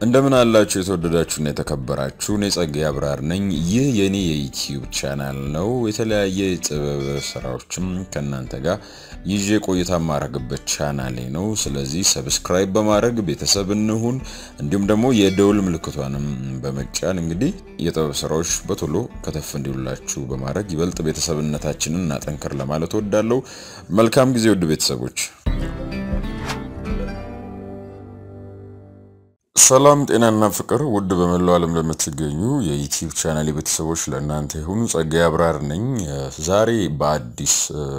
እንደምን አላችሁ የተወደዳችሁና የተከበራችሁ፣ እኔ ጸጋዬ አብራር ነኝ። ይህ የኔ የዩቲዩብ ቻናል ነው። የተለያየ የጥበብ ስራዎችም ከእናንተ ጋር ይዤ ቆይታ የማረግበት ቻናሌ ነው። ስለዚህ ሰብስክራይብ በማድረግ ቤተሰብ እንሁን። እንዲሁም ደግሞ የደውል ምልክቷንም በመጫን እንግዲህ የጥበብ ስራዎች በቶሎ ከተፍ እንዲሉላችሁ በማድረግ ይበልጥ ቤተሰብነታችንን እናጠንክር ለማለት ወዳለሁ። መልካም ጊዜ ውድ ቤተሰቦች። ሰላም ጤናና ፍቅር ውድ በመላው ዓለም ለምትገኙ የዩቲዩብ ቻናል ቤተሰቦች ለእናንተ የሆኑ ጸጋዬ አብራር ነኝ። ዛሬ በአዲስ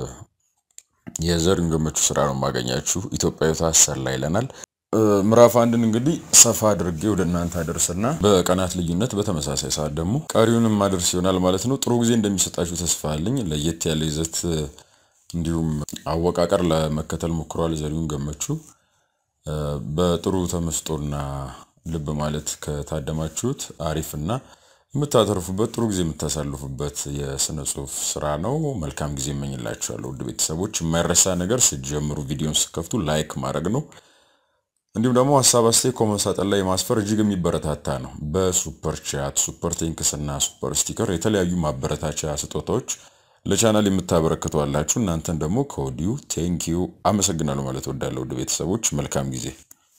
የዘሪሁን ገመቹ ስራ ነው የማገኛችሁ። ኢትዮጵያዊቷ አሰላ ይለናል። ምዕራፍ አንድን እንግዲህ ሰፋ አድርጌ ወደ እናንተ አደርስና በቀናት ልዩነት በተመሳሳይ ሰዓት ደግሞ ቀሪውንም ማደርስ ይሆናል ማለት ነው። ጥሩ ጊዜ እንደሚሰጣችሁ ተስፋ አለኝ። ለየት ያለ ይዘት እንዲሁም አወቃቀር ለመከተል ሞክሯል ዘሪሁን ገመቹ። በጥሩ ተመስጦና ልብ ማለት ከታደማችሁት አሪፍና የምታተርፉበት ጥሩ ጊዜ የምታሳልፉበት የስነ ጽሁፍ ስራ ነው። መልካም ጊዜ እመኝላችኋለሁ ውድ ቤተሰቦች። የማይረሳ ነገር ስትጀምሩ ቪዲዮን ስከፍቱ ላይክ ማድረግ ነው። እንዲሁም ደግሞ ሀሳብ አስተያየት ኮመንት ሳጥን ላይ ማስፈር እጅግ የሚበረታታ ነው። በሱፐር ቻት፣ ሱፐር ቴንክስ እና ሱፐር ስቲከር የተለያዩ ማበረታቻ ስጦታዎች ለቻናል የምታበረክቱ አላችሁ። እናንተን ደግሞ ከወዲሁ ቴንኪዩ አመሰግናለሁ ማለት ወዳለሁ። ውድ ቤተሰቦች መልካም ጊዜ።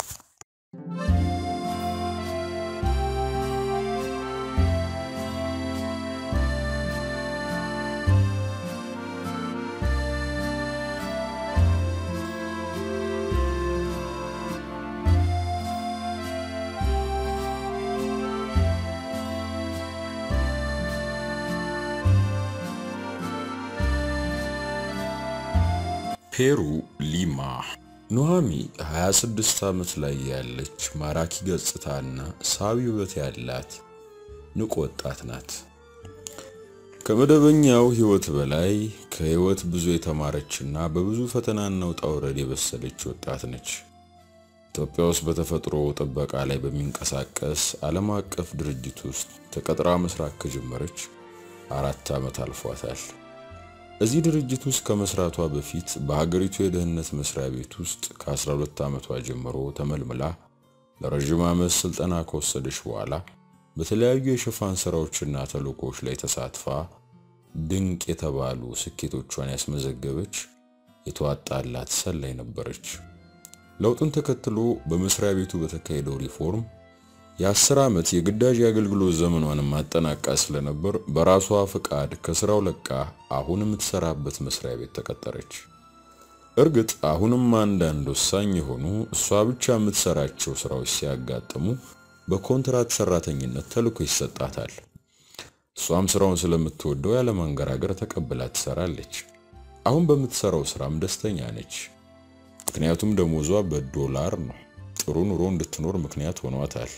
ፔሩ ሊማ ኑሃሚ 26 ዓመት ላይ ያለች ማራኪ ገጽታና ሳቢ ውበት ያላት ንቁ ወጣት ናት። ከመደበኛው ሕይወት በላይ ከሕይወት ብዙ የተማረችና በብዙ ፈተናና ውጣ ውረድ የበሰለች ወጣት ነች። ኢትዮጵያ ውስጥ በተፈጥሮ ጥበቃ ላይ በሚንቀሳቀስ ዓለም አቀፍ ድርጅት ውስጥ ተቀጥራ መስራት ከጀመረች አራት ዓመት አልፏታል። እዚህ ድርጅት ውስጥ ከመስራቷ በፊት በሀገሪቱ የደህንነት መስሪያ ቤት ውስጥ ከ12 ዓመቷ ጀምሮ ተመልምላ ለረዥም ዓመት ስልጠና ከወሰደች በኋላ በተለያዩ የሽፋን ስራዎችና ተልእኮዎች ላይ ተሳትፋ ድንቅ የተባሉ ስኬቶቿን ያስመዘገበች የተዋጣላት ሰላይ ነበረች። ለውጡን ተከትሎ በመስሪያ ቤቱ በተካሄደው ሪፎርም የአስር ዓመት የግዳጅ የአገልግሎት ዘመኗን ማጠናቃ ስለነበር በራሷ ፍቃድ ከስራው ለቃ አሁን የምትሰራበት መስሪያ ቤት ተቀጠረች። እርግጥ አሁንም አንዳንድ ወሳኝ የሆኑ እሷ ብቻ የምትሰራቸው ስራዎች ሲያጋጥሙ በኮንትራት ሰራተኝነት ተልዕኮ ይሰጣታል። እሷም ስራውን ስለምትወደው ያለማንገራገር ተቀብላ ትሰራለች። አሁን በምትሰራው ስራም ደስተኛ ነች። ምክንያቱም ደሞዟ በዶላር ነው። ጥሩ ኑሮ እንድትኖር ምክንያት ሆኗታል።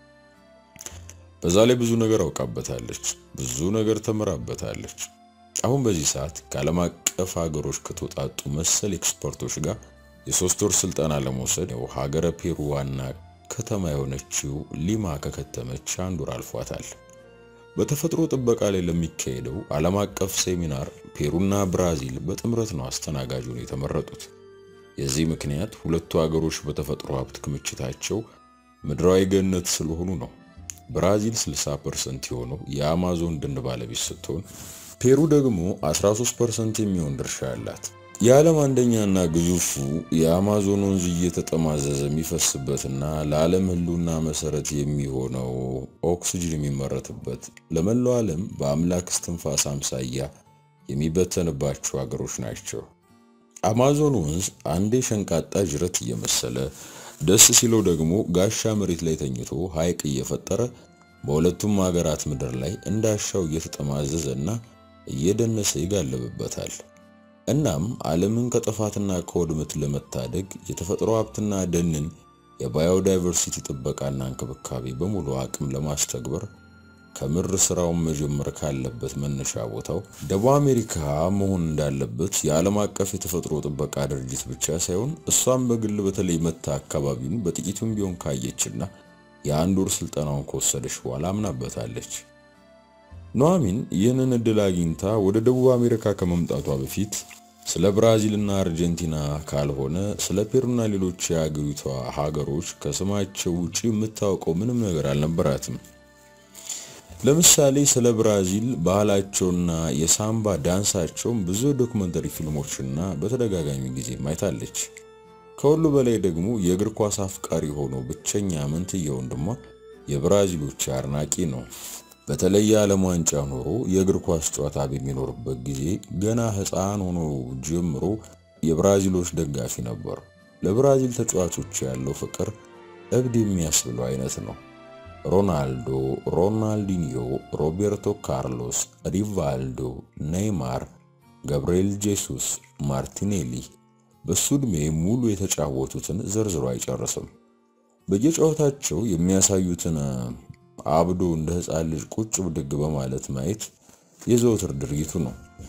በዛ ላይ ብዙ ነገር አውቃበታለች። ብዙ ነገር ተምራበታለች። አሁን በዚህ ሰዓት ከዓለም አቀፍ ሀገሮች ከተውጣጡ መሰል ኤክስፐርቶች ጋር የሶስት ወር ስልጠና ለመውሰድ ያው ሀገረ ፔሩ ዋና ከተማ የሆነችው ሊማ ከከተመች አንድ ወር አልፏታል። በተፈጥሮ ጥበቃ ላይ ለሚካሄደው ዓለም አቀፍ ሴሚናር ፔሩና ብራዚል በጥምረት ነው አስተናጋጁን የተመረጡት። የዚህ ምክንያት ሁለቱ ሀገሮች በተፈጥሮ ሀብት ክምችታቸው ምድራዊ ገነት ስለሆኑ ነው። ብራዚል 60% የሆነው የአማዞን ደን ባለቤት ስትሆን ፔሩ ደግሞ 13% የሚሆን ድርሻ አላት። የዓለም አንደኛና ግዙፉ የአማዞን ወንዝ እየተጠማዘዘ የሚፈስበትና ለዓለም ሕልውና መሰረት የሚሆነው ኦክስጅን የሚመረትበት ለመላው ዓለም በአምላክ እስትንፋስ አምሳያ የሚበተንባቸው ሀገሮች ናቸው። አማዞን ወንዝ አንዴ ሸንቃጣ ጅረት እየመሰለ ደስ ሲለው ደግሞ ጋሻ መሬት ላይ ተኝቶ ሐይቅ እየፈጠረ በሁለቱም ሀገራት ምድር ላይ እንዳሻው እየተጠማዘዘ እና እየደነሰ ይጋለብበታል። እናም ዓለምን ከጥፋትና ከውድመት ለመታደግ የተፈጥሮ ሀብትና ደንን የባዮዳይቨርሲቲ ጥበቃና እንክብካቤ በሙሉ አቅም ለማስተግበር ከምር ስራውን መጀመር ካለበት መነሻ ቦታው ደቡብ አሜሪካ መሆን እንዳለበት የዓለም አቀፍ የተፈጥሮ ጥበቃ ድርጅት ብቻ ሳይሆን እሷም በግል በተለይ መታ አካባቢውን በጥቂቱም ቢሆን ካየችና የአንድ ወር ስልጠናውን ከወሰደች በኋላ አምናበታለች። ኑሐሚን ይህንን እድል አግኝታ ወደ ደቡብ አሜሪካ ከመምጣቷ በፊት ስለ ብራዚልና አርጀንቲና ካልሆነ ስለ ፔሩና ሌሎች የአገሪቷ ሀገሮች ከስማቸው ውጪ የምታውቀው ምንም ነገር አልነበራትም። ለምሳሌ ስለ ብራዚል ባህላቸውና የሳምባ ዳንሳቸውም ብዙ ዶክመንተሪ ፊልሞችና በተደጋጋሚ ጊዜ ማይታለች። ከሁሉ በላይ ደግሞ የእግር ኳስ አፍቃሪ ሆኖ ብቸኛ መንትያ ወንድሟ የብራዚሎች አድናቂ ነው። በተለይ የዓለም ዋንጫ ኖሮ የእግር ኳስ ጨዋታ በሚኖርበት ጊዜ ገና ሕፃን ሆኖ ጀምሮ የብራዚሎች ደጋፊ ነበር። ለብራዚል ተጫዋቾች ያለው ፍቅር እብድ የሚያስብለው አይነት ነው። ሮናልዶ፣ ሮናልዲኒዮ፣ ሮቤርቶ ካርሎስ፣ ሪቫልዶ፣ ኔይማር፣ ገብርኤል ጄሱስ፣ ማርቲኔሊ በሱ ዕድሜ ሙሉ የተጫወቱትን ዘርዝሮ አይጨርስም። በየጨዋታቸው የሚያሳዩትን አብዶ እንደ ሕፃን ልጅ ቁጭ ብድግ በማለት ማየት የዘወትር ድርጊቱ ነው።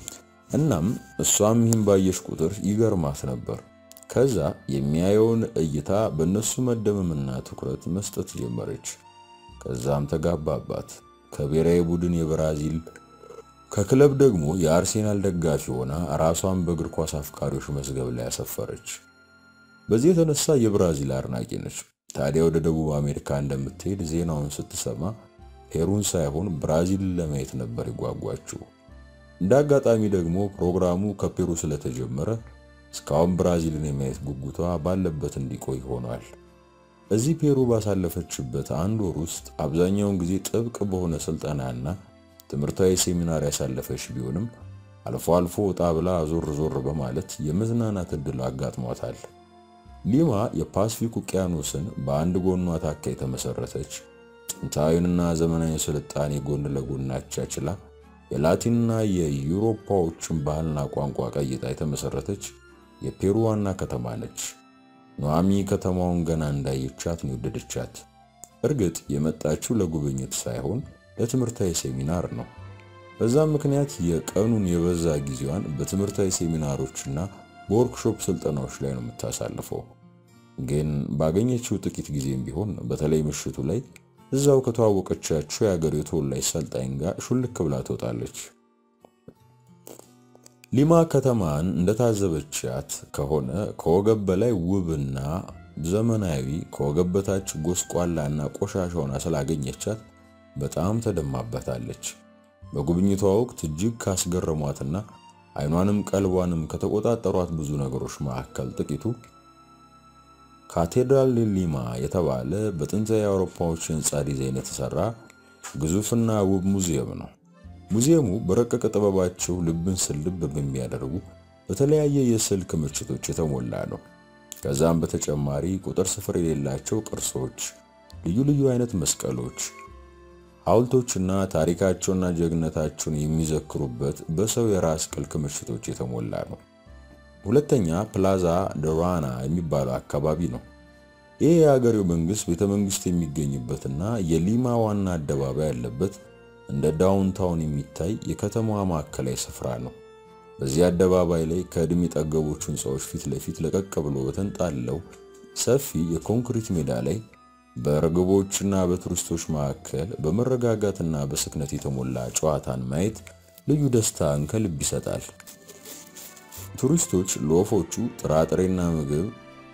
እናም እሷም ይህን ባየሽ ቁጥር ይገርማት ነበር። ከዛ የሚያየውን እይታ በእነሱ መደመምና ትኩረት መስጠት ጀመረች። ከዛም ተጋባባት። ከብሔራዊ ቡድን የብራዚል ከክለብ ደግሞ የአርሴናል ደጋፊ ሆና ራሷን በእግር ኳስ አፍቃሪዎች መዝገብ ላይ ያሰፈረች። በዚህ የተነሳ የብራዚል አድናቂ ነች። ታዲያ ወደ ደቡብ አሜሪካ እንደምትሄድ ዜናውን ስትሰማ ፔሩን ሳይሆን ብራዚልን ለማየት ነበር ይጓጓችው። እንደ አጋጣሚ ደግሞ ፕሮግራሙ ከፔሩ ስለተጀመረ እስካሁን ብራዚልን የማየት ጉጉቷ ባለበት እንዲቆይ ሆኗል። እዚህ ፔሩ ባሳለፈችበት አንድ ወር ውስጥ አብዛኛውን ጊዜ ጥብቅ በሆነ ስልጠናና ትምህርታዊ ሴሚናር ያሳለፈች ቢሆንም አልፎ አልፎ ወጣ ብላ ዞር ዞር በማለት የመዝናናት ዕድል አጋጥሟታል። ሊማ የፓስፊክ ውቅያኖስን በአንድ ጎኗ ታካ የተመሰረተች ጥንታዊንና ዘመናዊ ስልጣኔ ጎን ለጎን አቻችላ የላቲንና የዩሮፓዎችን ባህልና ቋንቋ ቀይጣ የተመሰረተች የፔሩ ዋና ከተማ ነች። ኗሚ ከተማውን ገና እንዳየቻት ነው የወደደቻት። እርግጥ የመጣችው ለጉብኝት ሳይሆን ለትምህርታዊ ሴሚናር ነው። በዛም ምክንያት የቀኑን የበዛ ጊዜዋን በትምህርታዊ ሴሚናሮችና በወርክሾፕ ስልጠናዎች ላይ ነው የምታሳልፈው። ግን ባገኘችው ጥቂት ጊዜም ቢሆን በተለይ ምሽቱ ላይ እዛው ከተዋወቀቻቸው የአገሬው ተወላጅ ሰልጣኝ ጋር ሹልክ ብላ ትወጣለች። ሊማ ከተማን እንደታዘበቻት ከሆነ ከወገብ በላይ ውብና ዘመናዊ፣ ከወገብ በታች ጎስቋላና ቆሻሻ ሆና ስላገኘቻት በጣም ተደማበታለች። በጉብኝቷ ወቅት እጅግ ካስገረሟትና አይኗንም ቀልቧንም ከተቆጣጠሯት ብዙ ነገሮች መካከል ጥቂቱ ካቴድራል ሊማ የተባለ በጥንታዊ የአውሮፓዎች የህንፃ ዲዛይን የተሰራ ግዙፍና ውብ ሙዚየም ነው። ሙዚየሙ በረቀቀ ጥበባቸው ልብን ስልብ በሚያደርጉ በተለያየ የስዕል ክምችቶች የተሞላ ነው። ከዛም በተጨማሪ ቁጥር ስፍር የሌላቸው ቅርሶች፣ ልዩ ልዩ አይነት መስቀሎች፣ ሐውልቶችና ታሪካቸውና ጀግነታቸውን የሚዘክሩበት በሰው የራስ ቅል ክምችቶች የተሞላ ነው። ሁለተኛ ፕላዛ ደራና የሚባለው አካባቢ ነው። ይህ የሀገሬው መንግስት ቤተ መንግስት የሚገኝበትና የሊማ ዋና አደባባይ ያለበት እንደ ዳውንታውን የሚታይ የከተማዋ ማዕከላዊ ስፍራ ነው። በዚህ አደባባይ ላይ ከዕድሜ ጠገቦቹ ህንፃዎች ፊት ለፊት ለቀቅ ብሎ በተንጣለው ሰፊ የኮንክሪት ሜዳ ላይ በርግቦችና በቱሪስቶች መካከል በመረጋጋትና በስክነት የተሞላ ጨዋታን ማየት ልዩ ደስታን ከልብ ይሰጣል። ቱሪስቶች ለወፎቹ ጥራጥሬና ምግብ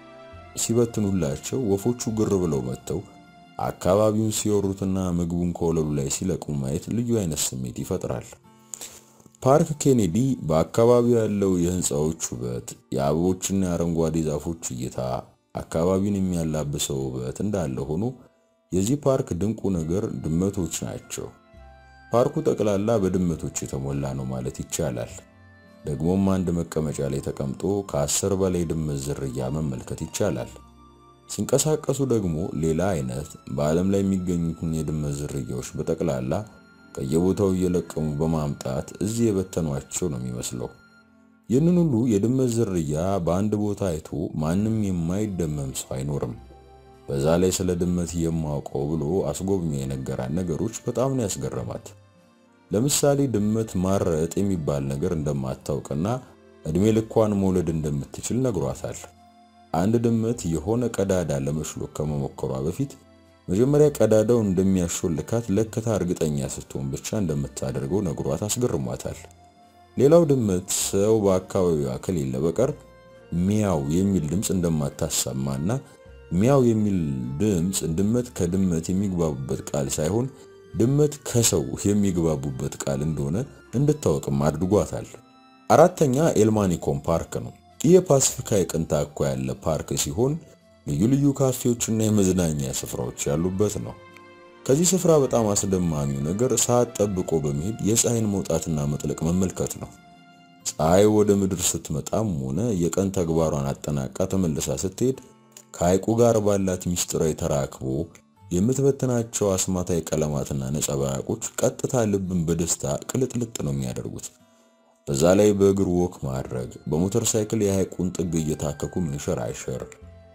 ሲበትኑላቸው ወፎቹ ግር ብለው መጥተው አካባቢውን ሲወሩትና ምግቡን ከወለሉ ላይ ሲለቁ ማየት ልዩ አይነት ስሜት ይፈጥራል። ፓርክ ኬኔዲ በአካባቢው ያለው የህንፃዎች ውበት፣ የአበቦችና የአረንጓዴ ዛፎች እይታ አካባቢውን የሚያላብሰው ውበት እንዳለ ሆኖ የዚህ ፓርክ ድንቁ ነገር ድመቶች ናቸው። ፓርኩ ጠቅላላ በድመቶች የተሞላ ነው ማለት ይቻላል። ደግሞም አንድ መቀመጫ ላይ ተቀምጦ ከአስር በላይ ድመት ዝርያ መመልከት ይቻላል። ሲንቀሳቀሱ ደግሞ ሌላ አይነት በዓለም ላይ የሚገኙትን የድመት ዝርያዎች በጠቅላላ ከየቦታው እየለቀሙ በማምጣት እዚህ የበተኗቸው ነው የሚመስለው። ይህንን ሁሉ የድመት ዝርያ በአንድ ቦታ አይቶ ማንም የማይደመም ሰው አይኖርም። በዛ ላይ ስለ ድመት የማውቀው ብሎ አስጎብኚ የነገራን ነገሮች በጣም ነው ያስገረማት። ለምሳሌ ድመት ማረጥ የሚባል ነገር እንደማታውቅና እድሜ ልኳን መውለድ እንደምትችል ነግሯታል። አንድ ድመት የሆነ ቀዳዳ ለመሽሎክ ከመሞከሯ በፊት መጀመሪያ ቀዳዳው እንደሚያሾልካት ለክታ እርግጠኛ ስትሆን ብቻ እንደምታደርገው ነግሯት አስገርሟታል። ሌላው ድመት ሰው በአካባቢዋ ከሌለ በቀር ሚያው የሚል ድምፅ እንደማታሰማና ሚያው የሚል ድምፅ ድመት ከድመት የሚግባቡበት ቃል ሳይሆን ድመት ከሰው የሚግባቡበት ቃል እንደሆነ እንድታወቅም አድርጓታል። አራተኛ ኤልማኒኮም ፓርክ ነው። ይህ የፓሲፊክ ሐይቅን ታኮ ያለ ፓርክ ሲሆን ልዩ ልዩ ካፌዎችና የመዝናኛ ስፍራዎች ያሉበት ነው። ከዚህ ስፍራ በጣም አስደማሚው ነገር ሰዓት ጠብቆ በመሄድ የፀሐይን መውጣትና መጥለቅ መመልከት ነው። ፀሐይ ወደ ምድር ስትመጣም ሆነ የቀን ተግባሯን አጠናቃ ተመልሳ ስትሄድ ከሐይቁ ጋር ባላት ሚስጥራዊ ተራክቦ የምትበትናቸው አስማታዊ ቀለማትና ነጸብራቆች ቀጥታ ልብን በደስታ ቅልጥልጥ ነው የሚያደርጉት። በዛ ላይ በእግር ወክ ማድረግ፣ በሞተር ሳይክል የሐይቁን ጥግ እየታከኩ መንሸራሸር፣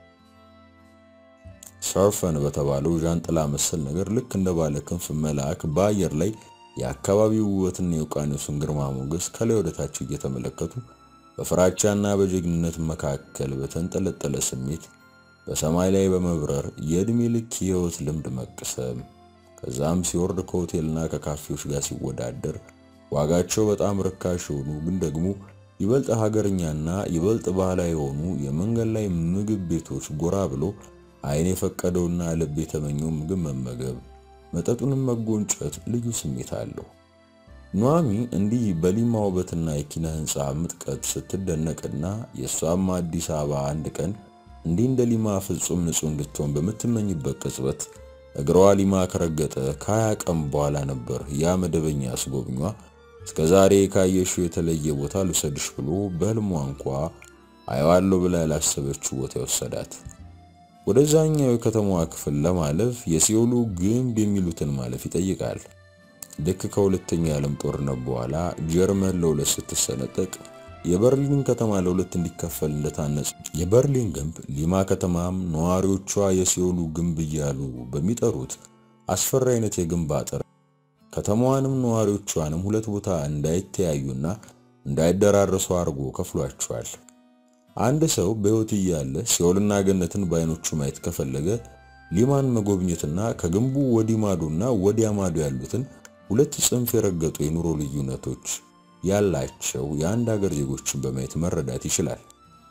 ሰርፈን በተባለው ዣንጥላ መሰል ነገር ልክ እንደ ባለ ክንፍ መልአክ በአየር ላይ የአካባቢው ውበትና የውቅያኖሱን ግርማ ሞገስ ከላይ ወደታች እየተመለከቱ በፍራቻና በጀግንነት መካከል በተንጠለጠለ ስሜት በሰማይ ላይ በመብረር የዕድሜ ልክ የህይወት ልምድ መቅሰም ከዛም ሲወርድ ከሆቴልና ከካፌዎች ጋር ሲወዳደር ዋጋቸው በጣም ርካሽ የሆኑ ግን ደግሞ ይበልጥ ሀገርኛና ይበልጥ ባህላዊ የሆኑ የመንገድ ላይ ምግብ ቤቶች ጎራ ብሎ ዓይን የፈቀደውና ልብ የተመኘው ምግብ መመገብ መጠጡንም መጎንጨት ልዩ ስሜት አለው። ኑሐሚ እንዲህ በሊማ ውበትና የኪነ ህንፃ ምጥቀት ስትደነቅና የእሷም አዲስ አበባ አንድ ቀን እንዲህ እንደ ሊማ ፍጹም ንጹህ እንድትሆን በምትመኝበት ቅጽበት እግሯ ሊማ ከረገጠ ከሀያ ቀን በኋላ ነበር ያ መደበኛ አስጎብኟ እስከ ዛሬ ካየሽው የተለየ ቦታ ልውሰድሽ ብሎ በህልሟ እንኳ አየዋለሁ ብላ ያላሰበችው ቦታ ይወሰዳት። ወደዛኛው የከተማዋ ክፍል ለማለፍ የሲኦሉ ግንብ የሚሉትን ማለፍ ይጠይቃል። ልክ ከሁለተኛው የዓለም ጦርነት በኋላ ጀርመን ለሁለት ስትሰነጠቅ የበርሊን ከተማ ለሁለት እንዲከፈል እንደታነጸ የበርሊን ግንብ ሊማ ከተማም ነዋሪዎቿ የሲኦሉ ግንብ እያሉ በሚጠሩት አስፈሪ አይነት የግንብ አጥር ከተማዋንም ነዋሪዎቿንም ሁለት ቦታ እንዳይተያዩና እንዳይደራረሱ አድርጎ ከፍሏቸዋል። አንድ ሰው በሕይወት እያለ ሲኦልና ገነትን በአይኖቹ ማየት ከፈለገ ሊማን መጎብኘትና ከግንቡ ወዲህ ማዶና ወዲያ ማዶ ያሉትን ሁለት ጽንፍ የረገጡ የኑሮ ልዩነቶች ያላቸው የአንድ ሀገር ዜጎችን በማየት መረዳት ይችላል።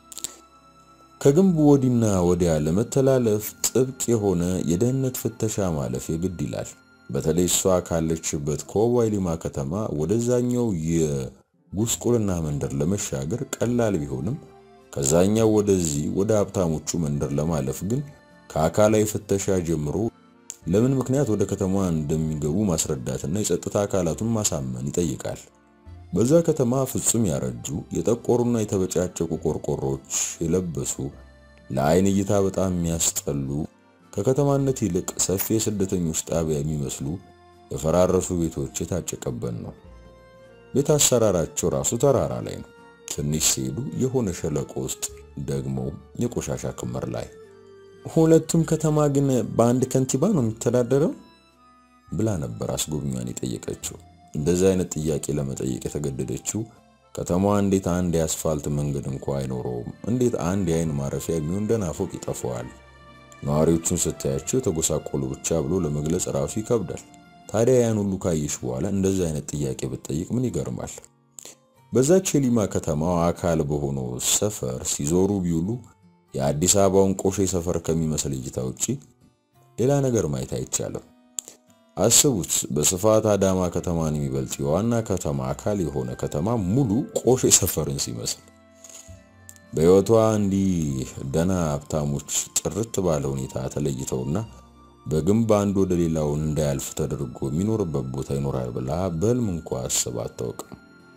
ከግንቡ ወዲና ወዲያ ለመተላለፍ ጥብቅ የሆነ የደህንነት ፍተሻ ማለፍ የግድ ይላል። በተለይ እሷ ካለችበት ከወባይ ሊማ ከተማ ወደዛኛው የጉስቁልና መንደር ለመሻገር ቀላል ቢሆንም ከዛኛው ወደዚህ ወደ ሀብታሞቹ መንደር ለማለፍ ግን ከአካላዊ ፍተሻ ጀምሮ ለምን ምክንያት ወደ ከተማ እንደሚገቡ ማስረዳትና የጸጥታ አካላቱን ማሳመን ይጠይቃል። በዛ ከተማ ፍጹም ያረጁ የጠቆሩና የተበጫጨቁ ቆርቆሮች የለበሱ ለአይን እይታ በጣም የሚያስጠሉ ከከተማነት ይልቅ ሰፊ የስደተኞች ጣቢያ የሚመስሉ የፈራረሱ ቤቶች የታጨቀበት ነው። ቤት አሰራራቸው ራሱ ተራራ ላይ ነው። ትንሽ ሲሄዱ የሆነ ሸለቆ ውስጥ ደግሞ የቆሻሻ ክምር ላይ። ሁለቱም ከተማ ግን በአንድ ከንቲባ ነው የሚተዳደረው ብላ ነበር አስጎብኟን የጠየቀችው። እንደዚህ አይነት ጥያቄ ለመጠየቅ የተገደደችው ከተማዋ እንዴት አንድ የአስፋልት መንገድ እንኳ አይኖረውም? እንዴት አንድ የአይን ማረፊያ የሚሆን ደህና ፎቅ ይጠፋዋል? ነዋሪዎቹን ስታያቸው የተጎሳቆሉ ብቻ ብሎ ለመግለጽ ራሱ ይከብዳል። ታዲያ ያን ሁሉ ካየሽ በኋላ እንደዚህ አይነት ጥያቄ ብትጠይቅ ምን ይገርማል? በዛች የሊማ ከተማው አካል በሆነው ሰፈር ሲዞሩ ቢውሉ የአዲስ አበባውን ቆሼ ሰፈር ከሚመስል እይታ ውጪ ሌላ ነገር ማየት አይቻልም። አስቡት፣ በስፋት አዳማ ከተማን የሚበልጥ የዋና ከተማ አካል የሆነ ከተማ ሙሉ ቆሼ ሰፈርን ሲመስል በሕይወቷ እንዲህ ደና ሀብታሞች ጥርት ባለ ሁኔታ ተለይተውና በግንብ አንዱ ወደ ሌላው እንዳያልፍ ተደርጎ የሚኖርበት ቦታ ይኖራል ብላ በሕልም እንኳ አስባ አታውቅም።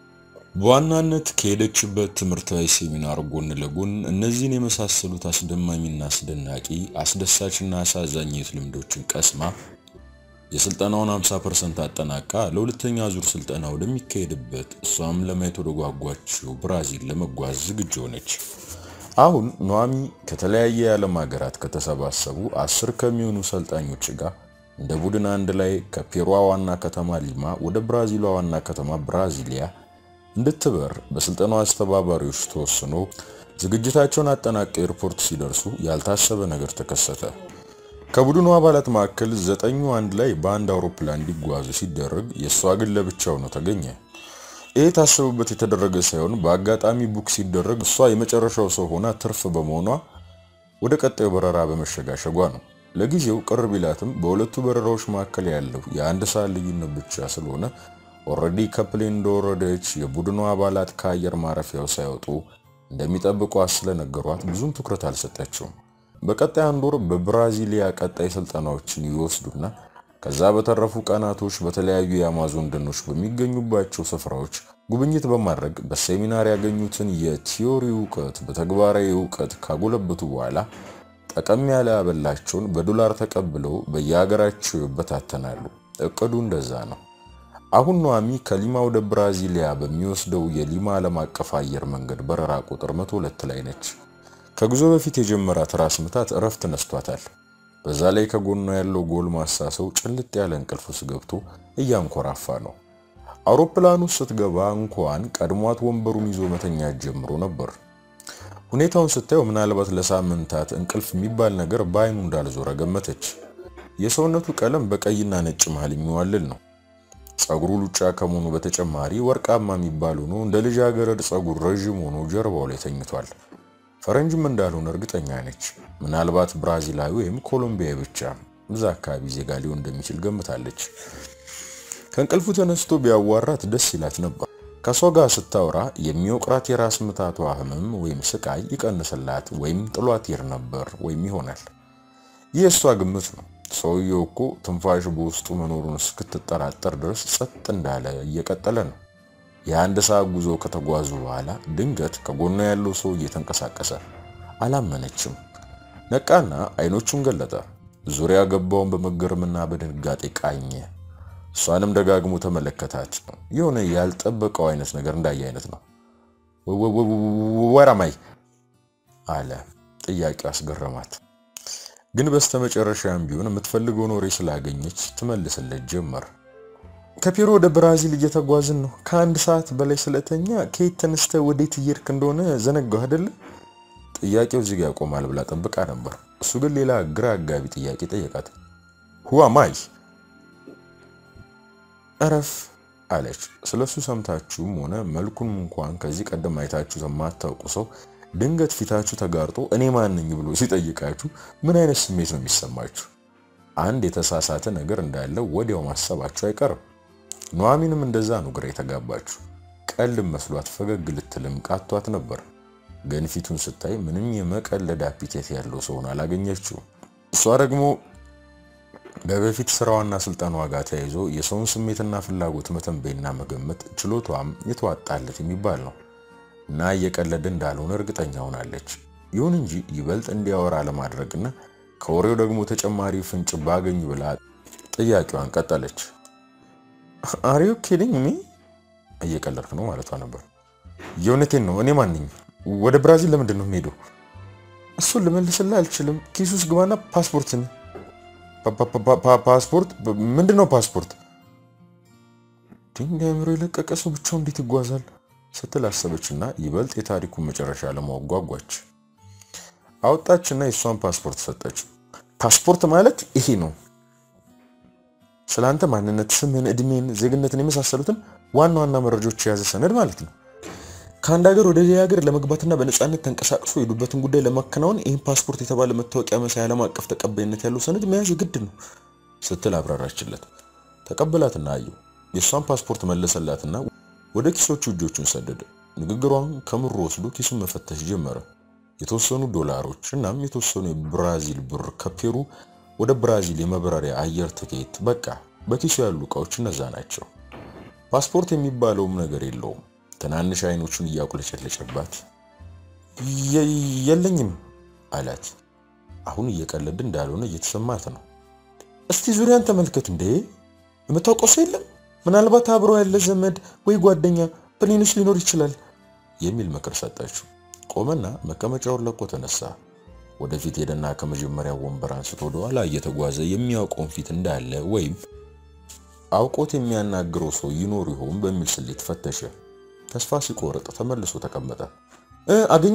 በዋናነት ከሄደችበት ትምህርታዊ ሴሚናር ጎን ለጎን እነዚህን የመሳሰሉት አስደማሚና አስደናቂ አስደሳችና አሳዛኝ የሕይወት ልምዶችን ቀስማ የስልጠናውን 50% አጠናቃ ለሁለተኛ ዙር ስልጠና ወደሚካሄድበት እሷም ለማየት ወደ ጓጓችው ብራዚል ለመጓዝ ዝግጁ ሆነች። አሁን ኑሐሚ ከተለያየ የዓለም ሀገራት ከተሰባሰቡ አስር ከሚሆኑ ሰልጣኞች ጋር እንደ ቡድን አንድ ላይ ከፔሯ ዋና ከተማ ሊማ ወደ ብራዚሏ ዋና ከተማ ብራዚሊያ እንድትበር በስልጠናው አስተባባሪዎች ተወስኖ ዝግጅታቸውን አጠናቀው ኤርፖርት ሲደርሱ ያልታሰበ ነገር ተከሰተ። ከቡድኑ አባላት መካከል ዘጠኙ አንድ ላይ በአንድ አውሮፕላን እንዲጓዙ ሲደረግ የእሷ ግን ለብቻው ነው ተገኘ። ይሄ ታስብበት የተደረገ ሳይሆን በአጋጣሚ ቡክ ሲደረግ እሷ የመጨረሻው ሰው ሆና ትርፍ በመሆኗ ወደ ቀጣዩ በረራ በመሸጋሸጓ ነው። ለጊዜው ቅር ቢላትም በሁለቱ በረራዎች መካከል ያለው የአንድ ሰዓት ልዩነት ብቻ ስለሆነ ኦልሬዲ ከፕሌን እንደወረደች የቡድኑ አባላት ከአየር ማረፊያው ሳይወጡ እንደሚጠብቋት ስለነገሯት ብዙም ትኩረት አልሰጠችውም። በቀጣይ አንድ ወር በብራዚሊያ ቀጣይ ስልጠናዎችን ይወስዱና ከዛ በተረፉ ቀናቶች በተለያዩ የአማዞን ደኖች በሚገኙባቸው ስፍራዎች ጉብኝት በማድረግ በሴሚናር ያገኙትን የቲዮሪ እውቀት በተግባራዊ እውቀት ካጎለበቱ በኋላ ጠቀም ያለ አበላቸውን በዶላር ተቀብለው በየሀገራቸው ይበታተናሉ። እቅዱ እንደዛ ነው። አሁን ኗሚ ከሊማ ወደ ብራዚሊያ በሚወስደው የሊማ ዓለም አቀፍ አየር መንገድ በረራ ቁጥር 102 ላይ ነች። ከጉዞ በፊት የጀመራት ራስ ምታት እረፍት ነስቷታል። በዛ ላይ ከጎኗ ያለው ጎልማሳ ሰው ጭልጥ ያለ እንቅልፍ ውስጥ ገብቶ እያንኮራፋ ነው። አውሮፕላኑ ስትገባ እንኳን ቀድሟት ወንበሩን ይዞ መተኛት ጀምሮ ነበር። ሁኔታውን ስታየው ምናልባት ለሳምንታት እንቅልፍ የሚባል ነገር በአይኑ እንዳልዞረ ገመተች። የሰውነቱ ቀለም በቀይና ነጭ መሃል የሚዋልል ነው። ጸጉሩ ሉጫ ከመሆኑ በተጨማሪ ወርቃማ የሚባል ሆኖ እንደ ልጃገረድ ጸጉር ረዥም ሆኖ ጀርባው ላይ ተኝቷል። ፈረንጅም እንዳልሆነ እርግጠኛ ነች። ምናልባት ብራዚላዊ ወይም ኮሎምቢያዊ ብቻ እዛ አካባቢ ዜጋ ሊሆን እንደሚችል ገምታለች። ከእንቅልፉ ተነስቶ ቢያዋራት ደስ ይላት ነበር። ከሷ ጋር ስታወራ የሚወቅራት የራስ ምታቷ ህመም ወይም ስቃይ ይቀንስላት ወይም ጥሏት ይር ነበር ወይም ይሆናል። ይህ እሷ ግምት ነው። ሰውየው እኮ ትንፋሽ በውስጡ መኖሩን እስክትጠራጠር ድረስ ጸጥ እንዳለ እየቀጠለ ነው። የአንድ ሰዓት ጉዞ ከተጓዙ በኋላ ድንገት ከጎኗ ያለው ሰው እየተንቀሳቀሰ አላመነችም። ነቃና አይኖቹን ገለጠ። ዙሪያ ገባውን በመገረምና በድንጋጤ ቃኘ። እሷንም ደጋግሞ ተመለከታት። የሆነ ያልጠበቀው አይነት ነገር እንዳየ አይነት ነው። ወራማይ አለ። ጥያቄው አስገረማት። ግን በስተመጨረሻም ቢሆን የምትፈልገውን ወሬ ስላገኘች ትመልስለት ጀመር። ከፔሩ ወደ ብራዚል እየተጓዝን ነው። ከአንድ ሰዓት በላይ ስለተኛ ከየት ተነስተ ወዴት እየሄድክ እንደሆነ ዘነጋው አይደለ? ጥያቄው እዚህ ጋር ያቆማል ብላ ጠብቃ ነበር። እሱ ግን ሌላ ግራ አጋቢ ጥያቄ ጠየቃት። ሁዋ ማይ እረፍ አለች። ስለሱ ሰምታችሁም ሆነ መልኩን እንኳን ከዚህ ቀደም አይታችሁ የማታውቁ ሰው ድንገት ፊታችሁ ተጋርጦ እኔ ማን ነኝ ብሎ ሲጠይቃችሁ ምን አይነት ስሜት ነው የሚሰማችሁ? አንድ የተሳሳተ ነገር እንዳለው ወዲያው ማሰባችሁ አይቀርም። ኑሐሚንም እንደዛ ነው ግራ የተጋባችሁ። ቀልም መስሏት ፈገግ ልትልም ቃቷት ነበር። ግን ፊቱን ስታይ ምንም የመቀለድ አፒቴት ያለው ሰውን አላገኘችው። እሷ ደግሞ በበፊት ስራዋና ስልጠናዋ ጋር ተያይዞ የሰውን ስሜትና ፍላጎት መተንበይና መገመት ችሎቷም የተዋጣለት የሚባል ነው እና እየቀለደ እንዳልሆነ እርግጠኛ ሆናለች። ይሁን እንጂ ይበልጥ እንዲያወራ ለማድረግና ከወሬው ደግሞ ተጨማሪ ፍንጭ ባገኝ ብላ ጥያቄዋን ቀጠለች። አሪዮ ኪዲንግ ሚ እየቀለድክ ነው ማለቷ ነበር። የእውነቴን ነው። እኔ ማንኝ ወደ ብራዚል ለምንድን ነው የምሄደው? እሱን ልመልስልህ አልችልም። ኪስ ውስጥ ግባና ፓስፖርትን ፓስፖርት ምንድን ነው ፓስፖርት? ድንጋይ አእምሮ የለቀቀ ሰው ብቻው እንዴት ይጓዛል ስትል አሰበችና ይበልጥ የታሪኩን መጨረሻ ለማወቅ ጓጓች። አወጣችና የእሷን ፓስፖርት ሰጠች። ፓስፖርት ማለት ይሄ ነው። ስለአንተ ማንነት፣ ስምን፣ እድሜን፣ ዜግነትን የመሳሰሉትን ዋና ዋና መረጃዎች የያዘ ሰነድ ማለት ነው። ከአንድ ሀገር ወደ ሌላ ሀገር ለመግባትና በነፃነት ተንቀሳቅሶ የሄዱበትን ጉዳይ ለማከናወን ይህን ፓስፖርት የተባለ መታወቂያ መሳይ ዓለም አቀፍ ተቀባይነት ያለው ሰነድ መያዝ የግድ ነው ስትል አብራራችለት። ተቀበላትና አየው። የእሷን ፓስፖርት መለሰላትና ወደ ኪሶቹ እጆቹን ሰደደ። ንግግሯን ከምሮ ወስዶ ኪሱን መፈተሽ ጀመረ። የተወሰኑ ዶላሮች እናም የተወሰኑ የብራዚል ብር ከፔሩ ወደ ብራዚል የመብረሪያ አየር ትኬት፣ በቃ በኪሱ ያሉ እቃዎች እነዛ ናቸው። ፓስፖርት የሚባለውም ነገር የለውም። ትናንሽ አይኖቹን እያቁለጨለጨባት የለኝም አላት። አሁን እየቀለድ እንዳልሆነ እየተሰማት ነው። እስቲ ዙሪያን ተመልከት። እንዴ የምታውቀው ሰው የለም? ምናልባት አብሮ ያለ ዘመድ ወይ ጓደኛ ፕሌንስ ሊኖር ይችላል የሚል ምክር ሰጠችው። ቆመና መቀመጫውን ለቆ ተነሳ። ወደፊት ሄደና ከመጀመሪያው ወንበር አንስቶ ወደኋላ እየተጓዘ የሚያውቀውን ፊት እንዳለ ወይም አውቆት የሚያናግረው ሰው ይኖር ይሆን በሚል ስሌት ፈተሸ። ተስፋ ሲቆርጥ ተመልሶ ተቀመጠ። አገኘ?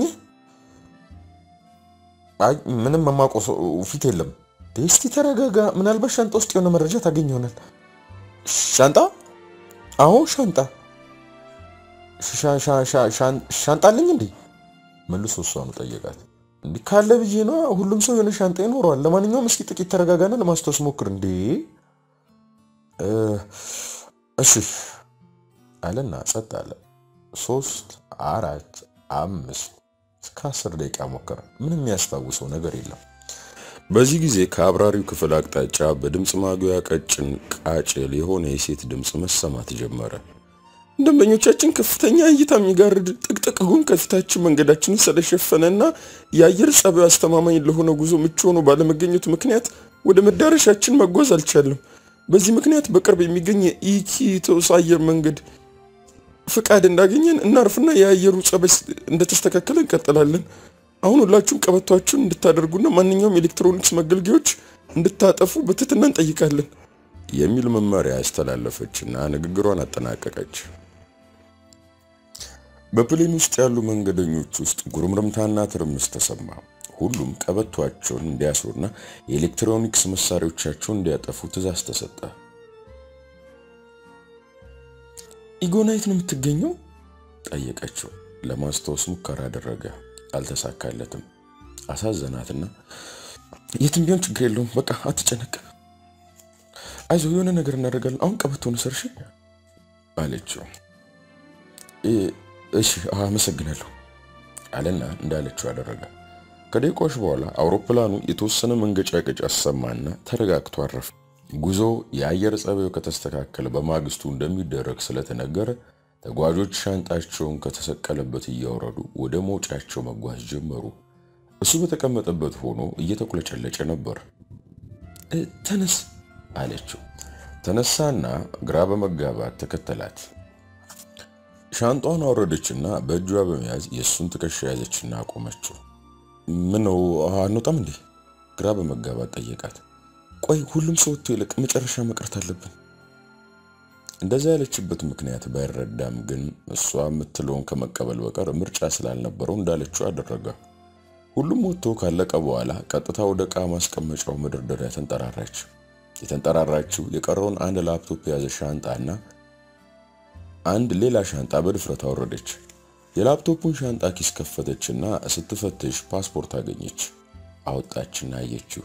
አይ ምንም የማውቀው ሰው ፊት የለም። እስቲ ተረጋጋ። ምናልባት ሻንጣ ውስጥ የሆነ መረጃ ታገኝ ይሆናል። ሻንጣ? አዎ ሻንጣ። ሻንጣልኝ እንዴ? መልሶ እሷኑ ጠየቃት። እንዲህ ካለ ብዬ ነው። ሁሉም ሰው የሆነ ሻንጣ ይኖረዋል። ለማንኛውም እስኪ ጥቂት ተረጋጋና ለማስታወስ ሞክር። እንዴ እሺ አለና ጸጥ አለ። ሶስት አራት አምስት እስከ አስር ደቂቃ ሞከረ። ምንም የሚያስታውሰው ነገር የለም። በዚህ ጊዜ ከአብራሪው ክፍል አቅጣጫ በድምፅ ማጉያ ቀጭን ቃጭል የሆነ የሴት ድምፅ መሰማት ጀመረ። ደንበኞቻችን ከፍተኛ እይታ የሚጋርድ ጥቅጥቅ ጉም ከፊታችን መንገዳችንን ስለሸፈነና የአየር ጸባዩ አስተማማኝ ለሆነ ጉዞ ምቹ ሆኖ ባለመገኘቱ ምክንያት ወደ መዳረሻችን መጓዝ አልቻለም። በዚህ ምክንያት በቅርብ የሚገኝ የኢኪቶስ አየር መንገድ ፍቃድ እንዳገኘን እናርፍና የአየሩ ጸባይ እንደተስተካከለ እንቀጥላለን። አሁን ሁላችሁም ቀበቷችሁን እንድታደርጉና ማንኛውም ኤሌክትሮኒክስ መገልገያዎች እንድታጠፉ በትህትና እንጠይቃለን የሚል መመሪያ ያስተላለፈችና ንግግሯን አጠናቀቀች። በፕሌን ውስጥ ያሉ መንገደኞች ውስጥ ጉርምርምታና ትርምስ ተሰማ። ሁሉም ቀበቷቸውን እንዲያስሩና የኤሌክትሮኒክስ መሳሪያዎቻቸውን እንዲያጠፉ ትዕዛዝ ተሰጠ። ኢጎናይት ነው የምትገኘው? ጠየቀችው። ለማስታወስ ሙከራ አደረገ፣ አልተሳካለትም። አሳዘናትና የትም ቢሆን ችግር የለውም በቃ አትጨነቅ፣ አይዞ የሆነ ነገር እናደርጋለን። አሁን ቀበቶን ሰርሽ አለችው። እሺ አመሰግናለሁ አለና እንዳለችው አደረገ። ከደቂቃዎች በኋላ አውሮፕላኑ የተወሰነ መንገጫገጭ አሰማና ተረጋግቶ አረፈ። ጉዞ የአየር ጸባዩ ከተስተካከለ በማግስቱ እንደሚደረግ ስለተነገረ ተጓዦች ሻንጣቸውን ከተሰቀለበት እያወረዱ ወደ መውጫቸው መጓዝ ጀመሩ። እሱ በተቀመጠበት ሆኖ እየተቁለጨለጨ ነበር። ተነስ አለችው። ተነሳና ግራ በመጋባት ተከተላት። ሻንጣውን አወረደችና በእጇ በመያዝ የእሱን ትከሻ ያዘችና አቆመችው። ምን ነው አንወጣም እንዴ? ግራ በመጋባት ጠየቃት። ቆይ ሁሉም ሰው ወጥቶ ይልቅ መጨረሻ መቅረት አለብን። እንደዛ ያለችበት ምክንያት ባይረዳም ግን እሷ የምትለውን ከመቀበል በቀር ምርጫ ስላልነበረው እንዳለችው አደረገ። ሁሉም ወጥቶ ካለቀ በኋላ ቀጥታ ወደ ዕቃ ማስቀመጫው መደርደሪያ ተንጠራራች። የተንጠራራችው የቀረውን አንድ ላፕቶፕ የያዘ ሻንጣና አንድ ሌላ ሻንጣ በድፍረት አወረደች። የላፕቶፑን ሻንጣ ኪስ ከፈተችና ስትፈትሽ ፓስፖርት አገኘች። አወጣችና አየችው።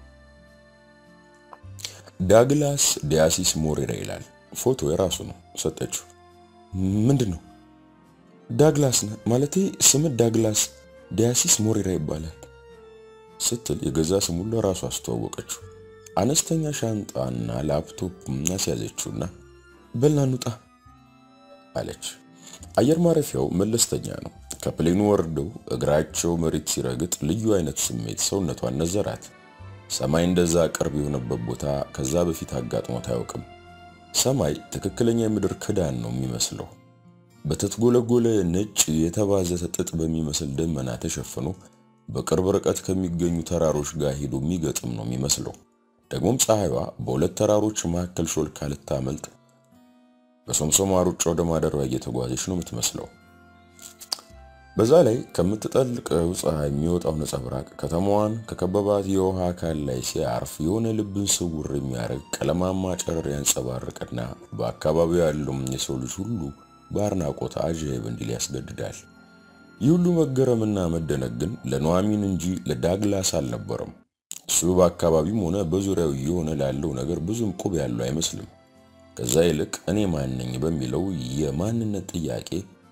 ዳግላስ ዲያሲስ ሞሬራ ይላል። ፎቶ የራሱ ነው። ሰጠችው። ምንድን ነው? ዳግላስ ነህ ማለቴ ስምህ ዳግላስ ዲያሲስ ሞሬራ ይባላል ስትል የገዛ ስሙን ለራሱ አስተዋወቀችው። አነስተኛ ሻንጣና ላፕቶፕ አስያዘችውና በልና እንውጣ አለች። አየር ማረፊያው መለስተኛ ነው። ከፕሌኑ ወርደው እግራቸው መሬት ሲረግጥ ልዩ አይነት ስሜት ሰውነቷን ነዘራት። ሰማይ እንደዛ ቅርብ የሆነበት ቦታ ከዛ በፊት አጋጥሞት አያውቅም። ሰማይ ትክክለኛ የምድር ክዳን ነው የሚመስለው። በተትጎለጎለ ነጭ የተባዘተ ጥጥ በሚመስል ደመና ተሸፍኖ በቅርብ ርቀት ከሚገኙ ተራሮች ጋር ሄዶ የሚገጥም ነው የሚመስለው። ደግሞም ፀሐይዋ በሁለት ተራሮች መካከል ሾልካ ልታመልጥ በሶምሶማ ሩጫ ወደ ማደሪያዋ እየተጓዘች ነው የምትመስለው። በዛ ላይ ከምትጠልቀው ፀሐይ የሚወጣው ነጸብራቅ ከተማዋን ከከበባት የውሃ አካል ላይ ሲያርፍ የሆነ ልብን ስውር የሚያደርግ ቀለማማ ጨረር ያንጸባርቅና በአካባቢው ያለውም የሰው ልጅ ሁሉ በአድናቆት አጀብ እንዲል ያስገድዳል። ይህ ሁሉ መገረምና መደነቅ ግን ለኑሐሚን እንጂ ለዳግላስ አልነበረም። እሱ በአካባቢም ሆነ በዙሪያው እየሆነ ላለው ነገር ብዙም ቁብ ያለው አይመስልም። ከዛ ይልቅ እኔ ማን ነኝ በሚለው የማንነት ጥያቄ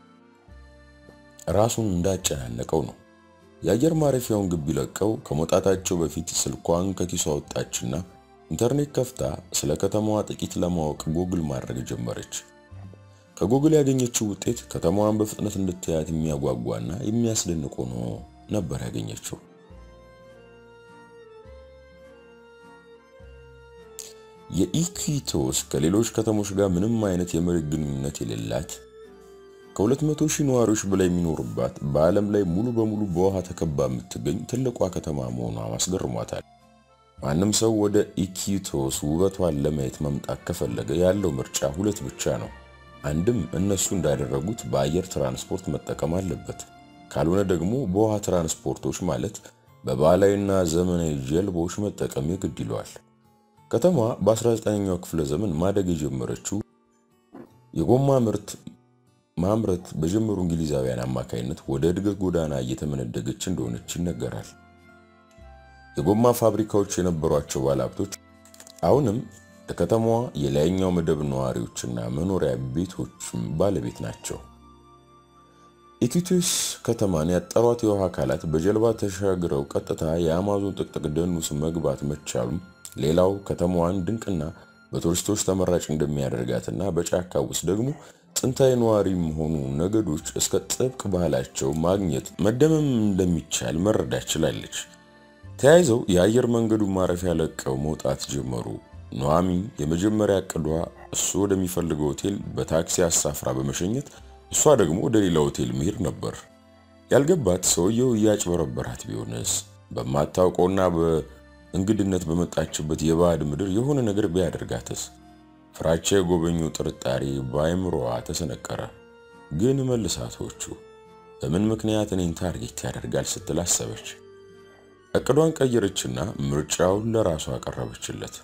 ራሱን እንዳጨናነቀው ነው። የአየር ማረፊያውን ግቢ ለቀው ከመውጣታቸው በፊት ስልኳን ከኪሷ ወጣችና ኢንተርኔት ከፍታ ስለ ከተማዋ ጥቂት ለማወቅ ጎግል ማድረግ ጀመረች። ከጎግል ያገኘችው ውጤት ከተማዋን በፍጥነት እንድታያት የሚያጓጓና የሚያስደንቅ ሆኖ ነበር ያገኘችው። የኢኩዊቶስ ከሌሎች ከተሞች ጋር ምንም አይነት የመሬት ግንኙነት የሌላት ከ200 ሺህ ነዋሪዎች በላይ የሚኖሩባት በዓለም ላይ ሙሉ በሙሉ በውሃ ተከባ የምትገኝ ትልቋ ከተማ መሆኗ አስገርሟታል። ማንም ሰው ወደ ኢኩዊቶስ ውበቷን ለማየት መምጣት ከፈለገ ያለው ምርጫ ሁለት ብቻ ነው። አንድም እነሱ እንዳደረጉት በአየር ትራንስፖርት መጠቀም አለበት፣ ካልሆነ ደግሞ በውሃ ትራንስፖርቶች ማለት በባህላዊና ዘመናዊ ጀልባዎች መጠቀም የግድ ይለዋል። ከተማዋ በ19ኛው ክፍለ ዘመን ማደግ የጀመረችው የጎማ ምርት ማምረት በጀመሩ እንግሊዛውያን አማካይነት ወደ እድገት ጎዳና እየተመነደገች እንደሆነች ይነገራል። የጎማ ፋብሪካዎች የነበሯቸው ባለሀብቶች አሁንም ለከተማዋ የላይኛው መደብ ነዋሪዎችና መኖሪያ ቤቶችም ባለቤት ናቸው። ኢኩቴስ ከተማን ያጠሯት የውሃ አካላት በጀልባ ተሻግረው ቀጥታ የአማዞን ጥቅጥቅ ደን ውስጥ መግባት መቻሉም ሌላው ከተማዋን ድንቅና በቱሪስቶች ተመራጭ እንደሚያደርጋትና በጫካ ውስጥ ደግሞ ጥንታዊ ነዋሪ መሆኑ ነገዶች እስከ ጥብቅ ባህላቸው ማግኘት መደመም እንደሚቻል መረዳት ችላለች። ተያይዘው የአየር መንገዱ ማረፊያ ለቀው መውጣት ጀመሩ። ኑሐሚ የመጀመሪያ እቅዷ እሱ ወደሚፈልገው ሆቴል በታክሲ አሳፍራ በመሸኘት እሷ ደግሞ ወደ ሌላ ሆቴል መሄድ ነበር። ያልገባት ሰውየው እያጭበረበራት ቢሆንስ? በማታውቀውና በእንግድነት በመጣችበት የባዕድ ምድር የሆነ ነገር ቢያደርጋትስ? ፍራቻ የጎበኘው ጥርጣሬ በአይምሮዋ ተሰነቀረ። ግን መልሳቶቹ በምን ምክንያት እኔን ታርጌት ያደርጋል ስትል አሰበች። እቅዷን ቀየረችና ምርጫውን ለራሷ አቀረበችለት።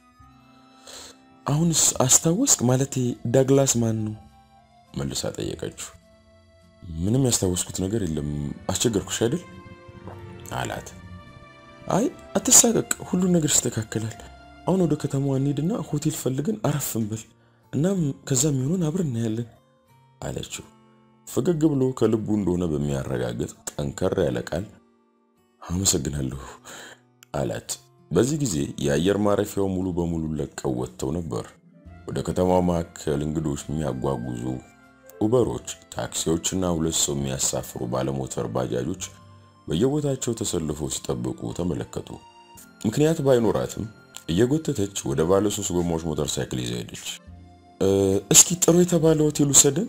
አሁንስ አስታወስክ? ማለቴ ዳግላስ ማን ነው? መልሳ ጠየቀችው። ምንም ያስታወስኩት ነገር የለም። አስቸገርኩሽ አይደል? አላት። አይ አትሳቀቅ፣ ሁሉን ነገር ይስተካከላል። አሁን ወደ ከተማዋ እንሂድና ሆቴል ፈልገን አረፍ እንበል፣ እናም ከዛ የሚሆኑን አብረን እናያለን አለችው። ፈገግ ብሎ ከልቡ እንደሆነ በሚያረጋግጥ ጠንከር ያለ ቃል አመሰግናለሁ አላት። በዚህ ጊዜ የአየር ማረፊያው ሙሉ በሙሉ ለቀው ወጥተው ነበር። ወደ ከተማው መካከል እንግዶች የሚያጓጉዙ ኡበሮች፣ ታክሲዎችና ሁለት ሰው የሚያሳፍሩ ባለሞተር ባጃጆች በየቦታቸው ተሰልፈው ሲጠብቁ ተመለከቱ። ምክንያት ባይኖራትም እየጎተተች ወደ ባለ ሶስት ጎማዎች ሞተር ሳይክል ይዛ ሄደች። እስኪ ጥሩ የተባለ ሆቴል ውሰደን።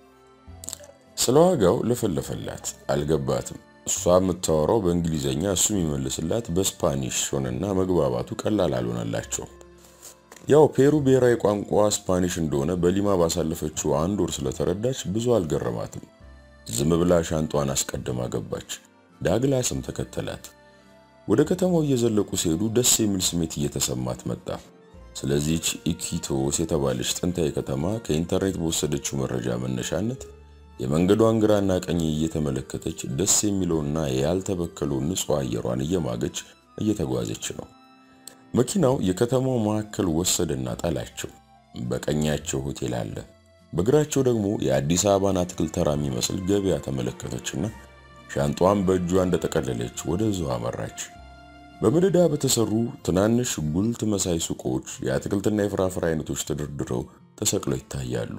ስለ ዋጋው ለፈለፈላት፣ አልገባትም። እሷ የምታወራው በእንግሊዘኛ እሱ የሚመልስላት በስፓኒሽ ሆነና መግባባቱ ቀላል አልሆነላቸውም። ያው ፔሩ ብሔራዊ ቋንቋ ስፓኒሽ እንደሆነ በሊማ ባሳለፈችው አንድ ወር ስለተረዳች ብዙ አልገረማትም። ዝም ብላ ሻንጧን አስቀድማ ገባች። ዳግላስም ተከተላት። ወደ ከተማው እየዘለቁ ሲሄዱ ደስ የሚል ስሜት እየተሰማት መጣ። ስለዚህች ኢኪቶስ የተባለች ጥንታዊ ከተማ ከኢንተርኔት በወሰደችው መረጃ መነሻነት የመንገዷን ግራና ቀኝ እየተመለከተች ደስ የሚለውና ያልተበከለው ንጹሕ አየሯን እየማገች እየተጓዘች ነው። መኪናው የከተማው መካከል ወሰደና ጣላቸው። በቀኛቸው ሆቴል አለ፣ በግራቸው ደግሞ የአዲስ አበባን አትክልት ተራ የሚመስል ገበያ ተመለከተችና ሻንጧን በእጇ እንደጠቀለለች ወደ እዛው አመራች። በመደዳ በተሰሩ ትናንሽ ጉልት መሳይ ሱቆች የአትክልትና የፍራፍሬ አይነቶች ተደርድረው ተሰቅለው ይታያሉ።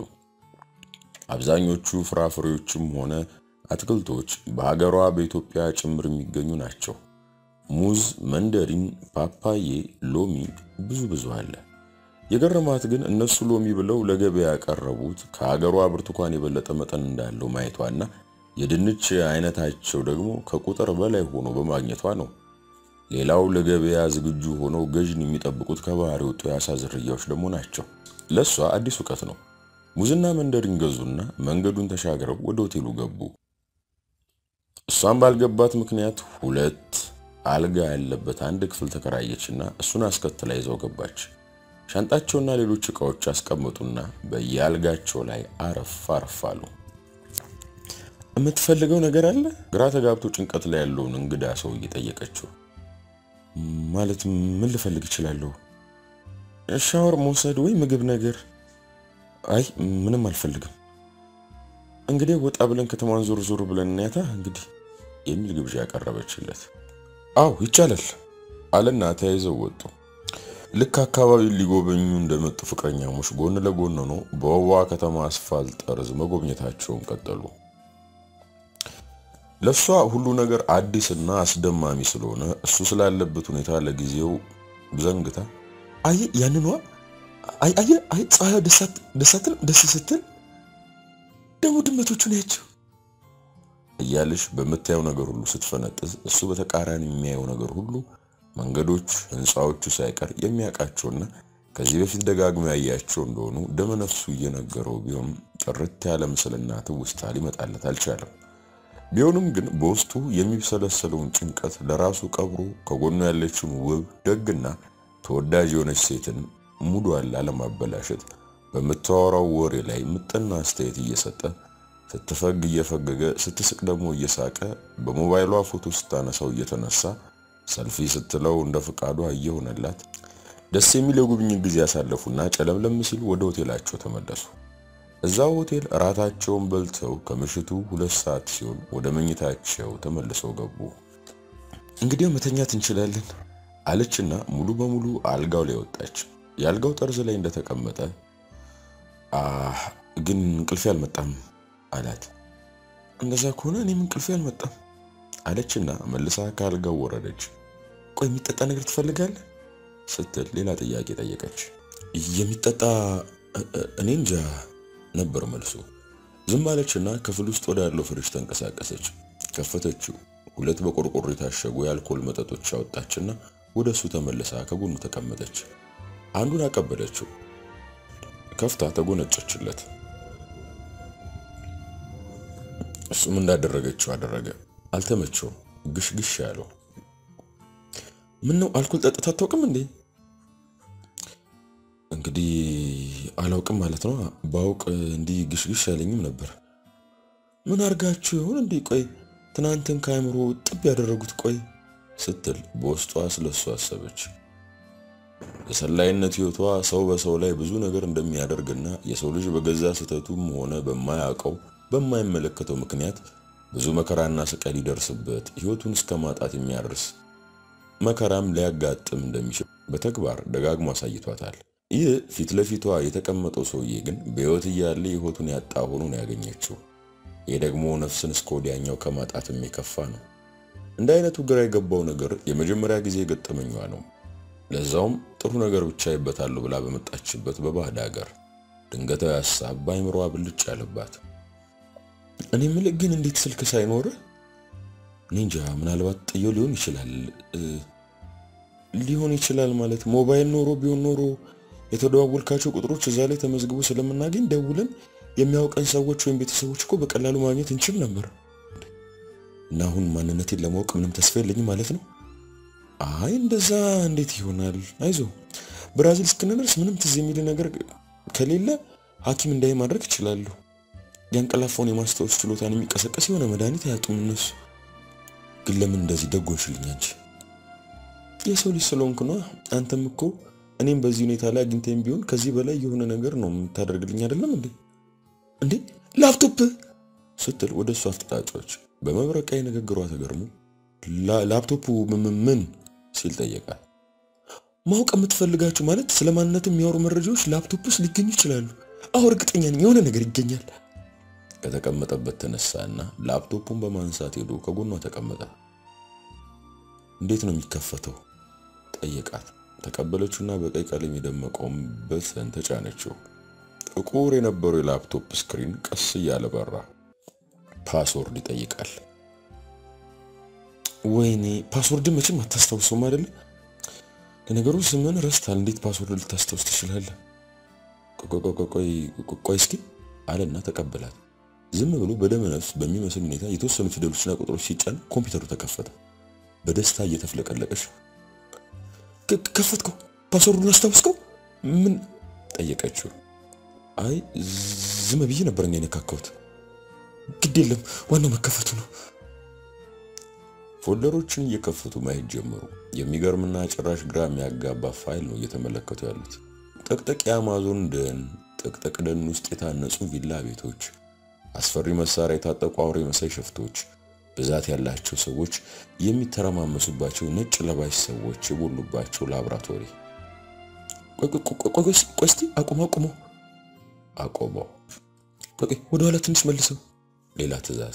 አብዛኞቹ ፍራፍሬዎችም ሆነ አትክልቶች በሀገሯ በኢትዮጵያ ጭምር የሚገኙ ናቸው። ሙዝ፣ መንደሪን፣ ፓፓዬ፣ ሎሚ ብዙ ብዙ አለ። የገረማት ግን እነሱ ሎሚ ብለው ለገበያ ያቀረቡት ከሀገሯ ብርቱካን የበለጠ መጠን እንዳለው ማየቷና የድንች አይነታቸው ደግሞ ከቁጥር በላይ ሆኖ በማግኘቷ ነው። ሌላው ለገበያ ዝግጁ ሆነው ገዥን የሚጠብቁት ከባህር የወጡ የአሳ ዝርያዎች ደግሞ ናቸው። ለእሷ አዲስ እውቀት ነው። ሙዝና መንደሪን ገዙና መንገዱን ተሻግረው ወደ ሆቴሉ ገቡ። እሷም ባልገባት ምክንያት ሁለት አልጋ ያለበት አንድ ክፍል ተከራየችና እሱን አስከትላ ይዘው ገባች። ሻንጣቸውና ሌሎች ዕቃዎች አስቀመጡና በየአልጋቸው ላይ አረፍ አረፍ አሉ። የምትፈልገው ነገር አለ? ግራ ተጋብቶ ጭንቀት ላይ ያለውን እንግዳ ሰው እየጠየቀችው። ማለት ምን ልፈልግ እችላለሁ? ሻወር መውሰድ ወይ ምግብ ነገር? አይ ምንም አልፈልግም። እንግዲህ ወጣ ብለን ከተማን ዞር ዞር ብለን እናያታ እንግዲህ የሚል ግብዣ ያቀረበችለት። አው ይቻላል አለና ተያይዘው ወጡ። ልክ አካባቢውን ሊጎበኙ እንደመጡ ፍቅረኛሞች ጎን ለጎን ሆነው በውቧ ከተማ አስፋልት ጠርዝ መጎብኘታቸውን ቀጠሉ። ለእሷ ሁሉ ነገር አዲስና አስደማሚ ስለሆነ እሱ ስላለበት ሁኔታ ለጊዜው ዘንግታ አይ ያንኗ አይ አይ አይ ፀሐዩ ደሳትን ደስ ስትል ደግሞ ድመቶቹ ናቸው እያለሽ በምታየው ነገር ሁሉ ስትፈነጥዝ እሱ በተቃራኒ የሚያየው ነገር ሁሉ መንገዶች፣ ህንፃዎቹ ሳይቀር የሚያውቃቸውና ከዚህ በፊት ደጋግሞ ያያቸው እንደሆኑ ደመነፍሱ እየነገረው ቢሆን ጥርት ያለ ምስልና ትውስታ ሊመጣለት አልቻለም። ቢሆንም ግን በውስጡ የሚብሰለሰለውን ጭንቀት ለራሱ ቀብሮ ከጎኑ ያለችውን ውብ ደግና ተወዳጅ የሆነች ሴትን ሙዷን ላለማበላሸት በምታወራው ወሬ ላይ ምጥና አስተያየት እየሰጠ ስትፈግ እየፈገገ ስትስቅ ደግሞ እየሳቀ በሞባይሏ ፎቶ ስታነሳው እየተነሳ ሰልፊ ስትለው እንደ ፍቃዷ እየሆነላት ደስ የሚል የጉብኝት ጊዜ ያሳለፉና ጨለምለም ሲል ወደ ሆቴላቸው ተመለሱ። እዛው ሆቴል እራታቸውን በልተው ከምሽቱ ሁለት ሰዓት ሲሆን ወደ መኝታቸው ተመልሰው ገቡ። እንግዲህ መተኛት እንችላለን አለችና ሙሉ በሙሉ አልጋው ላይ ወጣች። የአልጋው ጠርዝ ላይ እንደተቀመጠ ግን እንቅልፌ አልመጣም አላት። እንደዛ ከሆነ እኔም እንቅልፌ አልመጣም አለችና መልሳ ከአልጋው ወረደች። ቆይ የሚጠጣ ነገር ትፈልጋለህ ስትል ሌላ ጥያቄ ጠየቀች። የሚጠጣ እኔ እንጃ ነበር መልሱ። ዝም አለችና ክፍል ውስጥ ወደ ያለው ፍሪጅ ተንቀሳቀሰች። ከፈተችው። ሁለት በቆርቆሮ የታሸጉ የአልኮል መጠጦች አወጣችና ወደ እሱ ተመልሳ ከጎኑ ተቀመጠች። አንዱን አቀበለችው። ከፍታ ተጎነጨችለት። እሱም እንዳደረገችው አደረገ። አልተመቸውም። ግሽግሽ ያለው ምን ነው አልኮል ጠጥታ አታውቅም እንዴ? እንግዲህ አላውቅም ማለት ነው። ባውቅ እንዲህ ግሽግሽ ያለኝም ነበር። ምን አርጋችሁ ይሆን እንዴ? ቆይ ትናንትን ከአእምሮ ጥብ ያደረጉት ቆይ ስትል በውስጧ ስለሱ አሰበች። የሰላይነት ሕይወቷ ሰው በሰው ላይ ብዙ ነገር እንደሚያደርግና የሰው ልጅ በገዛ ስህተቱም ሆነ በማያውቀው በማይመለከተው ምክንያት ብዙ መከራና ስቃይ ሊደርስበት ሕይወቱን እስከ ማጣት የሚያደርስ መከራም ሊያጋጥም እንደሚችል በተግባር ደጋግሞ አሳይቷታል። ይህ ፊት ለፊቷ የተቀመጠው ሰውዬ ግን በሕይወት እያለ ሕይወቱን ያጣ ሆኖ ነው ያገኘችው። ይህ ደግሞ ነፍስን እስከ ወዲያኛው ከማጣትም የከፋ ነው። እንደ አይነቱ ግራ የገባው ነገር የመጀመሪያ ጊዜ ገጠመኟ ነው። ለዛውም ጥሩ ነገር ብቻ ይበታሉ ብላ በመጣችበት በባዕድ ሀገር ድንገታዊ ሀሳብ በአይምሯ ብልጭ ያለባት። እኔ የምልህ ግን እንዴት ስልክ ሳይኖርህ? እኔ እንጃ፣ ምናልባት ጥየው ሊሆን ይችላል ሊሆን ይችላል ማለት ሞባይል ኖሮ ቢሆን ኖሮ የተደዋወልካቸው ቁጥሮች እዛ ላይ ተመዝግቦ ስለምናገኝ ደውለን የሚያውቀን ሰዎች ወይም ቤተሰቦች እኮ በቀላሉ ማግኘት እንችል ነበር። እና አሁን ማንነቴን ለማወቅ ምንም ተስፋ የለኝም ማለት ነው? አይ እንደዛ እንዴት ይሆናል? አይዞ ብራዚል እስክንደርስ ምንም ትዝ የሚል ነገር ከሌለ ሐኪም እንዳይ ማድረግ ይችላሉ። ያንቀላፋውን የማስታወስ ችሎታን የሚቀሰቀስ የሆነ መድኃኒት አያጡም እነሱ። ግን ለምን እንደዚህ ደጎንሽልኝ አንቺ? የሰው ልጅ ስለሆንክ ነዋ። አንተም እኮ እኔም በዚህ ሁኔታ ላይ አግኝተኝ ቢሆን ከዚህ በላይ የሆነ ነገር ነው የምታደርግልኝ አይደለም እንዴ? እንዴ ላፕቶፕ ስትል ወደ እሱ አፍጥጣጮች በመብረቃዊ ንግግሯ ተገርሞ ላፕቶፑ ምን ሲል ጠየቃል። ማወቅ የምትፈልጋችሁ ማለት ስለ ማንነት የሚያወሩ መረጃዎች ላፕቶፕ ውስጥ ሊገኙ ይችላሉ። አሁ እርግጠኛ ነኝ የሆነ ነገር ይገኛል። ከተቀመጠበት ተነሳና ላፕቶፑን በማንሳት ሄዶ ከጎኗ ተቀመጠ። እንዴት ነው የሚከፈተው? ጠየቃት። ተቀበለችውና በቀይ ቀለም የደመቀውን በተን ተጫነችው። ጥቁር የነበረው የላፕቶፕ ስክሪን ቀስ እያለ በራ። ፓስወርድ ይጠይቃል። ወይኔ ፓስወርድን መቼም አታስታውሰውም አይደለ? ለነገሩ ስምን ረስታል። እንዴት ፓስወርድ ልታስታውስ ትችላለህ? ቆይ እስኪ አለና ተቀበላት። ዝም ብሎ በደመ ነፍስ በሚመስል ሁኔታ የተወሰኑ ፊደሎችና ቁጥሮች ሲጫን ኮምፒውተሩ ተከፈተ። በደስታ እየተፍለቀለቀች ከፈትከው? ፓስወርዱን አስታውስከው? ምን ጠየቀችው። አይ ዝም ብዬ ነበር እኔ የነካካሁት። ግድ የለም ዋናው መከፈቱ ነው። ፎልደሮችን እየከፈቱ ማየት ጀመሩ። የሚገርምና ጭራሽ ግራ የሚያጋባ ፋይል ነው እየተመለከቱ ያሉት። ጥቅጥቅ የአማዞን ደን፣ ጥቅጥቅ ደን ውስጥ የታነጹ ቪላ ቤቶች፣ አስፈሪ መሳሪያ የታጠቁ አውሬ መሳይ ሸፍቶች፣ ብዛት ያላቸው ሰዎች የሚተረማመሱባቸው ነጭ ለባሽ ሰዎች የቦሉባቸው ላብራቶሪ። ቆይ እስቲ አቁመው አቁመው አቆመው። ቆይ ወደ ኋላ ትንሽ መልሰው። ሌላ ትዕዛዝ።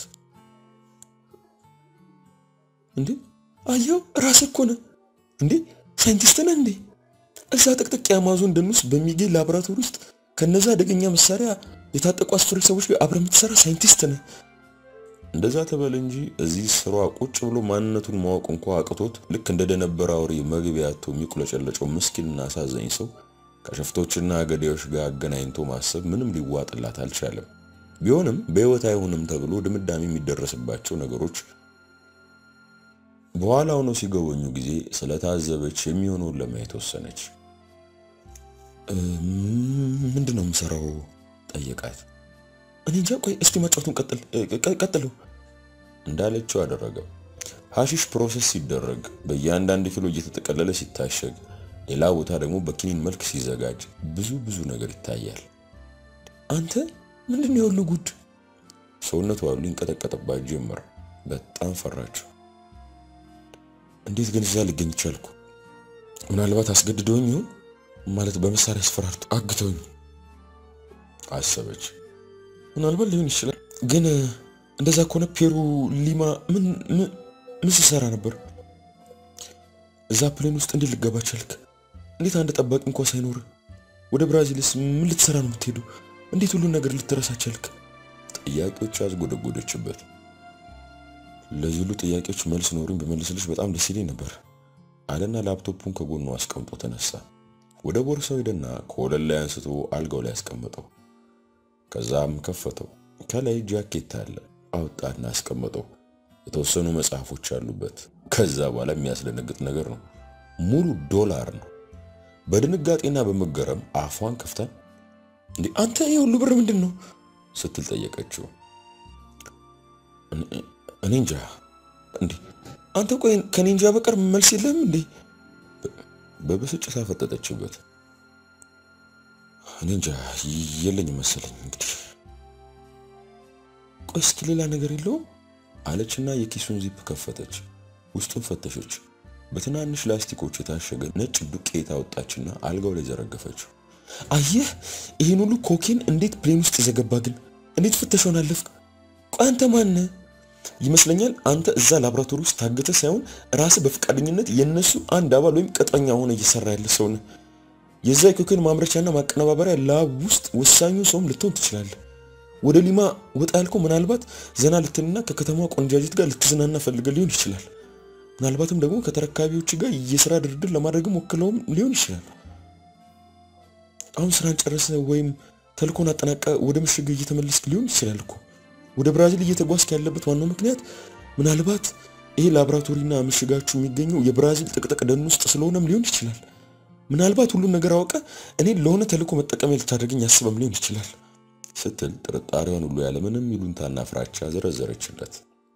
እንዴ አየው፣ ራስህ እኮ ነህ እንዴ! ሳይንቲስት ነህ እንዴ? እዛ ጥቅጥቅ የአማዞን ደን ውስጥ በሚገኝ ላቦራቶሪ ውስጥ ከነዛ አደገኛ መሳሪያ የታጠቁ አስፈሪ ሰዎች ጋር አብረህ የምትሰራ ሳይንቲስት ነህ። እንደዛ ተበል እንጂ እዚህ ስሯ ቁጭ ብሎ ማንነቱን ማወቅ እንኳ አቅቶት ልክ እንደ ደነበረ አውሬ መግቢያ አጥቶ የሚቁለጨለጨው ምስኪንና አሳዛኝ ሰው ከሸፍቶችና ገዳዮች ጋር አገናኝቶ ማሰብ ምንም ሊዋጥላት አልቻለም። ቢሆንም በሕይወት አይሆንም ተብሎ ድምዳሜ የሚደረስባቸው ነገሮች በኋላ ሆኖ ሲገበኙ ጊዜ ስለታዘበች የሚሆነውን ለማየት ወሰነች። ምንድን ነው የምሰራው? ጠየቃት። እኔ እንጃ። ቆይ እስቲ ማጫወቱን ቀጥል ቀጥለው እንዳለችው አደረገ። ሐሺሽ ፕሮሰስ ሲደረግ በእያንዳንድ ኪሎ እየተጠቀለለ ሲታሸግ፣ ሌላ ቦታ ደግሞ በኪኒን መልክ ሲዘጋጅ ብዙ ብዙ ነገር ይታያል። አንተ ምንድን ነው የሁሉ ጉድ? ሰውነቷ ሁሉ ይንቀጠቀጥባት ጀመር። በጣም ፈራችው። እንዴት ግን እዛ ልገኝ ቻልኩ? ምናልባት አስገድደውኝ ይሆን? ማለት በመሳሪያ አስፈራርቶ አግተውኝ አሰበች። ምናልባት ሊሆን ይችላል። ግን እንደዛ ከሆነ ፔሩ ሊማ ምን ምን ሲሰራ ነበር? እዛ ፕሌን ውስጥ እንዴት ልገባ ቻልክ? እንዴት አንድ ጠባቂ እንኳ ሳይኖር? ወደ ብራዚልስ ምን ልትሰራ ነው የምትሄዱ? እንዴት ሁሉን ነገር ልትረሳ ቻልክ? ጥያቄዎች አስጎደጎደችበት። ለዚህ ሁሉ ጥያቄዎች መልስ ኖሩኝ በመልስልሽ በጣም ደስ ይለኝ ነበር አለና ላፕቶፑን ከጎኑ አስቀምጦ ተነሳ። ወደ ቦርሳው ሄደና ከወለል ላይ አንስቶ አልጋው ላይ አስቀመጠው። ከዛም ከፈተው። ከላይ ጃኬት አለ። አወጣና አስቀመጠው። የተወሰኑ መጽሐፎች አሉበት። ከዛ በኋላ የሚያስደነግጥ ነገር ነው። ሙሉ ዶላር ነው። በድንጋጤና በመገረም አፏን ከፍታ እንዴ አንተ ይህ ሁሉ ብር ምንድን ነው ስትል ጠየቀችው። እኔ እንጃ። እንዴ አንተ ቆይ ከኔ እንጃ በቀር መልስ የለም እንዴ? በብስጭት አፈጠጠችበት። እኔ እንጃ የለኝ መሰለኝ። እንግዲህ ቆይ እስኪ ሌላ ነገር የለውም አለችና የኪሱን ዚፕ ከፈተች። ውስጡን ፈተሸች። በትናንሽ ላስቲኮች የታሸገ ነጭ ዱቄት አወጣችና አልጋው ላይ ዘረገፈችው። አየህ ይህን ሁሉ ኮኬን እንዴት ፕሌን ውስጥ ዘገባ? ግን እንዴት ፍተሻውን አለፍክ? ቆይ አንተ ማነህ? ይመስለኛል አንተ እዛ ላቦራቶሪ ውስጥ ታገተ ሳይሆን ራስህ በፈቃደኝነት የነሱ አንድ አባል ወይም ቅጥረኛ ሆነ እየሰራ ያለ ሰው ነህ። የዛ የኮኬን ማምረቻና ማቀነባበሪያ ላብ ውስጥ ወሳኙ ሰውም ልትሆን ትችላለህ። ወደ ሊማ ወጣ ያልከው ምናልባት ዘና ልትልና ከከተማ ቆንጃጅት ጋር ልትዝናና ፈልገህ ሊሆን ይችላል። ምናልባትም ደግሞ ከተረካቢዎች ጋር የስራ ድርድር ለማድረግም ወክለውም ሊሆን ይችላል። አሁን ስራን ጨረሰ ወይም ተልኮን አጠናቀ ወደ ምሽግ እየተመለስክ ሊሆን ይችላል እኮ። ወደ ብራዚል እየተጓዝክ ያለበት ዋናው ምክንያት ምናልባት ይሄ ላቦራቶሪና ምሽጋችሁ የሚገኘው የብራዚል ጥቅጥቅ ደን ውስጥ ስለሆነም ሊሆን ይችላል። ምናልባት ሁሉን ነገር አውቀ እኔን ለሆነ ተልኮ መጠቀሚያ ልታደርገኝ ያስበም ሊሆን ይችላል ስትል ጥርጣሬዋን ሁሉ ያለምንም ይሉንታና ፍራቻ ዘረዘረችለት።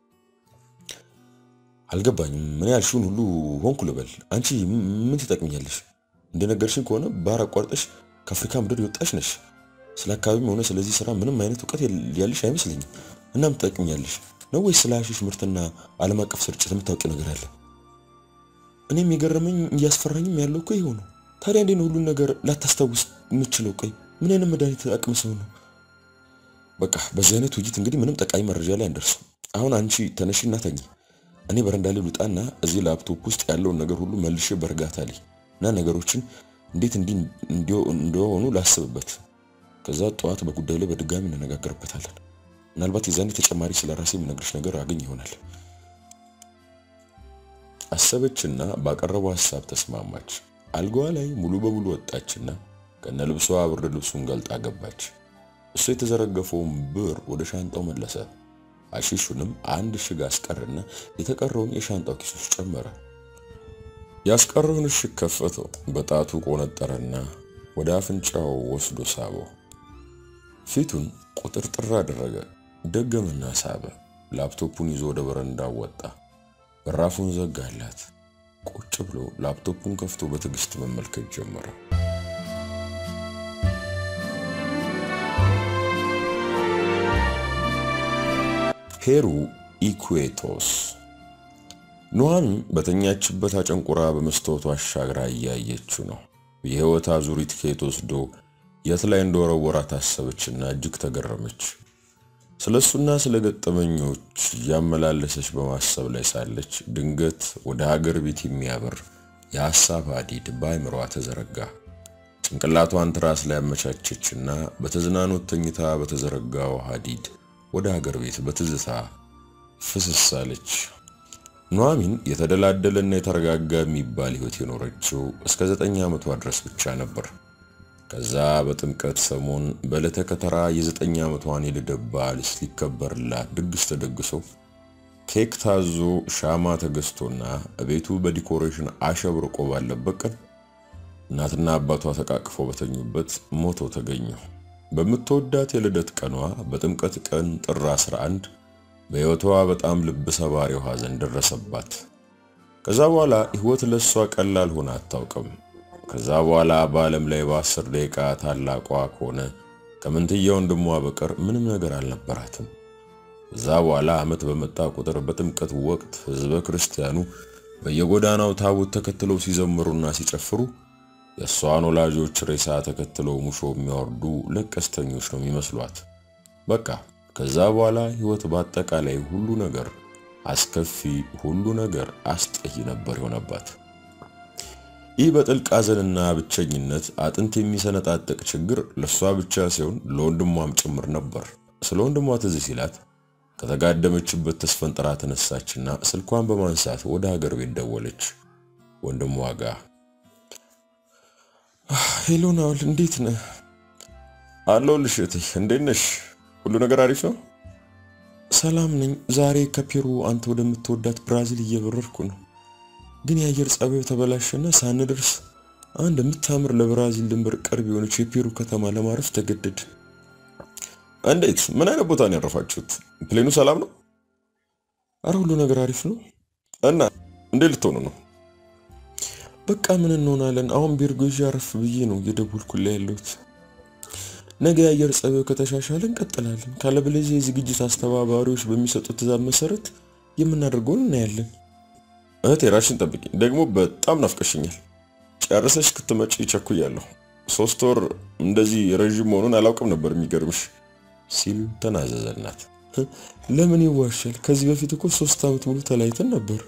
አልገባኝም። ምን ያልሽውን ሁሉ ሆንኩ ልበል? አንቺ ምን ትጠቅምኛለሽ? እንደነገርሽኝ ከሆነ ባህር አቋርጠሽ ከአፍሪካ ምድር የወጣሽ ነሽ። ስለ አካባቢም ሆነ ስለዚህ ስራ ምንም አይነት እውቀት ያለሽ አይመስለኝም። እና ምን ትጠቅምኛለሽ ነው ወይስ ስለ ሐሺሽ ምርትና ዓለም አቀፍ ስርጭት የምታውቂው ነገር አለ? እኔም የገረመኝ እያስፈራኝም ያለው እኮ ይኸው ነው። ታዲያ እንዴት ነው ሁሉን ነገር ላታስታውስ የምችለው? ቆይ ምን አይነት መድኃኒት አቅም ሰው ነው? በቃ በዚህ አይነት ውይይት እንግዲህ ምንም ጠቃሚ መረጃ ላይ አንደርስም። አሁን አንቺ ተነሽና ተኝ። እኔ በረንዳ ላይ ልውጣና እዚህ ላፕቶፕ ውስጥ ያለውን ነገር ሁሉ መልሼ በእርጋታ ላይ እና ነገሮችን እንዴት እንዲህ እንደሆኑ ላስብበት። ከዛ ጠዋት በጉዳዩ ላይ በድጋሚ እንነጋገርበታለን። ምናልባት የዛኔ ተጨማሪ ስለ ራሴ የምነግርሽ ነገር አገኝ ይሆናል። አሰበችና ባቀረበው ሐሳብ ተስማማች። አልጋዋ ላይ ሙሉ በሙሉ ወጣችና ከነ ልብሷ ብርድ ልብሱን ገልጣ ገባች። እሱ የተዘረገፈውን ብር ወደ ሻንጣው መለሰ። ሐሺሹንም አንድ እሽግ አስቀርና የተቀረውን የሻንጣው ኪስ ውስጥ ጨመረ። ያስቀረውን እሽግ ከፈተው። በጣቱ ቆነጠረና ወደ አፍንጫው ወስዶ ሳበው። ፊቱን ቁጥርጥር አደረገ። ደገመና ሳበ። ላፕቶፑን ይዞ ወደ በረንዳው ወጣ። በራፉን ዘጋላት። ቁጭ ብሎ ላፕቶፑን ከፍቶ በትዕግስት መመልከት ጀመረ። ፔሩ ኢኩዌቶስ። ኑሐሚን በተኛችበት አጨንቁራ በመስታወቱ አሻግራ እያየችው ነው። የህይወት አዙሪት ከየት ወስዶ የት ላይ እንደወረወራት አሰበችና እጅግ ተገረመች። ስለሱና ስለ ገጠመኞች እያመላለሰች በማሰብ ላይ ሳለች ድንገት ወደ ሀገር ቤት የሚያበር የሐሳብ ሀዲድ በአይምሯ ተዘረጋ። ጭንቅላቷን ትራስ ላይ አመቻቸችና በተዝናኖት ተኝታ በተዘረጋው ሀዲድ ወደ ሀገር ቤት በትዝታ ፍስስ አለች። ኑሐሚን የተደላደለና የተረጋጋ የሚባል ህይወት የኖረችው እስከ ዘጠኝ ዓመቷ ድረስ ብቻ ነበር። ከዛ በጥምቀት ሰሞን በዕለተ ከተራ የዘጠኝ ዓመቷን የልደት በዓል ሊከበርላት ድግስ ተደግሶ ኬክ ታዞ ሻማ ተገዝቶና ቤቱ በዲኮሬሽን አሸብርቆ ባለበት ቀን እናትና አባቷ ተቃቅፈው በተኙበት ሞተው ተገኙ። በምትወዳት የልደት ቀኗ በጥምቀት ቀን ጥር 11 በሕይወቷ በጣም ልብ ሰባሪው ሐዘን ደረሰባት። ከዛ በኋላ ሕይወት ለሷ ቀላል ሆና አታውቅም። ከዛ በኋላ በዓለም ላይ በአስር ደቂቃ ታላቋ ከሆነ ከምንትያ ወንድሟ በቀር ምንም ነገር አልነበራትም። ከዛ በኋላ ዓመት በመጣ ቁጥር በጥምቀት ወቅት ሕዝበ ክርስቲያኑ በየጎዳናው ታቦት ተከትለው ሲዘምሩና ሲጨፍሩ የእሷን ወላጆች ሬሳ ተከትለው ሙሾ የሚያወርዱ ለቀስተኞች ነው የሚመስሏት። በቃ ከዛ በኋላ ሕይወት በአጠቃላይ ሁሉ ነገር አስከፊ፣ ሁሉ ነገር አስጠይ ነበር የሆነባት። ይህ በጥልቅ ሐዘንና ብቸኝነት አጥንት የሚሰነጣጠቅ ችግር ለእሷ ብቻ ሳይሆን ለወንድሟም ጭምር ነበር። ስለ ወንድሟ ትዝ ሲላት ከተጋደመችበት ተስፈንጥራ ተነሳችና ስልኳን በማንሳት ወደ ሀገር ቤት ደወለች። ወንድሟ ጋር ሄሎ ናውል፣ እንዴት ነህ? አለሁልሽ እህቴ፣ እንዴት ነሽ? ሁሉ ነገር አሪፍ ነው? ሰላም ነኝ። ዛሬ ከፔሩ አንተ ወደምትወዳት ብራዚል እየበረርኩ ነው። ግን የአየር ጸባዩ ተበላሸና ሳንደርስ አንድ የምታምር ለብራዚል ድንበር ቅርብ የሆነች የፔሩ ከተማ ለማረፍ ተገደድ። እንዴት? ምን አይነት ቦታ ነው ያረፋችሁት? ፕሌኑ ሰላም ነው? አረ ሁሉ ነገር አሪፍ ነው። እና እንዴት ልትሆኑ ነው? በቃ ምን እንሆናለን? አሁን ቤርጎ ይዤ አረፍ ብዬ ነው እየደወልኩልህ ያለሁት። ነገ የአየር ጸባዩ ከተሻሻለ እንቀጥላለን። ካለበለዚያ የዝግጅት አስተባባሪዎች በሚሰጡት ትዕዛዝ መሰረት የምናደርገውን እናያለን። እህቴ ራስሽን ጠብቂ። ደግሞ በጣም ናፍቀሽኛል። ጨርሰሽ ክትመጪ ቸኩያለሁ። ሶስት ወር እንደዚህ ረዥም መሆኑን አላውቅም ነበር የሚገርምሽ ሲል ተናዘዘናት። ለምን ይዋሻል? ከዚህ በፊት እኮ ሶስት ዓመት ሙሉ ተለያይተን ነበር።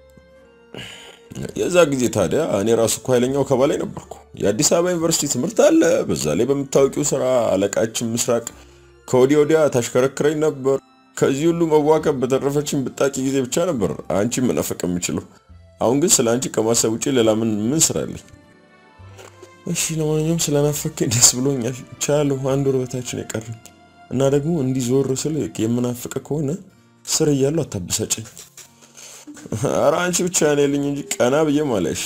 የዛ ጊዜ ታዲያ እኔ ራሱ እኮ ኃይለኛው ከባላይ ነበርኩ። የአዲስ አበባ ዩኒቨርሲቲ ትምህርት አለ። በዛ ላይ በምታወቂው ስራ አለቃችን ምስራቅ ከወዲያ ወዲያ ታሽከረክረኝ ነበር። ከዚህ ሁሉ መዋከብ በተረፈችን ብጣቂ ጊዜ ብቻ ነበር አንቺ መናፈቅ የምችለው። አሁን ግን ስለ አንቺ ከማሰብ ውጭ ሌላ ምን ምን ስራ አለኝ? እሺ ለማንኛውም ስለናፈከኝ ደስ ብሎኛል። ቻለሁ አንድ ወር በታችን የቀረኝ እና ደግሞ እንዲህ ዞር ስል የምናፍቅ ከሆነ ስር እያለሁ አታበሳጨኝ። ኧረ አንቺ ብቻ ነው ልኝ እንጂ ቀና ብዬ ማለሽ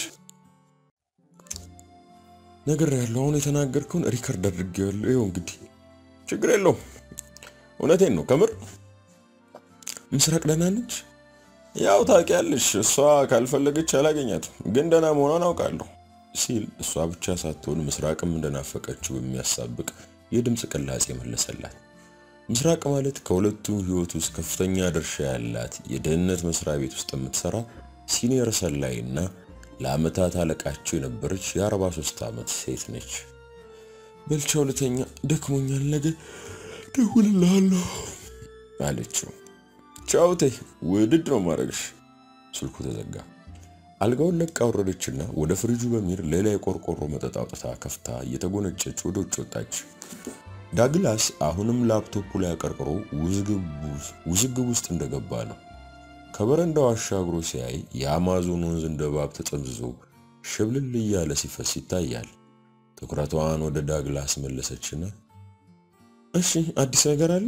ነገር ያለው አሁን የተናገርከውን ሪከርድ አድርጌዋለሁ። ይኸው እንግዲህ ችግር የለውም። እውነቴን ነው ከምር ምስራቅ ደህና ነች? ያው ታውቂያለሽ፣ እሷ ካልፈለገች አላገኛትም፣ ግን ደህና መሆኗን አውቃለሁ ሲል እሷ ብቻ ሳትሆን ምስራቅም እንደናፈቀችው የሚያሳብቅ የድምፅ ቅላጼ መለሰላት። ምስራቅ ማለት ከሁለቱ ህይወት ውስጥ ከፍተኛ ድርሻ ያላት የደህንነት መስሪያ ቤት ውስጥ የምትሰራ ሲኒየር ሰላይ እና ለአመታት አለቃቸው የነበረች የ43 ዓመት ሴት ነች። በልቻ ሁለተኛ ደክሞኛል፣ ነገ ደውልልሃለሁ አለችው። ቻውቴ ውድድ ነው ማድረግሽ። ስልኩ ተዘጋ። አልጋውን ለቃ ወረደችና ወደ ፍሪጁ በሚል ሌላ የቆርቆሮ መጠጥ አውጥታ ከፍታ እየተጎነጨች ወደ ውጭ ወጣች። ዳግላስ አሁንም ላፕቶፑ ላይ አቀርቅሮ ውዝግብ ውስጥ እንደገባ ነው። ከበረንዳው አሻግሮ ሲያይ የአማዞን ወንዝ እንደ እባብ ተጠምዝዞ ሽብልል እያለ ሲፈስ ይታያል። ትኩረቷን ወደ ዳግላስ መለሰችና እሺ አዲስ ነገር አለ?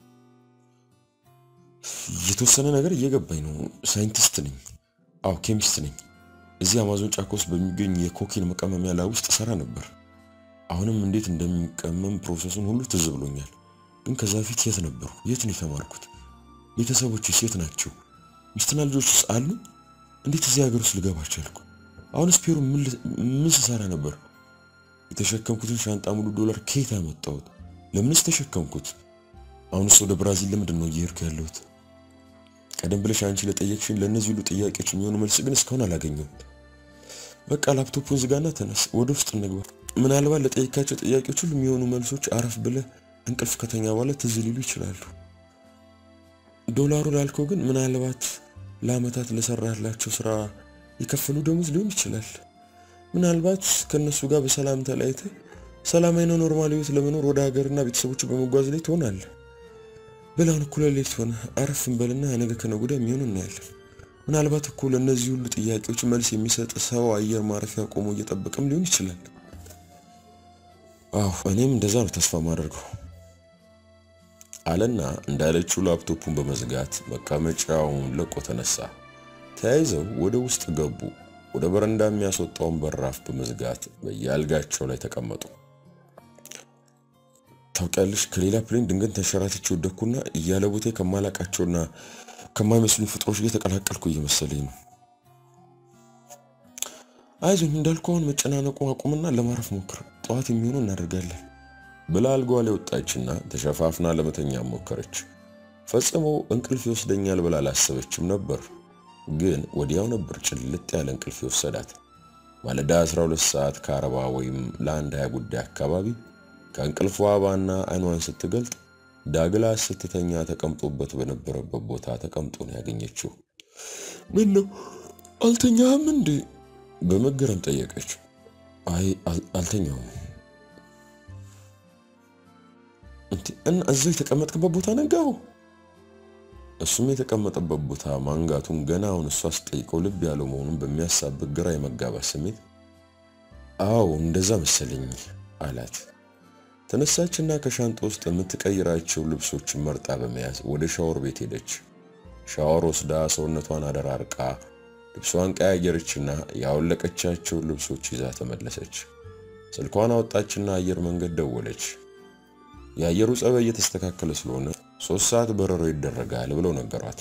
የተወሰነ ነገር እየገባኝ ነው። ሳይንቲስት ነኝ። አዎ ኬሚስት ነኝ። እዚህ አማዞን ጫካ ውስጥ በሚገኝ የኮኬን መቀመሚያ ላይ ውስጥ ሰራ ነበር። አሁንም እንዴት እንደሚቀመም ፕሮሰሱን ሁሉ ትዝ ብሎኛል። ግን ከዛ በፊት የት ነበሩ? የት ነው የተማርኩት? ቤተሰቦችስ የት ናቸው? ሚስትና ልጆችስ አሉ? እንዴት እዚህ ሀገር ውስጥ ልገባ ቻልኩ? አሁንስ ፔሩ ምን ስሰራ ነበር? የተሸከምኩትን ሻንጣ ሙሉ ዶላር ከየት አመጣሁት? ለምንስ ተሸከምኩት? አሁንስ ወደ ብራዚል ለምንድን ነው እየሄድኩ ያለሁት? ቀደም ብለሽ አንቺ ለጠየቅሽኝ ለእነዚህ ሁሉ ጥያቄዎች የሚሆኑ መልስ ግን እስካሁን አላገኘሁም። በቃ ላፕቶፑን ዝጋና ተነስ፣ ወደ ውስጥ እንግባ። ምናልባት ለጠየካቸው ጥያቄዎች ሁሉ የሚሆኑ መልሶች አረፍ ብለህ እንቅልፍ ከተኛ በኋላ ትዝ ሊሉ ይችላሉ። ዶላሩ ላልከው ግን ምናልባት ለአመታት ለሰራላቸው ስራ የከፈሉ ደሞዝ ሊሆን ይችላል። ምናልባት ከእነሱ ጋር በሰላም ተለያይተህ ሰላማዊ ነው ኖርማል ህይወት ለመኖር ወደ ሀገርና ቤተሰቦች በመጓዝ ላይ ትሆናለህ። በላውን እኩለ ሌሊት ሆነ አረፍ እንበልና ነገ ከነገ ወዲያ የሚሆን እናያለን። ምናልባት እኮ ለእነዚህ ሁሉ ጥያቄዎች መልስ የሚሰጥ ሰው አየር ማረፊያ ቆሞ እየጠበቀም ሊሆን ይችላል። አዎ እኔም እንደዛ ነው ተስፋ ማደርገው አለና እንዳለችው ላፕቶፑን በመዝጋት መቀመጫውን ለቆ ተነሳ። ተያይዘው ወደ ውስጥ ገቡ። ወደ በረንዳ የሚያስወጣውን በራፍ በመዝጋት በየአልጋቸው ላይ ተቀመጡ። ታውቂያለሽ፣ ከሌላ ፕሌን ድንገት ተንሸራትቼ ወደኩና እያለ ቦቴ ከማላቃቸውና ከማይመስሉኝ ፍጥሮች ጋር የተቀላቀልኩ እየመሰለኝ ነው። አይዞኝ እንዳልኩ አሁን መጨናነቁ አቁምና ለማረፍ ሞክር፣ ጠዋት የሚሆነው እናደርጋለን ብላ አልጋዋ ላይ ወጣችና ተሸፋፍና ለመተኛ ሞከረች። ፈጽሞ እንቅልፍ ይወስደኛል ብላ አላሰበችም ነበር። ግን ወዲያው ነበር ጭልጥ ያለ እንቅልፍ ይወሰዳት። ማለዳ 12 ሰዓት ከአርባ ወይም ለአንድ ሀያ ጉዳይ አካባቢ ከእንቅልፏ ባና አይኗን ስትገልጥ ዳግላስ ስትተኛ ተቀምጦበት በነበረበት ቦታ ተቀምጦ ነው ያገኘችው። ምን ነው አልተኛህም እንዴ? በመገረም ጠየቀች። አይ አልተኛውም። እና እዛው የተቀመጥክበት ቦታ ነጋው? እሱም የተቀመጠበት ቦታ ማንጋቱን ገና አሁን እሷ ስጠይቀው ልብ ያለው መሆኑን በሚያሳብቅ ግራ የመጋባት ስሜት አዎ እንደዛ መሰለኝ አላት። ተነሳችና ከሻንጣ ውስጥ የምትቀይራቸው ልብሶችን መርጣ በመያዝ ወደ ሻወር ቤት ሄደች። ሻወር ወስዳ ሰውነቷን አደራርቃ ልብሷን ቀያየረችና ያወለቀቻቸውን ልብሶች ይዛ ተመለሰች። ስልኳን አወጣችና አየር መንገድ ደወለች። የአየሩ ጸባይ እየተስተካከለ ስለሆነ ሶስት ሰዓት በረሮ ይደረጋል ብለው ነገሯት።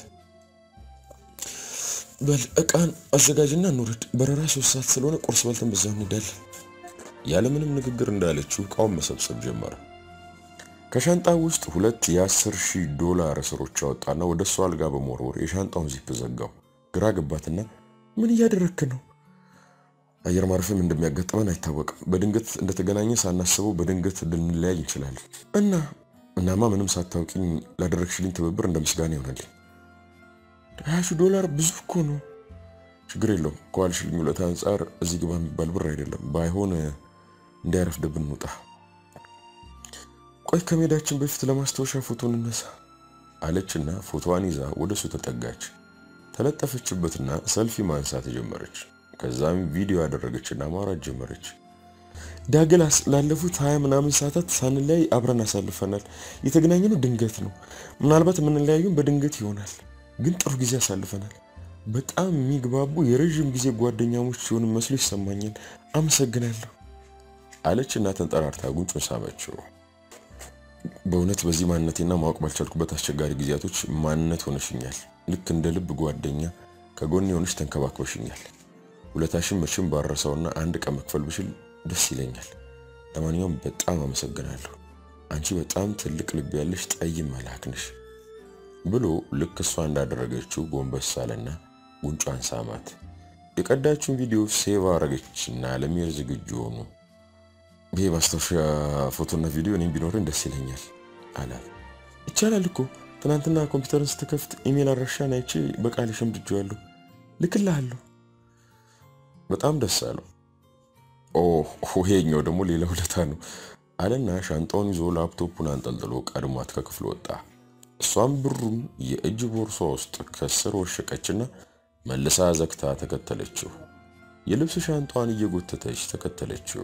በል እቃን አዘጋጅና እንውረድ፣ በረራ ሶስት ሰዓት ስለሆነ ቁርስ በልተን በዛው እንሄዳለን። ያለምንም ንግግር እንዳለችው እቃውን መሰብሰብ ጀመረ። ከሻንጣ ውስጥ ሁለት የአስር ሺህ ዶላር እስሮች አወጣና ወደ እሷ አልጋ በመወርወር የሻንጣውን ዚፕ ዘጋው። ግራ ገባትና ምን እያደረክ ነው? አየር ማረፍም እንደሚያጋጥመን አይታወቅም። በድንገት እንደተገናኘ ሳናስበው በድንገት ልንለያይ እንችላለን እና እናማ ምንም ሳታውቂኝ ላደረግሽልኝ ትብብር እንደ ምስጋና ይሆናልኝ። ሀያ ሺህ ዶላር ብዙ እኮ ነው። ችግር የለውም ከዋልሽልኝ ውለታ አንጻር እዚህ ግባ የሚባል ብር አይደለም። ባይሆን እንዳያረፍድብን እንውጣ። ቆይ ከሜዳችን በፊት ለማስታወሻ ፎቶ እንነሳ አለችና ፎቶዋን ይዛ ወደ እሱ ተጠጋች። ተለጠፈችበትና ሰልፊ ማንሳት ጀመረች። ከዛም ቪዲዮ ያደረገችና ማውራት ጀመረች። ዳግላስ ላለፉት ሀያ ምናምን ሰዓታት ሳንለያይ አብረን አሳልፈናል። የተገናኘነው ድንገት ነው። ምናልባት የምንለያዩን በድንገት ይሆናል፣ ግን ጥሩ ጊዜ አሳልፈናል። በጣም የሚግባቡ የረዥም ጊዜ ጓደኛሞች ሲሆን መስሎ ይሰማኛል። አመሰግናለሁ አለችና ተንጠራርታ ጉንጩን ሳመችው። በእውነት በዚህ ማንነቴና ማወቅ ባልቻልኩበት አስቸጋሪ ጊዜያቶች ማንነት ሆነሽኛል። ልክ እንደ ልብ ጓደኛ ከጎን የሆነች ተንከባክበሽኛል። ውለታሽን መቼም ባረሰውና አንድ ቀን መክፈል ብችል ደስ ይለኛል። ለማንኛውም በጣም አመሰግናለሁ። አንቺ በጣም ትልቅ ልብ ያለሽ ጠይም መልአክ ነሽ ብሎ ልክ እሷ እንዳደረገችው ጎንበስ አለና ጉንጯን ሳማት። የቀዳችውን ቪዲዮ ሴቭ አረገችና ለመሄድ ዝግጁ ሆኑ። ይሄ ማስታወሻ ፎቶና ቪዲዮ እኔም ቢኖረኝ ደስ ይለኛል አላት። ይቻላል እኮ ትናንትና ኮምፒውተርን ስትከፍት ኢሜል አድራሻን አይቼ በቃል ሸምድጄዋለሁ፣ ልክልሃለሁ። በጣም ደስ አለው። ኦ ይሄኛው ደግሞ ሌላ ውለታ ነው አለና ሻንጣውን ይዞ ላፕቶፑን አንጠልጥሎ ቀድሟት ከክፍል ወጣ። እሷም ብሩን የእጅ ቦርሷ ውስጥ ከስር ወሸቀችና መልሳ ዘግታ ተከተለችው። የልብስ ሻንጣዋን እየጎተተች ተከተለችው።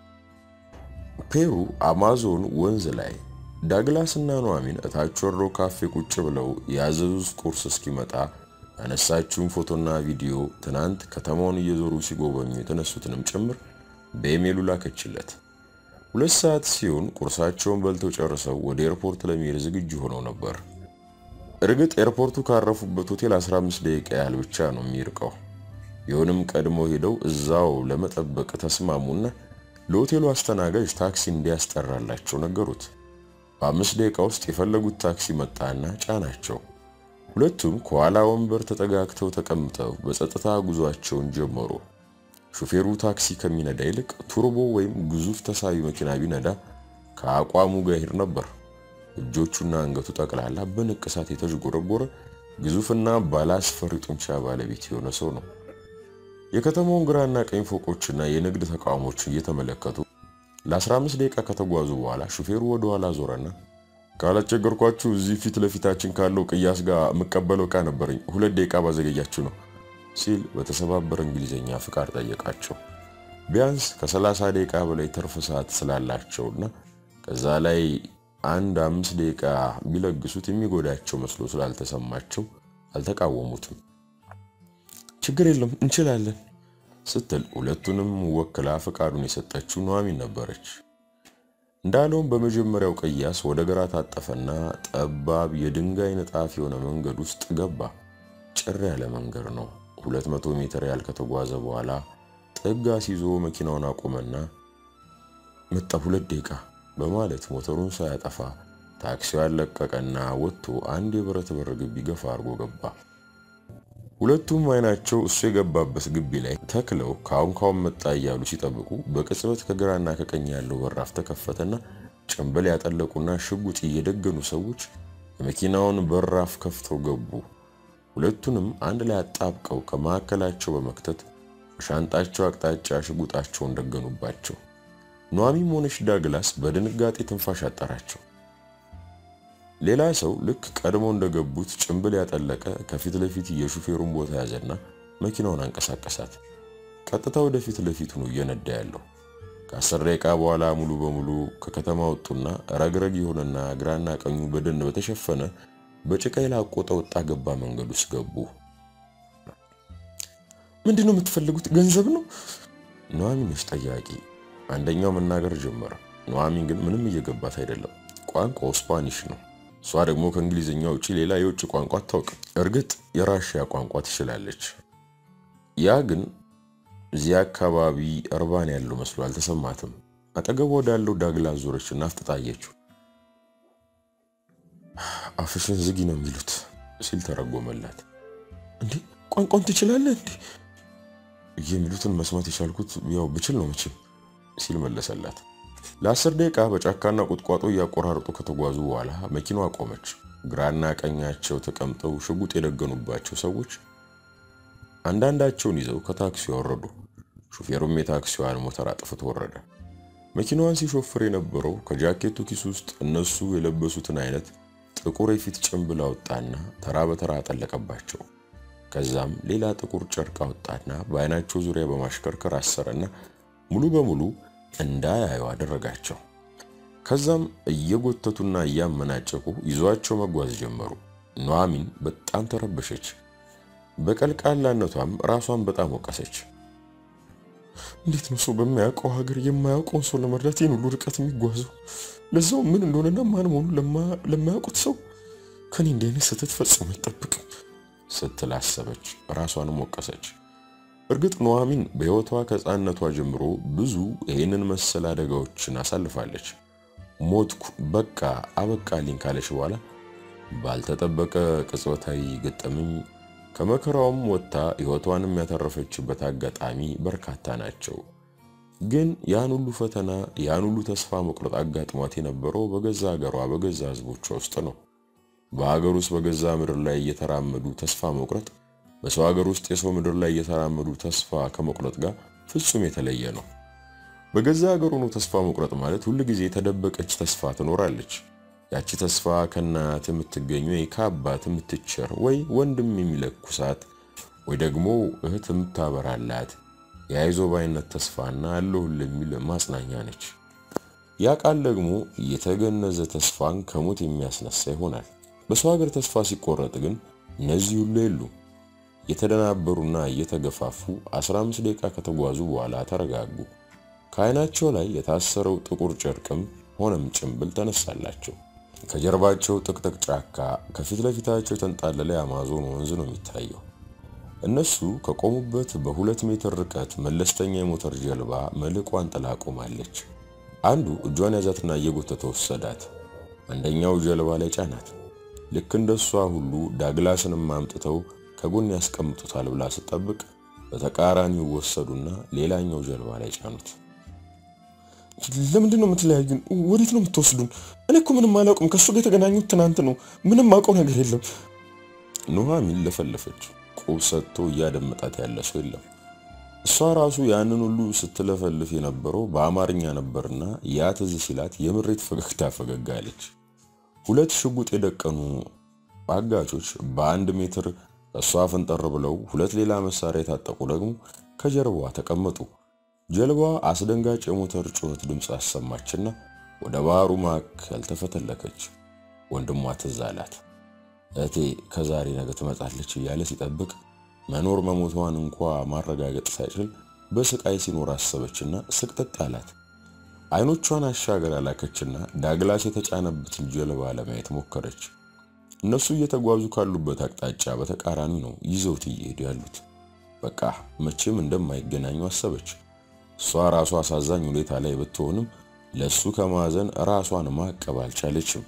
ፔሩ አማዞን ወንዝ ላይ ዳግላስ እና ኑሐሚን እታች ወርደው ካፌ ቁጭ ብለው ያዘዙት ቁርስ እስኪመጣ ያነሳችውን ፎቶና ቪዲዮ ትናንት ከተማውን እየዞሩ ሲጎበኙ የተነሱትንም ጭምር በኢሜሉ ላከችለት። ሁለት ሰዓት ሲሆን ቁርሳቸውን በልተው ጨርሰው ወደ ኤርፖርት ለመሄድ ዝግጁ ሆነው ነበር። እርግጥ ኤርፖርቱ ካረፉበት ሆቴል 15 ደቂቃ ያህል ብቻ ነው የሚርቀው። ቢሆንም ቀድሞ ሄደው እዛው ለመጠበቅ ተስማሙና ለሆቴሉ አስተናጋጅ ታክሲ እንዲያስጠራላቸው ነገሩት። በአምስት ደቂቃ ውስጥ የፈለጉት ታክሲ መጣና ጫናቸው። ሁለቱም ከኋላ ወንበር ተጠጋግተው ተቀምጠው በጸጥታ ጉዟቸውን ጀመሩ። ሾፌሩ ታክሲ ከሚነዳ ይልቅ ቱርቦ ወይም ግዙፍ ተሳቢ መኪና ቢነዳ ከአቋሙ ጋር ይሄድ ነበር። እጆቹና አንገቱ ጠቅላላ በንቅሳት የተዥጎረጎረ ግዙፍና ባለአስፈሪ ጡንቻ ባለቤት የሆነ ሰው ነው። የከተማውን ግራና ቀኝ ፎቆችና የንግድ ተቋሞችን እየተመለከቱ ለ15 ደቂቃ ከተጓዙ በኋላ ሹፌሩ ወደ ኋላ ዞረና ካላስቸገርኳችሁ እዚህ ፊት ለፊታችን ካለው ቅያስ ጋር የምቀበለው ዕቃ ነበረኝ፣ ሁለት ደቂቃ ባዘገያችሁ ነው ሲል በተሰባበረ እንግሊዝኛ ፍቃድ ጠየቃቸው። ቢያንስ ከ30 ደቂቃ በላይ ትርፍ ሰዓት ስላላቸውና ከዛ ላይ አንድ አምስት ደቂቃ ቢለግሱት የሚጎዳቸው መስሎ ስላልተሰማቸው አልተቃወሙትም። ችግር የለም እንችላለን ስትል ሁለቱንም ወክላ ፈቃዱን የሰጠችው ኑሐሚን ነበረች። እንዳለውም በመጀመሪያው ቅያስ ወደ ግራ ታጠፈና ጠባብ የድንጋይ ንጣፍ የሆነ መንገድ ውስጥ ገባ። ጭር ያለ መንገድ ነው። ሁለት መቶ ሜትር ያህል ከተጓዘ በኋላ ጥግ አስይዞ መኪናውን አቆመና መጣ ሁለት ደቂቃ በማለት ሞተሩን ሳያጠፋ ታክሲዋን ለቀቀና ወጥቶ አንድ የብረት በር ግቢ ገፋ አድርጎ ገባ። ሁለቱም አይናቸው እሱ የገባበት ግቢ ላይ ተክለው ካሁን ካሁን መጣ እያሉ ሲጠብቁ በቅጽበት ከግራና ከቀኝ ያለው በራፍ ተከፈተና ጭንብል ያጠለቁና ሽጉጥ እየደገኑ ሰዎች የመኪናውን በራፍ ከፍተው ገቡ። ሁለቱንም አንድ ላይ አጣብቀው ከመካከላቸው በመክተት በሻንጣቸው አቅጣጫ ሽጉጣቸውን ደገኑባቸው። ኗሚም ሆነች ዳግላስ በድንጋጤ ትንፋሽ አጠራቸው። ሌላ ሰው ልክ ቀድሞ እንደገቡት ጭንብል ያጠለቀ ከፊት ለፊት የሹፌሩን ቦታ ያዘና መኪናውን አንቀሳቀሳት። ቀጥታ ወደፊት ለፊቱ ነው እየነዳ ያለው። ከአስር ደቂቃ በኋላ ሙሉ በሙሉ ከከተማ ወጡና ረግረግ የሆነና ግራና ቀኙ በደን በተሸፈነ በጭቃ የላቆጠ ወጣ ገባ መንገድ ውስጥ ገቡ። ምንድን ነው የምትፈልጉት? ገንዘብ ነው? ኑሐሚን ነች ጠያቂ። አንደኛው መናገር ጀመረ። ኑሐሚን ግን ምንም እየገባት አይደለም። ቋንቋው ስፓኒሽ ነው። እሷ ደግሞ ከእንግሊዝኛ ውጪ ሌላ የውጭ ቋንቋ አታውቅም። እርግጥ የራሽያ ቋንቋ ትችላለች። ያ ግን እዚያ አካባቢ እርባን ያለው መስሎ አልተሰማትም። አጠገቧ ወዳለው ዳግላስ ዞረችና አፍጥጣየችው። አፍሽን ዝጊ ነው የሚሉት ሲል ተረጎመላት። እንዴ ቋንቋውን ትችላለህ እንዴ? የሚሉትን መስማት የቻልኩት ያው ብችል ነው መቼም ሲል መለሰላት። ለአስር ደቂቃ በጫካና ቁጥቋጦ እያቆራረጡ ከተጓዙ በኋላ መኪናዋ ቆመች። ግራና ቀኛቸው ተቀምጠው ሽጉጥ የደገኑባቸው ሰዎች አንዳንዳቸውን ይዘው ከታክሲው ወረዱ። ሹፌሩም የታክሲዋን ሞተር አጥፍቶ ወረደ። መኪናዋን ሲሾፍር የነበረው ከጃኬቱ ኪስ ውስጥ እነሱ የለበሱትን አይነት ጥቁር የፊት ጭንብል አወጣና ተራ በተራ አጠለቀባቸው። ከዛም ሌላ ጥቁር ጨርቅ አወጣና በአይናቸው ዙሪያ በማሽከርከር አሰረና ሙሉ በሙሉ እንዳያዩ አደረጋቸው። ከዛም እየጎተቱና እያመናጨቁ ይዟቸው መጓዝ ጀመሩ። ኑሐሚን በጣም ተረበሸች። በቀልቃላነቷም ራሷን በጣም ወቀሰች። እንዴት ነው ሰው በማያውቀው ሀገር የማያውቀውን ሰው ለመርዳት ይህን ሁሉ ርቀት የሚጓዘው? ለዛው ምን እንደሆነና ማን መሆኑ ለማያውቁት ሰው ከኔ እንዲህ አይነት ስህተት ፈጽሞ አይጠብቅም ስትል አሰበች። ራሷንም ወቀሰች። እርግጥ ኑሐሚን በሕይወቷ ከሕፃንነቷ ጀምሮ ብዙ ይህንን መሰል አደጋዎችን አሳልፋለች። ሞትኩ በቃ አበቃልኝ ካለች በኋላ ባልተጠበቀ ቅጽበታዊ ገጠመኝ ከመከራውም ወጥታ ሕይወቷንም ያተረፈችበት አጋጣሚ በርካታ ናቸው። ግን ያን ሁሉ ፈተና ያን ሁሉ ተስፋ መቁረጥ አጋጥሟት የነበረው በገዛ ሀገሯ በገዛ ሕዝቦቿ ውስጥ ነው። በሀገር ውስጥ በገዛ ምድር ላይ እየተራመዱ ተስፋ መቁረጥ በሰው ሀገር ውስጥ የሰው ምድር ላይ እየተራመዱ ተስፋ ከመቁረጥ ጋር ፍጹም የተለየ ነው። በገዛ ሀገር ሆኖ ተስፋ መቁረጥ ማለት ሁል ጊዜ የተደበቀች ተስፋ ትኖራለች። ያቺ ተስፋ ከእናት የምትገኝ ወይ ከአባት የምትቸር ወይ ወንድም የሚለኩሳት ወይ ደግሞ እህት የምታበራላት የአይዞ ባይነት ተስፋና አለሁልህ የሚል ማጽናኛ ነች። ያ ቃል ደግሞ የተገነዘ ተስፋን ከሞት የሚያስነሳ ይሆናል። በሰው ሀገር ተስፋ ሲቆረጥ ግን እነዚህ ሁሉ የሉ። የተደናበሩና እየተገፋፉ 15 ደቂቃ ከተጓዙ በኋላ ተረጋጉ። ከዓይናቸው ላይ የታሰረው ጥቁር ጨርቅም ሆነም ጭንብል ተነሳላቸው። ከጀርባቸው ጥቅጥቅ ጫካ፣ ከፊት ለፊታቸው የተንጣለለ የአማዞን ወንዝ ነው የሚታየው። እነሱ ከቆሙበት በሁለት ሜትር ርቀት መለስተኛ የሞተር ጀልባ መልቋን ጥላ ቆማለች። አንዱ እጇን ያዛትና እየጎተተ ወሰዳት። አንደኛው ጀልባ ላይ ጫናት። ልክ እንደሷ ሁሉ ዳግላስንም አምጥተው ከጎን ያስቀምጡታል ብላ ስጠብቅ በተቃራኒው ወሰዱና ሌላኛው ጀልባ ላይ ጫኑት። ለምንድን ነው የምትለያዩን? ወዴት ነው የምትወስዱን? እኔ እኮ ምንም አላውቅም። ከእሱ ጋር የተገናኙት ትናንት ነው። ምንም አውቀው ነገር የለም። ኑሐሚን ለፈለፈች። ቁብ ሰጥቶ እያደመጣት ያለ ሰው የለም። እሷ ራሱ ያንን ሁሉ ስትለፈልፍ የነበረው በአማርኛ ነበርና ያ ትዝ ሲላት የምሬት ፈገግታ ፈገግ አለች። ሁለት ሽጉጥ የደቀኑ አጋቾች በአንድ ሜትር እሷ ፈንጠር ብለው ሁለት ሌላ መሳሪያ የታጠቁ ደግሞ ከጀርባዋ ተቀመጡ። ጀልባዋ አስደንጋጭ የሞተር ጩኸት ድምፅ አሰማችና ወደ ባህሩ ማዕከል ተፈተለከች። ወንድሟ ትዝ አላት። እህቴ ከዛሬ ነገ ትመጣለች እያለ ሲጠብቅ መኖር መሞቷን እንኳ ማረጋገጥ ሳይችል በስቃይ ሲኖር አሰበችና ስቅጥጥ አላት። አይኖቿን አሻገር ያላከችና ዳግላስ የተጫነበትን ጀልባ ለማየት ሞከረች። እነሱ እየተጓዙ ካሉበት አቅጣጫ በተቃራኒ ነው ይዘውት እየሄዱ ያሉት። በቃ መቼም እንደማይገናኙ አሰበች። እሷ ራሷ አሳዛኝ ሁኔታ ላይ ብትሆንም ለሱ ከማዘን ራሷን ማቀብ አልቻለችም።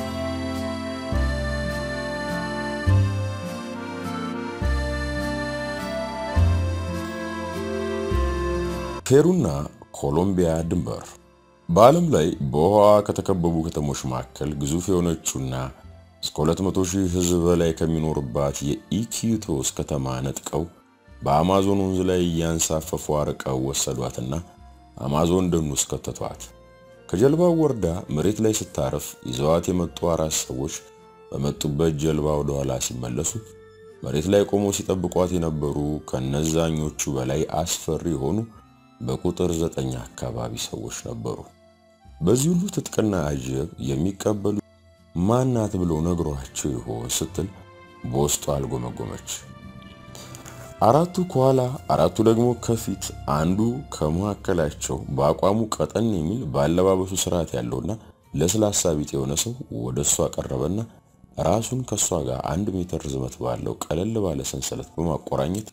ፔሩና ኮሎምቢያ ድንበር በዓለም ላይ በውሃ ከተከበቡ ከተሞች መካከል ግዙፍ የሆነችውና እስከ 200 ሺህ ሕዝብ በላይ ከሚኖርባት የኢኪዩቶስ ከተማ ነጥቀው በአማዞን ወንዝ ላይ እያንሳፈፉ አርቀው ወሰዷትና አማዞን ደን ውስጥ ከተቷት። ከጀልባው ወርዳ መሬት ላይ ስታረፍ ይዘዋት የመጡ አራት ሰዎች በመጡበት ጀልባ ወደ ኋላ ሲመለሱ መሬት ላይ ቆመው ሲጠብቋት የነበሩ ከነዛኞቹ በላይ አስፈሪ የሆኑ በቁጥር ዘጠኝ አካባቢ ሰዎች ነበሩ። በዚህ ሁሉ ትጥቅና አጀብ የሚቀበሉ ማናት ብሎ ነግሯቸው ይሆን ስትል በውስጡ አልጎመጎመች። አራቱ ከኋላ አራቱ ደግሞ ከፊት፣ አንዱ ከመካከላቸው በአቋሙ ቀጠን የሚል በአለባበሱ ስርዓት ያለውና ለስላሳ ቢጥ የሆነ ሰው ወደ እሷ ቀረበና ራሱን ከእሷ ጋር አንድ ሜትር ርዝመት ባለው ቀለል ባለ ሰንሰለት በማቆራኘት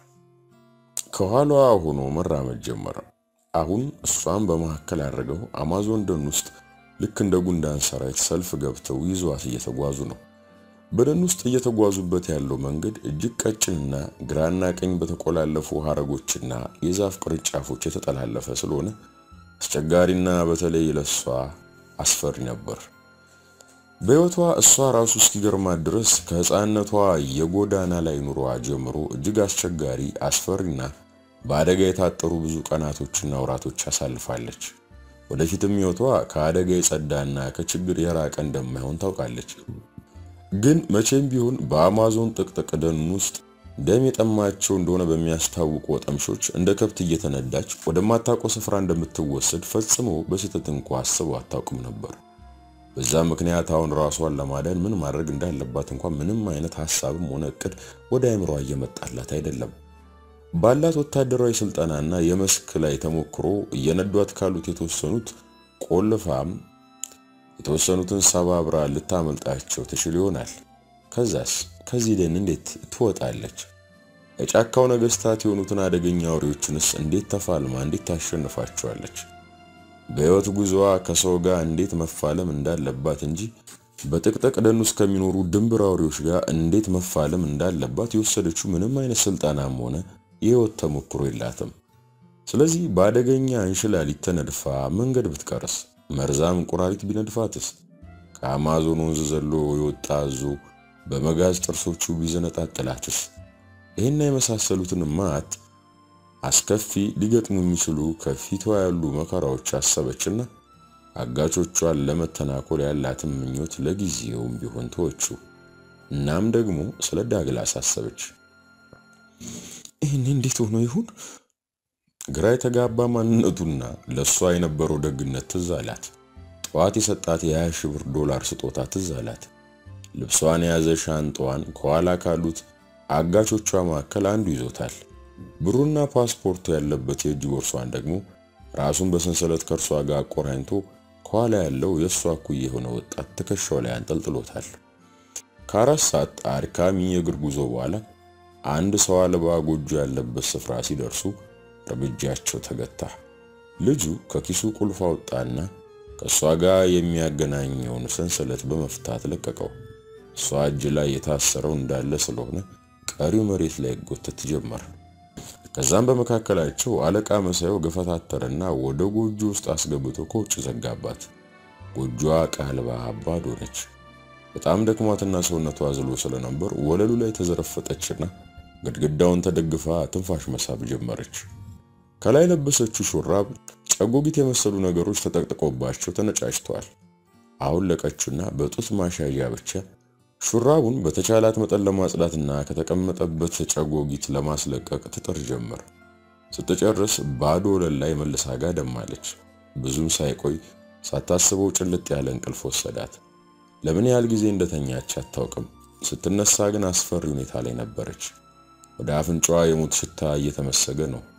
ከኋላዋ ሆኖ መራመድ ጀመረ። አሁን እሷን በመካከል አድርገው አማዞን ደን ውስጥ ልክ እንደ ጉንዳን ሰራዊት ሰልፍ ገብተው ይዟት እየተጓዙ ነው። በደን ውስጥ እየተጓዙበት ያለው መንገድ እጅግ ቀጭንና ግራና ቀኝ በተቆላለፉ ሐረጎችና የዛፍ ቅርንጫፎች የተጠላለፈ ስለሆነ አስቸጋሪና በተለይ ለሷ አስፈሪ ነበር። በሕይወቷ እሷ ራሱ እስኪገርማት ድረስ ከሕፃንነቷ የጎዳና ላይ ኑሮዋ ጀምሮ እጅግ አስቸጋሪ፣ አስፈሪና በአደጋ የታጠሩ ብዙ ቀናቶችና ወራቶች አሳልፋለች። ወደፊትም ሕይወቷ ከአደጋ የጸዳና ከችግር የራቀ እንደማይሆን ታውቃለች። ግን መቼም ቢሆን በአማዞን ጥቅጥቅ ደን ውስጥ ደም የጠማቸው እንደሆነ በሚያስታውቁ ወጠምሾች እንደ ከብት እየተነዳች ወደማታውቀው ስፍራ እንደምትወሰድ ፈጽሞ በስህተት እንኳ አስበው አታውቅም ነበር። በዛ ምክንያት አሁን ራሷን ለማዳን ምን ማድረግ እንዳለባት እንኳን ምንም አይነት ሐሳብም ሆነ እቅድ ወደ አይምሯ እየመጣላት አይደለም። ባላት ወታደራዊ ስልጠናና የመስክ ላይ ተሞክሮ እየነዷት ካሉት የተወሰኑት ቆልፋም የተወሰኑትን ሰባብራ ልታመልጣቸው ትችል ይሆናል። ከዛስ ከዚህ ደን እንዴት ትወጣለች? የጫካው ነገስታት የሆኑትን አደገኛ አውሬዎችንስ እንዴት ተፋልማ እንዴት ታሸንፋቸዋለች? በሕይወት ጉዞዋ ከሰው ጋር እንዴት መፋለም እንዳለባት እንጂ በጥቅጥቅ ደን ውስጥ ከሚኖሩ ድንብር አውሬዎች ጋር እንዴት መፋለም እንዳለባት የወሰደችው ምንም አይነት ስልጠናም ሆነ የሕይወት ተሞክሮ የላትም። ስለዚህ በአደገኛ እንሽላሊት ተነድፋ መንገድ ብትቀርስ፣ መርዛም እንቁራሪት ቢነድፋትስ፣ ከአማዞን ወንዝ ዘሎ የወጣ አዞ በመጋዝ ጥርሶቹ ቢዘነጣጥላትስ፣ ይህና የመሳሰሉትን ማት አስከፊ ሊገጥሙ የሚችሉ ከፊቷ ያሉ መከራዎች አሰበችና አጋቾቿን ለመተናኮል ያላትን ምኞት ለጊዜውም ቢሆን ተወችው። እናም ደግሞ ስለ ዳግላስ አሰበች። ይህን እንዴት ሆኖ ይሁን? ግራ የተጋባ ማንነቱና ለእሷ የነበረው ደግነት ትዝ አላት። ጠዋት የሰጣት የ20 ሺህ ብር ዶላር ስጦታ ትዝ አላት። ልብሷን የያዘ ሻንጣዋን ከኋላ ካሉት አጋቾቿ መካከል አንዱ ይዞታል። ብሩና ፓስፖርቱ ያለበት የእጅ ቦርሷን ደግሞ ራሱን በሰንሰለት ከእርሷ ጋር አቆራኝቶ ከኋላ ያለው የእሷ እኩያ የሆነ ወጣት ትከሻው ላይ አንጠልጥሎታል። ከአራት ሰዓት አድካሚ የእግር ጉዞ በኋላ አንድ ሰው አልባ ጎጆ ያለበት ስፍራ ሲደርሱ እርምጃቸው ተገታ። ልጁ ከኪሱ ቁልፍ አወጣና ከእሷ ጋር የሚያገናኘውን ሰንሰለት በመፍታት ለቀቀው። እሷ እጅ ላይ የታሰረው እንዳለ ስለሆነ ቀሪው መሬት ላይ ጎተት ጀመር። ከዛም በመካከላቸው አለቃ መሳዩ ገፈታተረና ወደ ጎጆ ውስጥ አስገብቶ ከውጭ ዘጋባት። ጎጆዋ ቃልባ ባዶ ነች። በጣም ደክሟትና ሰውነቷ አዝሎ ስለነበር ወለሉ ላይ ተዘረፈጠችና ግድግዳውን ተደግፋ ትንፋሽ መሳብ ጀመረች። ከላይ ለበሰችው ሹራብ ጨጎጊት የመሰሉ ነገሮች ተጠቅጥቆባቸው ተነጫጭተዋል። አሁን ለቀችና በጡት ማሻያ ብቻ ሹራቡን በተቻላት መጠን ለማጽዳትና ከተቀመጠበት ጨጎጊት ለማስለቀቅ ትጥር ጀመር። ስትጨርስ ባዶ ወለል ላይ መልሳ ጋደማለች። ብዙም ሳይቆይ ሳታስበው ጭልጥ ያለ እንቅልፍ ወሰዳት። ለምን ያህል ጊዜ እንደተኛች አታውቅም። ስትነሳ ግን አስፈሪ ሁኔታ ላይ ነበረች። ወደ አፍንጫዋ የሞት ሽታ እየተመሰገ ነው።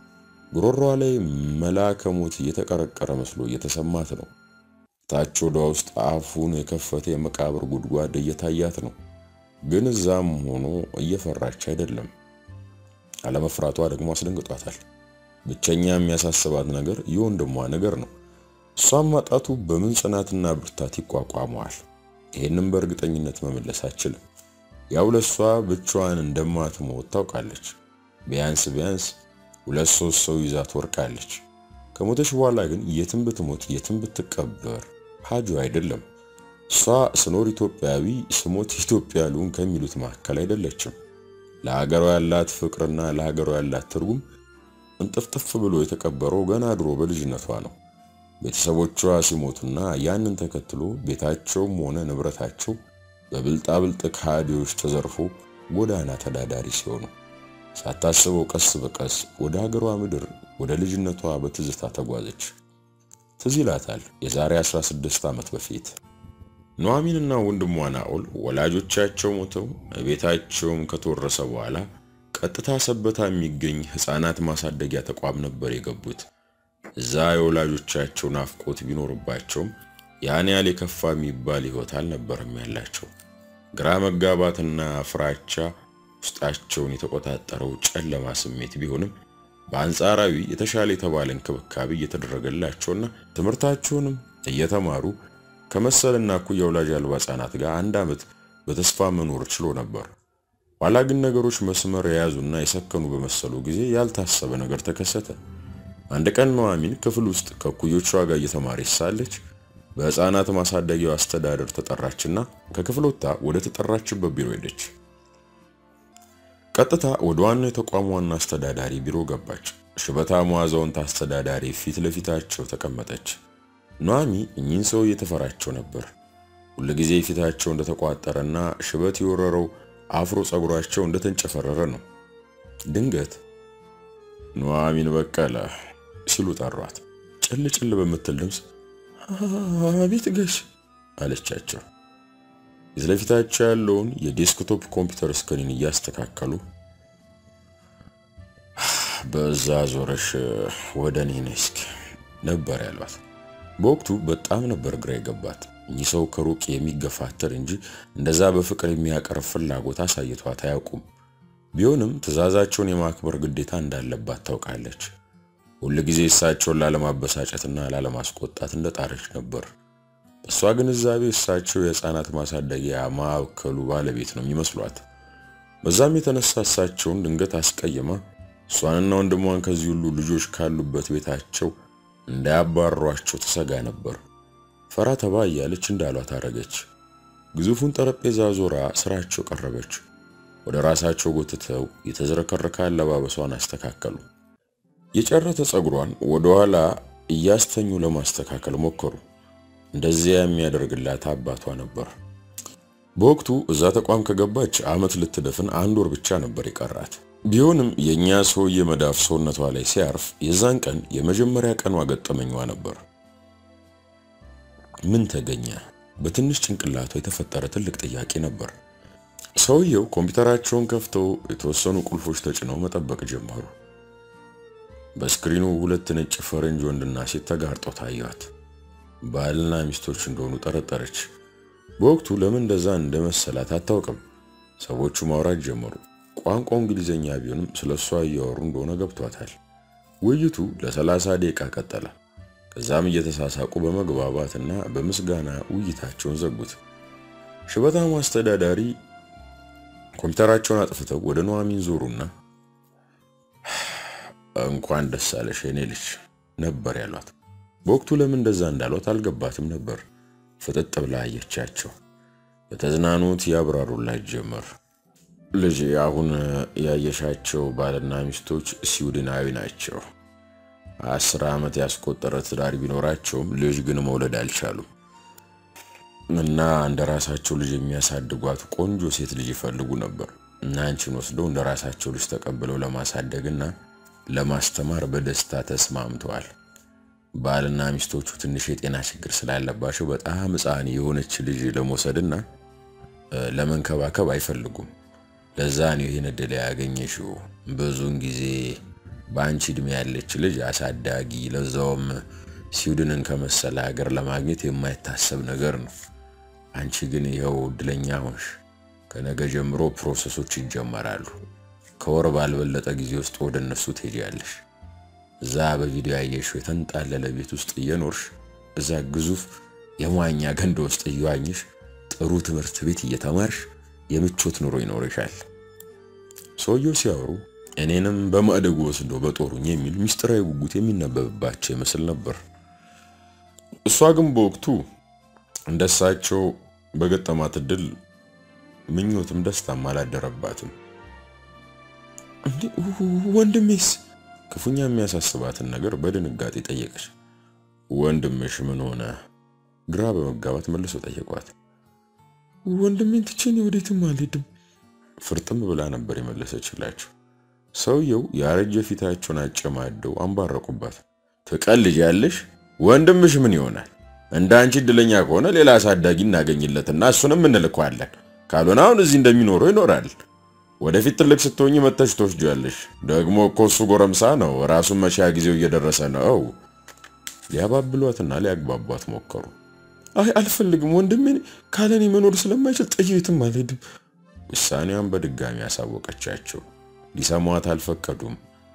ጉሮሯ ላይ መልአከ ሞት እየተቀረቀረ መስሎ እየተሰማት ነው። ታች ወደ ውስጥ አፉን የከፈተ የመቃብር ጉድጓድ እየታያት ነው። ግን እዛም ሆኖ እየፈራች አይደለም። አለመፍራቷ ደግሞ አስደንግጧታል። ብቸኛ የሚያሳስባት ነገር የወንድሟ ነገር ነው። እሷም ማጣቱ በምን ጽናትና ብርታት ይቋቋመዋል? ይህንም በእርግጠኝነት መመለስ አችልም። ያው ለሷ ብቻዋን እንደማትሞት ታውቃለች። ቢያንስ ቢያንስ ሁለት ሶስት ሰው ይዛ ትወርቃለች። ከሞተች በኋላ ግን የትም ብትሞት የትም ብትቀበር ሀጁ አይደለም። እሷ ስኖር ኢትዮጵያዊ ስሞት ኢትዮጵያ ልሁን ከሚሉት መካከል አይደለችም። ለሀገሯ ያላት ፍቅርና ለሀገሯ ያላት ትርጉም እንጥፍጥፍ ብሎ የተቀበረው ገና ድሮ በልጅነቷ ነው። ቤተሰቦቿ ሲሞቱና ያንን ተከትሎ ቤታቸውም ሆነ ንብረታቸው በብልጣብልጥ ከሃዲዎች ተዘርፎ ጎዳና ተዳዳሪ ሲሆኑ ሳታስበው ቀስ በቀስ ወደ ሀገሯ ምድር ወደ ልጅነቷ በትዝታ ተጓዘች። ትዝ ይላታል የዛሬ 16 ዓመት በፊት ኑሐሚንና ወንድሟ ናኦል ወላጆቻቸው ሞተው ቤታቸውም ከተወረሰ በኋላ ቀጥታ ሰበታ የሚገኝ ሕፃናት ማሳደጊያ ተቋም ነበር የገቡት። እዛ የወላጆቻቸው ናፍቆት ቢኖርባቸውም ያን ያህል የከፋ የሚባል ሕይወት አልነበረም ያላቸው። ግራ መጋባትና ፍራቻ ውስጣቸውን የተቆጣጠረው ጨለማ ስሜት ቢሆንም በአንጻራዊ የተሻለ የተባለ እንክብካቤ እየተደረገላቸውና ትምህርታቸውንም እየተማሩ ከመሰልና እኩያ ወላጅ አልባ ሕፃናት ጋር አንድ ዓመት በተስፋ መኖር ችሎ ነበር። ኋላ ግን ነገሮች መስመር የያዙና የሰከኑ በመሰሉ ጊዜ ያልታሰበ ነገር ተከሰተ። አንድ ቀን ኑሐሚን ክፍል ውስጥ ከእኩዮቿ ጋር እየተማረች ሳለች በሕፃናት ማሳደጊያው አስተዳደር ተጠራችና ከክፍል ወጥታ ወደ ተጠራችበት ቢሮ ሄደች። ቀጥታ ወደ ዋናው የተቋሙ ዋና አስተዳዳሪ ቢሮ ገባች። ሽበታሟ አዛውንት አስተዳዳሪ ፊት ለፊታቸው ተቀመጠች። ኑሐሚ እኚህን ሰው እየተፈራቸው ነበር። ሁልጊዜ ፊታቸው እንደተቋጠረና ሽበት የወረረው አፍሮ ጸጉራቸው እንደተንጨፈረረ ነው። ድንገት ኑሐሚን በቀለ ሲሉ ጠሯት። ጭል ጭል በምትል ድምፅ አቤት ጋሽ አለቻቸው። ፊት ለፊታቸው ያለውን የዴስክቶፕ ኮምፒውተር ስክሪን እያስተካከሉ በዛ ዞረሽ ወደ እኔ ነይ እስኪ ነበር ያሏት። በወቅቱ በጣም ነበር ግራ የገባት። እኚህ ሰው ከሩቅ የሚገፋተር እንጂ እንደዛ በፍቅር የሚያቀርብ ፍላጎት አሳይቷት አያውቁም። ቢሆንም ትዕዛዛቸውን የማክበር ግዴታ እንዳለባት ታውቃለች። ሁል ጊዜ እሳቸውን ላለማበሳጨትና ላለማስቆጣት እንደጣረች ነበር። በእሷ ግንዛቤ እሳቸው የሕፃናት ማሳደጊያ ማዕከሉ ባለቤት ነው የሚመስሏት። በዛም የተነሳ እሳቸውን ድንገት አስቀይማ እሷንና ወንድሟን ከዚህ ሁሉ ልጆች ካሉበት ቤታቸው እንዳያባሯቸው ትሰጋ ነበር። ፈራ ተባ እያለች እንዳሏት አረገች። ግዙፉን ጠረጴዛ ዞራ ስራቸው ቀረበች። ወደ ራሳቸው ጎትተው የተዝረከረከ አለባበሷን አስተካከሉ። የጨረተ ፀጉሯን ወደ ኋላ እያስተኙ ለማስተካከል ሞከሩ። እንደዚያ የሚያደርግላት አባቷ ነበር። በወቅቱ እዛ ተቋም ከገባች ዓመት ልትደፍን አንድ ወር ብቻ ነበር የቀራት። ቢሆንም የእኛ ሰውዬ መዳፍ ሰውነቷ ላይ ሲያርፍ የዛን ቀን የመጀመሪያ ቀኗ ገጠመኟ ነበር። ምን ተገኘ? በትንሽ ጭንቅላቷ የተፈጠረ ትልቅ ጥያቄ ነበር። ሰውየው ኮምፒውተራቸውን ከፍተው የተወሰኑ ቁልፎች ተጭነው መጠበቅ ጀመሩ። በስክሪኑ ሁለት ነጭ ፈረንጅ ወንድና ሴት ተጋርጠው ታዩት። ባልና ሚስቶች እንደሆኑ ጠረጠረች። በወቅቱ ለምን እንደዛ እንደመሰላት አታውቅም። ሰዎቹ ማውራት ጀመሩ። ቋንቋው እንግሊዘኛ ቢሆንም ስለ እሷ እያወሩ እንደሆነ ገብቷታል። ውይይቱ ለሰላሳ ደቂቃ ቀጠለ። ከዛም እየተሳሳቁ በመግባባትና በምስጋና ውይይታቸውን ዘጉት። ሽበታሙ አስተዳዳሪ ኮምፒውተራቸውን አጥፍተው ወደ ኑሐሚን ዞሩና እንኳን ደስ አለሽ የኔ ልጅ ነበር ያሏት። በወቅቱ ለምን እንደዛ እንዳሏት አልገባትም ነበር። ፍጥጥ ብላ አየቻቸው። በተዝናኖት ያብራሩላት ጀመር። ልጅ አሁን ያየሻቸው ባልና ሚስቶች ስዊድናዊ ናቸው። አስር ዓመት ያስቆጠረ ትዳር ቢኖራቸውም ልጅ ግን መውለድ አልቻሉም እና እንደ ራሳቸው ልጅ የሚያሳድጓት ቆንጆ ሴት ልጅ ይፈልጉ ነበር እና አንቺን ወስደው እንደ ራሳቸው ልጅ ተቀብለው ለማሳደግና ለማስተማር በደስታ ተስማምተዋል። ባልና ሚስቶቹ ትንሽ የጤና ችግር ስላለባቸው በጣም ሕፃን የሆነች ልጅ ለመውሰድና ለመንከባከብ አይፈልጉም። ለዛ ነው ይህን እድል ያገኘሽው። ብዙውን ጊዜ በአንቺ ዕድሜ ያለች ልጅ አሳዳጊ፣ ለዛውም ስዊድንን ከመሰለ ሀገር ለማግኘት የማይታሰብ ነገር ነው። አንቺ ግን ይኸው እድለኛ ሆንሽ። ከነገ ጀምሮ ፕሮሰሶች ይጀመራሉ። ከወር ባልበለጠ ጊዜ ውስጥ ወደ እነሱ ትሄጃለሽ። እዛ በቪዲዮ ያየሽው የተንጣለለ ቤት ውስጥ እየኖርሽ እዛ ግዙፍ የመዋኛ ገንዳ ውስጥ እየዋኝሽ ጥሩ ትምህርት ቤት እየተማርሽ የምቾት ኑሮ ይኖርሻል። ሰውየው ሲያወሩ እኔንም በማደጎ ወስዶ በጦሩኝ የሚል ምስጢራዊ ጉጉት የሚነበብባቸው ይመስል ነበር። እሷ ግን በወቅቱ እንደሳቸው በገጠማት እድል ምኞትም ደስታም አላደረባትም። እንዴ ወንድሜስ? ክፉኛ የሚያሳስባትን ነገር በድንጋጤ ጠየቀች። ወንድምሽ ምን ሆነ? ግራ በመጋባት መልሶ ጠየቋት። ወንድሜን ትቼ እኔ ወዴትም አልሄድም። ፍርጥም ብላ ነበር የመለሰችላቸው። ሰውየው ያረጀ ፊታቸውን አጨማደው አንባረቁባት። ትቀልጃለሽ? ወንድምሽ ምን ይሆናል? እንደ አንቺ እድለኛ ከሆነ ሌላ አሳዳጊ እናገኝለትና እሱንም እንልከዋለን። ካልሆነ አሁን እዚህ እንደሚኖረው ይኖራል። ወደፊት ትልቅ ስትሆኝ መተሽ ትወስጂያለሽ። ደግሞ እኮ እሱ ጎረምሳ ነው፣ ራሱን መሻያ ጊዜው እየደረሰ ነው። ሊያባብሏትና ሊያግባቧት ሞከሩ። አይ አልፈልግም፣ ወንድሜን ካለኔ መኖር ስለማይችል ጥዬ የትም አልሄድም። ውሳኔዋን በድጋሚ ያሳወቀቻቸው ሊሰሟት አልፈቀዱም።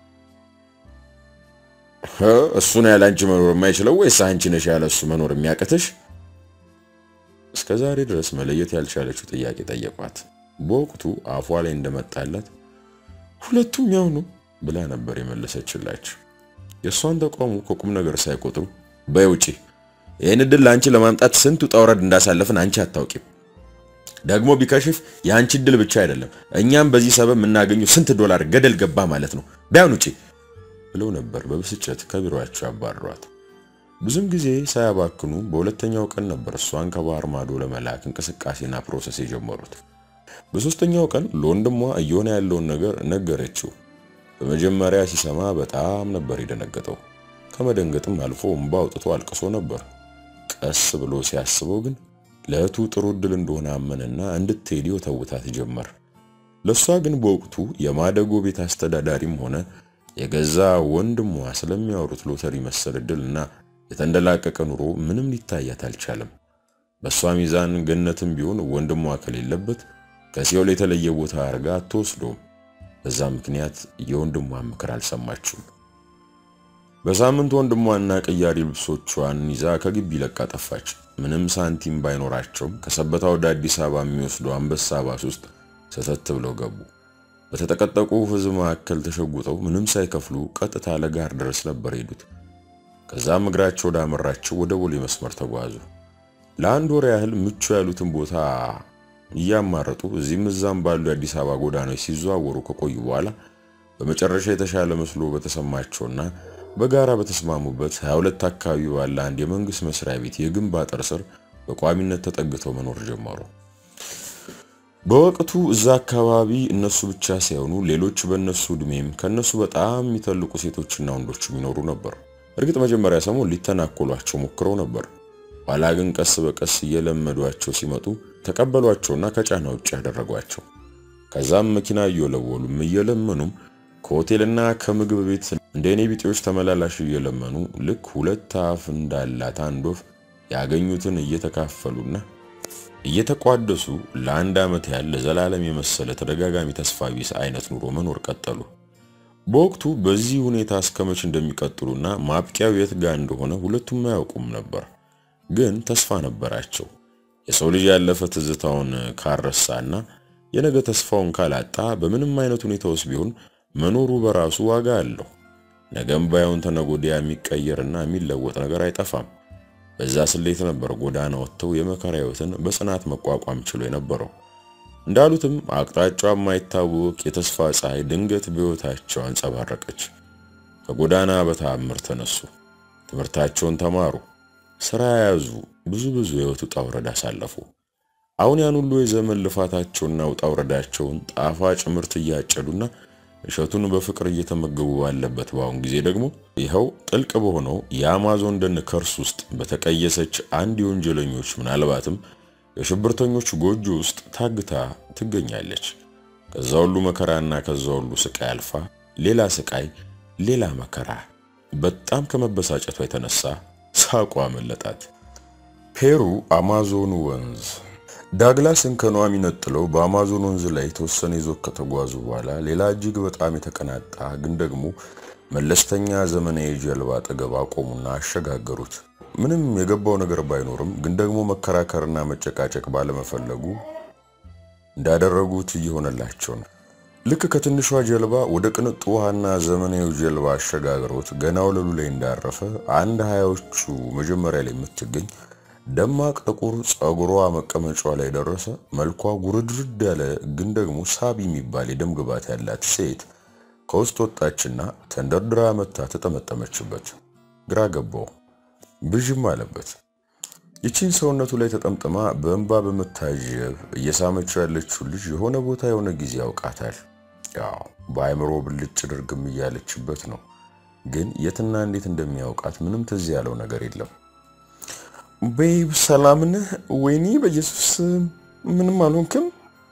እሱ ነው ያለ አንቺ መኖር የማይችለው ወይስ አንቺ ነሽ ያለ እሱ መኖር የሚያቅትሽ? እስከ ዛሬ ድረስ መለየት ያልቻለችው ጥያቄ ጠየቋት። በወቅቱ አፏ ላይ እንደመጣላት ሁለቱም ያው ነው ብላ ነበር የመለሰችላቸው። የእሷን ተቃውሞ ከቁም ነገር ሳይቆጥሩ በይ ውጪ፣ ይህን እድል ለአንቺ ለማምጣት ስንት ውጣ ውረድ እንዳሳለፍን አንቺ አታውቂም። ደግሞ ቢከሽፍ የአንቺ እድል ብቻ አይደለም፣ እኛም በዚህ ሰበብ የምናገኘው ስንት ዶላር ገደል ገባ ማለት ነው። ቢያን ውጪ ብለው ነበር በብስጭት ከቢሮአቸው ያባረሯት። ብዙም ጊዜ ሳያባክኑ በሁለተኛው ቀን ነበር እሷን ከባህር ማዶ ለመላክ እንቅስቃሴና ፕሮሰስ የጀመሩት። በሶስተኛው ቀን ለወንድሟ እየሆነ ያለውን ነገር ነገረችው። በመጀመሪያ ሲሰማ በጣም ነበር የደነገጠው። ከመደንገጥም አልፎ እምባ አውጥቶ አልቅሶ ነበር። ቀስ ብሎ ሲያስበው ግን ለእህቱ ጥሩ እድል እንደሆነ አመንና እንድትሄድ ተውታት ጀመር። ለእሷ ግን በወቅቱ የማደጎ ቤት አስተዳዳሪም ሆነ የገዛ ወንድሟ ስለሚያወሩት ሎተሪ መሰል እድልና የተንደላቀቀ ኑሮ ምንም ሊታያት አልቻለም። በእሷ ሚዛን ገነትም ቢሆን ወንድሟ ከሌለበት ከሲኦል የተለየ ቦታ አድርጋ አትወስዶም። በዛ ምክንያት የወንድሟን ምክር አልሰማችም። በሳምንት ወንድሟና ቅያሪ ልብሶቿን ይዛ ከግቢ ለቃ ጠፋች። ምንም ሳንቲም ባይኖራቸውም ከሰበታ ወደ አዲስ አበባ የሚወስደው አንበሳ ባስ ውስጥ ሰተት ብለው ገቡ። በተጠቀጠቁ ሕዝብ መካከል ተሸጉጠው ምንም ሳይከፍሉ ቀጥታ ለጋር ድረስ ነበር ሄዱት። ከዛም እግራቸው ወዳመራቸው ወደ ቦሌ መስመር ተጓዙ። ለአንድ ወር ያህል ምቹ ያሉትን ቦታ እያማረጡ እዚህም እዛም ባሉ የአዲስ አበባ ጎዳናዎች ሲዘዋወሩ ከቆዩ በኋላ በመጨረሻ የተሻለ መስሎ በተሰማቸውና በጋራ በተስማሙበት 22 አካባቢ ባለ አንድ የመንግስት መስሪያ ቤት የግንብ አጥር ስር በቋሚነት ተጠግተው መኖር ጀመሩ። በወቅቱ እዛ አካባቢ እነሱ ብቻ ሳይሆኑ ሌሎች በእነሱ እድሜም ከነሱ በጣም የሚተልቁ ሴቶችና ወንዶች የሚኖሩ ነበር። እርግጥ መጀመሪያ ሰሞን ሊተናኮሏቸው ሞክረው ነበር። ኋላ ግን ቀስ በቀስ እየለመዷቸው ሲመጡ ተቀበሏቸውና ከጫና ውጭ ያደረጓቸው። ከዛም መኪና እየወለወሉም እየለመኑም ከሆቴልና ከምግብ ቤት እንደ እኔ ቢጤዎች ተመላላሽ እየለመኑ ልክ ሁለት አፍ እንዳላት አንድ ወፍ ያገኙትን እየተካፈሉና እየተቋደሱ ለአንድ ዓመት ያህል ለዘላለም የመሰለ ተደጋጋሚ ተስፋ ቢስ አይነት ኑሮ መኖር ቀጠሉ። በወቅቱ በዚህ ሁኔታ እስከመች እንደሚቀጥሉና ማብቂያው የት ጋር እንደሆነ ሁለቱም አያውቁም ነበር። ግን ተስፋ ነበራቸው። የሰው ልጅ ያለፈ ትዝታውን ካረሳና የነገ ተስፋውን ካላጣ በምንም አይነት ሁኔታ ውስጥ ቢሆን መኖሩ በራሱ ዋጋ አለው። ነገም ባይሆን ተነጎዲያ የሚቀየርና የሚለወጥ ነገር አይጠፋም። በዛ ስሌት ነበር ጎዳና ወጥተው የመከራ ሕይወትን በጽናት መቋቋም ችሎ የነበረው። እንዳሉትም አቅጣጫው የማይታወቅ የተስፋ ፀሐይ ድንገት በሕይወታቸው አንጸባረቀች። ከጎዳና በተአምር ተነሱ። ትምህርታቸውን ተማሩ፣ ስራ ያዙ፣ ብዙ ብዙ የሕይወት ውጣ ውረድ አሳለፉ። አሁን ያን ሁሉ የዘመን ልፋታቸውና ውጣ ውረዳቸውን ጣፋጭ ምርት እያጨዱና እሸቱን በፍቅር እየተመገቡ ባለበት በአሁን ጊዜ ደግሞ ይኸው ጥልቅ በሆነው የአማዞን ደን ከርስ ውስጥ በተቀየሰች አንድ የወንጀለኞች ምናልባትም የሽብርተኞች ጎጆ ውስጥ ታግታ ትገኛለች። ከዛ ሁሉ መከራና ከዛ ሁሉ ስቃይ አልፋ ሌላ ስቃይ፣ ሌላ መከራ። በጣም ከመበሳጨቷ የተነሳ ሳቋ አመለጣት። ፔሩ አማዞኑ ወንዝ ዳግላስን ከኗሚ ነጥለው በአማዞን ወንዝ ላይ የተወሰነ ይዞት ከተጓዙ በኋላ ሌላ እጅግ በጣም የተቀናጣ ግን ደግሞ መለስተኛ ዘመናዊ ጀልባ አጠገብ አቆሙና አሸጋገሩት። ምንም የገባው ነገር ባይኖርም ግን ደግሞ መከራከርና መጨቃጨቅ ባለመፈለጉ እንዳደረጉት እየሆነላቸው ነው። ልክ ከትንሿ ጀልባ ወደ ቅንጡ ውሃና ዘመናዊ ጀልባ አሸጋግሮት ገና ወለሉ ላይ እንዳረፈ አንድ ሀያዎቹ መጀመሪያ ላይ የምትገኝ ደማቅ ጥቁር ጸጉሯ መቀመጫዋ ላይ ደረሰ። መልኳ ጉርድርድ ያለ ግን ደግሞ ሳቢ የሚባል የደም ግባት ያላት ሴት ከውስጥ ወጣችና ተንደርድራ መታ ተጠመጠመችበት። ግራ ገባው፣ ብዥም አለበት። ይቺን ሰውነቱ ላይ ተጠምጥማ በእንባ በመታጀብ እየሳመችው ያለችው ልጅ የሆነ ቦታ የሆነ ጊዜ ያውቃታል። ያው በአእምሮ ብልጭ ድርግም እያለችበት ነው። ግን የትና እንዴት እንደሚያውቃት ምንም ትዝ ያለው ነገር የለም። ቤብ ሰላም ነህ? ወይኔ በኢየሱስ ምንም አልሆንክም?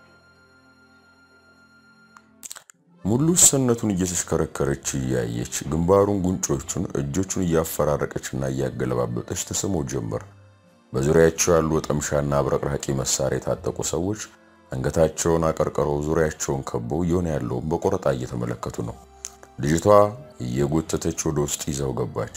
ሙሉ ሰውነቱን እየተሽከረከረች እያየች ግንባሩን፣ ጉንጮቹን፣ እጆቹን እያፈራረቀችና እያገለባበጠች ተስሞ ጀመር። በዙሪያቸው ያሉ ወጠምሻና አብረቅራቂ መሳሪያ የታጠቁ ሰዎች አንገታቸውን አቀርቅረው ዙሪያቸውን ከበው እየሆነ ያለውን በቆረጣ እየተመለከቱ ነው። ልጅቷ እየጎተተች ወደ ውስጥ ይዛው ገባች።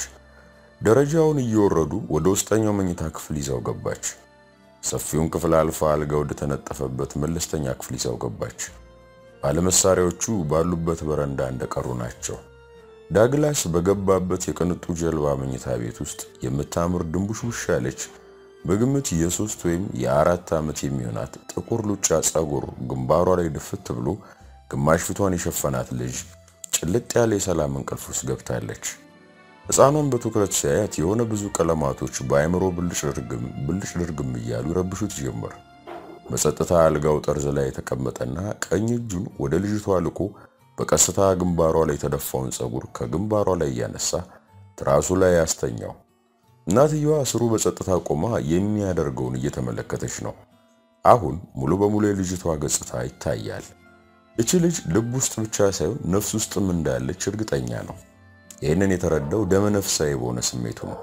ደረጃውን እየወረዱ ወደ ውስጠኛው መኝታ ክፍል ይዛው ገባች። ሰፊውን ክፍል አልፋ አልጋ ወደ ተነጠፈበት መለስተኛ ክፍል ይዛው ገባች። ባለመሳሪያዎቹ ባሉበት በረንዳ እንደቀሩ ናቸው። ዳግላስ በገባበት የቅንጡ ጀልባ መኝታ ቤት ውስጥ የምታምር ድንቡሽቡሽ ያለች በግምት የሶስት ወይም የአራት ዓመት የሚሆናት ጥቁር ሉጫ ጸጉር ግንባሯ ላይ ድፍት ብሎ ግማሽ ፊቷን የሸፈናት ልጅ ጭልጥ ያለ የሰላም እንቅልፍ ውስጥ ገብታለች። ሕፃኗን በትኩረት ሲያያት የሆነ ብዙ ቀለማቶች በአእምሮ ብልጭ ድርግም ብልጭ ድርግም እያሉ ይረብሹት ጀመር። በጸጥታ አልጋው ጠርዝ ላይ የተቀመጠና ቀኝ እጁን ወደ ልጅቷ ልኮ በቀስታ ግንባሯ ላይ የተደፋውን ጸጉር ከግንባሯ ላይ እያነሳ ትራሱ ላይ ያስተኛው። እናትየዋ ስሩ በጸጥታ ቆማ የሚያደርገውን እየተመለከተች ነው። አሁን ሙሉ በሙሉ የልጅቷ ገጽታ ይታያል። እቺ ልጅ ልብ ውስጥ ብቻ ሳይሆን ነፍስ ውስጥም እንዳለች እርግጠኛ ነው። ይህንን የተረዳው ደመ ነፍሳዊ በሆነ ስሜቱ ነው።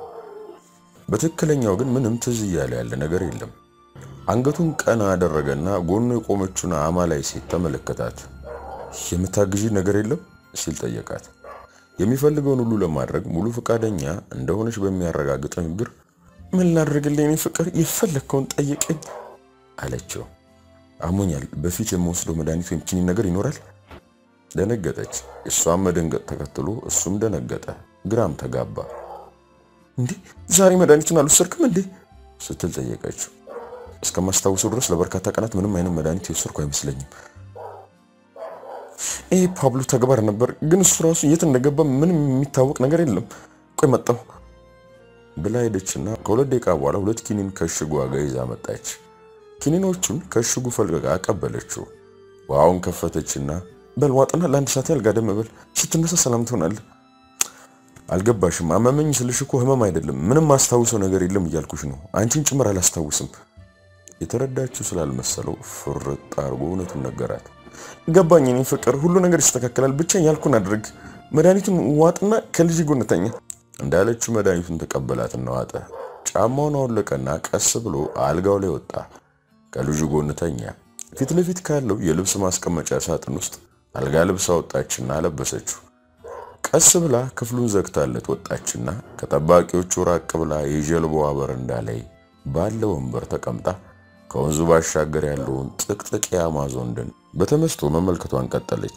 በትክክለኛው ግን ምንም ትዝ እያለ ያለ ነገር የለም። አንገቱን ቀና አደረገና ጎኑ የቆመችውን አማላይ ሴት ተመለከታት። የምታግዢ ነገር የለም ሲል ጠየቃት። የሚፈልገውን ሁሉ ለማድረግ ሙሉ ፈቃደኛ እንደሆነች በሚያረጋግጥ ንግግር ምን ላድርግልኝ እኔ ፍቅር፣ የፈለግከውን ጠይቀኝ አለችው። አሞኛል፣ በፊት የምወስደው መድኃኒት ወይም ኪኒን ነገር ይኖራል? ደነገጠች። እሷም መደንገጥ ተከትሎ እሱም ደነገጠ፣ ግራም ተጋባ። እንዴ ዛሬ መድኃኒቱን አልወሰድክም እንዴ ስትል ጠየቀችው። እስከማስታውሰው ድረስ ለበርካታ ቀናት ምንም አይነት መድኃኒት የወሰድኩ አይመስለኝም። ይሄ ፓብሎ ተግባር ነበር፣ ግን እሱ ራሱ የት እንደገባ ምንም የሚታወቅ ነገር የለም። ቆይ መጣሁ ብላ ሄደችና ከሁለት ደቂቃ በኋላ ሁለት ኪኒን ከእሽጉ ዋጋ ይዛ መጣች። ኪኒኖቹን ከእሽጉ ፈልቅቃ አቀበለችው። ውሃውን ከፈተችና በልዋጥና ለአንድ ሰዓት ያህል ጋደም በል፣ ስትነሳ ሰላም ትሆናለህ። አልገባሽም። አመመኝ ስልሽ እኮ ህመም አይደለም፣ ምንም ማስታውሰው ነገር የለም እያልኩሽ ነው። አንቺን ጭምር አላስታውስም። የተረዳችው ስላልመሰለው ፍርጥ አድርጎ እውነቱን ነገራት። ገባኝ እኔ ፍቅር፣ ሁሉ ነገር ይስተካከላል። ብቻ ያልኩን አድርግ። መድኃኒቱን ዋጥና ከልጅ ጎን ተኛ እንዳለችው መድኃኒቱን ተቀበላትና ዋጠ። ጫማውን አወለቀና ቀስ ብሎ አልጋው ላይ ወጣ። ከልጁ ጎን ተኛ። ፊት ለፊት ካለው የልብስ ማስቀመጫ ሳጥን ውስጥ አልጋ ልብስ አወጣችና አለበሰችው። ቀስ ብላ ክፍሉን ዘግታለት ወጣችና ከጠባቂዎቹ ራቅ ብላ የጀልባዋ በረንዳ ላይ ባለ ወንበር ተቀምጣ ከወንዙ ባሻገር ያለውን ጥቅጥቅ የአማዞን ደን በተመስጦ መመልከቷን ቀጠለች።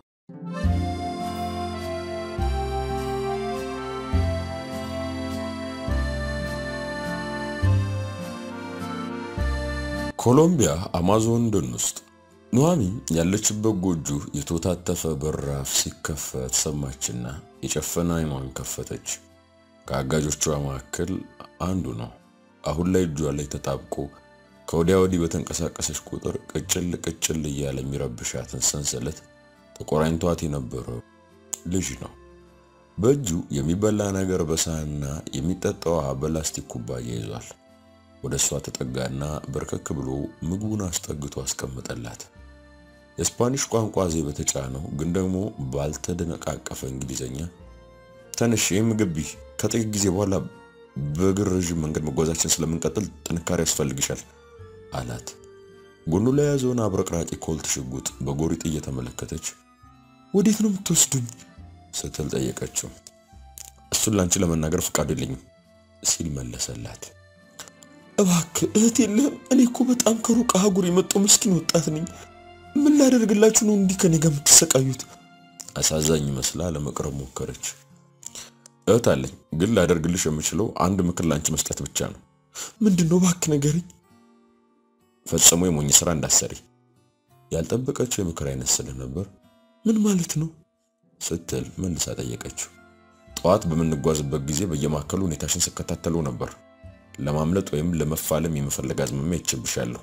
ኮሎምቢያ አማዞን ደን ውስጥ ኑሐሚን ያለችበት ጎጆ የተወታተፈ በራፍ ሲከፈት ሰማችና የጨፈነ አይኗን ከፈተች። ከአጋጆቿ መካከል አንዱ ነው። አሁን ላይ እጇ ላይ ተጣብቆ ከወዲያ ወዲህ በተንቀሳቀሰች ቁጥር ቅጭል ቅጭል እያለ የሚረብሻትን ሰንሰለት ተቆራኝቷት የነበረው ልጅ ነው። በእጁ የሚበላ ነገር በሳህንና የሚጠጣ ውሃ በላስቲክ ኩባያ ይዟል። ወደ እሷ ተጠጋና በርከክ ብሎ ምግቡን አስጠግቶ አስቀምጠላት። የስፓኒሽ ቋንቋ ዜ በተጫነው ግን ደግሞ ባልተደነቃቀፈ እንግሊዘኛ ተነሽ፣ ይህ ምግብ ቢህ ከጥቂት ጊዜ በኋላ በእግር ረዥም መንገድ መጓዛችን ስለምንቀጥል ጥንካሬ ያስፈልግሻል አላት። ጎኑ ላይ የያዘውን አብረቅራቂ ኮልት ሽጉጥ በጎሪጥ እየተመለከተች ወዴት ነው የምትወስዱኝ ስትል ጠየቀችው። እሱን ላንቺ ለመናገር ፈቃዱ የለኝም ሲል መለሰላት። እባክህ እህት የለህም? እኔ እኮ በጣም ከሩቅ አህጉር የመጣው ምስኪን ወጣት ነኝ። ምን ላደርግላችሁ ነው እንዲህ ከኔ ጋር የምትሰቃዩት? አሳዛኝ መስላ ለመቅረብ ሞከረች። እህት አለኝ፣ ግን ላደርግልሽ የምችለው አንድ ምክር ላንቺ መስጠት ብቻ ነው። ምንድን ነው? እባክህ ንገረኝ። ፈጽሞ የሞኝ ስራ እንዳሰሪ። ያልጠበቀችው የምክር አይነት ስለነበር ምን ማለት ነው ስትል መልሳ ጠየቀችው። ጠዋት በምንጓዝበት ጊዜ በየማዕከሉ ሁኔታሽን ስከታተለው ነበር። ለማምለጥ ወይም ለመፋለም የመፈለግ አዝማሚያ ይችብሻለሁ።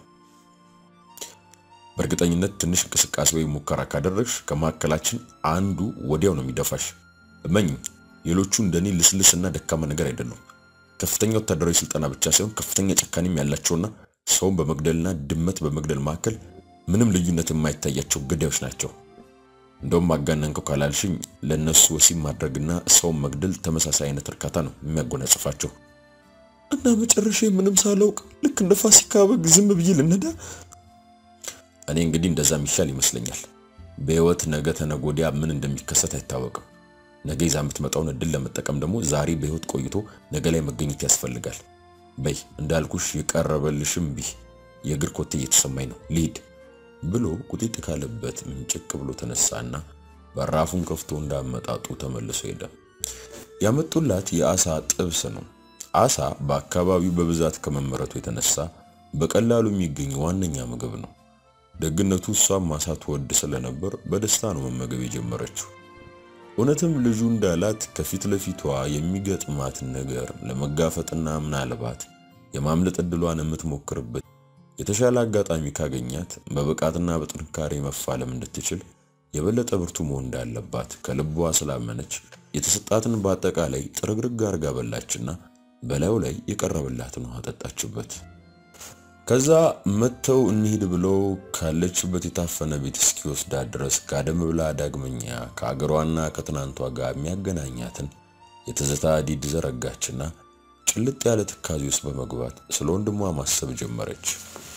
በእርግጠኝነት ትንሽ እንቅስቃሴ ወይም ሙከራ ካደረግሽ ከመካከላችን አንዱ ወዲያው ነው የሚደፋሽ። እመኝኝ፣ ሌሎቹ እንደኔ ልስልስና ደካማ ነገር አይደሉም። ከፍተኛ ወታደራዊ ስልጠና ብቻ ሳይሆን ከፍተኛ ጨካኔም ያላቸውና ሰውን በመግደልና ድመት በመግደል መካከል ምንም ልዩነት የማይታያቸው ገዳዮች ናቸው። እንደውም አጋነንከው ካላልሽኝ ለእነሱ ወሲብ ማድረግና ሰውን መግደል ተመሳሳይ አይነት እርካታ ነው የሚያጎናጽፋቸው። እና መጨረሻ ምንም ሳላውቅ ልክ እንደ ፋሲካ በግ ዝም ብዬ ልነዳ? እኔ እንግዲህ እንደዛ የሚሻል ይመስለኛል። በህይወት ነገ ተነገ ወዲያ ምን እንደሚከሰት አይታወቅም። ነገ ይዛ የምትመጣውን እድል ለመጠቀም ደግሞ ዛሬ በህይወት ቆይቶ ነገ ላይ መገኘት ያስፈልጋል። በይ እንዳልኩሽ የቀረበልሽም ቢህ የእግር ኮቴ እየተሰማኝ ነው ልሂድ ብሎ ቁጢጥ ካለበት ምንጭቅ ብሎ ተነሳና በራፉን ከፍቶ እንዳመጣጡ ተመልሶ ሄደ። ያመጡላት የአሳ ጥብስ ነው። አሳ በአካባቢው በብዛት ከመመረቱ የተነሳ በቀላሉ የሚገኝ ዋነኛ ምግብ ነው። ደግነቱ እሷም አሳ ትወድ ስለነበር በደስታ ነው መመገብ የጀመረችው። እውነትም ልጁ እንዳላት ከፊት ለፊቷ የሚገጥማት ነገር ለመጋፈጥና ምናልባት የማምለጥ ዕድሏን የምትሞክርበት የተሻለ አጋጣሚ ካገኛት በብቃትና በጥንካሬ መፋለም እንድትችል የበለጠ ብርቱ መሆን እንዳለባት ከልቧ ስላመነች የተሰጣትን በአጠቃላይ ጥርግርግ አርጋ በላችና በላዩ ላይ የቀረበላትን ውሃ ጠጣችበት። ከዛ መጥተው እንሂድ ብለው ካለችበት የታፈነ ቤት እስኪወስዳት ድረስ ጋደም ብላ ዳግመኛ ከአገሯና ከትናንቷ ጋር የሚያገናኛትን የትዝታ ዲድ ዘረጋችና ጭልጥ ያለ ትካዜ ውስጥ በመግባት ስለ ወንድሟ ማሰብ ጀመረች።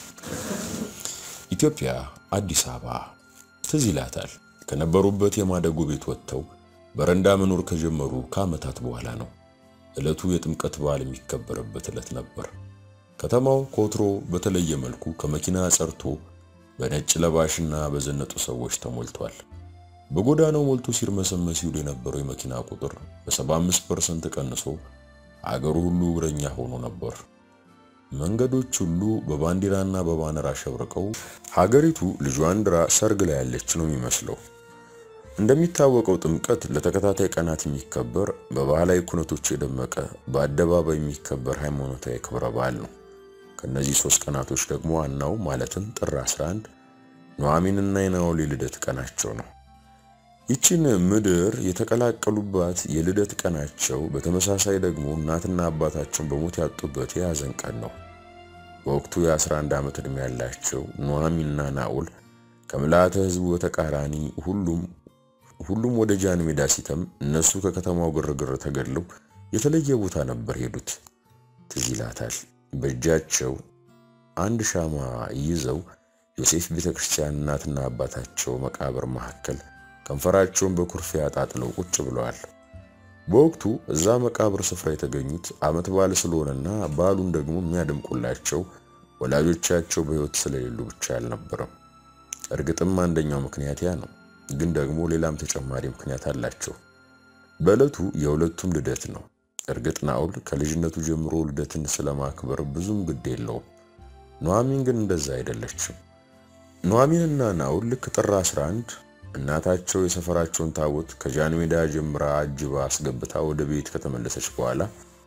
ኢትዮጵያ አዲስ አበባ ትዝ ይላታል። ከነበሩበት የማደጎ ቤት ወጥተው በረንዳ መኖር ከጀመሩ ከዓመታት በኋላ ነው። ዕለቱ የጥምቀት በዓል የሚከበርበት ዕለት ነበር። ከተማው ከወትሮ በተለየ መልኩ ከመኪና ጸርቶ በነጭ ለባሽና በዘነጡ ሰዎች ተሞልቷል። በጎዳናው ሞልቶ ሲርመሰመስ ይውል የነበረው የመኪና ቁጥር በ75% ቀንሶ አገሩ ሁሉ እግረኛ ሆኖ ነበር። መንገዶች ሁሉ በባንዲራና በባነር አሸብርቀው ሀገሪቱ ልጇን ድራ ሰርግ ላይ ያለች ነው የሚመስለው። እንደሚታወቀው ጥምቀት ለተከታታይ ቀናት የሚከበር በባህላዊ ኩነቶች የደመቀ በአደባባይ የሚከበር ሃይማኖታዊ ክብረ በዓል ነው። ከነዚህ ሶስት ቀናቶች ደግሞ ዋናው ማለትም ጥር 11 ኑዓሚንና የናኦል የልደት ቀናቸው ነው። ይችን ምድር የተቀላቀሉባት የልደት ቀናቸው በተመሳሳይ ደግሞ እናትና አባታቸውን በሞት ያጡበት የያዘን ቀን ነው። በወቅቱ የ11 ዓመት ዕድሜ ያላቸው ኑዓሚንና ናኦል ከምልአተ ሕዝቡ በተቃራኒ ሁሉም ሁሉም ወደ ጃን ሜዳ ሲተም እነሱ ከከተማው ግርግር ተገድለው የተለየ ቦታ ነበር ሄዱት። ትዝ ይላታል። በእጃቸው አንድ ሻማ ይዘው ዮሴፍ ቤተክርስቲያን እናትና አባታቸው መቃብር መካከል ከንፈራቸውን በኩርፊያ አጣጥለው ቁጭ ብለዋል። በወቅቱ እዛ መቃብር ስፍራ የተገኙት ዓመት በዓል ስለሆነና በዓሉን ደግሞ የሚያደምቁላቸው ወላጆቻቸው በሕይወት ስለሌሉ ብቻ አልነበረም። እርግጥም አንደኛው ምክንያት ያ ነው። ግን ደግሞ ሌላም ተጨማሪ ምክንያት አላቸው። በዕለቱ የሁለቱም ልደት ነው። እርግጥ ናኦል ከልጅነቱ ጀምሮ ልደትን ስለማክበር ብዙም ግድ የለውም። ኑዓሚን ግን እንደዛ አይደለችም። ኑዓሚንና ናኦል ልክ ጥር 11 እናታቸው የሰፈራቸውን ታቦት ከጃን ሜዳ ጀምራ አጅባ አስገብታ ወደ ቤት ከተመለሰች በኋላ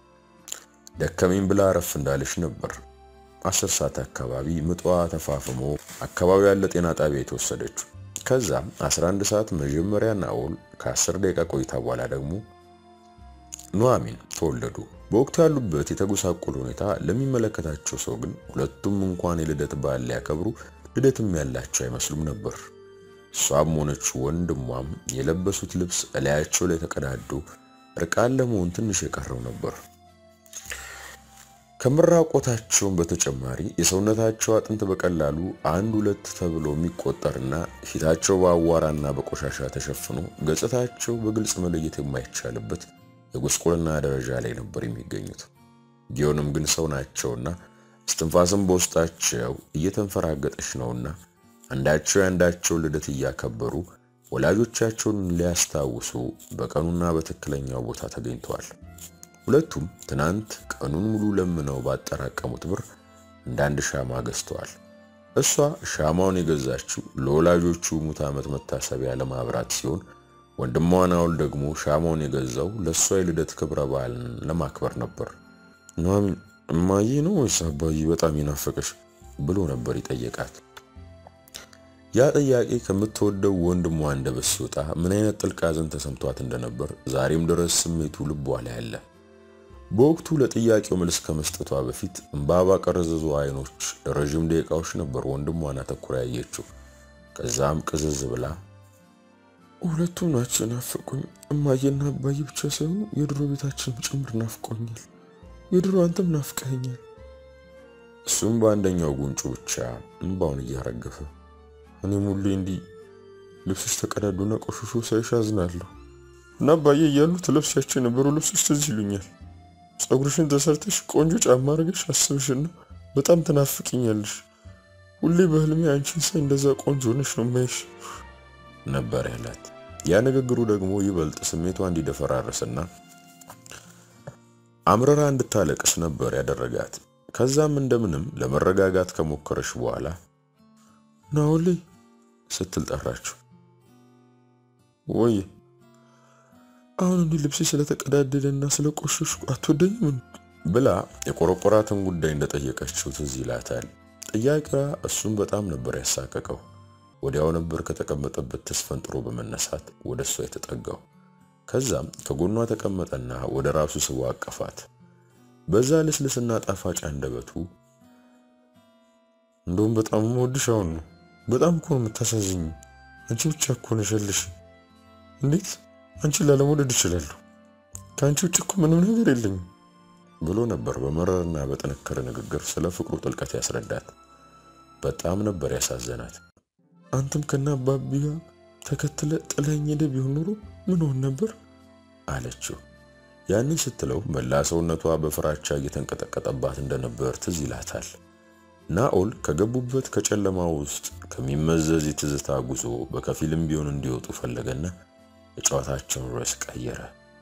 ደከመኝ ብላ አረፍ እንዳለች ነበር አስር ሰዓት አካባቢ ምጧ ተፋፍሞ አካባቢ ያለ ጤና ጣቢያ የተወሰደችው። ከዛም 11 ሰዓት መጀመሪያ ናኦል ከ10 ደቂቃ ቆይታ በኋላ ደግሞ ኑዓሚን ተወለዱ። በወቅቱ ያሉበት የተጎሳቆለ ሁኔታ ለሚመለከታቸው ሰው ግን ሁለቱም እንኳን የልደት በዓል ሊያከብሩ ልደትም ያላቸው አይመስሉም ነበር። እሷም ሆነች ወንድሟም የለበሱት ልብስ እላያቸው ላይ ተቀዳዶ እርቃን ለመሆን ትንሽ የቀረው ነበር። ከምራቆታቸውን በተጨማሪ የሰውነታቸው አጥንት በቀላሉ አንድ ሁለት ተብሎ የሚቆጠርና ፊታቸው በአዋራና በቆሻሻ ተሸፍኖ ገጽታቸው በግልጽ መለየት የማይቻልበት የጉስቁልና ደረጃ ላይ ነበር የሚገኙት። ቢሆንም ግን ሰው ናቸውና እስትንፋስም በውስጣቸው እየተንፈራገጠች ነውና አንዳቸው የአንዳቸውን ልደት እያከበሩ ወላጆቻቸውን ሊያስታውሱ በቀኑና በትክክለኛው ቦታ ተገኝተዋል። ሁለቱም ትናንት ቀኑን ሙሉ ለምነው ባጠራቀሙት ብር እንዳንድ ሻማ ገዝተዋል። እሷ ሻማውን የገዛችው ለወላጆቹ ሙት ዓመት መታሰቢያ ለማብራት ሲሆን ወንድሟ ናውል ደግሞ ሻማውን የገዛው ለእሷ የልደት ክብረ በዓልን ለማክበር ነበር። ኑሐሚን እማዬ ነው ወይስ አባዬ በጣም ይናፈቀሽ ብሎ ነበር ይጠየቃት። ያ ጥያቄ ከምትወደው ወንድሟ አንደበት ሲወጣ ምን አይነት ጥልቅ ሐዘን ተሰምቷት እንደነበር ዛሬም ድረስ ስሜቱ ልቧ ላይ አለ። በወቅቱ ለጥያቄው መልስ ከመስጠቷ በፊት እንባ ባቀረዘዙ አይኖች ለረዥም ደቂቃዎች ነበር ወንድሟን አተኩራ ያየችው። ከዛም ቅዝዝ ብላ ሁለቱም ናቸው ናፍቆኝ፣ እማዬና አባዬ ብቻ ሳይሆኑ የድሮ ቤታችን ጭምር ናፍቆኛል። የድሮ አንተም ናፍቀኸኛል። እሱም በአንደኛው ጉንጩ ብቻ እንባውን እያረገፈ እኔም ሁሌ እንዲህ ልብሶች ተቀዳዱና ቆሽሾ ሳይሽ አዝናለሁ እና አባዬ እያሉ ትለብሻቸው የነበሩ ልብሶች ትዝ ይሉኛል። ፀጉርሽን ተሰርተሽ ቆንጆ ጫማ አድርገሽ አስብሽና በጣም ትናፍቅኛለሽ። ሁሌ በህልሜ አንቺን ሳይ እንደዛ ቆንጆ ሆነሽ ነው ማይሽ ነበር ያላት። ያ ንግግሩ ደግሞ ይበልጥ ስሜቷ እንዲደፈራረስና አምረራ እንድታለቅስ ነበር ያደረጋት። ከዛም እንደምንም ለመረጋጋት ከሞከረች በኋላ ናውሌ ስትል ጠራችው። ወይ አሁን እንዲህ ልብሴ ስለተቀዳደደና ስለቆሸሽኩ አትወደኝም ብላ የቆረቆራትን ጉዳይ እንደጠየቀችው ትዝ ይላታል። ጥያቄዋ እሱም በጣም ነበር ያሳቀቀው። ወዲያው ነበር ከተቀመጠበት ተስፈንጥሮ በመነሳት ወደ እሷ የተጠጋው። ከዛም ከጎኗ ተቀመጠና ወደ ራሱ ስቦ አቀፋት። በዛ ልስልስና ጣፋጭ አንደበቱ እንደውም በጣም የምወድሽ አሁን ነው። በጣም እኮ ነው የምታሳዝኝ። አንቺ ብቻ እኮ ነሽ ያለሽ። እንዴት አንቺን ላለመውደድ እችላለሁ? ከአንቺ ውጭ እኮ ምንም ነገር የለኝም ብሎ ነበር በመረርና በጠነከረ ንግግር ስለ ፍቅሩ ጥልቀት ያስረዳት። በጣም ነበር ያሳዘናት። አንተም ከና አባቢ ጋር ተከትለ ጥለኝ ሄደ ቢሆን ኖሮ ምን ሆን ነበር አለችው። ያንን ስትለው መላ ሰውነቷ በፍራቻ እየተንቀጠቀጠባት እንደነበር ትዝ ይላታል። ናኦል ከገቡበት ከጨለማ ውስጥ ከሚመዘዝ የትዝታ ጉዞ በከፊልም ቢሆን እንዲወጡ ፈለገና የጨዋታቸውን ርዕስ ቀየረ።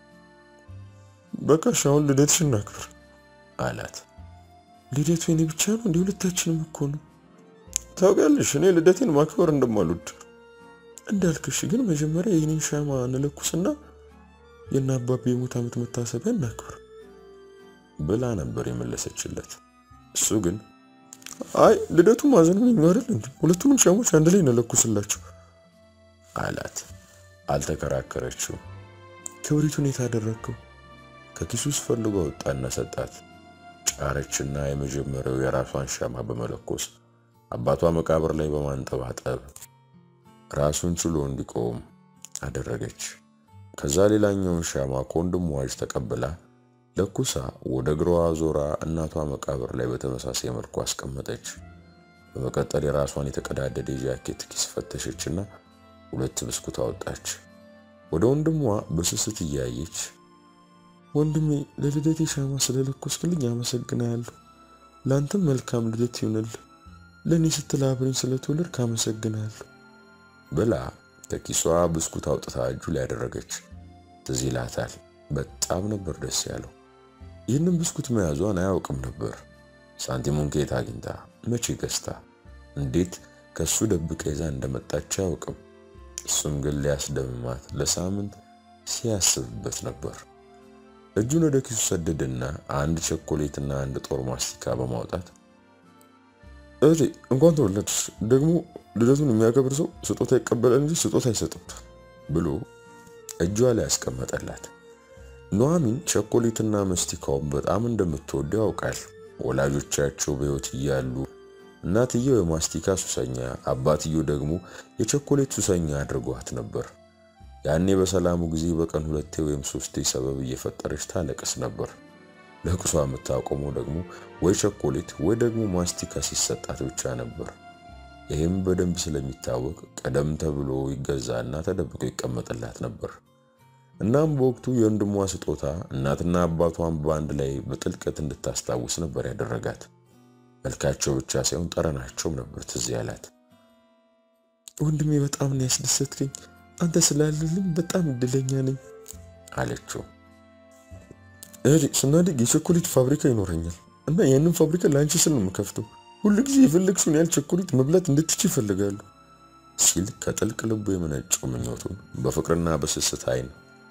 በቃ አሁን ልደትሽን እናክብር አላት። ልደቱ የኔ ብቻ ነው እንዲህ ሁለታችንም እኮ ነው። ታውቂያለሽ እኔ ልደቴን ማክበር እንደማልወድ እንዳልክሽ፣ ግን መጀመሪያ የኔን ሻማ እንለኩስና የእነ አባቤ የሙት ዓመት መታሰቢያ እናክብር ብላ ነበር የመለሰችለት። እሱ ግን አይ ልደቱ ማዘኑ ነው አይደል እንዴ? ሁለቱንም ሻሞች አንድ ላይ እንለኩስላቸው አላት። አልተከራከረችው። ክብሪቱን የት አደረግከው? ከኪሱ ውስጥ ፈልጎ ወጣና ሰጣት። ጫረችና የመጀመሪያው የራሷን ሻማ በመለኮስ አባቷ መቃብር ላይ በማንጠባጠብ ራሱን ችሎ እንዲቆም አደረገች። ከዛ ሌላኛውን ሻማ ከወንድሟ እጅ ተቀብላ ለኩሳ ወደ እግሯ ዞራ እናቷ መቃብር ላይ በተመሳሳይ መልኩ አስቀመጠች። በመቀጠል የራሷን የተቀዳደደ የጃኬት ኪስ ፈተሸችና ሁለት ብስኩት አወጣች። ወደ ወንድሟ በስስት እያየች ወንድሜ ለልደቴ ሻማ ስለለኮስክልኝ አመሰግናለሁ። ለአንተም መልካም ልደት ይሁንልህ። ለእኔ ስትል አብረኝ ስለተወለድክ አመሰግናለሁ ብላ ከኪሷ ብስኩት አውጥታ እጁ ላይ ያደረገች። ትዝ ይላታል። በጣም ነበር ደስ ያለው። ይህንን ብስኩት መያዟን አያውቅም ነበር። ሳንቲሙን ከየት አግኝታ፣ መቼ ገዝታ፣ እንዴት ከሱ ደብቃ ይዛ እንደመጣች አያውቅም። እሱም ግን ሊያስደምማት ለሳምንት ሲያስብበት ነበር። እጁን ወደ ኪሱ ሰደደና አንድ ቸኮሌትና አንድ ጦር ማስቲካ በማውጣት እህቴ እንኳን ተወለድሽ። ደግሞ ልደቱን የሚያከብር ሰው ስጦታ ይቀበላል እንጂ ስጦታ አይሰጥም ብሎ እጇ ላይ ያስቀመጠላት። ኑሐሚን ቸኮሌትና መስቲካውን በጣም እንደምትወደው ያውቃል። ወላጆቻቸው በሕይወት እያሉ እናትየው የማስቲካ ሱሰኛ፣ አባትየው ደግሞ የቸኮሌት ሱሰኛ አድርጓት ነበር። ያኔ በሰላሙ ጊዜ በቀን ሁለቴ ወይም ሶስቴ ሰበብ እየፈጠረች ታለቅስ ነበር። ለቅሷ የምታቆመው ደግሞ ወይ ቸኮሌት ወይ ደግሞ ማስቲካ ሲሰጣት ብቻ ነበር። ይህም በደንብ ስለሚታወቅ ቀደም ተብሎ ይገዛና ተደብቆ ይቀመጥላት ነበር። እናም በወቅቱ የወንድሟ ስጦታ እናትና አባቷን በአንድ ላይ በጥልቀት እንድታስታውስ ነበር ያደረጋት። መልካቸው ብቻ ሳይሆን ጠረናቸውም ነበር ትዝ ያላት። ወንድሜ በጣም ነው ያስደሰትከኝ፣ አንተ ስላለልኝ በጣም እድለኛ ነኝ አለችው። እህቴ ስናድግ የቸኮሌት ፋብሪካ ይኖረኛል እና ያንን ፋብሪካ ለአንቺ ስል ነው የምከፍተው። ሁሉ ጊዜ የፈለግሽውን ያህል ቸኮሌት መብላት እንድትች ይፈልጋሉ ሲል ከጥልቅ ልቡ የመነጨው ምኞቱን በፍቅርና በስስት አይን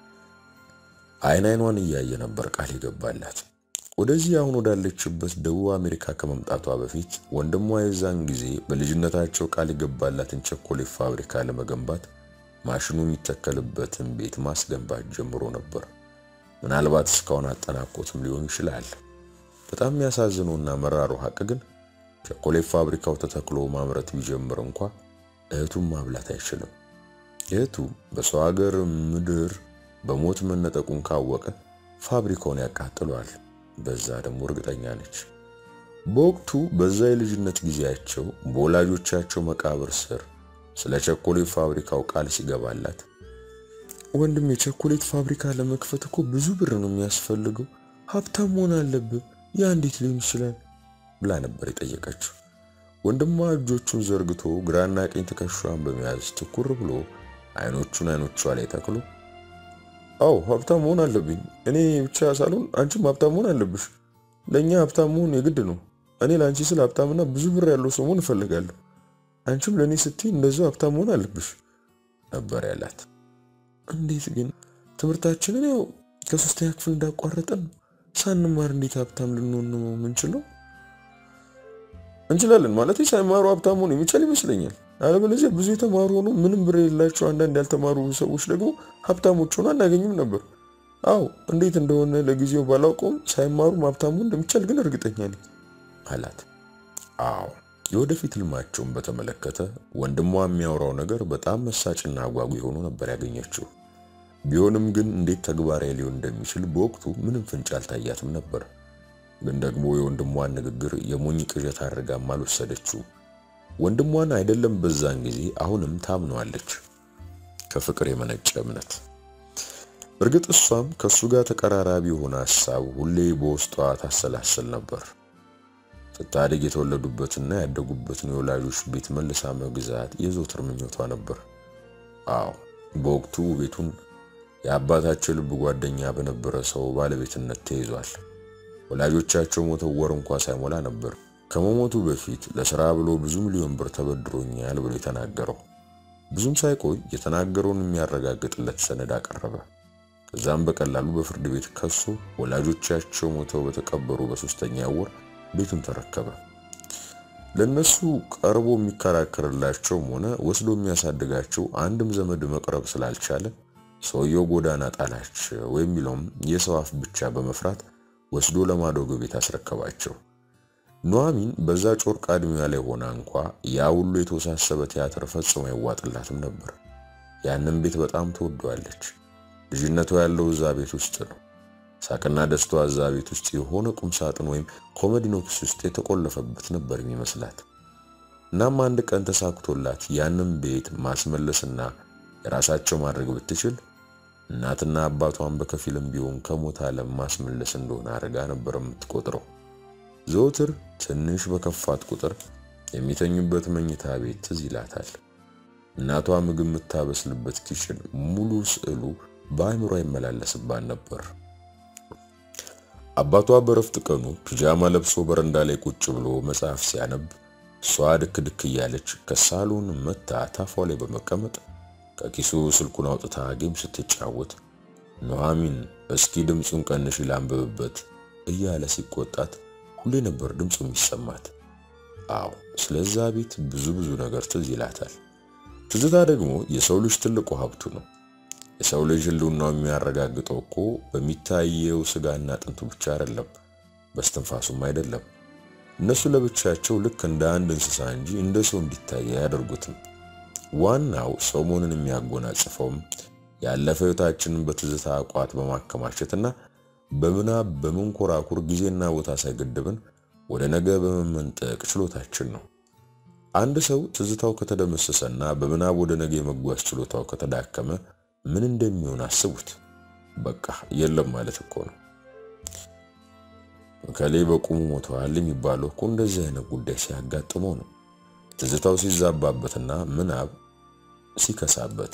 አይን አይኗን እያየ ነበር ቃል የገባላት። ወደዚህ አሁን ወዳለችበት ደቡብ አሜሪካ ከመምጣቷ በፊት ወንድሟ የዛን ጊዜ በልጅነታቸው ቃል የገባላትን ቸኮሌት ፋብሪካ ለመገንባት ማሽኑ የሚተከልበትን ቤት ማስገንባት ጀምሮ ነበር። ምናልባት እስካሁን አጠናቆትም ሊሆን ይችላል። በጣም የሚያሳዝነውና መራሩ ሀቅ ግን ቸኮሌት ፋብሪካው ተተክሎ ማምረት ቢጀምር እንኳ እህቱን ማብላት አይችልም። እህቱ በሰው ሀገር ምድር በሞት መነጠቁን ካወቀ ፋብሪካውን ያቃጥሏል። በዛ ደግሞ እርግጠኛ ነች። በወቅቱ በዛ የልጅነት ጊዜያቸው በወላጆቻቸው መቃብር ስር ስለ ቸኮሌት ፋብሪካው ቃል ሲገባላት ወንድም የቸኮሌት ፋብሪካ ለመክፈት እኮ ብዙ ብር ነው የሚያስፈልገው፣ ሀብታም መሆን አለብህ፣ ያ እንዴት ሊሆን ይችላል ብላ ነበር የጠየቀችው። ወንድሟ እጆቹን ዘርግቶ ግራና ቀኝ ትከሻዋን በመያዝ ትኩር ብሎ አይኖቹን አይኖቿ ላይ ተክሎ አዎ ሀብታም መሆን አለብኝ። እኔ ብቻ ሳልሆን አንቺም ሀብታም መሆን አለብሽ። ለእኛ ሀብታም መሆን የግድ ነው። እኔ ለአንቺ ስል ሀብታምና ብዙ ብር ያለው ሰው መሆን እፈልጋለሁ። አንቺም ለእኔ ስትይ እንደዚያው ሀብታም መሆን አለብሽ ነበር ያላት። እንዴት ግን ትምህርታችንን ያው ከሶስተኛ ክፍል እንዳቋረጠን ነው ሳንማር እንዴት ሀብታም ልንሆን ነው የምንችለው? እንችላለን ማለት ሳይማሩ ሀብታም መሆን የሚቻል ይመስለኛል። አለበለዚያ ብዙ የተማሩ ሆኖ ምንም ብር የሌላቸው አንዳንድ ያልተማሩ ሰዎች ደግሞ ሀብታሞች ሆኖ አናገኝም ነበር። አዎ እንዴት እንደሆነ ለጊዜው ባላውቀውም ሳይማሩም ሀብታም መሆን እንደሚቻል ግን እርግጠኛ ነኝ አላት። አዎ የወደፊት ህልማቸውን በተመለከተ ወንድሟ የሚያወራው ነገር በጣም መሳጭና አጓጊ ሆኖ ነበር ያገኘችው። ቢሆንም ግን እንዴት ተግባራዊ ሊሆን እንደሚችል በወቅቱ ምንም ፍንጭ አልታያትም ነበር። ግን ደግሞ የወንድሟን ንግግር የሞኝ ቅዠት አድርጋም አልወሰደችው። ወንድሟን አይደለም በዛን ጊዜ አሁንም ታምነዋለች፣ ከፍቅር የመነጨ እምነት። እርግጥ እሷም ከእሱ ጋር ተቀራራቢ የሆነ ሀሳብ ሁሌ በውስጧ ታሰላስል ነበር። ስታድግ የተወለዱበትና ያደጉበትን የወላጆች ቤት መልሳ መግዛት የዘወትር ምኞቷ ነበር። አዎ በወቅቱ ቤቱን የአባታቸው ልብ ጓደኛ በነበረ ሰው ባለቤትነት ተይዟል። ወላጆቻቸው ሞተው ወር እንኳ ሳይሞላ ነበር ከመሞቱ በፊት ለስራ ብሎ ብዙ ሚሊዮን ብር ተበድሮኛል ብሎ የተናገረው። ብዙም ሳይቆይ የተናገረውን የሚያረጋግጥለት ሰነድ አቀረበ። ከዛም በቀላሉ በፍርድ ቤት ከሶ ወላጆቻቸው ሞተው በተቀበሩ በሶስተኛ ወር ቤቱን ተረከበ። ለነሱ ቀርቦ የሚከራከርላቸውም ሆነ ወስዶ የሚያሳድጋቸው አንድም ዘመድ መቅረብ ስላልቻለ ሰውየው ጎዳና ጣላቸው የሚለውም የሰው አፍ ብቻ በመፍራት ወስዶ ለማዶጎ ቤት አስረከባቸው። ኑሐሚን በዛ ጮርቃ ዕድሜዋ ላይ ሆና እንኳ ያ ሁሉ የተወሳሰበ ቲያትር ፈጽሞ አይዋጥላትም ነበር። ያንን ቤት በጣም ትወደዋለች። ልጅነቷ ያለው እዛ ቤት ውስጥ ነው። ሳቅና ደስታዋ እዛ ቤት ውስጥ የሆነ ቁም ሳጥን ወይም ኮመዲኖክስ ውስጥ የተቆለፈበት ነበር የሚመስላት። እናም አንድ ቀን ተሳክቶላት ያንን ቤት ማስመለስና የራሳቸው ማድረግ ብትችል እናትና አባቷን በከፊልም ቢሆን ከሞት ዓለም ማስመለስ እንደሆነ አድርጋ ነበር የምትቆጥረው። ዘወትር ትንሽ በከፋት ቁጥር የሚተኙበት መኝታ ቤት ትዝ ይላታል። እናቷ ምግብ የምታበስልበት ኪችን ሙሉ ስዕሉ በአእምሯ ይመላለስባት ነበር። አባቷ በረፍት ቀኑ ፒጃማ ለብሶ በረንዳ ላይ ቁጭ ብሎ መጽሐፍ ሲያነብ እሷ ድክ ድክ እያለች ከሳሎን መታ ታፏ ላይ በመቀመጥ ከኪሱ ስልኩን አውጥታ ጌም ስትጫወት ኑሐሚን እስኪ ድምፁን ቀንሽ ላንብብበት እያለ ሲቆጣት ሁሌ ነበር ድምፁ የሚሰማት። አዎ ስለዛ ቤት ብዙ ብዙ ነገር ትዝ ይላታል። ትዝታ ደግሞ የሰው ልጅ ትልቁ ሀብቱ ነው። የሰው ልጅ ህልውናው የሚያረጋግጠው እኮ በሚታየው ስጋና አጥንቱ ብቻ አይደለም፣ በስትንፋሱም አይደለም። እነሱ ለብቻቸው ልክ እንደ አንድ እንስሳ እንጂ እንደ ሰው እንዲታይ አያደርጉትም። ዋናው ሰው መሆንን የሚያጎናጽፈውም ያለፈ ሕይወታችንን በትዝታ ቋት በማከማቸትና በምናብ በመንኮራኩር ጊዜና ቦታ ሳይገድብን ወደ ነገ በመመንጠቅ ችሎታችን ነው። አንድ ሰው ትዝታው ከተደመሰሰና በምናብ ወደ ነገ የመጓዝ ችሎታው ከተዳከመ ምን እንደሚሆን አስቡት። በቃ የለም ማለት እኮ ነው። ከሌ በቁሙ ሞተዋል የሚባለው እኮ እንደዚህ አይነት ጉዳይ ሲያጋጥመው ነው። ትዝታው ሲዛባበትና ምናብ ሲከሳበት።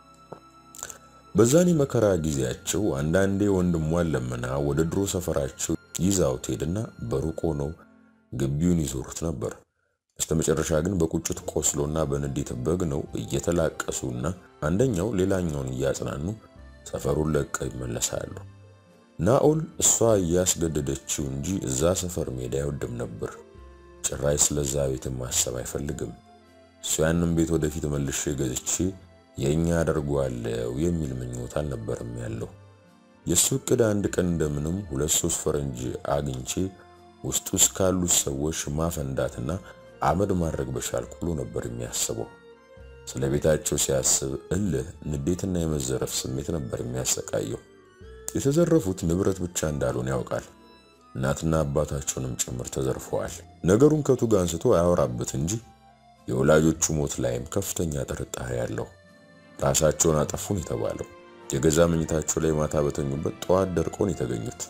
በዛኔ መከራ ጊዜያቸው አንዳንዴ ወንድሟን ለምና ወደ ድሮ ሰፈራቸው ይዛው ትሄድና በሩቅ ሆነው ግቢውን ይዞሩት ነበር። በስተመጨረሻ ግን በቁጭት ቆስሎና በንዴት በግ ነው እየተላቀሱና አንደኛው ሌላኛውን እያጽናኑ ሰፈሩን ለቀው ይመለሳሉ። ናኦል እሷ እያስገደደችው እንጂ እዛ ሰፈር ሜዳ አይወድም ነበር። ጭራሽ ስለዛ ቤት ማሰብ አይፈልግም። እሱ ያንን ቤት ወደፊት መልሼ ገዝቼ የእኛ አደርገዋለሁ የሚል ምኞት አልነበርም ያለው። የእሱ እቅድ አንድ ቀን እንደምንም ሁለት ሶስት ፈረንጅ አግኝቼ ውስጡ ውስጥ ካሉት ሰዎች ማፈንዳትና አመድ ማድረግ በቻልኩ ብሎ ነበር የሚያስበው። ስለ ቤታቸው ሲያስብ እልህ፣ ንዴትና የመዘረፍ ስሜት ነበር የሚያሰቃየው። የተዘረፉት ንብረት ብቻ እንዳልሆነ ያውቃል። እናትና አባታቸውንም ጭምር ተዘርፈዋል። ነገሩን ከቱ ጋር አንስቶ አያወራበት እንጂ የወላጆቹ ሞት ላይም ከፍተኛ ጥርጣሬ ያለው። ራሳቸውን አጠፉን የተባለው የገዛ መኝታቸው ላይ ማታ በተኙበት ጠዋት ደርቆን የተገኙት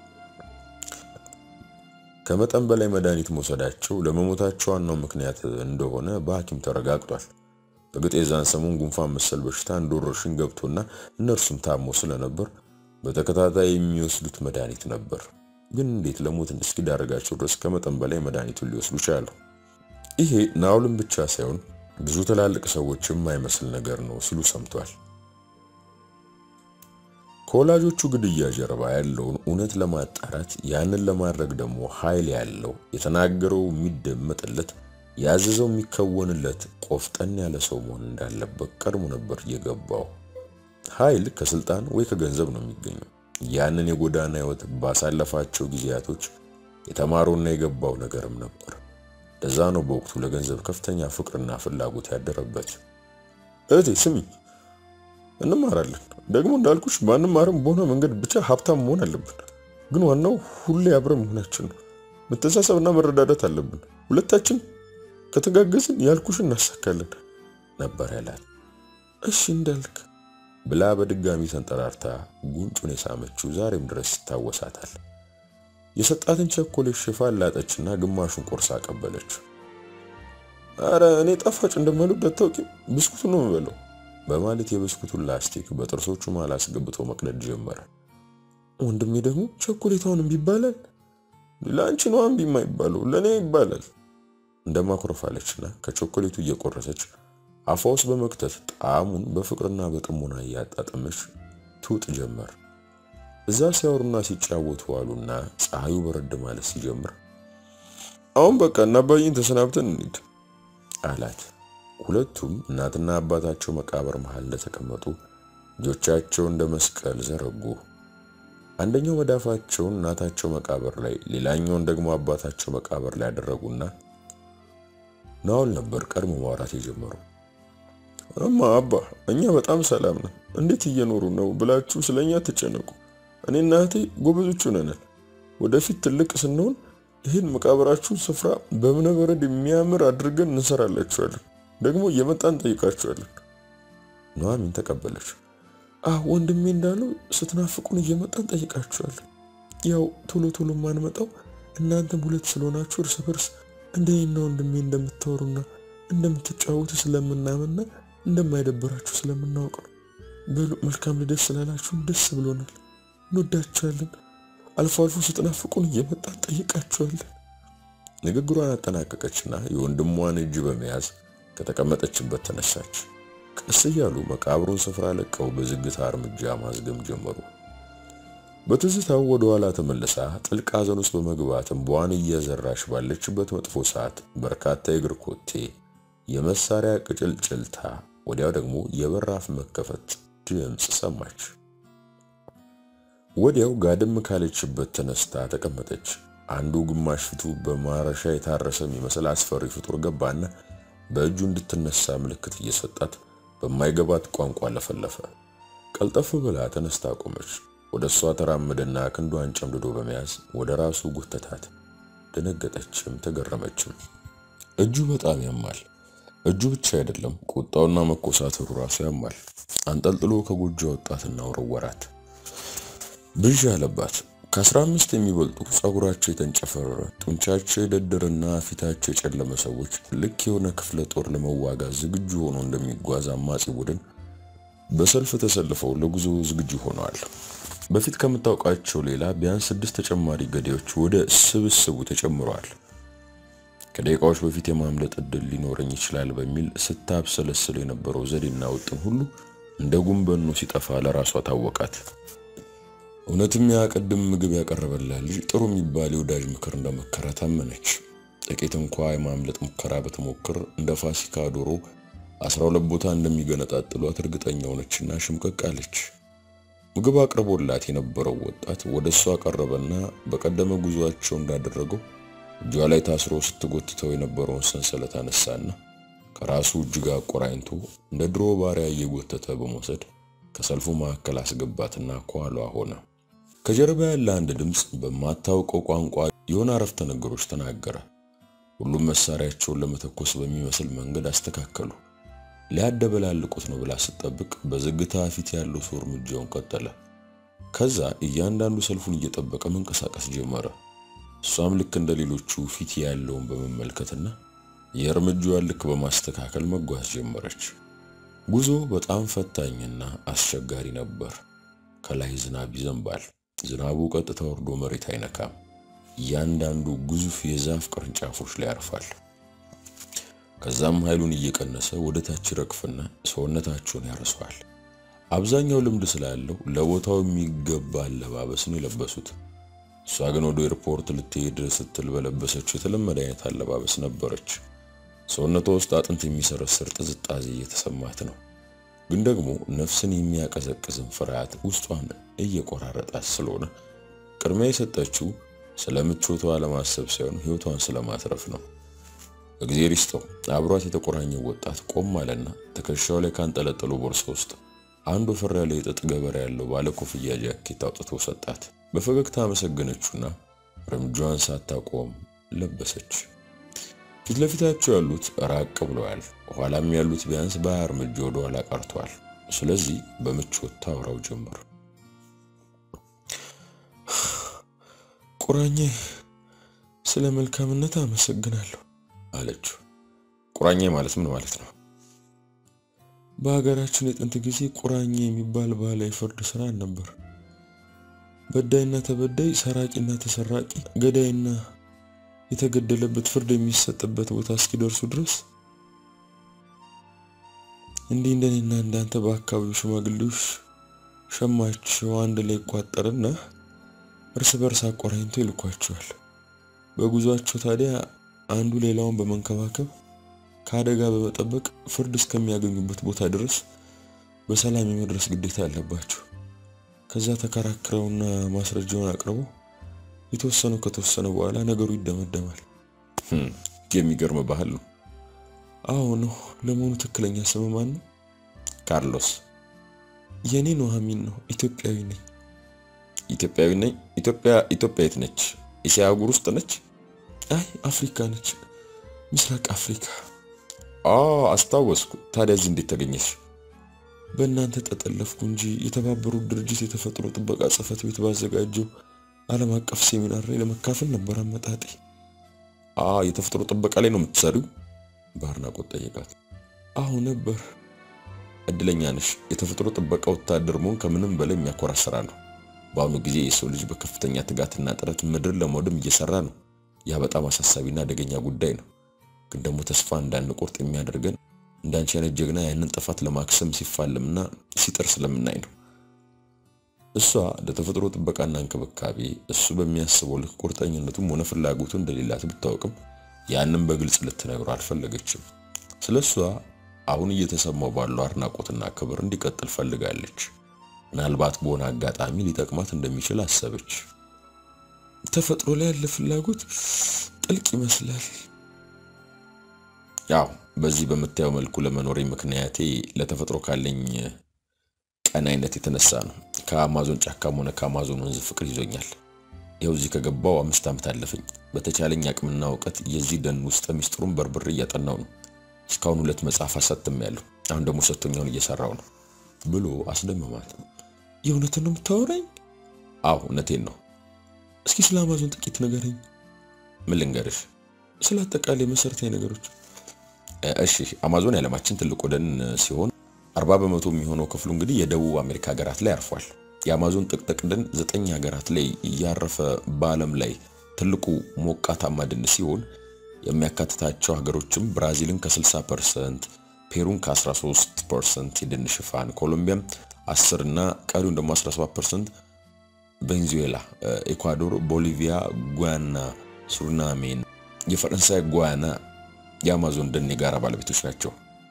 ከመጠን በላይ መድኃኒት መውሰዳቸው ለመሞታቸው ዋናው ምክንያት እንደሆነ በሐኪም ተረጋግጧል። እርግጥ የዛን ሰሞን ጉንፋን መሰል በሽታ እንደ ወረርሽኝ ገብቶና እነርሱም ታሞ ስለነበር በተከታታይ የሚወስዱት መድኃኒት ነበር። ግን እንዴት ለሞት እስኪዳረጋቸው ድረስ ከመጠን በላይ መድኃኒቱን ሊወስዱ ቻሉ? ይሄ ናኦልን ብቻ ሳይሆን ብዙ ትላልቅ ሰዎች የማይመስል ነገር ነው ሲሉ ሰምቷል። ከወላጆቹ ግድያ ጀርባ ያለውን እውነት ለማጣራት ያንን ለማድረግ ደግሞ ኃይል ያለው የተናገረው የሚደመጥለት ያዘዘው የሚከወንለት ቆፍጠን ያለ ሰው መሆን እንዳለበት ቀድሞ ነበር የገባው። ኃይል ከስልጣን ወይ ከገንዘብ ነው የሚገኘው። ያንን የጎዳና ሕይወት ባሳለፋቸው ጊዜያቶች የተማረውና የገባው ነገርም ነበር። ለዛ ነው በወቅቱ ለገንዘብ ከፍተኛ ፍቅርና ፍላጎት ያደረበት። እህቴ ስሚ፣ እንማራለን ደግሞ እንዳልኩሽ ባንማርም በሆነ መንገድ ብቻ ሀብታም መሆን አለብን። ግን ዋናው ሁሌ አብረን መሆናችን ነው። መተሳሰብና መረዳዳት አለብን። ሁለታችን ከተጋገዝን ያልኩሽን እናሳካለን ነበር ያላት። እሺ እንዳልክ ብላ በድጋሚ ተንጠራርታ ጉንጩን የሳመችው ዛሬም ድረስ ይታወሳታል። የሰጣትን ቸኮሌት ሽፋን ላጠችና ግማሹን ቆርሳ አቀበለች። አረ እኔ ጣፋጭ እንደማልወድ አታውቂም? ብስኩቱ ነው የምበለው በማለት የብስኩቱን ላስቲክ በጥርሶቹ መሃል አስገብቶ መቅለድ ጀመረ። ወንድሜ ደግሞ ቸኮሌታውን እምቢ ይባላል። ለአንቺ ነው እምቢ የማይባለው ለእኔ ይባላል እንደማኩረፋለችና ከቾኮሌቱ እየቆረሰች አፏ ውስጥ በመክተት ጣዕሙን በፍቅርና በጥሞና እያጣጠመች ትውጥ ጀመር። እዛ ሲያወሩና ሲጫወቱ ዋሉና ፀሐዩ በረድ ማለት ሲጀምር አሁን በቃ እና አባዬን ተሰናብተን እንሂድ አላት። ሁለቱም እናትና አባታቸው መቃብር መሃል እንደተቀመጡ እጆቻቸው እንደ መስቀል ዘረጉ። አንደኛው መዳፋቸውን እናታቸው መቃብር ላይ፣ ሌላኛውን ደግሞ አባታቸው መቃብር ላይ ያደረጉና ናኦል ነበር ቀድሞ ማውራት የጀመሩ። እማ አባ፣ እኛ በጣም ሰላም ነን፣ እንዴት እየኖሩ ነው ብላችሁ ስለኛ ትጨነቁ። እኔና እህቴ ጎበዞች ሆነናል። ወደፊት ትልቅ ስንሆን ይህን መቃብራችሁን ስፍራ በእብነ በረድ የሚያምር አድርገን እንሰራላችኋለን። ደግሞ እየመጣን ጠይቃችኋለን። ኑሐሚን ተቀበለች። አህ ወንድሜ እንዳለው ስትናፍቁን እየመጣን ጠይቃችኋለን። ያው ቶሎ ቶሎ ማንመጣው እናንተም ሁለት ስለሆናችሁ እርስ በርስ እንደኔና ወንድሜ እንደምታወሩና እንደምትጫወቱ ስለምናምንና እንደማይደብራችሁ ስለምናውቅ ነው። በሉ መልካም ልደት ስላላችሁን ደስ ብሎናል። እንወዳችኋለን። አልፎ አልፎ ስትናፍቁን እየመጣን ጠይቃችኋለን። ንግግሯን አጠናቀቀችና የወንድሟን እጅ በመያዝ ከተቀመጠችበት ተነሳች። ቀስ እያሉ መቃብሩን ስፍራ ለቀው በዝግታ እርምጃ ማዝገም ጀመሩ። በትዝታው ወደ ኋላ ተመልሳ ጥልቅ ሐዘን ውስጥ በመግባት እንባዋን እየዘራች ባለችበት መጥፎ ሰዓት በርካታ የእግር ኮቴ፣ የመሳሪያ ቅጭልጭልታ፣ ወዲያው ደግሞ የበራፍ መከፈት ድምፅ ሰማች። ወዲያው ጋድም ካለችበት ተነስታ ተቀመጠች። አንዱ ግማሽ ፊቱ በማረሻ የታረሰ የሚመስል አስፈሪ ፍጡር ገባና በእጁ እንድትነሳ ምልክት እየሰጣት በማይገባት ቋንቋ ለፈለፈ። ቀልጠፍ ብላ ተነስታ ቆመች። ወደ እሷ ተራመደና ክንዷን ጨምድዶ በመያዝ ወደ ራሱ ጎተታት። ደነገጠችም ተገረመችም። እጁ በጣም ያማል። እጁ ብቻ አይደለም፣ ቁጣውና መኮሳተሩ ራሱ ያማል። አንጠልጥሎ ከጎጆ ወጣትና ወረወራት። ብዥ አለባት። ከአስራ አምስት የሚበልጡ ጸጉራቸው የተንጨፈረረ ጡንቻቸው የደደረና ፊታቸው የጨለመ ሰዎች ልክ የሆነ ክፍለ ጦር ለመዋጋት ዝግጁ ሆኖ እንደሚጓዝ አማጺ ቡድን በሰልፍ ተሰልፈው ለጉዞ ዝግጁ ሆነዋል። በፊት ከምታውቃቸው ሌላ ቢያንስ ስድስት ተጨማሪ ገዳዮች ወደ ስብስቡ ተጨምረዋል። ከደቂቃዎች በፊት የማምለጥ እድል ሊኖረኝ ይችላል በሚል ስታብሰለስል የነበረው ዘዴና ውጥን ሁሉ እንደ ጉንበኖ ሲጠፋ ለራሷ ታወቃት። እውነትም ያ ቅድም ምግብ ያቀረበላት ልጅ ጥሩ የሚባል የወዳጅ ምክር እንደመከረ ታመነች። ጥቂት እንኳ የማምለጥ ሙከራ በተሞክር እንደ ፋሲካ ዶሮ አስራ ሁለት ቦታ እንደሚገነጣጥሏት እርግጠኛ ሆነችና ሽምቀቅ አለች። ምግብ አቅርቦላት የነበረው ወጣት ወደ እሷ ቀረበና በቀደመ ጉዟቸው እንዳደረገው እጇ ላይ ታስሮ ስትጎትተው የነበረውን ሰንሰለት አነሳና ከራሱ እጅ ጋር አቆራኝቶ እንደ ድሮ ባሪያ እየጎተተ በመውሰድ ከሰልፉ መካከል አስገባትና ከኋሏ ሆነ። ከጀርባ ያለ አንድ ድምፅ በማታውቀው ቋንቋ የሆነ አረፍተ ነገሮች ተናገረ። ሁሉም መሳሪያቸውን ለመተኮስ በሚመስል መንገድ አስተካከሉ። ሊያደበላልቁት ነው ብላ ስትጠብቅ በዝግታ ፊት ያለው ሰው እርምጃውን ቀጠለ። ከዛ እያንዳንዱ ሰልፉን እየጠበቀ መንቀሳቀስ ጀመረ። እሷም ልክ እንደ ሌሎቹ ፊት ያለውን በመመልከትና የእርምጃዋን ልክ በማስተካከል መጓዝ ጀመረች። ጉዞ በጣም ፈታኝና አስቸጋሪ ነበር። ከላይ ዝናብ ይዘንባል። ዝናቡ ቀጥታ ወርዶ መሬት አይነካም። እያንዳንዱ ግዙፍ የዛፍ ቅርንጫፎች ላይ ያርፋል። ከዛም ኃይሉን እየቀነሰ ወደ ታች ረግፍና ሰውነታቸውን ያርሰዋል። አብዛኛው ልምድ ስላለው ለቦታው የሚገባ አለባበስን የለበሱት። እሷ ግን ወደ ኤርፖርት ልትሄድ ስትል በለበሰችው የተለመደ አይነት አለባበስ ነበረች። ሰውነቷ ውስጥ አጥንት የሚሰረስር ጥዝጣዜ እየተሰማት ነው። ግን ደግሞ ነፍስን የሚያቀዘቅዝን ፍርሃት ውስጧን እየቆራረጣት ስለሆነ ቅድሚያ የሰጠችው ስለ ምቾቷ ለማሰብ ሳይሆን ሕይወቷን ስለማትረፍ ነው። እግዜር ይስጠው አብሯት የተቆራኘው ወጣት ቆም አለና ትከሻው ላይ ካንጠለጠለው ቦርሳ ውስጥ አንድ ወፈር ያለ የጥጥ ገበሬ ያለው ባለ ኮፍያ ጃኬት አውጥቶ ሰጣት። በፈገግታ አመሰገነችውና እርምጃዋን ሳታቆም ለበሰች። ፊት ለፊታቸው ያሉት ራቅ ብለዋል። ኋላም ያሉት ቢያንስ በሀያ እርምጃ ወደ ኋላ ቀርተዋል። ስለዚህ በምቾት ታውራው ጀመር። ቁራኜ ስለ መልካምነት አመሰግናለሁ አለችው። ቁራኜ ማለት ምን ማለት ነው? በሀገራችን የጥንት ጊዜ ቁራኜ የሚባል ባህላዊ ፍርድ ስራ ነበር። በዳይና ተበዳይ፣ ሰራቂና ተሰራቂ፣ ገዳይና የተገደለበት ፍርድ የሚሰጥበት ቦታ እስኪደርሱ ድረስ እንዲህ እንደኔና እንዳንተ በአካባቢው ሽማግሌዎች ሸማቸው አንድ ላይ ይቋጠርና እርስ በርስ አቆራኝቶ ይልኳቸዋል። በጉዟቸው ታዲያ አንዱ ሌላውን በመንከባከብ ከአደጋ በመጠበቅ ፍርድ እስከሚያገኙበት ቦታ ድረስ በሰላም የመድረስ ግዴታ አለባቸው። ከዛ ተከራክረውና ማስረጃውን አቅርበው የተወሰነው ከተወሰነ በኋላ ነገሩ ይደመደማል። የሚገርም ባህል ነው። አዎ ነው። ለመሆኑ ትክክለኛ ስም ማን ነው? ካርሎስ። የኔ ኑሐሚን ነው። ኢትዮጵያዊ ነኝ። ኢትዮጵያዊ ነኝ። ኢትዮጵያ ኢትዮጵያ የት ነች? እስያ አህጉር ውስጥ ነች? አይ አፍሪካ ነች፣ ምስራቅ አፍሪካ። አዎ አስታወስኩ። ታዲያ እዚህ እንዴት ተገኘሽ? በእናንተ ተጠለፍኩ እንጂ የተባበሩት ድርጅት የተፈጥሮ ጥበቃ ጽሕፈት ቤት ባዘጋጀው ዓለም አቀፍ ሴሚናር ላይ ለመካፈል ነበር አመጣጤ። አ የተፈጥሮ ጥበቃ ላይ ነው የምትሰሪው? በአድናቆት ጠየቃት። አዎ ነበር። እድለኛ ነሽ። የተፈጥሮ ጥበቃ ወታደር መሆን ከምንም በላይ የሚያኮራ ስራ ነው። በአሁኑ ጊዜ የሰው ልጅ በከፍተኛ ትጋትና ጥረት ምድር ለማውደም እየሰራ ነው። ያ በጣም አሳሳቢና አደገኛ ጉዳይ ነው። ግን ደግሞ ተስፋ እንዳንቆርጥ የሚያደርገን እንዳንቺ አይነት ጀግና ያንን ጥፋት ለማክሰም ሲፋለምና ሲጥር ስለምናይ ነው። እሷ ለተፈጥሮ ጥበቃና እንክብካቤ እሱ በሚያስበው ልክ ቁርጠኝነቱም ሆነ ፍላጎቱ እንደሌላት ብታወቅም ያንን በግልጽ ልትነግረው አልፈለገችም። ስለ እሷ አሁን እየተሰማው ባለው አድናቆትና ክብር እንዲቀጥል ፈልጋለች። ምናልባት በሆነ አጋጣሚ ሊጠቅማት እንደሚችል አሰበች። ተፈጥሮ ላይ ያለ ፍላጎት ጥልቅ ይመስላል። ያው በዚህ በምታየው መልኩ ለመኖሬ ምክንያቴ ለተፈጥሮ ካለኝ ቀናይነት የተነሳ ነው። ከአማዞን ጫካም ሆነ ከአማዞን ወንዝ ፍቅር ይዞኛል። ይኸው እዚህ ከገባው አምስት ዓመት አለፈኝ። በተቻለኝ አቅምና እውቀት የዚህ ደን ውስጥ ሚስጥሩን በርብሬ እያጠናው ነው። እስካሁን ሁለት መጽሐፍ አሳትሜያለሁ። አሁን ደግሞ ሰጥቶኛውን እየሰራው ነው ብሎ አስደመማት። የእውነትን ነው የምታወራኝ? አዎ እውነቴን ነው። እስኪ ስለ አማዞን ጥቂት ንገረኝ። ምን ልንገርሽ? ስለ አጠቃላይ መሰረታዊ ነገሮች። እሺ አማዞን የዓለማችን ትልቁ ደን ሲሆን አርባ በመቶ የሚሆነው ክፍሉ እንግዲህ የደቡብ አሜሪካ ሀገራት ላይ አርፏል። የአማዞን ጥቅጥቅ ደን ዘጠኝ ሀገራት ላይ እያረፈ በዓለም ላይ ትልቁ ሞቃታማ ደን ሲሆን የሚያካትታቸው ሀገሮችም ብራዚልን ከ60 ፐርሰንት፣ ፔሩን ከ13 ፐርሰንት የደን ሽፋን፣ ኮሎምቢያም 10 እና ቀሪውን ደግሞ 17 ፐርሰንት፣ ቬንዙዌላ፣ ኤኳዶር፣ ቦሊቪያ፣ ጓያና፣ ሱሪናሜን፣ የፈረንሳይ ጓያና የአማዞን ደን የጋራ ባለቤቶች ናቸው።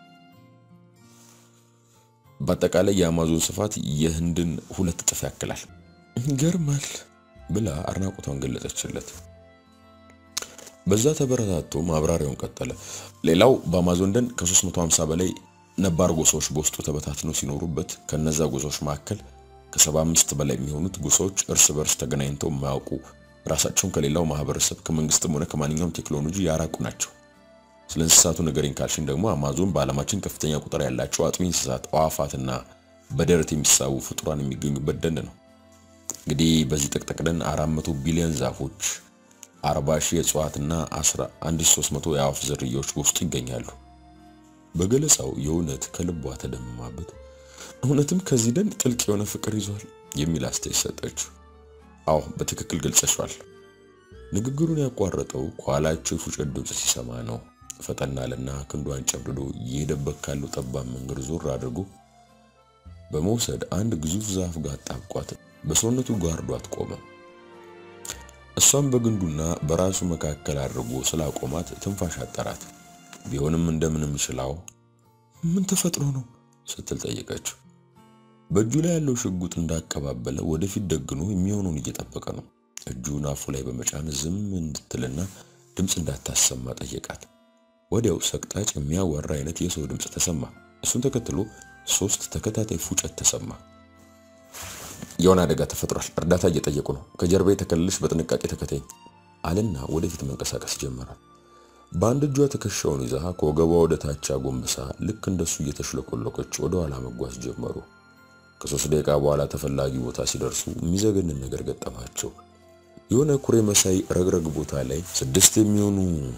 በአጠቃላይ የአማዞን ስፋት የህንድን ሁለት እጥፍ ያክላል። ይገርማል ብላ አድናቆቷን ገለጸችለት። በዛ ተበረታቶ ማብራሪያውን ቀጠለ። ሌላው በአማዞን ደን ከ350 በላይ ነባር ጎሳዎች በውስጡ ተበታትነው ሲኖሩበት ከነዛ ጎሳዎች መካከል ከ75 በላይ የሚሆኑት ጎሳዎች እርስ በርስ ተገናኝተው የማያውቁ ራሳቸውን ከሌላው ማህበረሰብ ከመንግስትም ሆነ ከማንኛውም ቴክኖሎጂ ያራቁ ናቸው። ስለ እንስሳቱ ነገሬን ካልሽን ደግሞ አማዞን በዓለማችን ከፍተኛ ቁጥር ያላቸው አጥቢ እንስሳት፣ አዋፋትና በደረት የሚሳቡ ፍጡራን የሚገኙበት ደን ነው። እንግዲህ በዚህ ጥቅጥቅ ደን 400 ቢሊዮን ዛፎች፣ 40 ሺህ እጽዋትና 1300 የአዋፍ ዝርያዎች በውስጡ ይገኛሉ። በገለጻው የእውነት ከልቧ ተደምማበት እውነትም ከዚህ ደን ጥልቅ የሆነ ፍቅር ይዟል የሚል አስተያየት ሰጠችው። አዎ በትክክል ገልጸሻል። ንግግሩን ያቋረጠው ከኋላቸው የፉጨት ድምፅ ሲሰማ ነው። ፈጠናልና ክንዷን ጨምድዶ እየሄደበት ካለው ጠባብ መንገድ ዞር አድርጎ በመውሰድ አንድ ግዙፍ ዛፍ ጋር ጣብቋት በሰውነቱ ጋርዷት ቆመ። እሷም በግንዱና በራሱ መካከል አድርጎ ስላቆማት ትንፋሽ አጠራት። ቢሆንም እንደምንም ችላው ምን ተፈጥሮ ነው ስትል ጠየቀችው። በእጁ ላይ ያለው ሽጉጥ እንዳቀባበለ ወደፊት ደግኖ የሚሆነውን እየጠበቀ ነው። እጁን አፉ ላይ በመጫን ዝም እንድትልና ድምፅ እንዳታሰማ ጠየቃት። ወዲያው ሰቅጣጭ የሚያወራ አይነት የሰው ድምፅ ተሰማ። እሱን ተከትሎ ሶስት ተከታታይ ፉጨት ተሰማ። የሆነ አደጋ ተፈጥሯል፣ እርዳታ እየጠየቁ ነው፣ ከጀርባ የተከለልሽ በጥንቃቄ ተከተኝ አለና ወደፊት መንቀሳቀስ ጀመረ። በአንድ እጇ ትከሻውን ይዛ ከወገቧ ወደ ታች አጎንብሳ ልክ እንደሱ እየተሽለቆለቆች ወደ ኋላ መጓዝ ጀመሩ። ከሶስት ደቂቃ በኋላ ተፈላጊ ቦታ ሲደርሱ የሚዘገንን ነገር ገጠማቸው። የሆነ ኩሬ መሳይ ረግረግ ቦታ ላይ ስድስት የሚሆኑ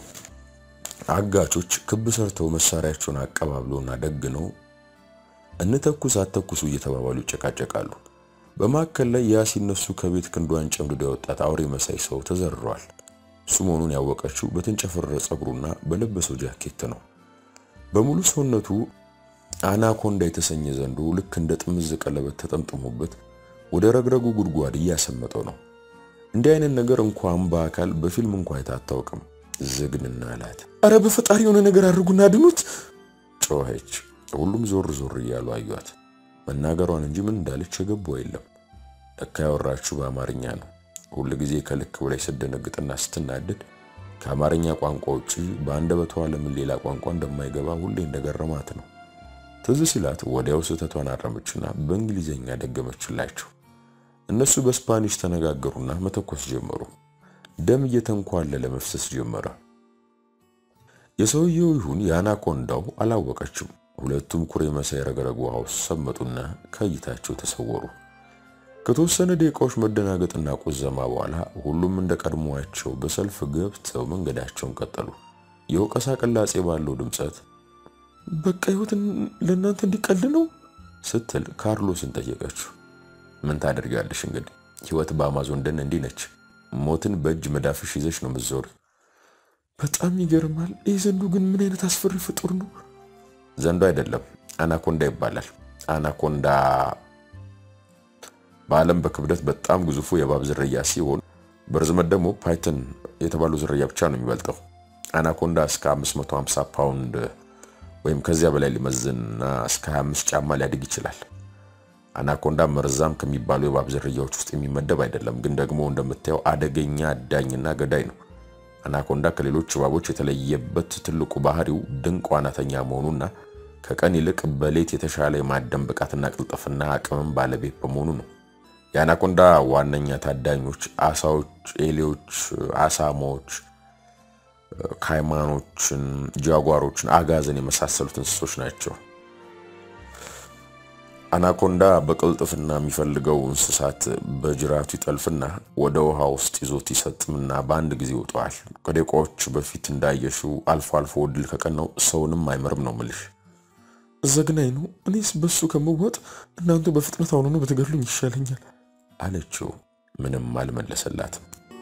አጋቾች ክብ ሰርተው መሳሪያቸውን አቀባብለውና ደግነው እንተኩስ አተኩሱ እየተባባሉ ይጨቃጨቃሉ። በማዕከል ላይ ያ ሲነሱ ከቤት ክንዷን ጨምድዶ ያወጣት አውሬ መሳይ ሰው ተዘርሯል። እሱ መሆኑን ያወቀችው በተንጨፈረረ ጸጉሩና በለበሰው ጃኬት ነው። በሙሉ ሰውነቱ አናኮንዳ የተሰኘ ዘንዶ ልክ እንደ ጥምዝ ቀለበት ተጠምጥሞበት ወደ ረግረጉ ጉድጓድ እያሰመጠው ነው። እንዲህ አይነት ነገር እንኳን በአካል በፊልም እንኳ አይታ አታውቅም። ዝግንና አላት። አረ በፈጣሪ የሆነ ነገር አድርጉና አድኑት ጮኸች። ሁሉም ዞር ዞር እያሉ አዩት። መናገሯን እንጂ ምን እንዳለች የገባው የለም። ለካ ያወራችሁ በአማርኛ ነው። ሁል ጊዜ ከልክ በላይ ስትደነግጥና ስትናደድ ከአማርኛ ቋንቋ ውጪ በአንደበቷ ለምን ሌላ ቋንቋ እንደማይገባ ሁሌ እንደገረማት ነው። ትዝ ሲላት ወዲያው ስህተቷን አረመችና በእንግሊዝኛ ደገመችላቸው። እነሱ በስፓኒሽ ተነጋገሩና መተኮስ ጀመሩ። ደም እየተንኳለለ መፍሰስ ጀመረ። የሰውየው ይሁን የአናኮንዳው አላወቀችም። ሁለቱም ኩሬ መሳይ ረግረግ ውሃ ውስጥ ሰመጡና ከእይታቸው ተሰወሩ። ከተወሰነ ደቂቃዎች መደናገጥና ቁዘማ በኋላ ሁሉም እንደ ቀድሞዋቸው በሰልፍ ገብተው መንገዳቸውን ቀጠሉ። የወቀሳ ቅላጼ ባለው ድምፀት በቃ ህይወትን ለእናንተ እንዲቀል ነው ስትል ካርሎስን ጠየቀችው። ምን ታደርጋለሽ እንግዲህ ህይወት በአማዞን ደን እንዲህ ነች። ሞትን በእጅ መዳፍሽ ይዘሽ ነው ምዞር። በጣም ይገርማል። ይህ ዘንዱ ግን ምን አይነት አስፈሪ ፍጡር ነው? ዘንዶ አይደለም አናኮንዳ ይባላል። አናኮንዳ በዓለም በክብደት በጣም ግዙፉ የእባብ ዝርያ ሲሆን በርዝመት ደግሞ ፓይተን የተባለው ዝርያ ብቻ ነው የሚበልጠው። አናኮንዳ እስከ 550 ፓውንድ ወይም ከዚያ በላይ ሊመዝንና እስከ 25 ጫማ ሊያድግ ይችላል። አናኮንዳ መርዛም ከሚባሉ የእባብ ዝርያዎች ውስጥ የሚመደብ አይደለም፣ ግን ደግሞ እንደምታየው አደገኛ አዳኝና ገዳይ ነው። አናኮንዳ ከሌሎች እባቦች የተለየበት ትልቁ ባህሪው ድንቅ ዋናተኛ መሆኑና ከቀን ይልቅ በሌት የተሻለ የማደን ብቃትና ቅልጥፍና አቅምም ባለቤት በመሆኑ ነው። የአናኮንዳ ዋነኛ ታዳኞች አሳዎች፣ ኤሌዎች፣ አሳማዎች፣ ካይማኖችን፣ ጃጓሮችን፣ አጋዘን የመሳሰሉት እንስሶች ናቸው። አናኮንዳ በቅልጥፍና የሚፈልገው እንስሳት በጅራቱ ይጠልፍና ወደ ውሃ ውስጥ ይዞት ይሰጥምና በአንድ ጊዜ ይውጠዋል። ከደቂቃዎች በፊት እንዳየሽው አልፎ አልፎ ድል ከቀናው ሰውንም አይመርም ነው ምልሽ። ዘግናኝ ነው። እኔስ በሱ ከምወጥ እናንተ በፍጥነት አሁኑ ነው በተገድሉኝ ይሻለኛል አለችው። ምንም አልመለሰላትም።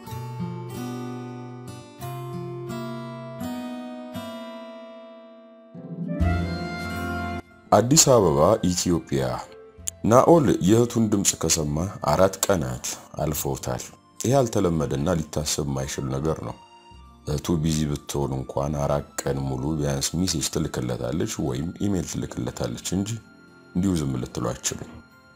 አዲስ አበባ ኢትዮጵያ። ናኦል የእህቱን ድምፅ ከሰማ አራት ቀናት አልፈውታል። ይህ ያልተለመደና ሊታሰብ የማይችል ነገር ነው። እህቱ ቢዚ ብትሆን እንኳን አራት ቀን ሙሉ ቢያንስ ሚሴጅ ትልክለታለች ወይም ኢሜል ትልክለታለች እንጂ እንዲሁ ዝም ልትለው አትችልም።